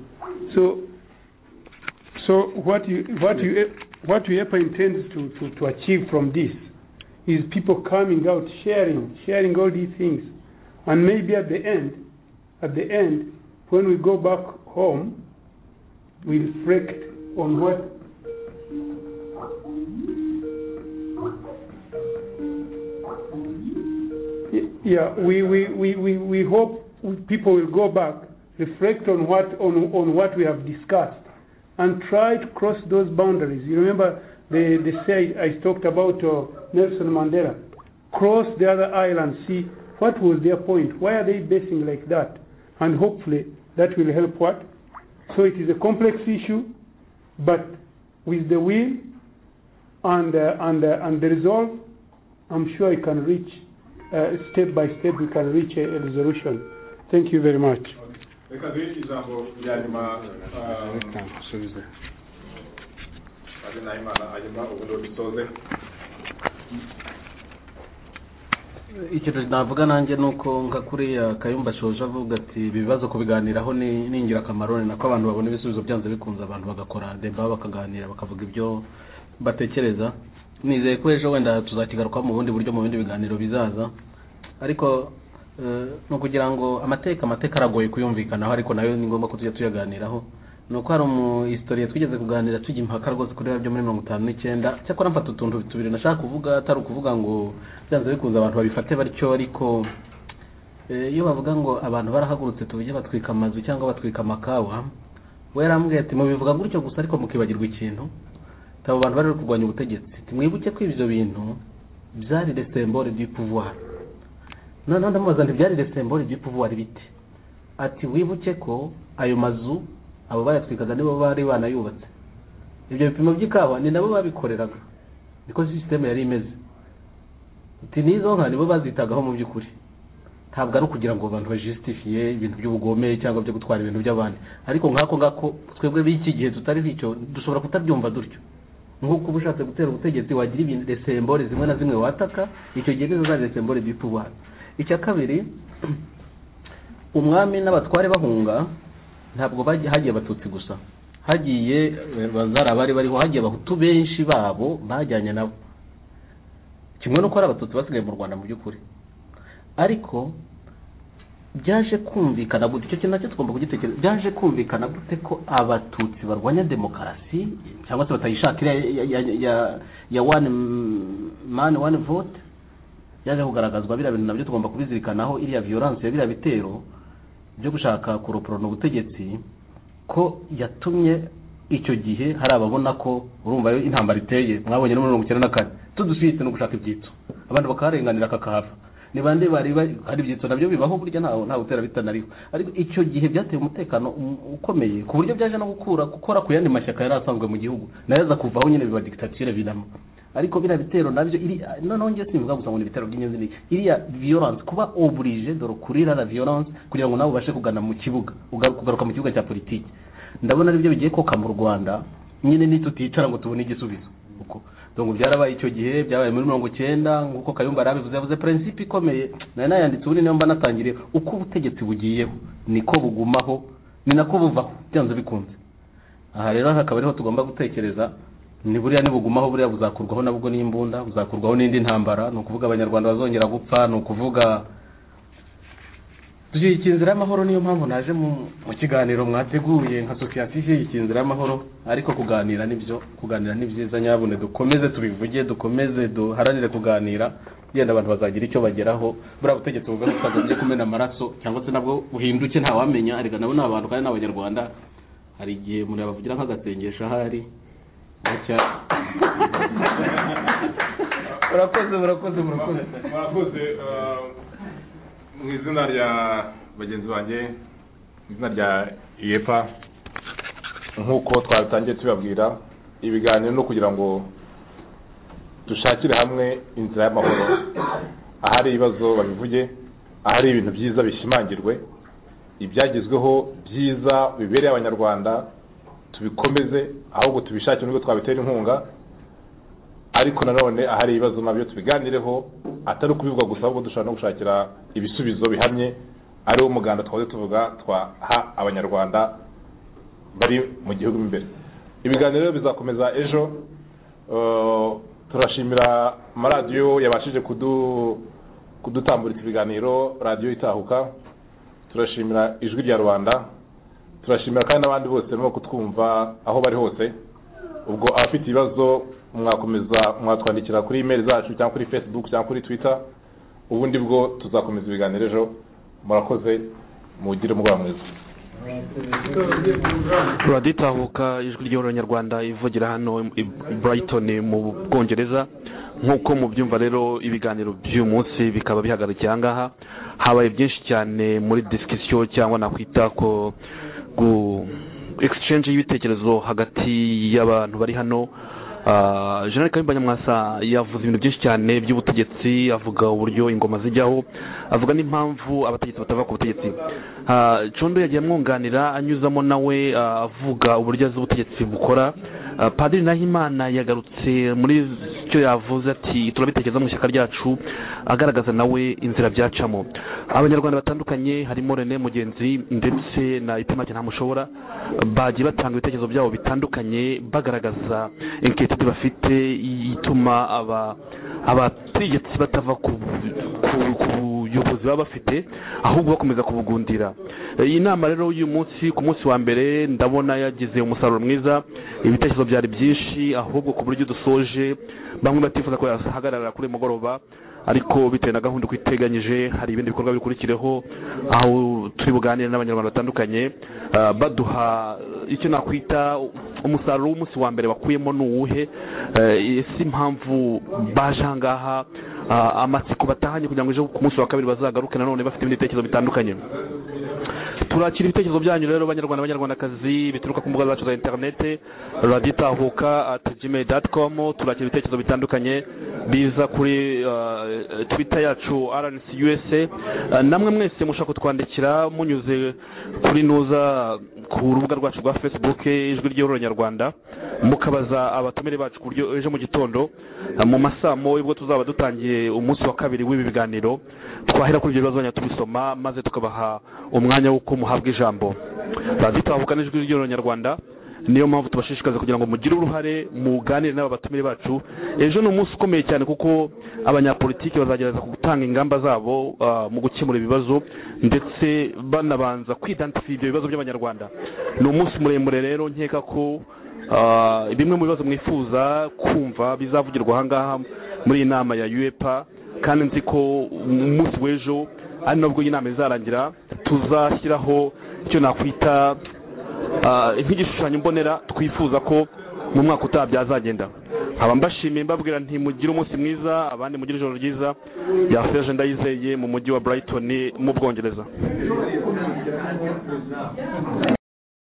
So so what you what you what UEPA intends to, to, to achieve from this is people coming out, sharing, sharing all these things, and maybe at the end, at the end, when we go back home, we reflect on what. Yeah, we, we, we, we, we hope people will go back, reflect on what on, on what we have discussed and try to cross those boundaries. You remember the, the say I talked about uh, Nelson Mandela. Cross the other island, see what was their point. Why are they basing like that? And hopefully that will help what? So it is a complex issue, but with the will and, uh, and, uh, and the resolve, I'm sure you can reach, uh, step by step, we can reach a, a resolution. Thank you very much. reka duhe ijambo rya nyuma ari nahimana hanyuma ubundi dusoze ikintu navuga nanjye ni uko nka kuriya kayumba ashoje avuga ati ibi bibazo kubiganiraho ni ni ingirakamaro ni nako abantu babona ibisubizo byanze bikunze abantu bagakora deba bakaganira bakavuga ibyo batekereza nizeye ko ejo wenda tuzakigarukaho mu bundi buryo mu bindi biganiro bizaza ariko eh, ni ukugira ngo amateka amateka aragoye kuyumvikanaho ariko nayo ni ngombwa ko tujya tuyaganiraho ni uko hari umuhistoriye twigeze kuganira tujya impaka rwose kuri bya muri mirongo itanu n'icyenda cyakora mfata utuntu tubiri nashaka kuvuga atari ukuvuga ngo byanze bikunze abantu babifate batyo ariko eh, iyo bavuga ngo abantu barahagurutse tuvuge batwika amazu cyangwa batwika amakawa we yarambwiye ati mubivuga gutyo gusa ariko mukibagirwa ikintu ati abo bantu bari bari kurwanya ubutegetsi Ati, mwibuke ko ibyo bintu byari resembore du pouvoir noneho ndamubaza nti byari resembore du pouvoir bite ati wibuke ko ayo mazu abo bayatwikaga nibo bari banayubatse ibyo bipimo by'ikawa ni nabo babikoreraga niko sisiteme yari imeze ati n'izo nka nibo bazitagaho mu by'ukuri ntabwo ari ukugira ngo abantu bajisitifiye ibintu by'ubugome cyangwa byo gutwara ibintu by'abandi ariko nk'ako ngako twebwe b'iki gihe tutariho icyo dushobora kutabyumva dutyo nk'uko uba ushatse gutera ubutegetsi wagira ibintu resembore zimwe na zimwe wataka icyo gihe nizo zari resembore by'ipubara icya kabiri umwami n'abatware bahunga ntabwo bajya- hagiye abatutsi gusa hagiye eh, bazari abari bariho hagiye abahutu benshi babo bajyanye nabo kimwe n'uko hari abatutsi basigaye mu rwanda mu by'ukuri ariko byaje kumvikana gute icyo kintu nacyo tugomba kugitekereza byaje kumvikana gute ko abatutsi barwanya demokarasi cyangwa se batayishakira ya- ya- ya- ya one man one vote byaje kugaragazwa biriya bintu nabyo tugomba kubizirikanaho iriya violence ya biriya bitero byo gushaka kuroporona ubutegetsi ko yatumye icyo gihe hari ababona ko urumva yo intambara iteye mwabonye no muri mirongo icyenda na kane tudusibitse no gushaka ibyitso abantu bakaharenganira kakahava ni bande bari bari- hari ibyitso nabyo bibaho burya ntawe ntawe utera bitanariho ariko icyo gihe byateye umutekano um- ukomeye ku buryo byaje no gukura gukora ku yandi mashyaka yari asanzwe mu gihugu nayo aza kuvaho nyine biba dictature bidamo ariko biriya bitero nabyo iri noneho njye simvuga gusa ngo ni ibitero by'ingenzi ni iriya violence kuba oblige dore kurira la violence kugira ngo nawe ubashe kugana mu kibuga ugaruka kugaruka mu kibuga cya politiki ndabona aribyo bigiye koka mu rwanda nyine ni tuticara ngo tubone igisubizo uko donc byarabaye icyo gihe byabaye muri mirongo icyenda nk'uko kayumba yari abivuze yavuze principe ikomeye nari nayanditse ubundi niyo mba natangiriye uko ubutegetsi bugiyeho niko bugumaho ni nako buvaho byanze bikunze aha rero hakaba ariho tugomba gutekereza ni buriya nibugumaho buriya buzakurwaho nabwo n'imbunda buzakurwaho n'indi ntambara ni ukuvuga abanyarwanda bazongera gupfa ni ukuvuga dushyigikira inzira y'amahoro niyo mpamvu naje mu mu kiganiro mwateguye nka sosiyete ishyigikira inzira y'amahoro ariko kuganira nibyo kuganira ni byiza nyabune dukomeze tubivuge dukomeze duharanire kuganira yenda abantu bazagira icyo bageraho buriya butegetsi bugaruka ngo bujye kumena amaraso cyangwa se nabwo buhinduke ntawamenya ariko nabo ni abantu kandi ni abanyarwanda hari igihe umuntu yabavugira nk'agasengesho ahari gutya murakoze murakoze murakoze murakoze eh, mu izina rya bagenzi banjye mu izina rya iyepa nk'uko twatangiye tubabwira ibiganiro ni ukugira ngo dushakire hamwe inzira y'amahoro ahari ibibazo babivuge ahari ibintu byiza bishimangirwe ibyagezweho byiza bibereye abanyarwanda tubikomeze ahubwo tubishakire nubwo twabitera inkunga ariko nanone ahari ibibazo nabyo tubiganireho atari ukubivuga gusa ahubwo dushobora no gushakira ibisubizo bihamye ariwo muganda twahoze tuvuga twaha abanyarwanda bari mu gihugu mo imbere ibiganiro rero bizakomeza ejo eh, turashimira amaradiyo yabashije kudu- kudutamburitsa ibiganiro radiyo itahuka turashimira ijwi rya rubanda turashimira kandi n'abandi bose barimo kutwumva aho bari hose ubwo abafite ibibazo mwakomeza mwatwandikira kuri imeri zacu cyangwa kuri facebook cyangwa kuri twitter ubundi bwo tuzakomeza ibiganiro ejo murakoze mugire umugoroba mwiza turaditahuka ijwi ry'abanyarwanda ivugira hano i Brighton mu bwongereza nk'uko mubyumva rero ibiganiro by'uyu munsi bikaba bihagarikiye ahangaha habaye byinshi cyane muri disikisiyo cyangwa nakwita ko gu exchange y'ibitekerezo hagati y'abantu bari hano Ah, jenerali kayumba nyamwasa yavuze ibintu byinshi cyane by'ubutegetsi avuga uburyo ingoma zijyaho avuga n'impamvu abategetsi batava ku butegetsi Ah, condo yagiye amwunganira anyuzamo nawe ah, avuga uburyo azi ubutegetsi bukora Ah, padiri nahimana yagarutse muri icyo yavuze ati turabitekereza mu ishyaka ryacu agaragaza nawe inzira byacamo abanyarwanda batandukanye harimo rene mugenzi ndetse na itemake ntamushobora bagiye batanga ibitekerezo byabo bitandukanye bagaragaza inkiriti bafite ituma aba abategetsi batava ku ku- ku buyobozi baba bafite ahubwo bakomeza kubugundira Eh, iyi nama rero y'uyu munsi ku munsi wa mbere ndabona yagize umusaruro mwiza ibitekerezo byari byinshi ahubwo ku buryo dusoje bamwe batifuza ko yahagarara kuri uyu mugoroba ariko bitewe na gahunda uko iteganyije hari ibindi bikorwa bikurikireho aho turi buganire n'abanyarwanda batandukanye eh, baduha icyo nakwita umusaruro w'umunsi wa mbere bakuyemo ni uwuhe Eh, ese impamvu baje ahangaha ah, amatsiko batahanye kugira ngo ejo ku munsi wa kabiri bazagaruke nanone bafite ibindi bitekerezo bitandukanye turakira ibitekerezo byanyu rero banyarwanda banyarwandakazi bituruka ku mbuga zacu za interinete raditahuka at gmail dot com turakira ibitekerezo bitandukanye biza kuri uh, twitter yacu rnc usa uh, namwe mwese mushaka kutwandikira munyuze kuri nuza ku rubuga rwacu rwa facebook ijwi ry'ururonyarwanda mukabaza abatumire bacu ku buryo ejo mu gitondo uh, mu masaa moya ubwo tuzaba dutangiye umunsi wa kabiri w'ibi biganiro twahera kuri ibyo bibazo banyarwanda tubisoma maze tukabaha umwanya w'uko muhabwa ijambo raditahuka n'ijwi ry'ururonyarwanda niyo mpamvu tubashishikaza kugira ngo mugire uruhare muganire n'aba batumire bacu ejo ni umunsi ukomeye cyane kuko abanyapolitiki bazagerageza gutanga ingamba zabo ah, mu gukemura ibibazo ndetse banabanza kwidansifiya ibyo bibazo by'abanyarwanda ni umunsi muremure rero nkeka ko ah, bimwe mu bibazo mwifuza kumva bizavugirwa ahangaha muri iyi nama ya uepa kandi nzi ko umunsi w'ejo ari nabwo iyi nama izarangira tuzashyiraho icyo nakwita ah, nk'igishushanyo mbonera twifuza ko mu mwaka utaha byazagenda nkaba mbashimiye mbabwira nti mugire umunsi mwiza abandi mugire ijoro ryiza rya seje ndayizeye mu mujyi wa Brighton mu Bwongereza